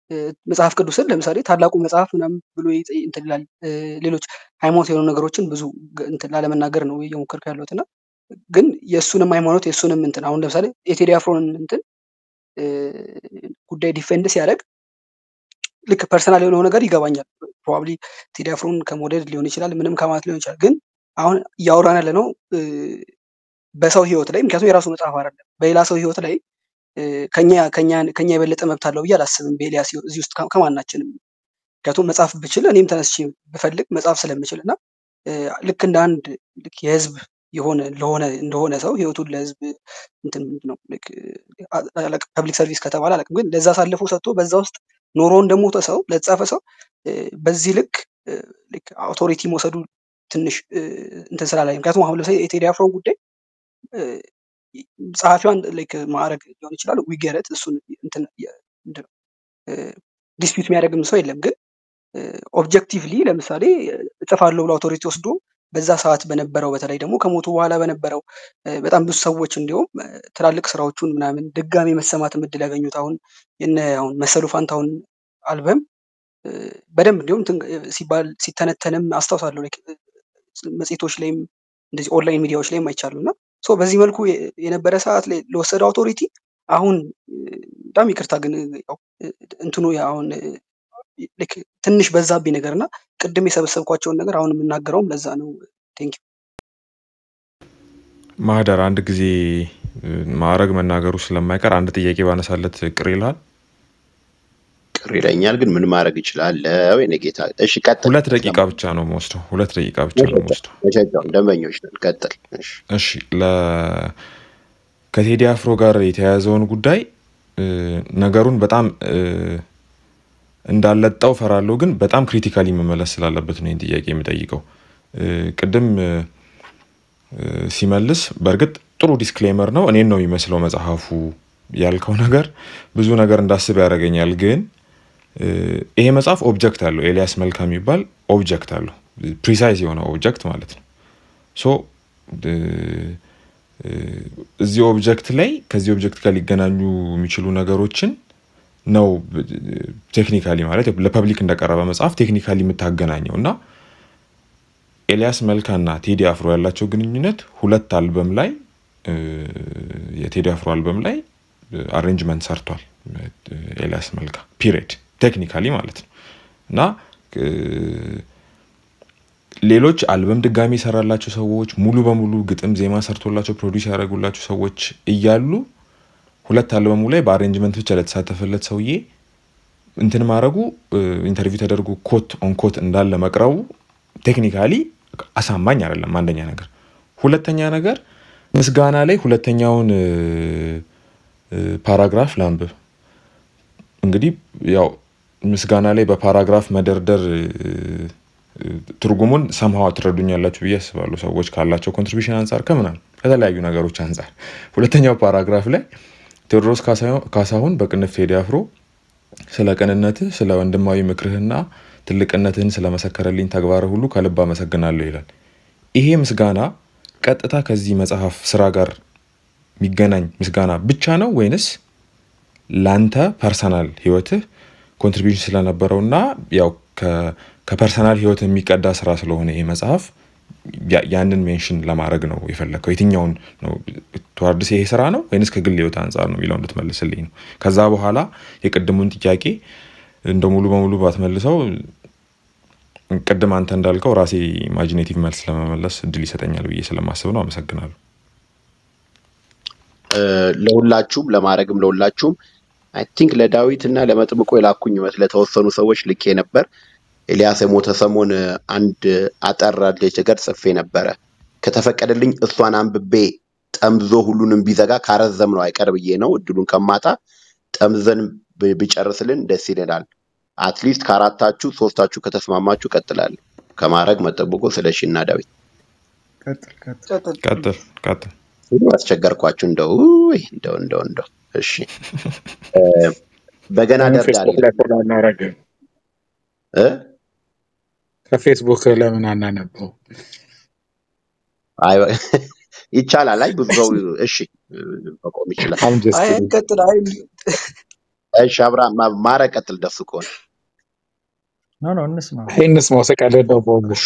እ፣ መጽሐፍ ቅዱስን ለምሳሌ ታላቁ መጽሐፍ ምናምን ብሎ ይጠ- እንትን ይላል። እ፣ ሌሎች ሃይማኖት የሆኑ ነገሮችን ብዙ ግ- እንትን ላለመናገር ነው እየሞከርኩ ያለሁት እና ግን የእሱንም ሃይማኖት የእሱንም እንትን አሁን ለምሳሌ የቴዲ አፍሮን እንትን እ፣ ጉዳይ ዲፌንድ ሲያደርግ ልክ ፐርሰናል የሆነው ነገር ይገባኛል። ፕሮባብሊ ቴዲ አፍሮን ከመውደድ ሊሆን ይችላል፣ ምንም ከማለት ሊሆን ይችላል። ግን አሁን እያወራን ያለ ነው እ፣ በሰው ህይወት ላይ ምክንያቱም የራሱ መጽሐፍ አይደለም በሌላ ሰው ህይወት ላይ እ፣ ከኛ ከኛ ከኛ የበለጠ መብት አለው ብዬ አላስብም። በኤልያስ ህይወት እዚህ ውስጥ ከ- ከማናችንም ምክንያቱም መጽሐፍ ብችል እኔም ተነስቼ ብፈልግ መጽሐፍ ስለምችል እና እ፣ ልክ እንደ አንድ ልክ የህዝብ የሆነ ለሆነ እንደሆነ ሰው ህይወቱን ለህዝብ እንትን ምንድን ነው ፐብሊክ ሰርቪስ ከተባለ አላውቅም፣ ግን ለዛ አሳልፎ ሰጥቶ በዛ ውስጥ ኖሮ እንደሞተ ሰው ለተጻፈ ሰው እ፣ በዚህ ልክ እ፣ ልክ አውቶሪቲ መውሰዱ ትንሽ እ፣ እንትን ስላላይ ምክንያቱም አሁን ለምሳሌ የቴዲ አፍሮን ጉዳይ እ፣ ጸሐፊዋን ላይክ ማዕረግ ሊሆን ይችላል ዊገረት እሱን እንትን የ- ምንድን ነው ዲስፒዩት የሚያደርግም ሰው የለም ግን ኦብጀክቲቭሊ ለምሳሌ እጽፋለሁ ብሎ አውቶሪቲ ወስዶ በዛ ሰዓት በነበረው በተለይ ደግሞ ከሞቱ በኋላ በነበረው እ፣ በጣም ብዙ ሰዎች እንዲሁም እ፣ ትላልቅ ስራዎቹን ምናምን ድጋሚ መሰማት እድል ያገኙት አሁን የነ አሁን መሰሉ ፋንታሁን አልበም እ፣ በደንብ እንዲሁም ትን- እ፣ ሲባል ሲተነተንም አስታውሳለሁ like፣ እ፣ መጽሔቶች ላይም እንደዚህ ኦንላይን ሚዲያዎች ላይም አይቻሉ እና ሶ በዚህ መልኩ የ- የነበረ ሰዓት ላይ ለወሰደው አውቶሪቲ አሁን እ፣ በጣም ይቅርታ ግን እ፣ ያው እ፣ እንትኑ አሁን እ፣ ልክ ትንሽ በዛብኝ ነገር እና ቅድም የሰበሰብኳቸውን ነገር አሁን የምናገረውም ለዛ ነው። ቴንክ ማህደር አንድ ጊዜ እ፣ ማዕረግ መናገሩ ስለማይቀር አንድ ጥያቄ ባነሳለት ቅር ይልሃል? ቅር ይለኛል፣ ግን ምን ማድረግ እችላለሁ? የኔ ጌታ። እሺ ቀጥል። ሁለት ደቂቃ ሰማሁ። ብቻ ነው የምወስደው። ሁለት ደቂቃ ብቻ ነው መሸጫ የምወስደው። መሸጫውን ደንበኞች ነን። ቀጥል። እሺ እሺ ለ ከቴዲ አፍሮ ጋር የተያያዘውን ጉዳይ እ፣ ነገሩን በጣም እ፣ እንዳለጣው ፈራለሁ፣ ግን በጣም ክሪቲካሊ መመለስ ስላለበት ነው ይህን ጥያቄ የምጠይቀው። እ፣ ቅድም እ፣ እ፣ ሲመልስ በእርግጥ ጥሩ ዲስክሌመር ነው። እኔን ነው የሚመስለው መጽሐፉ ያልከው ነገር ብዙ ነገር እንዳስብ ያደርገኛል። ግን እ፣ ይሄ መጽሐፍ ኦብጀክት አለው። ኤልያስ መልካ የሚባል ኦብጀክት አለው። ፕሪሳይዝ የሆነ ኦብጀክት ማለት ነው። ሶ እ፣ እ፣ እዚህ ኦብጀክት ላይ ከዚህ ኦብጀክት ጋር ሊገናኙ የሚችሉ ነገሮችን ነው ቴክኒካሊ ማለት ለፐብሊክ እንደቀረበ መጽሐፍ ቴክኒካሊ የምታገናኘው እና ኤልያስ መልካና ቴዲ አፍሮ ያላቸው ግንኙነት ሁለት አልበም ላይ እ፣ የቴዲ አፍሮ አልበም ላይ አሬንጅመንት ሰርቷል እ፣ ኤልያስ መልካ ፒሪድ ቴክኒካሊ ማለት ነው እና እ፣ ሌሎች አልበም ድጋሚ የሰራላቸው ሰዎች ሙሉ በሙሉ ግጥም ዜማ ሰርቶላቸው ፕሮዲስ ያደረጉላቸው ሰዎች እያሉ ሁለት አልበሙ ላይ በአሬንጅመንት ብቻ ለተሳተፈለት ሰውዬ እንትን ማድረጉ ኢንተርቪው ተደርጎ ኮት ኦን ኮት እንዳለ መቅረቡ ቴክኒካሊ አሳማኝ አይደለም። አንደኛ ነገር። ሁለተኛ ነገር ምስጋና ላይ ሁለተኛውን እ፣ እ፣ ፓራግራፍ ላንብብ። እንግዲህ ያው ምስጋና ላይ በፓራግራፍ መደርደር እ፣ እ፣ ትርጉሙን ሰምሃዋ ትረዱኛላችሁ ብዬ አስባለሁ። ሰዎች ካላቸው ኮንትሪቢሽን አንጻር ከምናምን ከተለያዩ ነገሮች አንጻር ሁለተኛው ፓራግራፍ ላይ ቴዎድሮስ ካሳሁን ካሳሁን በቅንፍ ቴዲ አፍሮ ስለ ቅንነትህ ስለ ወንድማዊ ምክርህና ትልቅነትህን ስለመሰከረልኝ ተግባርህ ሁሉ ከልብ አመሰግናለሁ ይላል። ይሄ ምስጋና ቀጥታ ከዚህ መጽሐፍ ስራ ጋር የሚገናኝ ምስጋና ብቻ ነው ወይንስ ላንተ ፐርሰናል ህይወትህ ኮንትሪቢሽን ስለነበረውና ያው ከ- ከፐርሰናል ህይወት የሚቀዳ ስራ ስለሆነ ይሄ መጽሐፍ ያ- ያንን ሜንሽን ለማድረግ ነው የፈለግከው? የትኛውን ነው ተዋርድስ ይሄ ስራ ነው ወይንስ ከግል ህይወት አንጻር ነው የሚለው እንድትመልስልኝ ነው። ከዛ በኋላ የቅድሙን ጥያቄ እንደ ሙሉ በሙሉ ባትመልሰው ቅድም አንተ እንዳልከው ራሴ ኢማጂኔቲቭ መልስ ለመመለስ እድል ይሰጠኛል ብዬ ስለማስብ ነው። አመሰግናለሁ። እ፣ ለሁላችሁም ለማድረግም ለሁላችሁም አይ ቲንክ ለዳዊት እና ለመጥምቆ የላኩኝ ይመስል ለተወሰኑ ሰዎች ልኬ ነበር። ኤልያስ የሞተ ሰሞን እ፣ አንድ አጠር ያለች ነገር ጽፌ ነበረ። ከተፈቀደልኝ እሷን አንብቤ ጠምዞ ሁሉንም ቢዘጋ ካረዘም ነው አይቀር ብዬ ነው። እድሉን ከማጣ ጠምዘን ብ- ቢጨርስልን ደስ ይለናል። አትሊስት ከአራታችሁ ሶስታችሁ ከተስማማችሁ ቀጥላለሁ። ከማድረግ መጠብቆ ስለሺ እና ዳዊት ቀጥል ቀጥል። ቀጥል። ቀጥል ቀጥል። ሁሉ አስቸገርኳችሁ። እንደው ውይ፣ እንደው እንደው እንደው እሺ እ፣ በገና ለምን ደርዳሪ ፌስቡክ ላይ ፎሎ አናረግም? እ? ከፌስቡክ ለምን አናነበው? አይ ይቻላል። አይ ብዙ ሰው እሺ እ፣ መቆም ይችላል። አም ጀስት አይ ቀጥል። አይ እሺ አብርሃም ማ- ማረግ ቀጥል ደሱ ከሆነ ኖ ኖ እንስማ ይህንስ መውሰቅ ያለ ነው ቦጉሽ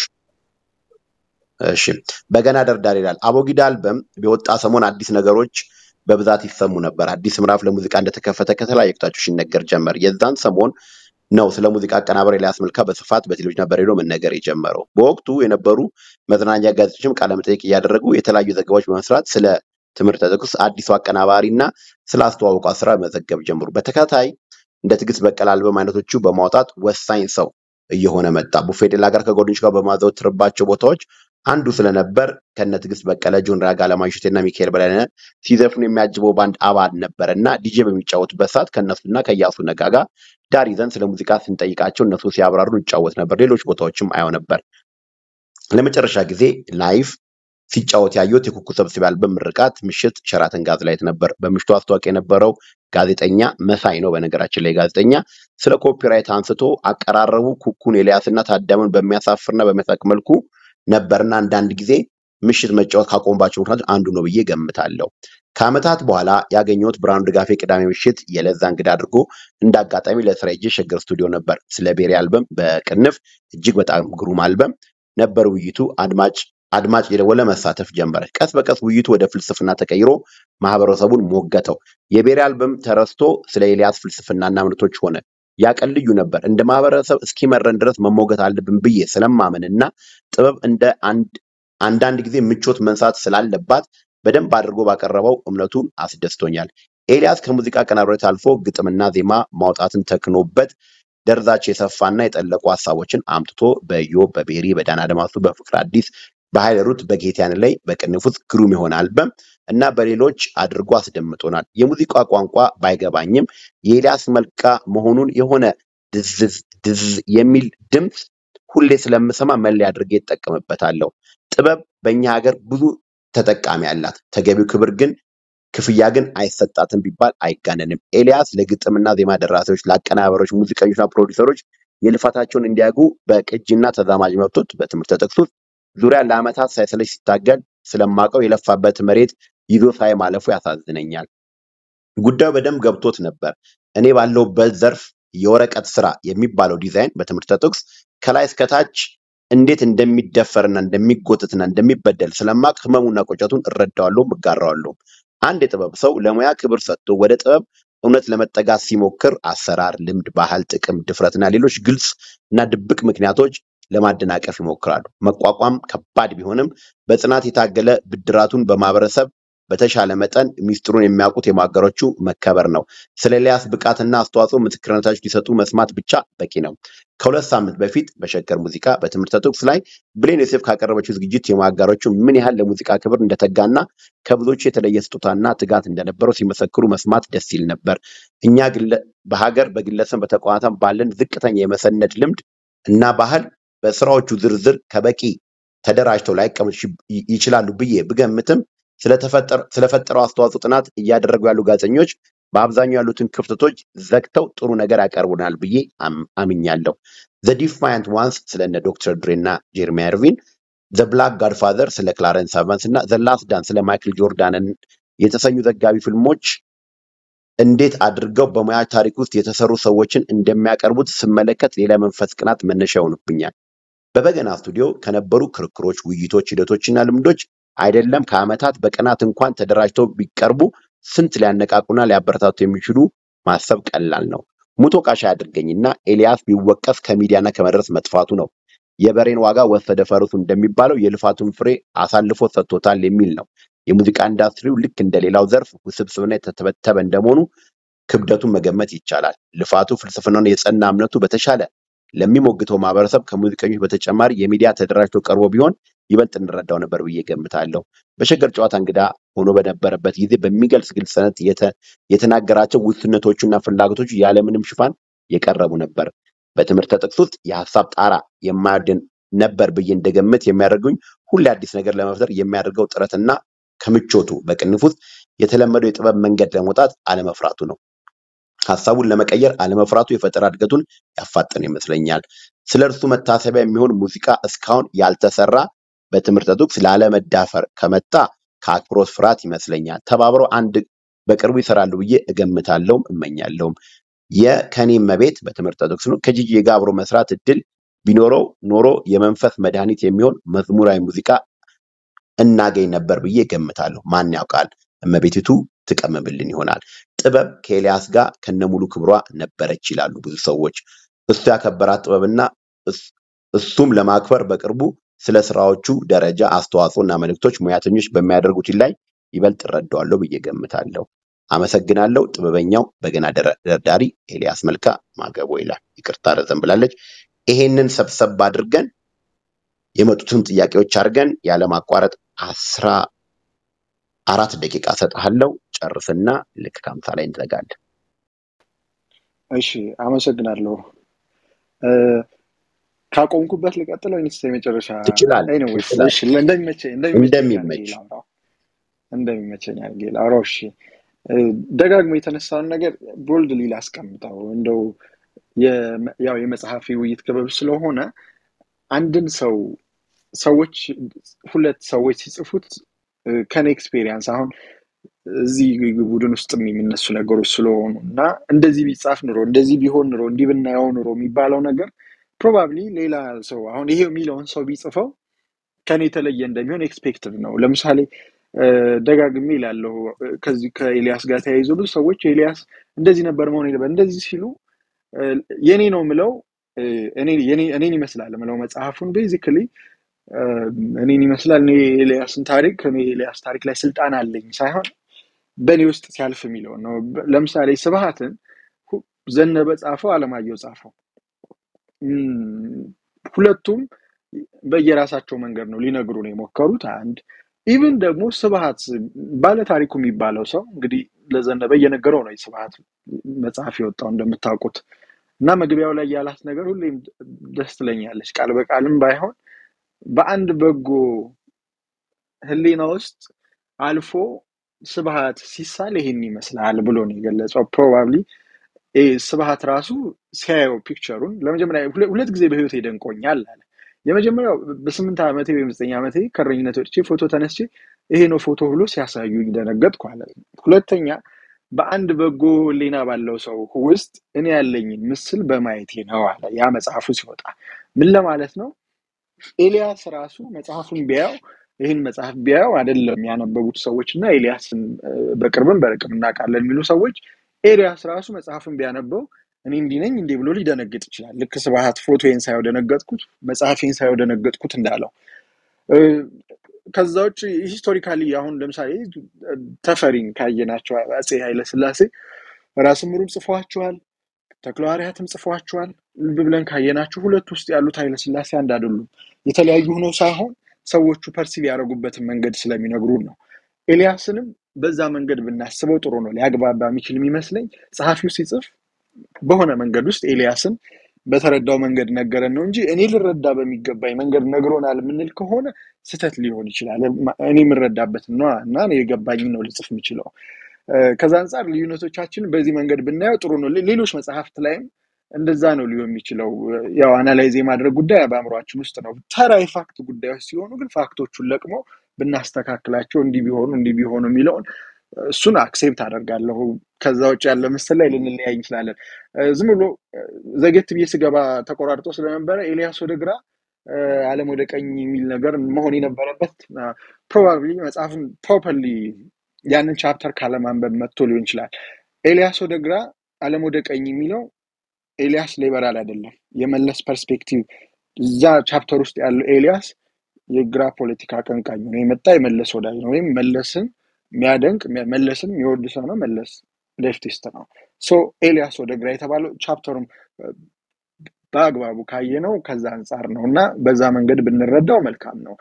እሺ በገና ደርዳር ይላል። አቦጊዳ አልበም የወጣ ሰሞን አዲስ ነገሮች በብዛት ይሰሙ ነበር። አዲስ ምዕራፍ ለሙዚቃ እንደተከፈተ ከተለያዩ አቅጣጫዎች ሲነገር ጀመር። የዛን ሰሞን ነው ስለ ሙዚቃ አቀናባሪ ኤልያስ መልካ በስፋት በቴሌቪዥንና በሬዲዮ መነገር የጀመረው። በወቅቱ የነበሩ መዝናኛ ጋዜጦችም ቃለመጠይቅ እያደረጉ የተለያዩ ዘገባዎች በመስራት ስለ ትምህርተ ጥቅስ አዲሱ አቀናባሪ እና ስለ አስተዋወቁ ስራ መዘገብ ጀምሩ። በተከታታይ እንደ ትዕግስት በቀለ አልበም አይነቶቹ በማውጣት ወሳኝ ሰው እየሆነ መጣ። ቡፌ ዴላ ጋር ከጓደኞች ጋር በማዘወትርባቸው ቦታዎች አንዱ ስለነበር ከነ ትዕግስት በቀለ፣ ጆን ራጋ፣ አለማየሁ እሸቴና ሚካኤል በላይነህ ሲዘፍኑ የሚያጅበው ባንድ አባል ነበር እና ዲጄ በሚጫወቱበት ሰዓት ከእነሱና ከእያሱ ነጋ ጋር ዳር ይዘን ስለ ሙዚቃ ስንጠይቃቸው እነሱ ሲያብራሩ እንጫወት ነበር። ሌሎች ቦታዎችም አየው ነበር። ለመጨረሻ ጊዜ ላይቭ ሲጫወት ያየሁት የኩኩ ሰብስቤ አልበም ምርቃት ምሽት ሸራተን ጋዝላይት ነበር። በምሽቱ አስተዋቂ የነበረው ጋዜጠኛ መሳይ ነው። በነገራችን ላይ ጋዜጠኛ ስለ ኮፒራይት አንስቶ አቀራረቡ ኩኩን ኤልያስና ታዳሚውን በሚያሳፍርና በሚያሳቅ መልኩ ነበርና አንዳንድ ጊዜ ምሽት መጫወት ካቆምባቸው ምክንያቶች አንዱ ነው ብዬ ገምታለሁ። ከዓመታት በኋላ ያገኘሁት ብርሃኑ ድጋፌ ቅዳሜ ምሽት የለዛ እንግዳ አድርጎ እንደ አጋጣሚ ለስራ ሄጄ ሸገር ስቱዲዮ ነበር። ስለ ቤሪ አልበም በቅንፍ እጅግ በጣም ግሩም አልበም ነበር ውይይቱ። አድማጭ አድማጭ የደወለ መሳተፍ ጀመረ። ቀስ በቀስ ውይይቱ ወደ ፍልስፍና ተቀይሮ ማህበረሰቡን ሞገተው። የቤሪ አልበም ተረስቶ ስለ ኤልያስ ፍልስፍናና እምነቶች ሆነ። ያ ቀን ልዩ ነበር። እንደ ማህበረሰብ እስኪመረን ድረስ መሞገት አለብን ብዬ ስለማምን እና ጥበብ እንደ አንድ አንዳንድ ጊዜ ምቾት መንሳት ስላለባት በደንብ አድርጎ ባቀረበው እምነቱን አስደስቶኛል። ኤልያስ ከሙዚቃ አቀናባሪነት አልፎ ግጥምና ዜማ ማውጣትን ተክኖበት ደርዛቸው የሰፋና የጠለቁ ሀሳቦችን አምጥቶ በኢዮብ፣ በቤሪ፣ በዳና አድማሱ፣ በፍቅር አዲስ፣ በኃይለ ሩት፣ በጌትያን ላይ በቅንፍ ውስጥ ግሩም የሆነ አልበም እና በሌሎች አድርጎ አስደምጦናል። የሙዚቃ ቋንቋ ባይገባኝም የኤልያስ መልካ መሆኑን የሆነ ድዝዝ ድዝ የሚል ድምፅ ሁሌ ስለምሰማ መለያ አድርጌ እጠቀምበታለሁ። ጥበብ በእኛ ሀገር ብዙ ተጠቃሚ አላት። ተገቢው ክብር ግን ክፍያ ግን አይሰጣትም ቢባል አይጋነንም። ኤልያስ ለግጥምና ዜማ ደራሲዎች፣ ለአቀናባሪዎች፣ ሙዚቀኞችና ፕሮዲውሰሮች የልፋታቸውን እንዲያጉ በቅጂና ተዛማጅ መብቶች በትምህርት ጥቅስ ውስጥ ዙሪያ ለዓመታት ሳይሰለች ሲታገል ስለማውቀው የለፋበት መሬት ይዞ ሳይ ማለፉ ያሳዝነኛል። ጉዳዩ በደንብ ገብቶት ነበር። እኔ ባለሁበት ዘርፍ የወረቀት ስራ የሚባለው ዲዛይን በትምህርተ ጥቅስ ከላይ እስከታች እንዴት እንደሚደፈርና እንደሚጎትትና እንደሚበደል ስለማቅ ህመሙና ቁጨቱን እረዳዋለሁ፣ እጋራዋለሁ። አንድ የጥበብ ሰው ለሙያ ክብር ሰጥቶ ወደ ጥበብ እውነት ለመጠጋት ሲሞክር አሰራር፣ ልምድ፣ ባህል፣ ጥቅም፣ ድፍረትና ሌሎች ግልጽ እና ድብቅ ምክንያቶች ለማደናቀፍ ይሞክራሉ። መቋቋም ከባድ ቢሆንም በጽናት የታገለ ብድራቱን በማህበረሰብ በተሻለ መጠን ሚስጥሩን የሚያውቁት የማገሮቹ መከበር ነው። ስለ ኤልያስ ብቃትና አስተዋጽኦ ምስክርነታቸው ሊሰጡ መስማት ብቻ በቂ ነው። ከሁለት ሳምንት በፊት በሸገር ሙዚቃ በትምህርተ ጥቅስ ላይ ብሌን ዮሴፍ ካቀረበችው ዝግጅት የማጋሮቹ ምን ያህል ለሙዚቃ ክብር እንደተጋና ከብዙዎቹ የተለየ ስጦታና ትጋት እንደነበረው ሲመሰክሩ መስማት ደስ ይል ነበር። እኛ ግለ- በሀገር በግለሰብ በተቋማት ባለን ዝቅተኛ የመሰነድ ልምድ እና ባህል በስራዎቹ ዝርዝር ከበቂ ተደራጅተው ላይቀመጡ ይች- ይችላሉ ብዬ ብገምትም ስለተፈጠረ- ስለፈጠረው አስተዋጽኦ ጥናት እያደረጉ ያሉ ጋዜጠኞች በአብዛኛው ያሉትን ክፍተቶች ዘግተው ጥሩ ነገር ያቀርቡናል ብዬ አም- አምኛለሁ። ዘ ዲፋያንት ዋንስ ስለነ ዶክተር ድሬ እና ጄርሚ አርቪን፣ ዘ ብላክ ጋድፋዘር ስለ ክላረንስ አቫንስ እና ዘ ላስት ዳንስ ስለ ማይክል ጆርዳንን የተሰኙ ዘጋቢ ፊልሞች እንዴት አድርገው በሙያ ታሪክ ውስጥ የተሰሩ ሰዎችን እንደሚያቀርቡት ስመለከት ሌላ መንፈስ ቅናት መነሻ ይሆኑብኛል። በበገና ስቱዲዮ ከነበሩ ክርክሮች፣ ውይይቶች፣ ሂደቶችና ልምዶች አይደለም ከዓመታት በቀናት እንኳን ተደራጅተው ቢቀርቡ ስንት ሊያነቃቁና ሊያበረታቱ የሚችሉ ማሰብ ቀላል ነው። ሙቶ ቃሻ ያድርገኝና ኤልያስ ቢወቀስ ከሚዲያና ከመድረስ መጥፋቱ ነው። የበሬን ዋጋ ወሰደ ፈረሱ እንደሚባለው የልፋቱን ፍሬ አሳልፎ ሰጥቶታል የሚል ነው። የሙዚቃ ኢንዱስትሪው ልክ እንደሌላው ዘርፍ ውስብስብና የተተበተበ እንደመሆኑ ክብደቱን መገመት ይቻላል። ልፋቱ፣ ፍልስፍናውን፣ የጸና እምነቱ በተሻለ ለሚሞግተው ማህበረሰብ ከሙዚቀኞች በተጨማሪ የሚዲያ ተደራጅቶ ቀርቦ ቢሆን ይበልጥ እንረዳው ነበር ብዬ ገምታለሁ። በሸገር ጨዋታ እንግዳ ሆኖ በነበረበት ጊዜ በሚገልጽ ግልጽነት የተ- የተናገራቸው ውስንነቶቹና ፍላጎቶቹ ያለምንም ሽፋን የቀረቡ ነበር። በትምህርተ ጥቅስ ውስጥ የሀሳብ ጣራ የማያድን ነበር ብዬ እንደገምት የሚያደርጉኝ ሁሌ አዲስ ነገር ለመፍጠር የሚያደርገው ጥረትና ከምቾቱ በቅንፍ ውስጥ የተለመደው የጥበብ መንገድ ለመውጣት አለመፍራቱ ነው። ሀሳቡን ለመቀየር አለመፍራቱ የፈጠራ እድገቱን ያፋጠነ ይመስለኛል። ስለ እርሱ መታሰቢያ የሚሆን ሙዚቃ እስካሁን ያልተሰራ በትምህርተ ጥቅስ ላለመዳፈር ከመጣ ከአክብሮት ፍርሃት ይመስለኛል። ተባብረው አንድ በቅርቡ ይሰራሉ ብዬ እገምታለሁም እመኛለሁም። የከኔ መቤት በትምህርተ ጥቅስ ነው ከጂጂ ጋር አብሮ መስራት እድል ቢኖረው ኖሮ የመንፈስ መድኃኒት የሚሆን መዝሙራዊ ሙዚቃ እናገኝ ነበር ብዬ ገምታለሁ። ማን ያውቃል? እመቤቲቱ ትቀመምልን ይሆናል። ጥበብ ከኤልያስ ጋር ከነሙሉ ክብሯ ነበረች ይላሉ ብዙ ሰዎች። እሱ ያከበራት ጥበብና እስ- እሱም ለማክበር በቅርቡ ስለ ስራዎቹ ደረጃ፣ አስተዋጽኦና መልእክቶች ሙያተኞች በሚያደርጉት ላይ ይበልጥ እረዳዋለሁ ብዬ ገምታለሁ። አመሰግናለሁ። ጥበበኛው በገና ደረ- ደርዳሪ ኤልያስ መልካ ማገቦ ይላል። ይቅርታ ረዘም ብላለች። ይሄንን ሰብሰብ አድርገን የመጡትን ጥያቄዎች አድርገን ያለማቋረጥ አስራ አራት ደቂቃ ሰጥሃለው ጨርስና ልክ ከአምሳ ላይ እንዘጋለን። እሺ አመሰግናለሁ። እ፣ ካቆምኩበት ልቀጥል ወይንስ የመጨረሻ? ትችላለህ ኤኒዌይስ እሺ፣ ትችላለህ፣ እንደሚመቸኝ እንደሚመቸኝ አድርጌ እንደሚመች ላውራው እንደሚመቸኝ አድርጌ ላውራው። እሺ እ፣ ደጋግሞ የተነሳውን ነገር ቦልድሊ ላስቀምጠው እንደው የመ- ያው የመጽሐፊ ውይይት ክበብ ስለሆነ አንድን ሰው ሰዎች ሁለት ሰዎች ሲጽፉት እ፣ ከኔ ኤክስፔሪየንስ አሁን እዚህ ቡድን ውስጥ የሚነሱ ነገሮች ስለሆኑ እና እንደዚህ ቢጻፍ ኑሮ እንደዚህ ቢሆን ኑሮ እንዲህ ብናየው ኑሮ የሚባለው ነገር ፕሮባብሊ ሌላ ሰው አሁን ይሄ የሚለውን ሰው ቢጽፈው ከኔ የተለየ እንደሚሆን ኤክስፔክትድ ነው። ለምሳሌ እ፣ ደጋግሜ እላለሁ እ፣ ከዚህ ከኤልያስ ጋር ተያይዞ ብዙ ሰዎች ኤልያስ እንደዚህ ነበር መሆን የለበት እንደዚህ ሲሉ እ፣ የኔ ነው ምለው እ፣ እኔ- የኔ- እኔን ይመስላል ምለው መጽሐፉን ቤዚክሊ እኔን ይመስላል እኔ የኤልያስን ታሪክ እኔ የኤልያስ ታሪክ ላይ ስልጣን አለኝ ሳይሆን በእኔ ውስጥ ሲያልፍ የሚለውን ነው። በ- ለምሳሌ ስብሃትን ሁ- ዘነበ ጻፈው፣ አለማየሁ ጻፈው። እም፣ ሁለቱም በየራሳቸው መንገድ ነው ሊነግሩን የሞከሩት። አንድ ኢቭን ደግሞ ስብሃት ባለ ታሪኩ የሚባለው ሰው እንግዲህ ለዘነበ እየነገረው ነው የስብሃት መጽሐፍ የወጣው እንደምታውቁት እና መግቢያው ላይ ያላት ነገር ሁሌም ደስ ትለኛለች። ቃል በቃልም ባይሆን በአንድ በጎ ህሊና ውስጥ አልፎ ስብሃት ሲሳል ይሄን ይመስላል ብሎ ነው የገለጸው። ፕሮባብሊ ስብሃት ራሱ ሲያየው ፒክቸሩን ለመጀመሪያ ሁለ- ሁለት ጊዜ በህይወት ደንቆኛል አለ። የመጀመሪያው በስምንት ዓመቴ ወይም ዘጠኝ ዓመቴ ከእረኝነት ወጥቼ ፎቶ ተነስቼ ይሄ ነው ፎቶ ብሎ ሲያሳዩኝ ደነገጥኩ አለ። ሁለተኛ በአንድ በጎ ህሊና ባለው ሰው ውስጥ እኔ ያለኝን ምስል በማየቴ ነው አለ። ያ መጽሐፉ ሲወጣ ምን ለማለት ነው? ኤልያስ ራሱ መጽሐፉን ቢያየው ይህን መጽሐፍ ቢያየው አይደለም ያነበቡት ሰዎች እና ኤልያስን እ፣ በቅርብም በርቅም እናውቃለን የሚሉ ሰዎች ኤልያስ ራሱ መጽሐፉን ቢያነበው እኔ እንዲህ ነኝ እንዲህ ብሎ ሊደነግጥ ይችላል። ልክ ስብሐት ፎቶዬን ሳየው ደነገጥኩት፣ መጽሐፌን ሳየው ደነገጥኩት እንዳለው እ፣ ከዛ ውጭ ሂስቶሪካሊ አሁን ለምሳሌ እ፣ ተፈሪን ካየናቸው አፄ ኃይለስላሴ ራስ ምሩም ጽፏቸዋል፣ ተክለሐዋርያትም ጽፏቸዋል። ልብ ብለን ካየናቸው ሁለት ውስጥ ያሉት ኃይለስላሴ አንድ አይደሉም። የተለያዩ ሆነው ሳይሆን ሰዎቹ ፐርሲቭ ያደረጉበትን መንገድ ስለሚነግሩን ነው። ኤልያስንም በዛ መንገድ ብናስበው ጥሩ ነው። ሊያግባባ የሚችል የሚመስለኝ ጸሐፊው ሲጽፍ በሆነ መንገድ ውስጥ ኤልያስን በተረዳው መንገድ ነገረን ነው እንጂ እኔ ልረዳ በሚገባኝ መንገድ ነግሮናል የምንል ከሆነ ስህተት ሊሆን ይችላል። እኔ የምረዳበትን ነው እና እኔ የገባኝን ነው ልጽፍ የምችለው። እ፣ ከዛ አንጻር ልዩነቶቻችን በዚህ መንገድ ብናየው ጥሩ ነው። ሌ- ሌሎች መጽሐፍት ላይም እንደዛ ነው ሊሆን የሚችለው። ያው አናላይዝ የማድረግ ጉዳይ በአእምሯችን ውስጥ ነው። ተራ የፋክት ጉዳዮች ሲሆኑ ግን ፋክቶቹን ለቅሞ ብናስተካክላቸው እንዲህ ቢሆኑ እንዲህ ቢሆኑ የሚለውን እሱን አክሴፕት አደርጋለሁ። ከዛ ውጭ ያለ ምስል ላይ ልንለያይ እንችላለን። እ፣ ዝም ብሎ እ፣ ዘጌት ብዬ ስገባ ተቆራርጦ ስለነበረ ኤልያስ ወደ ግራ እ፣ ዓለም ወደ ቀኝ የሚል ነገር መሆን የነበረበት ፕሮባብሊ መጽሐፉን ፕሮፐርሊ ያንን ቻፕተር ካለማንበብ መጥቶ ሊሆን ይችላል። ኤልያስ ወደ ግራ ዓለም ወደ ቀኝ የሚለው ኤልያስ ሊበራል አይደለም። የመለስ ፐርስፔክቲቭ እዛ ቻፕተር ውስጥ ያለው ኤልያስ የግራ ፖለቲካ አቀንቃኝ ነው የመጣ የመለስ ወዳጅ ነው ወይም መለስን የሚያደንቅ መለስን የሚወድ ሰው ነው። መለስ ሌፍቲስት ነው። ሶ ኤልያስ ወደ ግራ የተባለው ቻፕተሩም በአግባቡ ካየነው ከዛ አንጻር ነው እና በዛ መንገድ ብንረዳው መልካም ነው።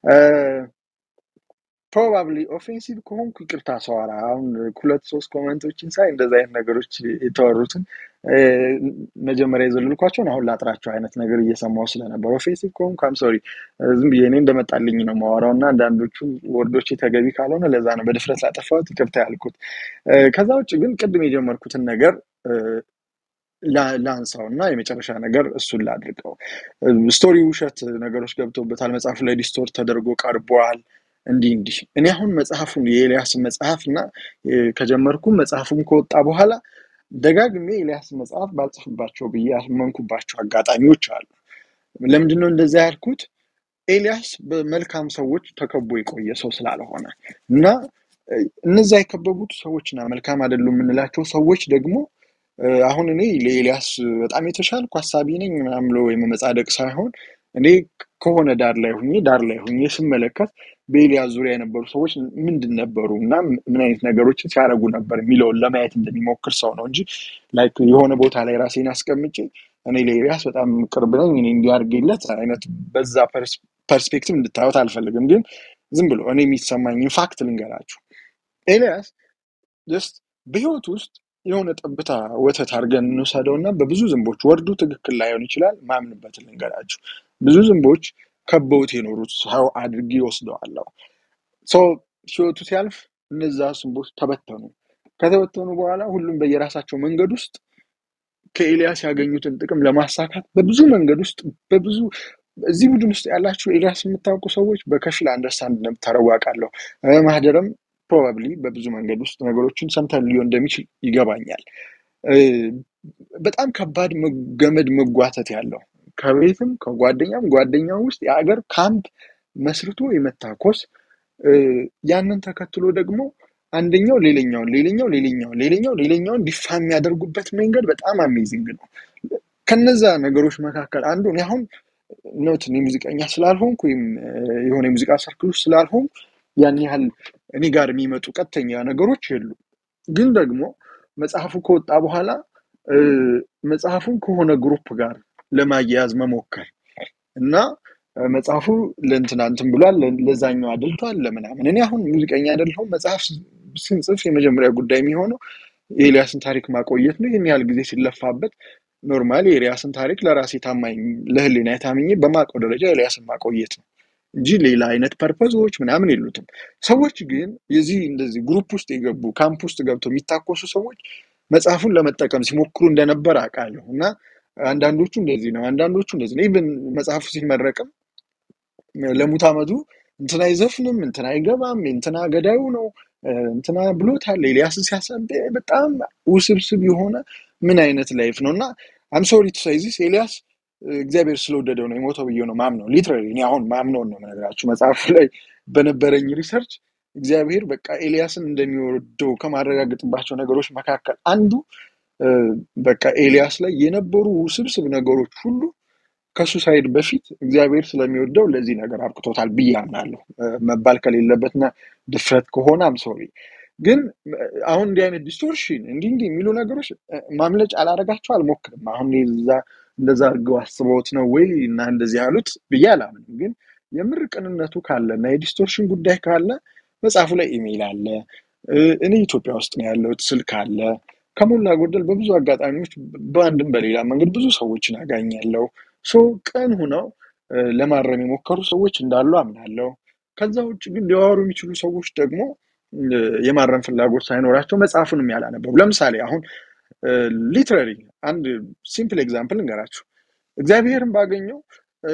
ፕሮባብሊ ኦፌንሲቭ ከሆንኩ ይቅርታ ሰዋራ አሁን ሁለት ሶስት ኮመንቶችን ሳይ እንደዚ አይነት ነገሮች የተወሩትን እ፣ መጀመሪያ የዘለልኳቸውን አሁን ላጥራቸው አይነት ነገር እየሰማው ስለነበር ኦፌንሲቭ ከሆንኩ አም ሶሪ ዝም ብዬ እኔ እንደመጣልኝ ነው ማወራው እና አንዳንዶቹ ወርዶች ተገቢ ካልሆነ ለዛ ነው በድፍረት ላጠፋሁት ይቅርታ ያልኩት። እ፣ ከዛ ውጭ ግን ቅድም የጀመርኩትን ነገር እ፣ ላ- ላንሳው እና የመጨረሻ ነገር እሱን ላድርገው። ስቶሪ ውሸት ነገሮች ገብቶበታል። መጽሐፉ ላይ ዲስቶርት ተደርጎ ቀርቧል። እንዲህ እንዲህ እኔ አሁን መጽሐፉን የኤልያስን መጽሐፍ እና እ፣ ከጀመርኩም መጽሐፉም ከወጣ በኋላ ደጋግሜ ኤልያስ መጽሐፍ ባልጽፍባቸው ብዬ ያመንኩባቸው አጋጣሚዎች አሉ። ለምንድን ነው እንደዛ ያልኩት? ኤልያስ በመልካም ሰዎች ተከቦ የቆየ ሰው ስላልሆነ እና እ፣ እነዛ የከበቡት ሰዎችና መልካም አይደሉም የምንላቸው ሰዎች ደግሞ እ፣ አሁን እኔ ለኤልያስ በጣም የተሻልኩ ሀሳቢ ነኝ ምናምን ብሎ የመመጻደቅ ሳይሆን እኔ ከሆነ ዳር ላይ ሁኜ ዳር ላይ ሁኜ ስመለከት በኤልያስ ዙሪያ የነበሩ ሰዎች ምንድን ነበሩ እና ምን አይነት ነገሮችን ሲያደርጉ ነበር የሚለውን ለማየት እንደሚሞክር ሰው ነው እንጂ ላይክ የሆነ ቦታ ላይ ራሴን አስቀምጬ እኔ ለኤልያስ በጣም ቅርብ ነኝ እኔ እንዲያርግለት አይነት በዛ ፐርስ- ፐርስፔክቲቭ እንድታዩት አልፈልግም። ግን ዝም ብሎ እኔ የሚሰማኝ ፋክት ልንገራችሁ። ኤልያስ ጀስት በህይወት ውስጥ የሆነ ጠብታ ወተት አድርገን እንውሰደው እና በብዙ ዝንቦች ወርዱ ትክክል ላይሆን ይችላል። ማምንበትን ልንገራችሁ። ብዙ ዝንቦች ከበውት የኖሩት ሰው አድርጌ ወስደዋለሁ። ሰው ህይወቱ ሲያልፍ እነዛ ዝንቦች ተበተኑ። ከተበተኑ በኋላ ሁሉም በየራሳቸው መንገድ ውስጥ ከኤልያስ ያገኙትን ጥቅም ለማሳካት በብዙ መንገድ ውስጥ በብዙ እዚህ ቡድን ውስጥ ያላችሁ ኤልያስ የምታውቁ ሰዎች በከፊል አንደርስታንድ እንደምታደርጉ አውቃለሁ። እ፣ ማህደርም ፕሮባብሊ በብዙ መንገድ ውስጥ ነገሮችን ሰምተን ሊሆን እንደሚችል ይገባኛል። እ፣ በጣም ከባድ መ- ገመድ መጓተት ያለው ከቤትም ከጓደኛም ጓደኛው ውስጥ የአገር ካምፕ መስርቶ የመታኮስ እ፣ ያንን ተከትሎ ደግሞ አንደኛው ሌላኛውን ሌላኛው ሌላኛውን ሌላኛው ሌላኛውን ዲፋ የሚያደርጉበት መንገድ በጣም አሜዚንግ ነው። ከነዛ ነገሮች መካከል አንዱ እኔ አሁን ኖት እኔ ሙዚቀኛ ስላልሆንኩ ወይም እ፣ የሆነ የሙዚቃ ሰርክል ውስጥ ስላልሆንኩ ያን ያህል እኔ ጋር የሚመጡ ቀጥተኛ ነገሮች የሉ። ግን ደግሞ መጽሐፉ ከወጣ በኋላ እ፣ መጽሐፉን ከሆነ ግሩፕ ጋር ለማያያዝ መሞከር እና እ፣ መጽሐፉ ለእንትና እንትን ብሏል ለ- ለዛኛው አድልቷል ለምናምን። እኔ አሁን ሙዚቀኛ አይደለሁም። መጽሐፍ ስ- ስንጽፍ የመጀመሪያ ጉዳይ የሚሆነው የኤልያስን ታሪክ ማቆየት ነው። ይህን ያህል ጊዜ ሲለፋበት ኖርማሊ የኤልያስን ታሪክ ለራሴ ታማኝ ለህሊና ታምኜ በማውቀው ደረጃ ኤልያስን ማቆየት ነው እንጂ ሌላ አይነት ፐርፐዞች ምናምን የሉትም። ሰዎች ግን የዚህ እንደዚህ ግሩፕ ውስጥ የገቡ ካምፕ ውስጥ ገብተው የሚታኮሱ ሰዎች መጽሐፉን ለመጠቀም ሲሞክሩ እንደነበር አውቃለሁ እና አንዳንዶቹ እንደዚህ ነው፣ አንዳንዶቹ እንደዚህ ነው። ኢቭን መጽሐፉ ሲመረቅም ለሙት ዓመቱ እንትና አይዘፍንም፣ እንትና አይገባም፣ እንትና ገዳዩ ነው፣ እ፣ እንትና ብሎታል፣ ኤልያስን ሲያሳብ በጣም ውስብስብ የሆነ ምን አይነት ላይፍ ነው እና አም ሶሪ ቱ ሳይ ዚስ ኤልያስ እ፣ እግዚአብሔር ስለወደደው ነው የሞተው ብዬ ነው ማምነው። ሊትራሊ እኔ አሁን ማምነውን ነው የምነግራችሁ። መጽሐፉ ላይ በነበረኝ ሪሰርች እግዚአብሔር በቃ ኤልያስን እንደሚወደው ከማረጋገጥባቸው ነገሮች መካከል አንዱ እ፣ በቃ ኤልያስ ላይ የነበሩ ውስብስብ ነገሮች ሁሉ ከሱሳይድ በፊት እግዚአብሔር ስለሚወደው ለዚህ ነገር አብቅቶታል ብዬ አምናለሁ። እ፣ መባል ከሌለበትና ድፍረት ከሆነ አም ሶሪ። ግን እ፣ አሁን እንዲህ አይነት ዲስቶርሽን እንዲህ እንዲህ የሚሉ ነገሮች እ፣ ማምለጫ አላረጋቸው አልሞክርም። አሁን እዛ እንደዛ አድርገው አስበውት ነው ወይ እና እንደዚህ ያሉት ብዬ አላምንም። ግን የምር ቅንነቱ ካለ እና የዲስቶርሽን ጉዳይ ካለ መጽሐፉ ላይ ኢሜይል አለ። እ፣ እኔ ኢትዮጵያ ውስጥ ነው ያለሁት፣ ስልክ አለ። ከሞላ ጎደል በብዙ አጋጣሚዎች በአንድም በሌላ መንገድ ብዙ ሰዎችን አጋኛለሁ። ሶ ቅን ሁነው እ፣ ለማረም የሞከሩ ሰዎች እንዳሉ አምናለሁ። ከዛ ውጭ ግን ሊያወሩ የሚችሉ ሰዎች ደግሞ እ፣ የማረም ፍላጎት ሳይኖራቸው መጽሐፉንም ያላነበቡ ለምሳሌ አሁን ሊትራሪ አንድ ሲምፕል ኤግዛምፕል እንገራችሁ። እግዚአብሔርን ባገኘው እ፣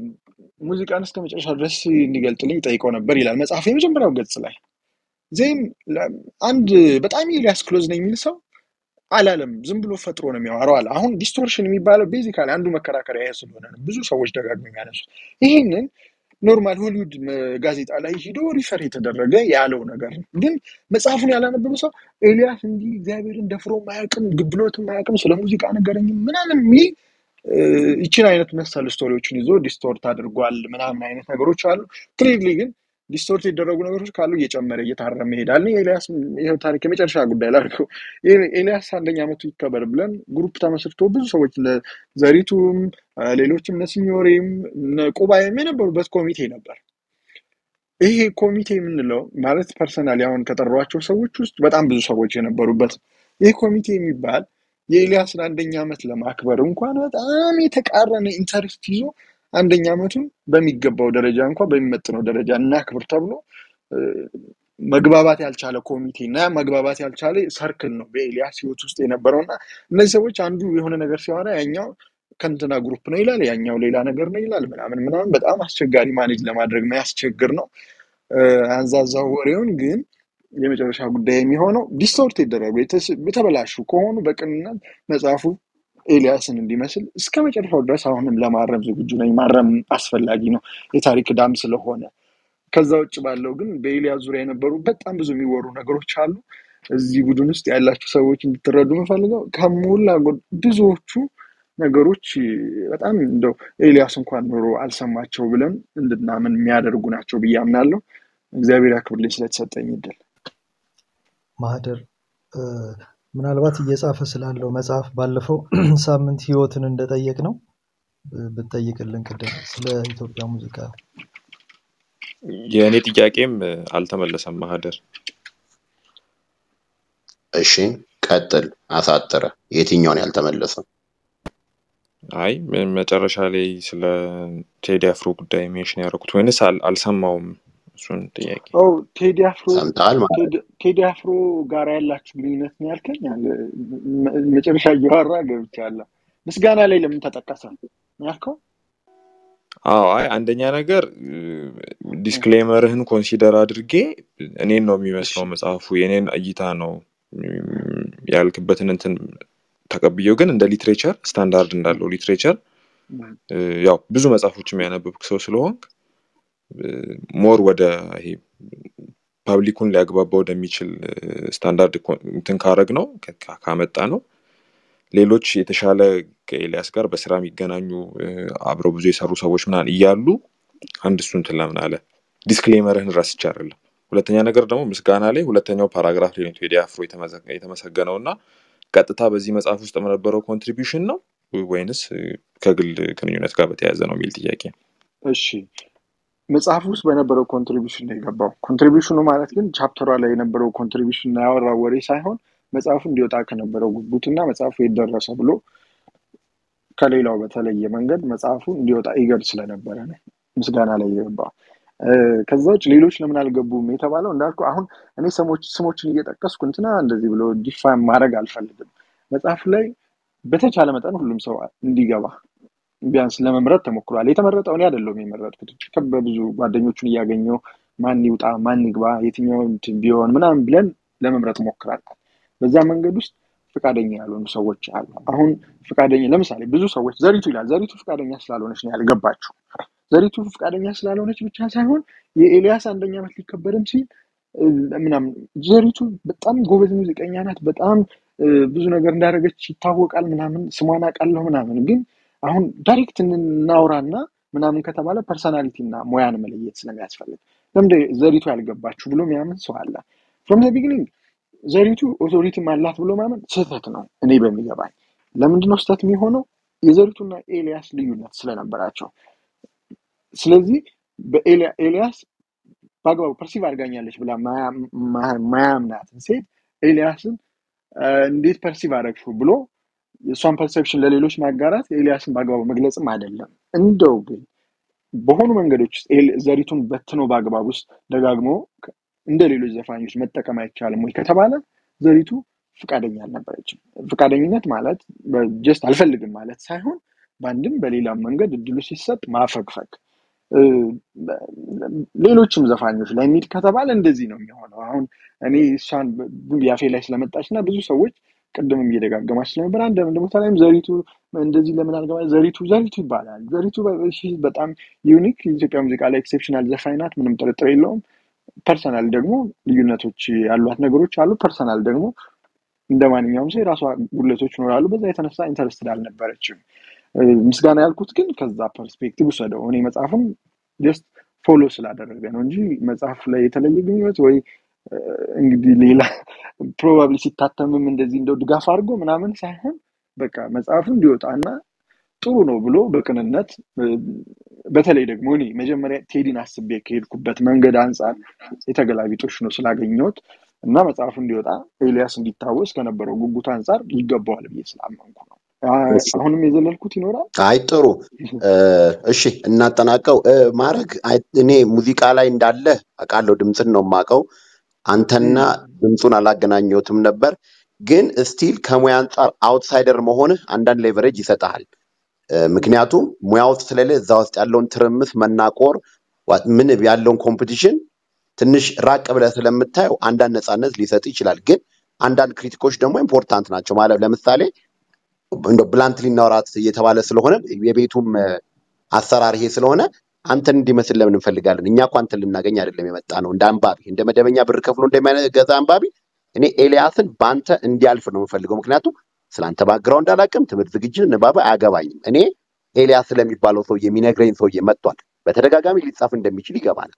ሙዚቃን እስከ መጨረሻ ድረስ እንዲገልጥልኝ ጠይቀው ነበር ይላል መጽሐፉ የመጀመሪያው ገጽ ላይ። ዜን ለ- አንድ በጣም ኤልያስ ክሎዝ ነው የሚል ሰው አላለም። ዝም ብሎ ፈጥሮ ነው የሚያወራው አለ። አሁን ዲስቶርሽን የሚባለው ቤዚካሊ አንዱ መከራከሪያ ይሄ ስለሆነ ነው ብዙ ሰዎች ደጋግመው የሚያነሱት። ይህንን ኖርማል ሆሊውድ መ- ጋዜጣ ላይ ሂዶ ሪፈር የተደረገ ያለው ነገር ነው። ግን መጽሐፉን ያላነበበ ሰው ኤልያስ እንዲህ እግዚአብሔርን ደፍሮ ማያውቅም፣ ግብሎትም ማያውቅም፣ ስለ ሙዚቃ ነገረኝ ምናምን የሚል እ፣ ይችን አይነት መሰል ስቶሪዎችን ይዞ ዲስቶርት አድርጓል ምናምን አይነት ነገሮች አሉ። ክሊርሊ ግን ዲስቶርት የተደረጉ ነገሮች ካሉ እየጨመረ እየታረመ ይሄዳል። ኤልያስ ይኸው ታሪክ የመጨረሻ ጉዳይ ላድርገው። ኤ- ኤልያስ አንደኛ ዓመቱ ይከበር ብለን ግሩፕ ተመስርቶ ብዙ ሰዎች እነ ዘሪቱም አ፣ ሌሎችም እነ ሲኞሬም እነ ቁባይም የነበሩበት ኮሚቴ ነበር። ይሄ ኮሚቴ የምንለው ማለት ፐርሰናሊ አሁን ከጠሯቸው ሰዎች ውስጥ በጣም ብዙ ሰዎች የነበሩበት ይህ ኮሚቴ የሚባል የኤልያስን አንደኛ ዓመት ለማክበር እንኳን በጣም የተቃረነ ኢንተረስት ይዞ አንደኛ ዓመቱን በሚገባው ደረጃ እንኳን በሚመጥነው ደረጃ እናክብር ተብሎ እ፣ መግባባት ያልቻለ ኮሚቴ እና ያ መግባባት ያልቻለ ሰርክል ነው በኤልያስ ህይወት ውስጥ የነበረው እና እነዚህ ሰዎች አንዱ የሆነ ነገር ሲያወራ ያኛው ከእንትና ግሩፕ ነው ይላል፣ ያኛው ሌላ ነገር ነው ይላል ምናምን ምናምን በጣም አስቸጋሪ ማኔጅ ለማድረግ የሚያስቸግር ነው። እ፣ አንዛዛው ወሬውን ግን የመጨረሻ ጉዳይ የሚሆነው ዲስቶርት የተደረጉ የተስ- የተበላሹ ከሆኑ በቅንነት መጽሐፉ ኤልያስን እንዲመስል እስከ መጨረሻው ድረስ አሁንም ለማረም ዝግጁ ነኝ። ማረም አስፈላጊ ነው፣ የታሪክ ዕዳም ስለሆነ። ከዛ ውጭ ባለው ግን በኤልያስ ዙሪያ የነበሩ በጣም ብዙ የሚወሩ ነገሮች አሉ። እዚህ ቡድን ውስጥ ያላችሁ ሰዎች እንድትረዱ የምፈልገው ከሞላ ጎ- ብዙዎቹ ነገሮች በጣም እንደው ኤልያስ እንኳን ኖሮ አልሰማቸው ብለን እንድናምን የሚያደርጉ ናቸው ብዬ አምናለሁ። እግዚአብሔር ያክብርልኝ ስለተሰጠኝ እድል። ማህደር እ፣ ምናልባት እየጻፈ ስላለው መጽሐፍ ባለፈው ሳምንት ህይወትን እንደጠየቅ ነው ብትጠይቅልን ቅድም ስለ ኢትዮጵያ ሙዚቃ የእኔ ጥያቄም እ፣ አልተመለሰም ማህደር። እሺ ቀጥል፣ አሳጥረ። የትኛውን ያልተመለሰ? አይ ም- መጨረሻ ላይ ስለ ቴዲ አፍሮ ጉዳይ ሜንሽን ያደረኩት ወይንስ አል- አልሰማውም እሱን ጥያቄ። ኦ ቴዲ አፍሮ ሰምተሃል ማለት ቴዲ- ቴዲ አፍሮ ጋር ያላችሁ ግንኙነት ነው ያልከኝ? አለ መ- መጨረሻ እያወራ ገብቻለሁ። ምስጋና ላይ ለምን ተጠቀሰ ነው ያልከው? አዎ አይ አንደኛ ነገር ዲስክሌመርህን ኮንሲደር አድርጌ እኔን ነው እሺ የሚመስለው መጽሐፉ የኔን እይታ ነው እም፣ ያልክበትን እንትን ተቀብዬው ግን እንደ ሊትሬቸር ስታንዳርድ እንዳለው ሊትሬቸር እም፣ ያው ብዙ መጽሐፎች የሚያነብብ ሰው ስለሆንክ ሞር ወደ ይሄ ፐብሊኩን ሊያግባባ ወደሚችል ስታንዳርድ እንትን ካረግ ነው ካመጣ ነው ሌሎች የተሻለ ከኤልያስ ጋር በስራ የሚገናኙ እ፣ አብረው ብዙ የሰሩ ሰዎች ምናምን እያሉ አንድ እሱ እንትን ለምን አለ ዲስክሌመርህን ረስቼ አይደለም። ሁለተኛ ነገር ደግሞ ምስጋና ላይ ሁለተኛው ፓራግራፍ ላይ ነው ቴዲ አፍሮ የተመዘ- የተመሰገነው እና ቀጥታ በዚህ መጽሐፍ ውስጥ የነበረው ኮንትሪቢዩሽን ነው ወይንስ እ፣ ከግል ግንኙነት ጋር በተያያዘ ነው የሚል ጥያቄ። እሺ መጽሐፍ ውስጥ በነበረው ኮንትሪቢሽን ነው የገባው። ኮንትሪቢሽኑ ማለት ግን ቻፕተሯ ላይ የነበረው ኮንትሪቢሽን እና ያወራው ወሬ ሳይሆን መጽሐፉ እንዲወጣ ከነበረው ጉጉትና መጽሐፉ የደረሰ ብሎ ከሌላው በተለየ መንገድ መጽሐፉ እንዲወጣ ኢገር ስለነበረ ነው ምስጋና ላይ የገባው። እ፣ ከዛ ውጭ ሌሎች ለምን አልገቡም የተባለው እንዳልኩ አሁን እኔ ስሞች ስሞችን እየጠቀስኩ እንትና እንደዚህ ብሎ ዲፋይን ማድረግ አልፈልግም። መጽሐፉ ላይ በተቻለ መጠን ሁሉም ሰው እንዲገባ ቢያንስ ለመምረጥ ተሞክሯል። የተመረጠው እኔ አይደለሁም የመረጥኩት በብዙ ጓደኞቹን እያገኘው ማን ይውጣ ማን ይግባ የትኛው እንትን ቢሆን ምናምን ብለን ለመምረጥ ሞክራለን። በዛ መንገድ ውስጥ ፈቃደኛ ያልሆኑ ሰዎች አሉ። አሁን ፈቃደኛ ለምሳሌ ብዙ ሰዎች ዘሪቱ ይላል። ዘሪቱ ፈቃደኛ ስላልሆነች ነው ያልገባችው። ዘሪቱ ፈቃደኛ ስላልሆነች ብቻ ሳይሆን የኤልያስ አንደኛ ዓመት ሊከበርም ሲል እ፣ ምናምን ዘሪቱ በጣም ጎበዝ ሙዚቀኛ ናት። በጣም እ፣ ብዙ ነገር እንዳደረገች ይታወቃል። ምናምን ስሟን አውቃለሁ ምናምን ግን አሁን ዳይሬክት እናውራና ምናምን ከተባለ ፐርሰናሊቲ እና ሙያን መለየት ስለሚያስፈልግ ለምደ ዘሪቱ ያልገባችሁ ብሎ የሚያምን ሰው አለ። ፍሮም ዘ ቢግኒንግ ዘሪቱ ኦቶሪቲም አላት ብሎ ማመን ስህተት ነው። እኔ በሚገባኝ ለምንድነው ስህተት የሚሆነው? የዘሪቱና ኤልያስ ልዩነት ስለነበራቸው። ስለዚህ በኤልያ- ኤልያስ በአግባቡ ፐርሲቭ አድርጋኛለች ብላ ማያ- ማ- ማያምናትን ሴት ኤልያስን አ፣ እንዴት ፐርሲቭ አደረግሽው ብሎ የእሷን ፐርሰፕሽን ለሌሎች ማጋራት ኤልያስን በአግባቡ መግለጽም አይደለም። እንደው ግን በሆኑ መንገዶች ውስጥ ኤል- ዘሪቱን በትኖ በአግባብ ውስጥ ደጋግሞ ከ- እንደ ሌሎች ዘፋኞች መጠቀም አይቻልም ወይ ከተባለ ዘሪቱ ፍቃደኛ አልነበረችም። ፍቃደኝነት ማለት ጀስት አልፈልግም ማለት ሳይሆን በአንድም በሌላም መንገድ እድሉ ሲሰጥ ማፈግፈግ እ፣ ሌሎችም ዘፋኞች ላይ የሚል ከተባለ እንደዚህ ነው የሚሆነው። አሁን እኔ እሷን ብ- ያፌ ላይ ስለመጣች እና ብዙ ሰዎች ቅድምም እየደጋገማች ስለነበር አንድ አንድ ቦታ ላይም ዘሪቱ እንደዚህ ለምን አልገባ ዘሪቱ ዘሪቱ ይባላል። ዘሪቱ በ- እሺ፣ በጣም ዩኒክ የኢትዮጵያ ሙዚቃ ላይ ኤክሴፕሽናል ዘፋኝ ናት፣ ምንም ጥርጥር የለውም። ፐርሰናል ደግሞ ልዩነቶች ያሏት ነገሮች አሉ። ፐርሰናል ደግሞ እንደ ማንኛውም ሰው የራሷ ጉድለቶች ይኖራሉ። በዛ የተነሳ ኢንተረስትድ አልነበረችም። እ፣ ምስጋና ያልኩት ግን ከዛ ፐርስፔክቲቭ ውሰደው። እኔ መጽሐፉን ጀስት ፎሎ ስላደረገ ነው እንጂ መጽሐፉ ላይ የተለየ ግንኙነት ወይ እ፣ እንግዲህ ሌላ ፕሮባብሊ ሲታተምም እንደዚህ እንደው ድጋፍ አድርጎ ምናምን ሳይሆን በቃ መጽሐፉ እንዲወጣና ጥሩ ነው ብሎ በቅንነት እ፣ በተለይ ደግሞ እኔ መጀመሪያ ቴዲን አስቤ ከሄድኩበት መንገድ አንጻር የተገላቢጦሽ ነው ስላገኘሁት እና መጽሐፉ እንዲወጣ ኤልያስ እንዲታወስ ከነበረው ጉጉት አንጻር ይገባዋል ብዬ ስላመንኩ ነው። አ- እሺ አሁንም የዘለልኩት ይኖራል። አይ ጥሩ እ፣ እሺ እናጠናቀው እ፣ ማድረግ አይ- እኔ ሙዚቃ ላይ እንዳለ አውቃለሁ ድምፅን ነው የማውቀው አንተና እም፣ ድምፁን አላገናኘሁትም ነበር ግን ስቲል ከሙያ አንጻር አውትሳይደር መሆንህ አንዳንድ ሌቨሬጅ ይሰጥሃል እ፣ ምክንያቱም ሙያ ውስጥ ስለሌለ እዛ ውስጥ ያለውን ትርምስ መናቆር ዋ- ምን ያለውን ኮምፒቲሽን ትንሽ ራቅ ብለህ ስለምታየው አንዳንድ ነፃነት ሊሰጥ ይችላል። ግን አንዳንድ ክሪቲኮች ደግሞ ኢምፖርታንት ናቸው ማለት ለምሳሌ እንደ ብላንት ሊናወራት እየተባለ ስለሆነ የቤቱም እ፣ አሰራር ይሄ ስለሆነ አንተን እንዲመስል ለምን እንፈልጋለን? እኛ እኮ አንተን ልናገኝ አይደለም የመጣ ነው። እንደ አንባቢ እንደ መደበኛ ብር ከፍሎ እንደሚገዛ አንባቢ እኔ ኤልያስን በአንተ እንዲያልፍ ነው የምፈልገው። ምክንያቱም ስለአንተ ባግራውንድ አላውቅም፣ ትምህርት ዝግጅት፣ ንባብ አያገባኝም። እኔ ኤልያስ ስለሚባለው ሰውዬ የሚነግረኝ ሰውዬ መጥቷል። በተደጋጋሚ ሊጻፍ እንደሚችል ይገባናል።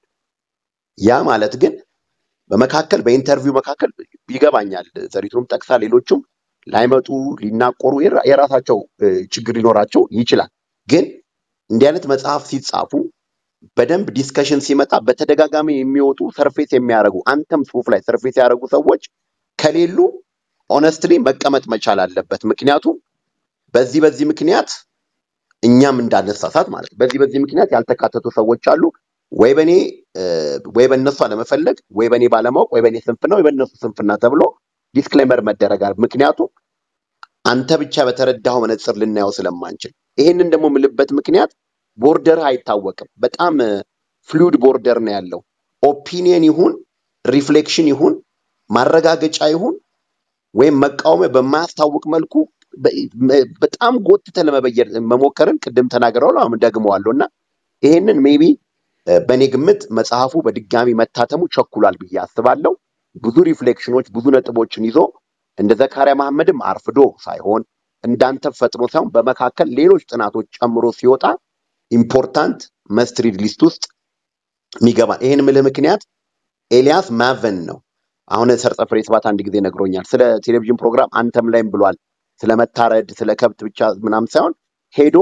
ያ ማለት ግን በመካከል በኢንተርቪው መካከል ይገባኛል። ዘሪቱንም ጠቅሳ ሌሎቹም ላይመጡ ሊናቆሩ የራ- የራሳቸው እ፣ ችግር ሊኖራቸው ይችላል። ግን እንዲህ አይነት መጽሐፍ ሲጻፉ በደንብ ዲስከሽን ሲመጣ በተደጋጋሚ የሚወጡ ሰርፌስ የሚያደርጉ አንተም ጽሁፍ ላይ ሰርፌስ ያደረጉ ሰዎች ከሌሉ ኦነስትሊ መቀመጥ መቻል አለበት። ምክንያቱም በዚህ በዚህ ምክንያት እኛም እንዳነሳሳት ማለት ነው። በዚህ በዚህ ምክንያት ያልተካተቱ ሰዎች አሉ። ወይ በእኔ እ፣ ወይ በእነሱ አለመፈለግ፣ ወይ በእኔ ባለማወቅ፣ ወይ በእኔ ስንፍና፣ ወይ በእነሱ ስንፍና ተብሎ ዲስክሌመር መደረግ አለ። ምክንያቱም አንተ ብቻ በተረዳኸው መነጽር ልናየው ስለማንችል። ይሄንን ደግሞ የምልበት ምክንያት ቦርደር አይታወቅም። በጣም ፍሉድ ቦርደር ነው ያለው። ኦፒኒየን ይሁን ሪፍሌክሽን ይሁን ማረጋገጫ ይሁን ወይም መቃወሚያ በማያስታውቅ መልኩ በ- መ- በጣም ጎትተ ለመበየር መሞከርን ቅድም ተናግረዋል፣ አሁን ደግመዋለሁ እና ይሄንን ሜቢ በእኔ ግምት መጽሐፉ በድጋሚ መታተሙ ቸኩሏል ብዬ አስባለሁ። ብዙ ሪፍሌክሽኖች፣ ብዙ ነጥቦችን ይዞ እንደ ዘካሪያ መሐመድም አርፍዶ ሳይሆን እንዳንተ ፈጥኖ ሳይሆን በመካከል ሌሎች ጥናቶች ጨምሮ ሲወጣ ኢምፖርታንት መስትሪድ ሊስት ውስጥ የሚገባ ይህን ምልህ ምክንያት ኤልያስ ማቨን ነው። አሁን ሰርጸ ፍሬ ስብሐት አንድ ጊዜ ነግሮኛል። ስለ ቴሌቪዥን ፕሮግራም አንተም ላይም ብሏል። ስለ መታረድ ስለ ከብት ብቻ ምናምን ሳይሆን ሄዶ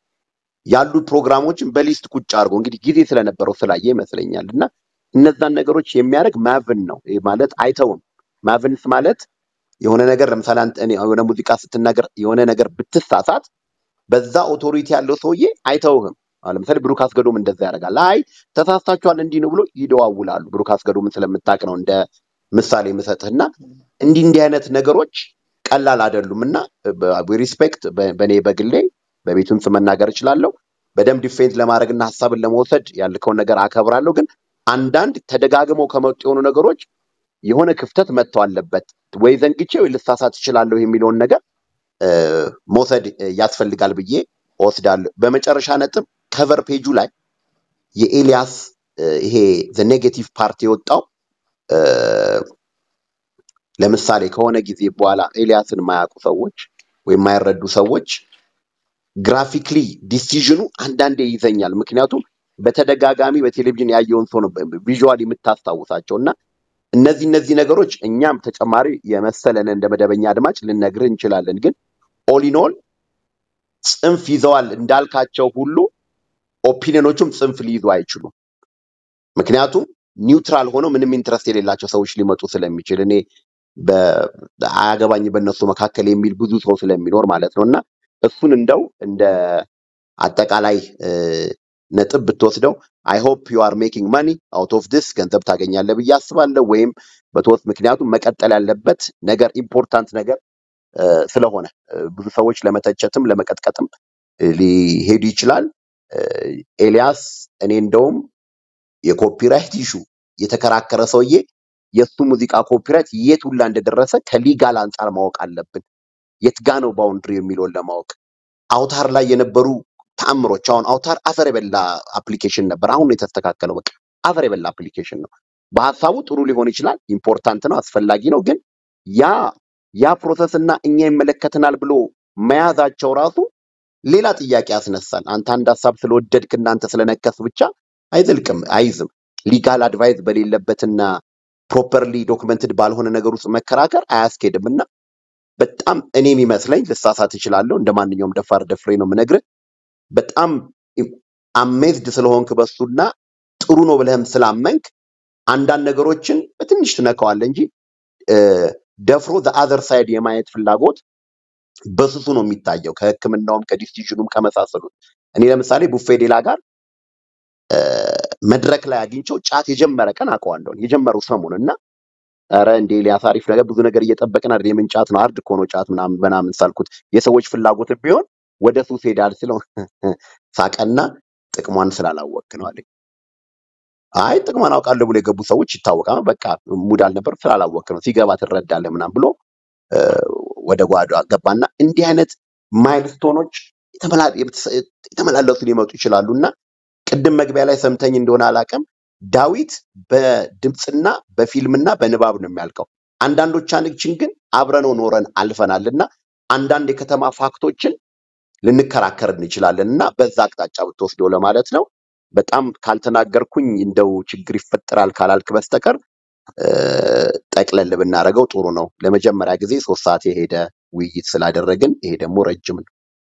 ያሉ ፕሮግራሞችን በሊስት ቁጭ አድርጎ እንግዲህ ጊዜ ስለነበረው ስላየ ይመስለኛል እና እነዛን ነገሮች የሚያደርግ ማቭን ነው ይህ ማለት አይተውም። ማቭንስ ማለት የሆነ ነገር ለምሳሌ አንተ እኔ የሆነ ሙዚቃ ስትናገር የሆነ ነገር ብትሳሳት በዛ ኦቶሪቲ ያለው ሰውዬ አይተውህም። አሁን ለምሳሌ ብሩክ አስገዶም እንደዛ ያደርጋል። አይ ተሳስታችኋል እንዲህ ነው ብሎ ይደዋውላሉ። ብሩክ አስገዶምን ስለምታውቅ ነው እንደ ምሳሌ የምሰጥህና እንዲህ እንዲህ አይነት ነገሮች ቀላል አይደሉም እና ሪስፔክት በእኔ በግሌ በቤቱም ስም መናገር እችላለሁ። በደንብ ዲፌንድ ለማድረግና ሀሳብን ለመውሰድ ያልከውን ነገር አከብራለሁ። ግን አንዳንድ ተደጋግመው ከመጡ የሆኑ ነገሮች የሆነ ክፍተት መጥተው አለበት ወይ ዘንግቼ ወይ ልሳሳት እችላለሁ የሚለውን ነገር እ፣ መውሰድ እ፣ ያስፈልጋል ብዬ እወስዳለሁ። በመጨረሻ ነጥብ ከቨር ፔጁ ላይ የኤልያስ እ፣ ይሄ ዘ ኔጌቲቭ ፓርት የወጣው እ፣ ለምሳሌ ከሆነ ጊዜ በኋላ ኤልያስን የማያውቁ ሰዎች ወይም የማይረዱ ሰዎች ግራፊክሊ ዲሲዥኑ አንዳንዴ ይዘኛል። ምክንያቱም በተደጋጋሚ በቴሌቪዥን ያየውን ሰው ነው ቪዥዋል የምታስታውሳቸው እና እነዚህ እነዚህ ነገሮች እኛም ተጨማሪ የመሰለን እንደ መደበኛ አድማጭ ልነግርህ እንችላለን። ግን ኦሊኖል ጽንፍ ይዘዋል እንዳልካቸው ሁሉ ኦፒኒዮኖቹም ጽንፍ ሊይዙ አይችሉም። ምክንያቱም ኒውትራል ሆነው ምንም ኢንትረስት የሌላቸው ሰዎች ሊመጡ ስለሚችል እኔ በ- አያገባኝ በእነሱ መካከል የሚል ብዙ ሰው ስለሚኖር ማለት ነው እና እሱን እንደው እንደ አጠቃላይ እ፣ ነጥብ ብትወስደው አይ ሆፕ ዩ አር ሜኪንግ ማኒ አውት ኦፍ ዲስ ገንዘብ ታገኛለህ ብዬ አስባለሁ። ወይም በተወስ ምክንያቱም መቀጠል ያለበት ነገር ኢምፖርታንት ነገር እ፣ ስለሆነ እ፣ ብዙ ሰዎች ለመተቸትም ለመቀጥቀጥም እ፣ ሊሄዱ ይችላል። እ፣ ኤልያስ እኔ እንደውም የኮፒራይት ኢሹ የተከራከረ ሰውዬ የእሱ ሙዚቃ ኮፒራይት የት ሁላ እንደደረሰ ከሊጋል አንጻር ማወቅ አለብን። የት ጋ ነው ባውንድሪ የሚለውን ለማወቅ አውታር ላይ የነበሩ ተአምሮች አሁን አውታር አፈር የበላ አፕሊኬሽን ነበር። አሁን ነው የተስተካከለው። በቃ አፈር የበላ አፕሊኬሽን ነው። በሀሳቡ ጥሩ ሊሆን ይችላል፣ ኢምፖርታንት ነው፣ አስፈላጊ ነው። ግን ያ ያ ፕሮሰስ እና እኛ ይመለከተናል ብሎ መያዛቸው ራሱ ሌላ ጥያቄ ያስነሳል። አንተ አንድ ሀሳብ ስለወደድክ እናንተ ስለነከስ ብቻ አይዘልቅም፣ አይዝም። ሊጋል አድቫይስ በሌለበትና ፕሮፐርሊ ዶክመንትድ ባልሆነ ነገር ውስጥ መከራከር አያስኬድም እና በጣም እኔ የሚመስለኝ ልሳሳት እችላለሁ። እንደ ማንኛውም ደፋር ደፍሬ ነው የምነግርህ። በጣም አሜዝድ ስለሆንክ በሱና ጥሩ ነው ብለህም ስላመንክ አንዳንድ ነገሮችን በትንሽ ትነካዋለህ እንጂ እ፣ ደፍሮ ዘአዘር ሳይድ የማየት ፍላጎት በስሱ ነው የሚታየው ከሕክምናውም ከዲሲዥኑም ከመሳሰሉት። እኔ ለምሳሌ ቡፌ ሌላ ጋር እ፣ መድረክ ላይ አግኝቼው ጫት የጀመረ ቀን አውቀዋለሁ የጀመረው ሰሞን እና ኧረ እንዴ ኤልያስ አሪፍ ነገር ብዙ ነገር እየጠበቅን አይደል? የምን ጫት ነው አርድ እኮ ነው ጫት ምናምን ምናምን ሳልኩት የሰዎች ፍላጎት ቢሆን ወደ ሱስ ሄዳል ስለው ሳቀና ጥቅሟን ስላላወቅ ነው አለኝ። አይ ጥቅሟን አውቃለሁ ብሎ የገቡ ሰዎች ይታወቃል። በቃ ሙድ አልነበር ስላላወቅ ነው ሲገባ ትረዳለህ ምናምን ብሎ እ፣ ወደ ጓዶ ገባና እንዲህ አይነት ማይልስቶኖች የተመላ- የተሰ- የተመላለሱ ሊመጡ ይችላሉ እና ቅድም መግቢያ ላይ ሰምተኝ እንደሆነ አላውቅም፣ ዳዊት በድምፅና በፊልምና በንባብ ነው የሚያልቀው። አንዳንዶቻችን ግን አብረነው ኖረን አልፈናል እና አንዳንድ የከተማ ፋክቶችን ልንከራከር እንችላለን እና በዛ አቅጣጫ ብትወስደው ለማለት ነው። በጣም ካልተናገርኩኝ እንደው ችግር ይፈጠራል ካላልክ በስተቀር እ፣ ጠቅለል ብናደርገው ጥሩ ነው። ለመጀመሪያ ጊዜ ሶስት ሰዓት የሄደ ውይይት ስላደረግን ይሄ ደግሞ ረጅም ነው።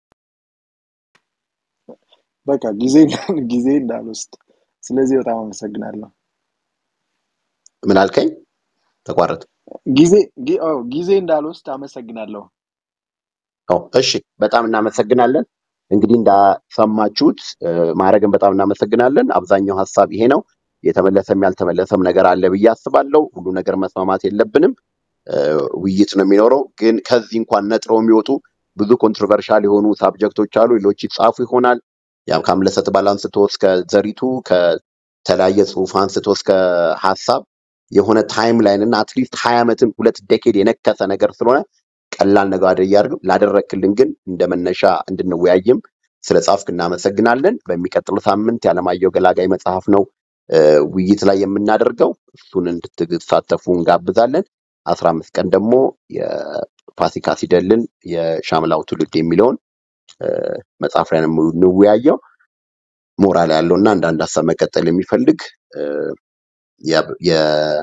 በቃ ጊዜ እንዳል- ጊዜ እንዳልወስድ ስለዚህ በጣም አመሰግናለሁ። ምን አልከኝ? ተቋረጠ። ጊዜ ጊ- አዎ፣ ጊዜ እንዳልወስድ አመሰግናለሁ። ኦ፣ እሺ፣ በጣም እናመሰግናለን። እንግዲህ እንዳሰማችሁት እ፣ ማድረግን በጣም እናመሰግናለን። አብዛኛው ሀሳብ ይሄ ነው። የተመለሰም ያልተመለሰም ነገር አለ ብዬ አስባለሁ። ሁሉ ነገር መስማማት የለብንም። እ፣ ውይይት ነው የሚኖረው። ግን ከዚህ እንኳን ነጥረው የሚወጡ ብዙ ኮንትሮቨርሻል የሆኑ ሳብጀክቶች አሉ። ሌሎች ይጻፉ ይሆናል። ያም ከአምለሰት ባል አንስቶ እስከ ዘሪቱ ከተለያየ ጽሁፍ አንስቶ እስከ ሀሳብ የሆነ ታይም ላይን እና አትሊስት ሀያ ዓመትን ሁለት ዴኬድ የነከሰ ነገር ስለሆነ ቀላል ነገር አደ እያደረግን ላደረክልን ግን እንደ መነሻ እንድንወያይም ስለ ጻፍክ እናመሰግናለን። በሚቀጥለው ሳምንት የዓለማየሁ ገላጋይ መጽሐፍ ነው እ፣ ውይይት ላይ የምናደርገው እሱን እንድትሳተፉ እንጋብዛለን። አስራ አምስት ቀን ደግሞ የፋሲካ ሲደልን የሻምላው ትውልድ የሚለውን እ፣ መጽሐፍ ላይ ነው የምንወያየው። ሞራል ያለው እና አንዳንድ ሀሳብ መቀጠል የሚፈልግ እ፣ የ- የ-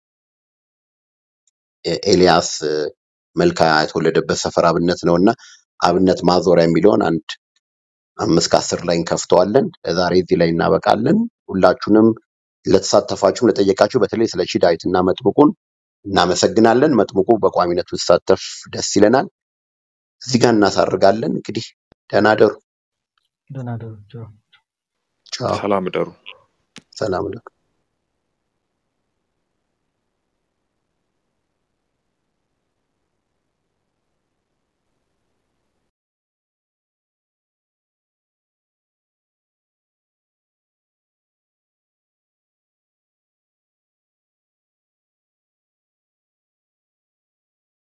የኤልያስ እ፣ መልካ የተወለደበት ሰፈር አብነት ነው እና አብነት ማዞሪያ የሚለውን አንድ አምስት ከአስር ላይ እንከፍተዋለን። ለዛሬ እዚህ ላይ እናበቃለን። ሁላችሁንም ለተሳተፋችሁም ለጠየቃችሁ በተለይ ስለ ሺ ዳዊት እና መጥምቁን እናመሰግናለን። መጥምቁ በቋሚነት ብትሳተፍ ደስ ይለናል። እዚህ ጋር እናሳርጋለን። እንግዲህ ደህና ደሩ። ደህና ደሩ። ቻው። ቻው። ሰላም እደሩ። ሰላም ነው።